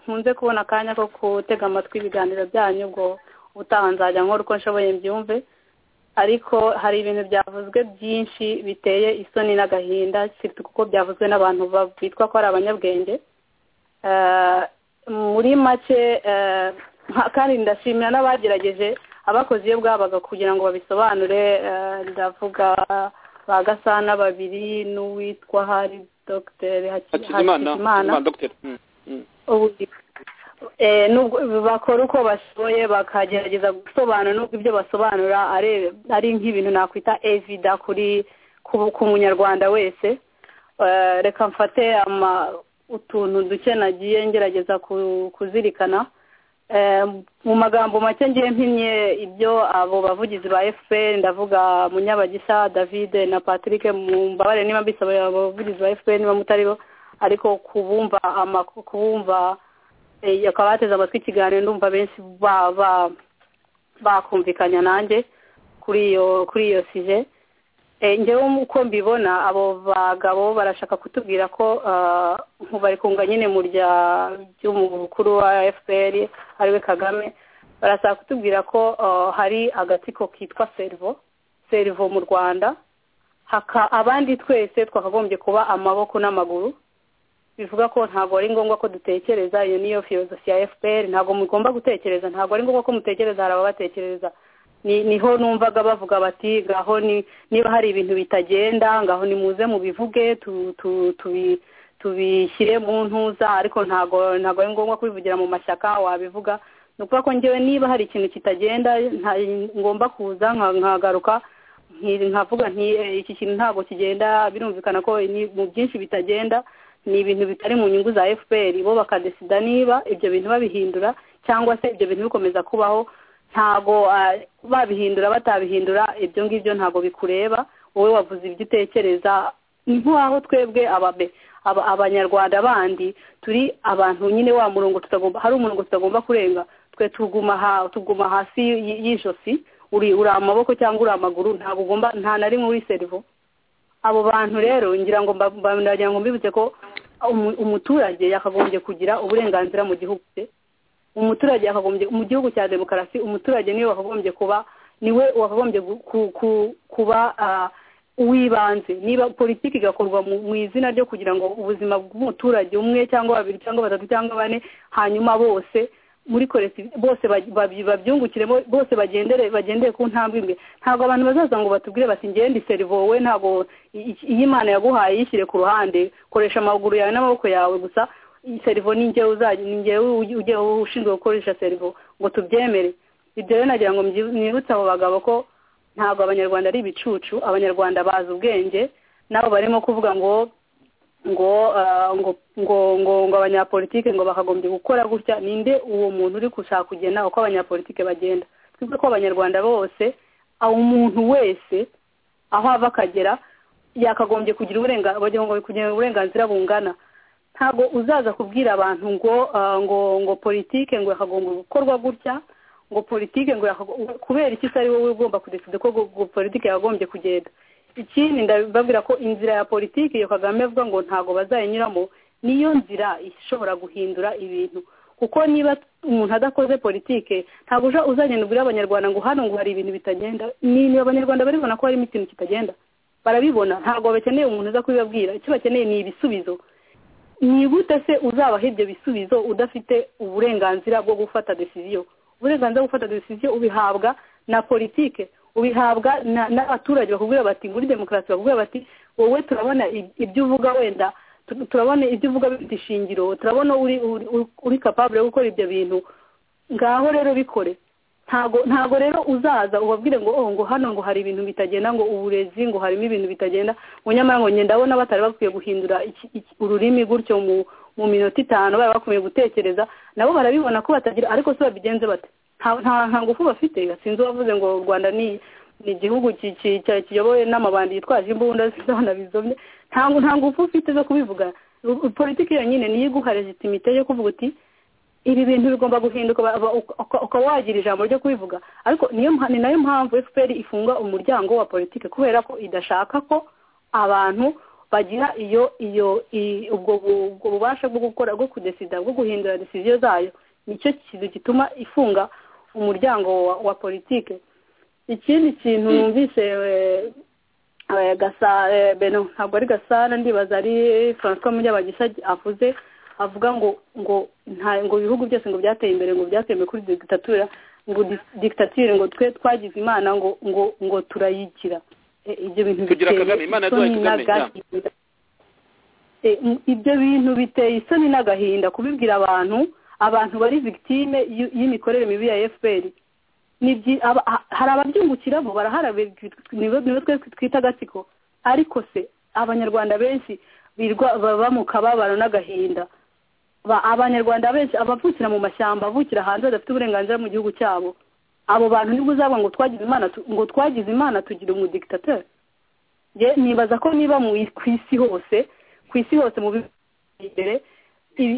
nkunze kubona akanya ko gutega amatwi ibiganiro byanyu ubwo utaha nzajya nkora uko nshoboye mbyumve ariko hari ibintu byavuzwe byinshi biteye isoni n'agahinda sibyo kuko byavuzwe n'abantu ba- bitwa ko ari abanyabwenge Eh, muri make eh, nka- kandi ndashimira n'abagerageje abakoze iyo bwabaga kugira ngo babisobanure eh, ndavuga ba gasana babiri n'uwitwa hari dogiteri hakizimana hakizimana dogiteri Mm, mm. Eh, nubwo bakora uko bashoboye bakagerageza gusobanura nubwo ibyo basobanura ari- ari nk'ibintu nakwita evida kuri ku- ku munyarwanda wese Eh, reka mfate ama- utuntu duke nagiye ngerageza ku- kuzirikana Eh, mu magambo make ngiye mpimye ibyo abo bavugizi ba fpr ndavuga munyabagisa david na patrick mumbabarire niba mbisaba abo bavugizi ba fpr niba mutari bo ariko kubumva amakuru kubumva eh, akaba bateze amatwi ikiganiro ndumva benshi ba- ba- bakumvikanya nanjye kuri iyo kuri iyo sije Eh, njyewe uko mbibona abo bagabo barashaka kutubwira ko ah, nku bari kunga nyine mu rya ry'umukuru wa fpr ariwe kagame barashaka kutubwira ko ah, hari agatsiko kitwa serivo serivo mu rwanda haka abandi twese twakagombye kuba amaboko n'amaguru bivuga ko ntabwo ari ngombwa ko dutekereza iyo niyo filozofi ya fpr ntabwo mugomba gutekereza ntabwo ari ngombwa ko mutekereza hari ababatekereza ni niho numvaga bavuga bati ngaho ni niba hari ibintu bitagenda ngaho nimuze mubivuge tu- tu- tubi- tubishyire mu ntuza ariko ntago ntago ari ngombwa kubivugira mu mashyaka wabivuga ni ukuvuga ko njyewe niba hari ikintu kitagenda nta- ngomba kuza nka- nkagaruka nki- nkavuga nti "Eh, iki kintu ntabwo kigenda birumvikana ko ni- mu byinshi bitagenda ni ibintu bitari mu nyungu za fpr bo bakadesida niba ibyo bintu babihindura cyangwa se ibyo bintu bikomeza kubaho ntago ah, babihindura batabihindura ibyo ngibyo ntago bikureba wowe wavuze ibyo utekereza ni nk'aho twebwe ababe aba- abanyarwanda bandi turi abantu nyine wa murongo tutagomba hari umurongo tutagomba kurenga twe tuguma ha- tuguma hasi y- y'ijosi uri uri amaboko cyangwa uri amaguru ntabwo ugomba nta na rimwe uri serivo abo bantu rero ngira ngo mba- mba- ndagira ngo mbibutse ko umu- umuturage yakagombye kugira uburenganzira mu gihugu cye umuturage yakagombye mu gihugu cya demokarasi umuturage niwe wakagombye kuba niwe wakagombye gu- ku- ku- kuba ah, uw'ibanze niba politiki igakorwa mu mu izina ryo kugira ngo ubuzima bw'umuturage umwe cyangwa babiri cyangwa batatu cyangwa bane hanyuma bose muri kolekitivu bose baj- baby- babyungukiremo bose bagendere bagendere ku ntambwe imwe ntabwo abantu bazaza ngo batubwire bati ngende iserivowe ntabwo i- i- iyi imana yaguhaye yishyire ku ruhande koresha amaguru yawe n'amaboko yawe gusa iyi serivo ni njyewe uzajya ni njyewe uj- ujye ushinzwe gukoresha serivo ngo tubyemere ibyo rero nagira ngo mbyi- mwibutse abo bagabo ko ntabwo abanyarwanda ari ibicucu abanyarwanda bazi ubwenge nabo barimo kuvuga ngo ngo ah, ngo ngo ngo ngo abanyapolitike ngo bakagombye gukora gutya ninde uwo muntu uri gushaka kugena uko abanyapolitike bagenda twebwe ko abanyarwanda bose aho umuntu wese aho ava akagera yakagombye kugira uburenganzira bagira ngo kugira uburenganzira bungana ntabwo uzaza kubwira abantu ngo ah, ngo ngo politike ngo yakagombye gukorwa gutya ngo politike ngo yakago- kubera iki se ari wowe ugomba kudecide ko gu- gu- politike yagombye kugenda ikindi ndababwira ko inzira ya politiki iyo kagame avuga ngo ntabwo bazayinyuramo niyo nzira ishobora guhindura ibintu kuko niba umuntu adakoze politike ntabwo uja- uzagenda ubwira abanyarwanda ngo hano ngo hari ibintu bitagenda ni ni abanyarwanda baribona ko harimo ikintu kitagenda barabibona ntabwo bakeneye umuntu uza kubibabwira icyo bakeneye ni ibisubizo ni gute se uzabaha ibyo bisubizo udafite uburenganzira bwo gufata decision uburenganzira bwo gufata decision ubihabwa na politike ubihabwa na- n'abaturage bakubwira bati muri demokarasi bakubwira bati wowe turabona i- ibyo uvuga wenda tu- turabona ibyo uvuga bifite ishingiro turabona uri uri- uri- uri capable yo gukora ibyo bintu ngaho rero bikore ntago ntago rero uzaza ubabwire ngo oh ngo hano ngo hari ibintu bitagenda ngo uburezi ngo harimo ibintu bitagenda ngo nyamara ngo njye ndabona batari bakwiye guhindura iki- iki- ururimi gutyo mu mu minota itanu bari bakomeye gutekereza nabo barabibona ko batagira ariko se babigenze bate nta- nta nta ngufu bafite sinzi uwavuze ngo u rwanda ni ni igihugu ki- ki- ki- kiyobowe n'amabandi yitwaje imbunda z'abana bizomye nta nta ngufu ufite zo kubivuga Ru- politiki yonyine niyo iguha legitimite yo kuvuga uti ibi bintu bigomba guhinduka ba- ba- uka- uka- ukaba wagira ijambo ryo kubivuga ariko niyo mpa- ni nayo mpamvu fpr ifunga umuryango wa politiki kubera ko idashaka ko abantu bagira iyo iyo i- ubwo bu- ubwo bubasha bwo gukora bwo kudesida bwo guhindura decision zayo nicyo kintu gituma ifunga umuryango wa, wa politiki ikindi kintu numvise eh, eh, gasa eh, beno ntabwo ari gasana ndibaza ari francois munyabagisha avuze avuga ngo ngo nta ngo ibihugu byose ngo byateye imbere ngo byateye imbere kuri dictature ngo dis- dictature ngo twe twagize imana ngo ngo ngo turayigira Eh, ibyo bintu Tugira biteye Kagame, Imana yaduhaye isoni Kagame, ya. n'agahinda. Eh, m- ibyo bintu biteye isoni n'agahinda kubibwira abantu abantu bari victime y'u- y'imikorere mibi ya fpr ni byi- aba- ha- hari ababyungukiramo barahara be- nibo nibo twe twita agatsiko ariko se abanyarwanda benshi birwa baba mu kababaro n'agahinda Ba- abanyarwanda benshi abavukira mu mashyamba avukira hanze badafite uburenganzira mu gihugu cyabo abo bantu nibwo uzavuga ngo twagize imana tu- ngo twagize imana tugira umudictateur Nge nibaza ko niba mu i- ku isi hose ku isi hose mu bihugu biteye imbere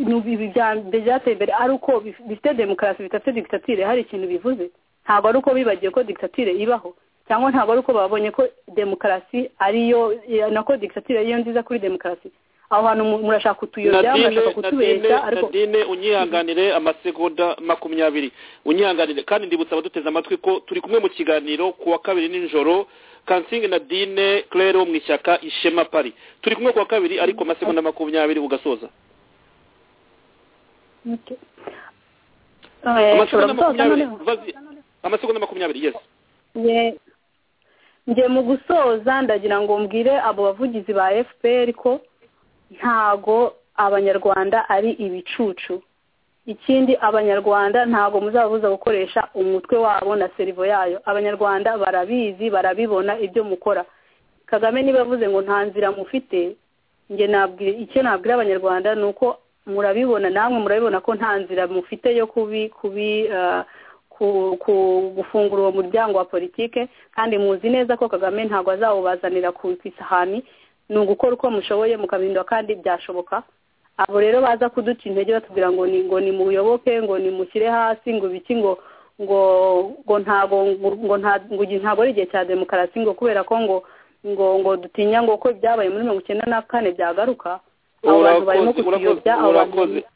ibintu ibi bya- byateye imbere ari uko bif- bifite demokarasi bidafite dictature hari ikintu bivuze ntabwo ari uko bibagiwe ko dictature ibaho cyangwa ntabwo ari uko babonye ko demokarasi ariyo ya- nako dictature ariyo nziza kuri demokarasi aho hantu mu- murashaka kutuyobya Nadine, murashaka kutubeshya Nadine, ariko Nadine unyihanganire amasegonda makumyabiri unyihanganire kandi ndibutsa abaduteze amatwi ko turi kumwe mu kiganiro ku wa kabiri nijoro kansingi nadine claire wo mu ishyaka ishema pari turi kumwe ku wa kabiri ariko amasegonda makumyabiri ugasoza Okay. Eh, ushobora gusoza amasegonda makumyabiri noneho? vas-y. amasegonda makumyabiri yes Nge- nge mu gusoza ndagira ngo mbwire abo bavugizi ba fpr ko ntago abanyarwanda ari ibicucu ikindi abanyarwanda ntago muzabuza gukoresha umutwe wabo na serivo yayo abanyarwanda barabizi barabibona ibyo mukora kagame niba avuze ngo nta nzira mufite njye nabwira icyo nabwira abanyarwanda ni uko murabibona namwe murabibona ko nta nzira mufite yo kubi kubi ah, ku- ku- gufungura uwo muryango wa politike kandi muzi neza ko kagame ntabwo azawubazanira ku ku isahani ni ugukora uko mushoboye mukabindwa kandi byashoboka abo rero baza kuduca intege batubwira ngo ni ngo nimuyoboke ngo nimushyire hasi ngo ibiki ngo ngo ngo ntago ngo nta ngo igihe- ntabwo ari igihe cya demokarasi ngo kubera ko ngo ngo ngo dutinya ngo ko ibyabaye muri mirongo icyenda na kane byagaruka abo bantu barimo Urakoze, urakoze, kutuyobya abo bantu urakoze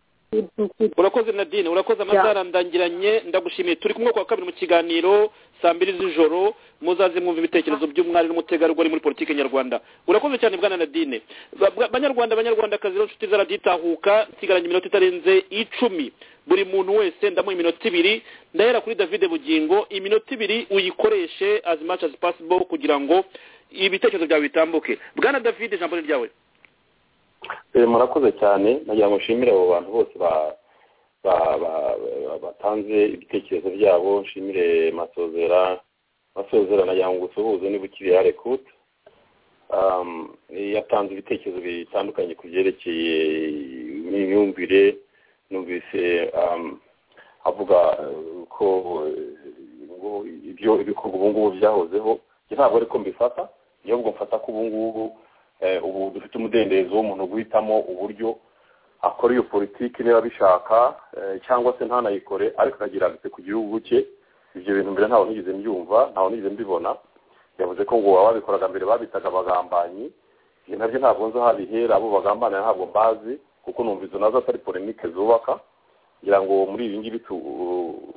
urakoze nadine urakoze amasaha arandangiranye ndagushimiye turi kumwe kwa kabiri mu kiganiro saa mbiri z'ijoro muzaze mwumva ibitekerezo by'umwari n'umutegarugori muri politiki nyarwanda urakoze cyane bwana nadine Ba- ba- banyarwanda banyarwandakazi n'inshuti zaraditahuka nsigaranye iminota itarenze icumi buri muntu wese ndamuha iminota ibiri ndahera kuri david bugingo iminota ibiri uyikoreshe as much as possible kugira ngo ibitekerezo byawe bitambuke bwana david ijambo ni ryawe Eh, murakoze cyane nagira ngo nshimire abo bantu bose ba- ba- ba- ba- batanze ibitekerezo byabo nshimire masozera masozera nagira ngo usuhuze niba ukiri yarekuta yatanze ibitekerezo bitandukanye ku byerekeye imyumvire numvise um, avuga eh, ko eh, ngo ibyo ibikorwa ubu ngubu byahozeho Njye ntabwo ariko mbifata niyo ubwo mfata ko ubu ngubu eh, ubu dufite umudendezo w'umuntu guhitamo uburyo akora iyo politiki niba abishaka eh, cyangwa se ntanayikore ariko akagira agate ku gihugu cye ibyo bintu mbere ntawe nigeze mbyumva ntawe nigeze mbibona yavuze ko ngo ababikoraga mbere babitaga abagambanyi ibyo nabyo ntabwo nzi aho bihera abo bagambanira ntabwo mbazi kuko numva izo nazo atari polemike zubaka ngira ngo muri ibi ngibi tu-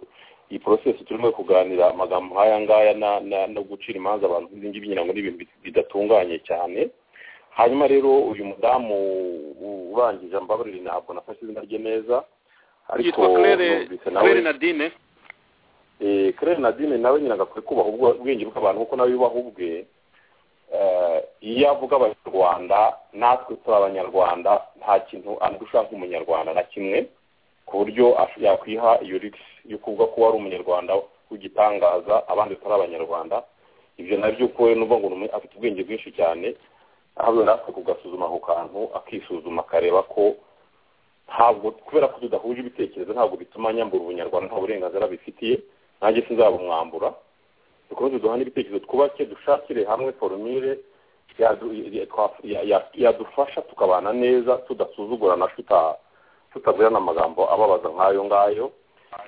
iyi porosesi turimo kuganira amagambo nk'aya ngaya na- na- no gucira imanza abantu nk'izi ngibi ngira ngo ni ibintu bit- bidatunganye cyane hanyuma rero uyu mudamu urangije ambabarire ntabwo nafashe izina rye neza ariko yitwa claire numvise nawe claire nadine Eh, claire nadine nawe nyina agakwiye kubaha ubwo- ubwenge bw'abantu kuko nawe yubaha ubwe Eh, iyo avuga abanyarwanda natwe turi abanyarwanda nta kintu andusha nk'umunyarwanda na kimwe ku buryo ash- yakwiha iyo rigisi yo kuvuga ko ari umunyarwanda w'igitangaza abandi turi abanyarwanda ibyo nabyo ko we numva ngo ni umu- afite ubwenge bwinshi cyane ahubwo natwe kugasuzuma ako kantu akisuzuma akareba ko ntabwo kubera ko tudahuje ibitekerezo ntabwo bituma nyambura ubunyarwanda nta burenganzira bifitiye nanjye sinzabumwambura dukomeze duhane ibitekerezo twubake dushakire hamwe forumire yadu- ya- twa- ya- ya- yadufasha tukabana neza tudasuzugurana tuta- tutagwirana amagambo ababaza nk'ayo ngayo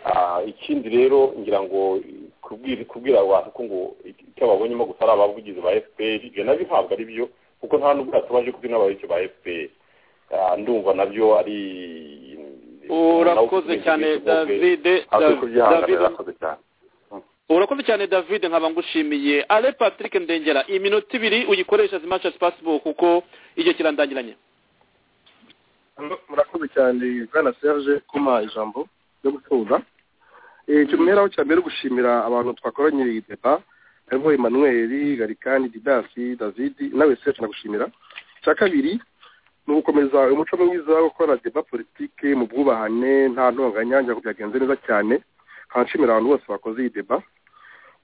Ah, ikindi rero ngira ngo kubwira kubwira abantu ko ngo icyo babonyemo gusa ari abavugizi ba fpr ibyo nabyo ntabwo ari byo kuko nta n'ubwo tubaje kubwira n'abayoboke ba fpr Ah, ndumva nabyo ari urakoze cyane david akwiye Dav- kubyihanganira david arakoze cyane urakoze cyane david nkaba ngushimiye ale patrick ndengera iminota ibiri uyikoresha as much as possible kuko igihe kirandangiranye murakoze cyane bwana serge kuma ijambo ryo gutuza icyumwereho cya mbere gushimira abantu twakoranye iyi deba harimo emmanuel garikani didasi david nawe serge nagushimira icya kabiri ni ugukomeza umuco mwiza wo gukora deba politike mu bwubahane nta ntonganya ngira ngo byagenze neza cyane nkanshimira abantu bose bakoze iyi deba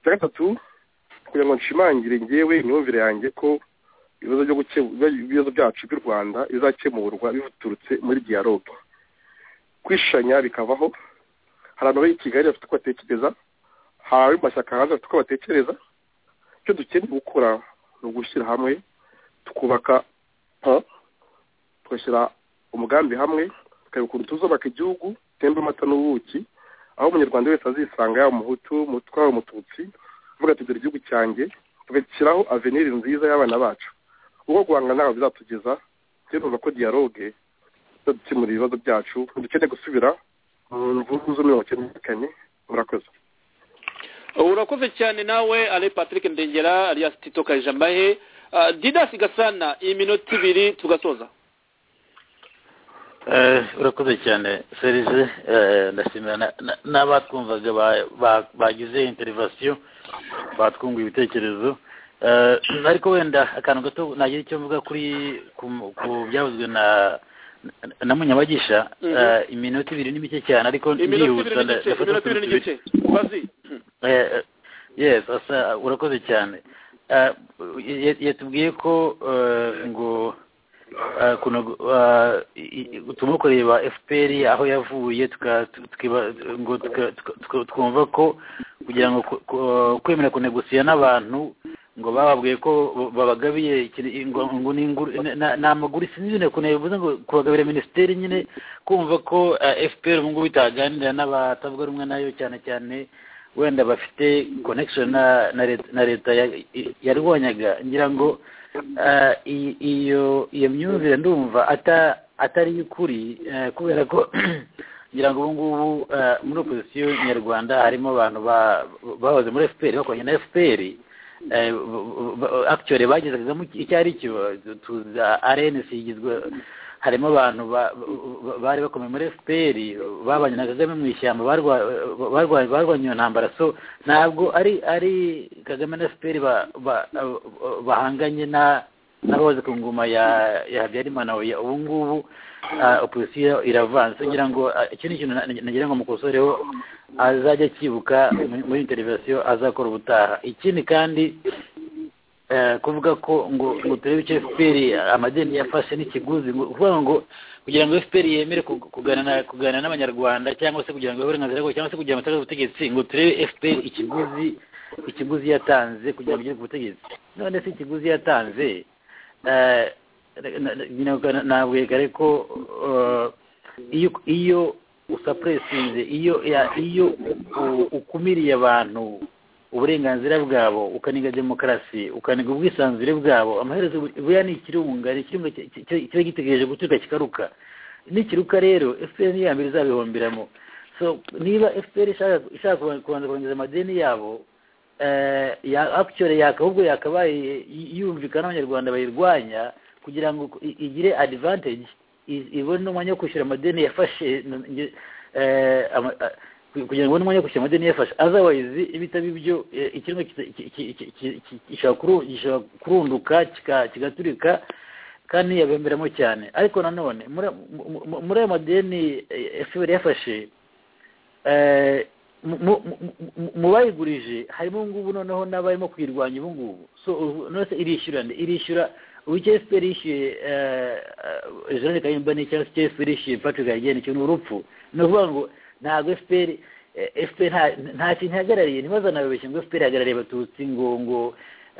icya gatatu kugira ngo nshimangire ngewe imyumvire yanjye ko ibibazo byo guke- ibibazo byacu by'u rwanda bizakemurwa biturutse muri dialogue kwishanya bikavaho hari abantu bari i kigali bafite uko batekereza hari abari mu mashyaka hanze bafite uko batekereza icyo dukeneye gukora ni ugushyira hamwe tukubaka ha, tugashyira umugambi hamwe tukareba ukuntu tuzubaka igihugu temba amata n'ubuki aho umunyarwanda wese azisanga yaba umuhutu umutwa umututsi avuga ati dore igihugu cyanjye tugashyiraho aveniri nziza y'abana bacu uwo guhanga ntabwo bizatugeza turumva ko dialogue izadukemura ibibazo byacu dukeneye gusubira mu mvugo z'imirongo itandukanye murakoze urakoze cyane nawe ale patrick ndengera alias tito kajambahe Ah, didas gasana iminota ibiri tugasoza Eh, urakoze cyane serije eh, ndashimira na- na- n'abatwumvaga ba- ba- bagize interivasiyo batwunguye ibitekerezo Eh, ariko wenda akantu gato nagira icyo mvuga kuri ku- ku byavuzwe na na- na munyabagisha Mhm. Eh, iminota ibiri ni mike cyane ariko iminota ndihutsa ibiri n'igice ndafata iminota ibiri utuntu tubiri. n'igice bazi Eh, eh, yes asa urakoze cyane Eh, ya- yatubwiye ko eh, ngo eh, kuno- eh, i- i- turimo kureba fpr aho yavuye tuka- tukiba- ngo tuka- tuka- tuka- twumva ko kugira ngo ku- ku- kwemera kunegosiya n'abantu ngo bababwiye ko babagabiye ikintu- ngo ngo ni inguru- na- na- ni amaguru sinzi ibintu kuntu bivuze ngo kubagabira minisiteri nyine kumva ko eh, fpr ubu ngubu itaganira n'abatavuga rumwe nayo cyane cyane wenda bafite connection na na leta- na leta ya- i- yarwanyaga ngira ngo eh, i- iyo iyo myumvire ndumva ata atari iy'ukuri eh, kubera ko ngira ngo ubu ngubu eh, muri opozisiyo nyarwanda harimo abantu ba- bahoze muri fpr bakoranye na fpr eh, b- b- actually bagezagezamo iki- icyo ari cyo tuza rnc igizwe harimo abantu ba- ba- bari bakomeye muri fpr babanye na kagame mu ishyamba barwa- barwa- barwanye iyo ntambara so ntabwo ari ari kagame na fpr ba- ba- bahanganye na n'abahoze ku ngoma ya ya habyarimana ya ubu ngubu ah, opozisiyo iravanze ngira ngo ah, iki ni ikintu na- nagira ngo mukosoreho azajya akibuka muri- muri interivasiyo azakora ubutaha ikindi kandi eh, kuvuga ko ngo ngo turebe icyo fpr amadeni yafashe n'ikiguzi ngo- kuvuga ngo kugira ngo fpr yemere kug- kuganira kuganira n'abanyarwanda cyangwa se kugira ngo ibeho uburenganzira bwabo cyangwa se kugira ngo itange ubutegetsi ngo turebe fpr ikiguzi ikiguzi yatanze kugira ngo igere ku butegetsi none se ikiguzi yatanze eh, na- na- na- ntabwo yegare ko eh, iyo iyo usapuresinze iyo ya- iyo u- ukumiriye abantu uburenganzira bwabo ukaniga demokarasi ukaniga ubwisanzure bwabo amaherezo buriya ni ikirunga ni ikirunga ki- ki- ki- kiba gitegereje guturuka kikaruka nikiruka rero fpr niyo ya mbere izabihomberamo so niba fpr ishaka ishaka kuba- kubanza kongeza amadeni yabo eh, ya actually yakahubwo yakabaye y- yumvikana n'abanyarwanda bayirwanya kugira ngo i- igire advantage i- ibone umwanya wo kwishyura amadeni yafashe n- nge- eh, ama- a- kugira ngo ubone umwanya wo kwishyura amadeni yafashe otherwise ibitaba ibyo eh, ikirimo kita- ki- ki- ki- ki- ki- gishobora kuru- gishobora kurunduka kika- kigaturika kandi yabemberamo cyane ariko nanone muri- mu- mu- muri ayo madeni eh, fpr yafashe eh, mu- mu- mu- mu bayigurije harimo ubu ngubu noneho n'abarimo kuyirwanya ubu ngubu so ubu- none se irishyura nde irishyura uw'icyo fpr yishyuye eh, eh, jeanette kayumba cyangwa se icyo fpr yishyuye patrick hayigeni cyo ni urupfu ni ukuvuga ngo ntabwo fpr eh, fpr nta- nta kintu ihagarariye ntibazanababeshye ngo fpr ihagarariye abatutsi ngo ngo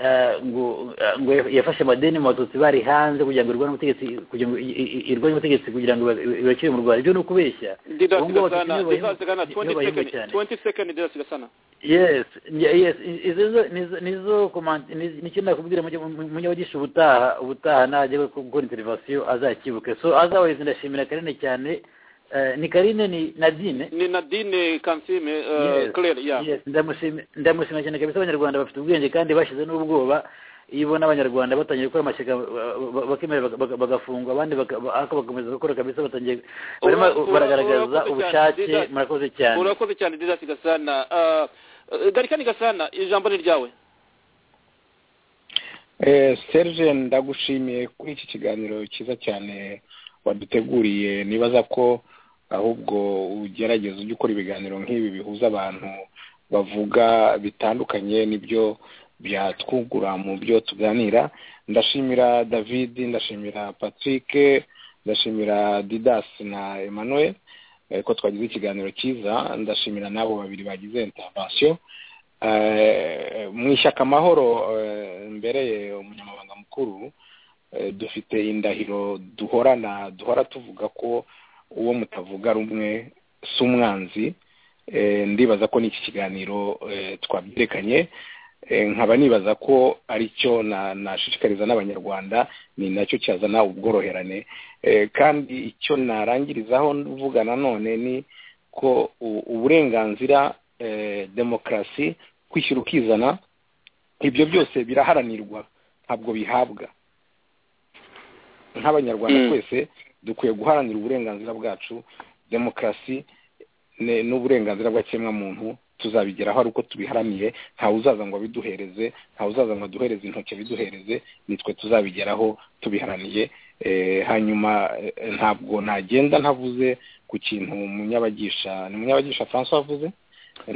eh, ngo eh, ngo yafashe amadeni mu batutsi bari hanze kugira ngo irwanye ubutegetsi kugira ngo i- i- i- irwanye ubutegetsi kugira ngo iba- iba- ibakire mu rwanda ibyo ni ukubeshya Didas Ubu ngubu abatutsi Gasana, nibo bayoboye- Didas Gasana, nibo 20 bayoboye second, cyane. 20 second Didas Gasana. yes yeah, yes I- izo zo- nizo- nizo komante nicyo nakubwira munyabagisha ubutaha ubutaha najya gukora interivasiyo azakibuke so azawezi ndashimira karine cyane Eh, ni karine ni nadine Ni Nadine Kansime, eh, Yes, Claire, yeah. yes, ndamushimi- ndamushima cyane kabisa abanyarwanda bafite ubwenge kandi bashize n'ubwoba iyo ubona abanyarwanda batangiye gukora amashyaka ba- ba- bakemera baga- baga- bagafungwa abandi baka- ba- ariko bakomeza gukora kabisa batangiye barimo Ura- ura- baragaragaza urakoze cyane, ubushake Didas. murakoze cyane urakoze cyane didasi gasana Ah, eh, garikani gasana ijambo ni ryawe Eh, serge ndagushimiye kuri iki kiganiro cyiza cyane waduteguriye nibaza ko ahubwo ugerageza ujya ukora ibiganiro nk'ibi bihuza abantu bavuga bitandukanye n'ibyo byatwungura mu byo tuganira ndashimira david ndashimira patrick ndashimira didas na emmanuel eh, ko twagize ikiganiro cyiza ndashimira n'abo babiri bagize intervention Eh, mu ishyaka amahoro eh, mbereye umunyamabanga mukuru eh, dufite indahiro duhorana duhora tuvuga ko uwo mutavuga rumwe si umwanzi Eh, ndibaza ko n'iki kiganiro eh, twabyerekanye Eh, nkaba nibaza ko aricyo na- nashishikariza n'abanyarwanda ni nacyo cyazana ubworoherane Eh, kandi icyo narangirizaho mvuga nanone ni ko u- uburenganzira eh, demokarasi kwishyira ukizana ibyo byose biraharanirwa ntabwo bihabwa nk'abanyarwanda Mm. twese dukwiye guharanira uburenganzira bwacu demokarasi ne- n'uburenganzira bw'ikiremwamuntu tuzabigeraho ari uko tubiharaniye ntawe uzaza ngo abiduhereze ntawe uzaza ngo aduhereze intoki abiduhereze nitwe tuzabigeraho tubiharaniye Eh, hanyuma eh, ntabwo nagenda ntavuze ku kintu munyabagisha ni munyabagisha francois avuze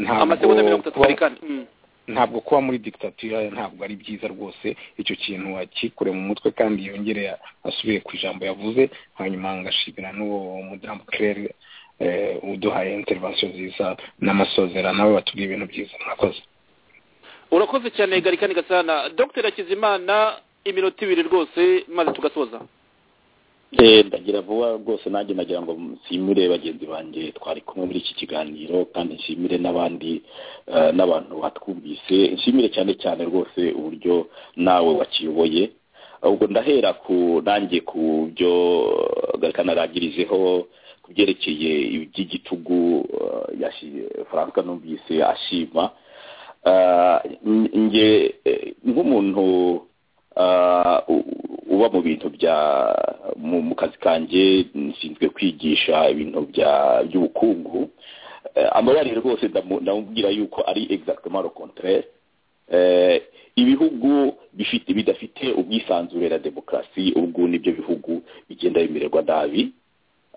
amasegonda mirongo itatu kuba- garikani Mm. ntabwo kuba muri dictature ntabwo ari byiza rwose icyo kintu akikure mu mutwe kandi yongere asubiye ku ijambo yavuze hanyuma ngashimira n'uwo mudamu claire eh, uduhaye intervention nziza n'amasozera nawe batubwiye ibintu byiza mwakoze urakoze cyane garikani gasana dr hakizimana iminota ibiri rwose maze tugasoza Eh, ndagira vuba rwose nanjye nagira ngo nshimire bagenzi banjye twari kumwe muri iki kiganiro kandi nshimire n'abandi eh, n'abantu batwumvise nshimire cyane cyane rwose uburyo nawe wakiyoboye ubwo ndahera ku nanjye ku byo garikana arangirijeho ku byerekeye iby'igitugu eh, yashi- frank numvise ashima Ah, nge eh, nk'umuntu ah, u- uba mu bintu bya mu mu kazi kanjye nshinzwe kwigisha ibintu bya by'ubukungu Eh, amayarire rwose ndamu- ndamubwira yuko ari exactement le contraire Eh, ibihugu bifite bidafite ubwisanzure na demokarasi ubwo nibyo bihugu bigenda bimererwa nabi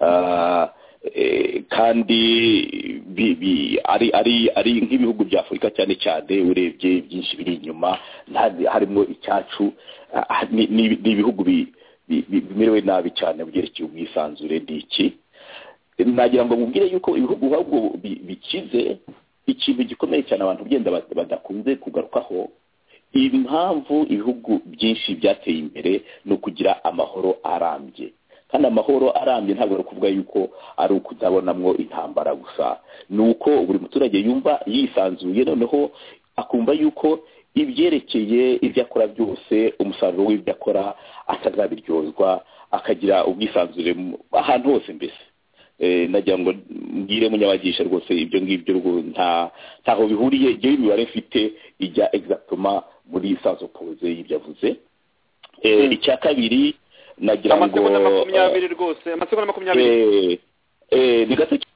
Ah, eh, kandi bi- bi- ari ari ari nk'ibihugu bya afurika cyane cyane urebye byinshi biri inyuma nta- harimo icyacu ah, ni ni- ni ibihugu bi- bi- bi- bimerewe nabi cyane mu byerekeye ubwisanzure ni iki nagira ngo mubwire yuko ibihugu ahubwo bi- bikize ikintu gikomeye cyane abantu ugenda bad- badakunze kugarukaho impamvu ibihugu byinshi byateye imbere ni ukugira amahoro arambye kandi amahoro arambye ntabwo ari ukuvuga yuko ari ukutabonamo intambara gusa ni uko buri muturage yumva yisanzuye noneho akumva yuko ibyerekeye ibyo akora byose umusaruro w'ibyo akora atazabiryozwa akagira ubwisanzure mu- ahantu hose mbese Eh, nagira ngo mbwire munyabagisha rwose ibyo ngibyo rwo- nta ntaho bihuriye ibyo imibare mfite ijya egizagitoma muri sazo poze y'ibyo avuze Eh, icya kabiri nagira ngo amasegonda makumyabiri rwose amasegonda makumyabiri Eh, eh, ni gato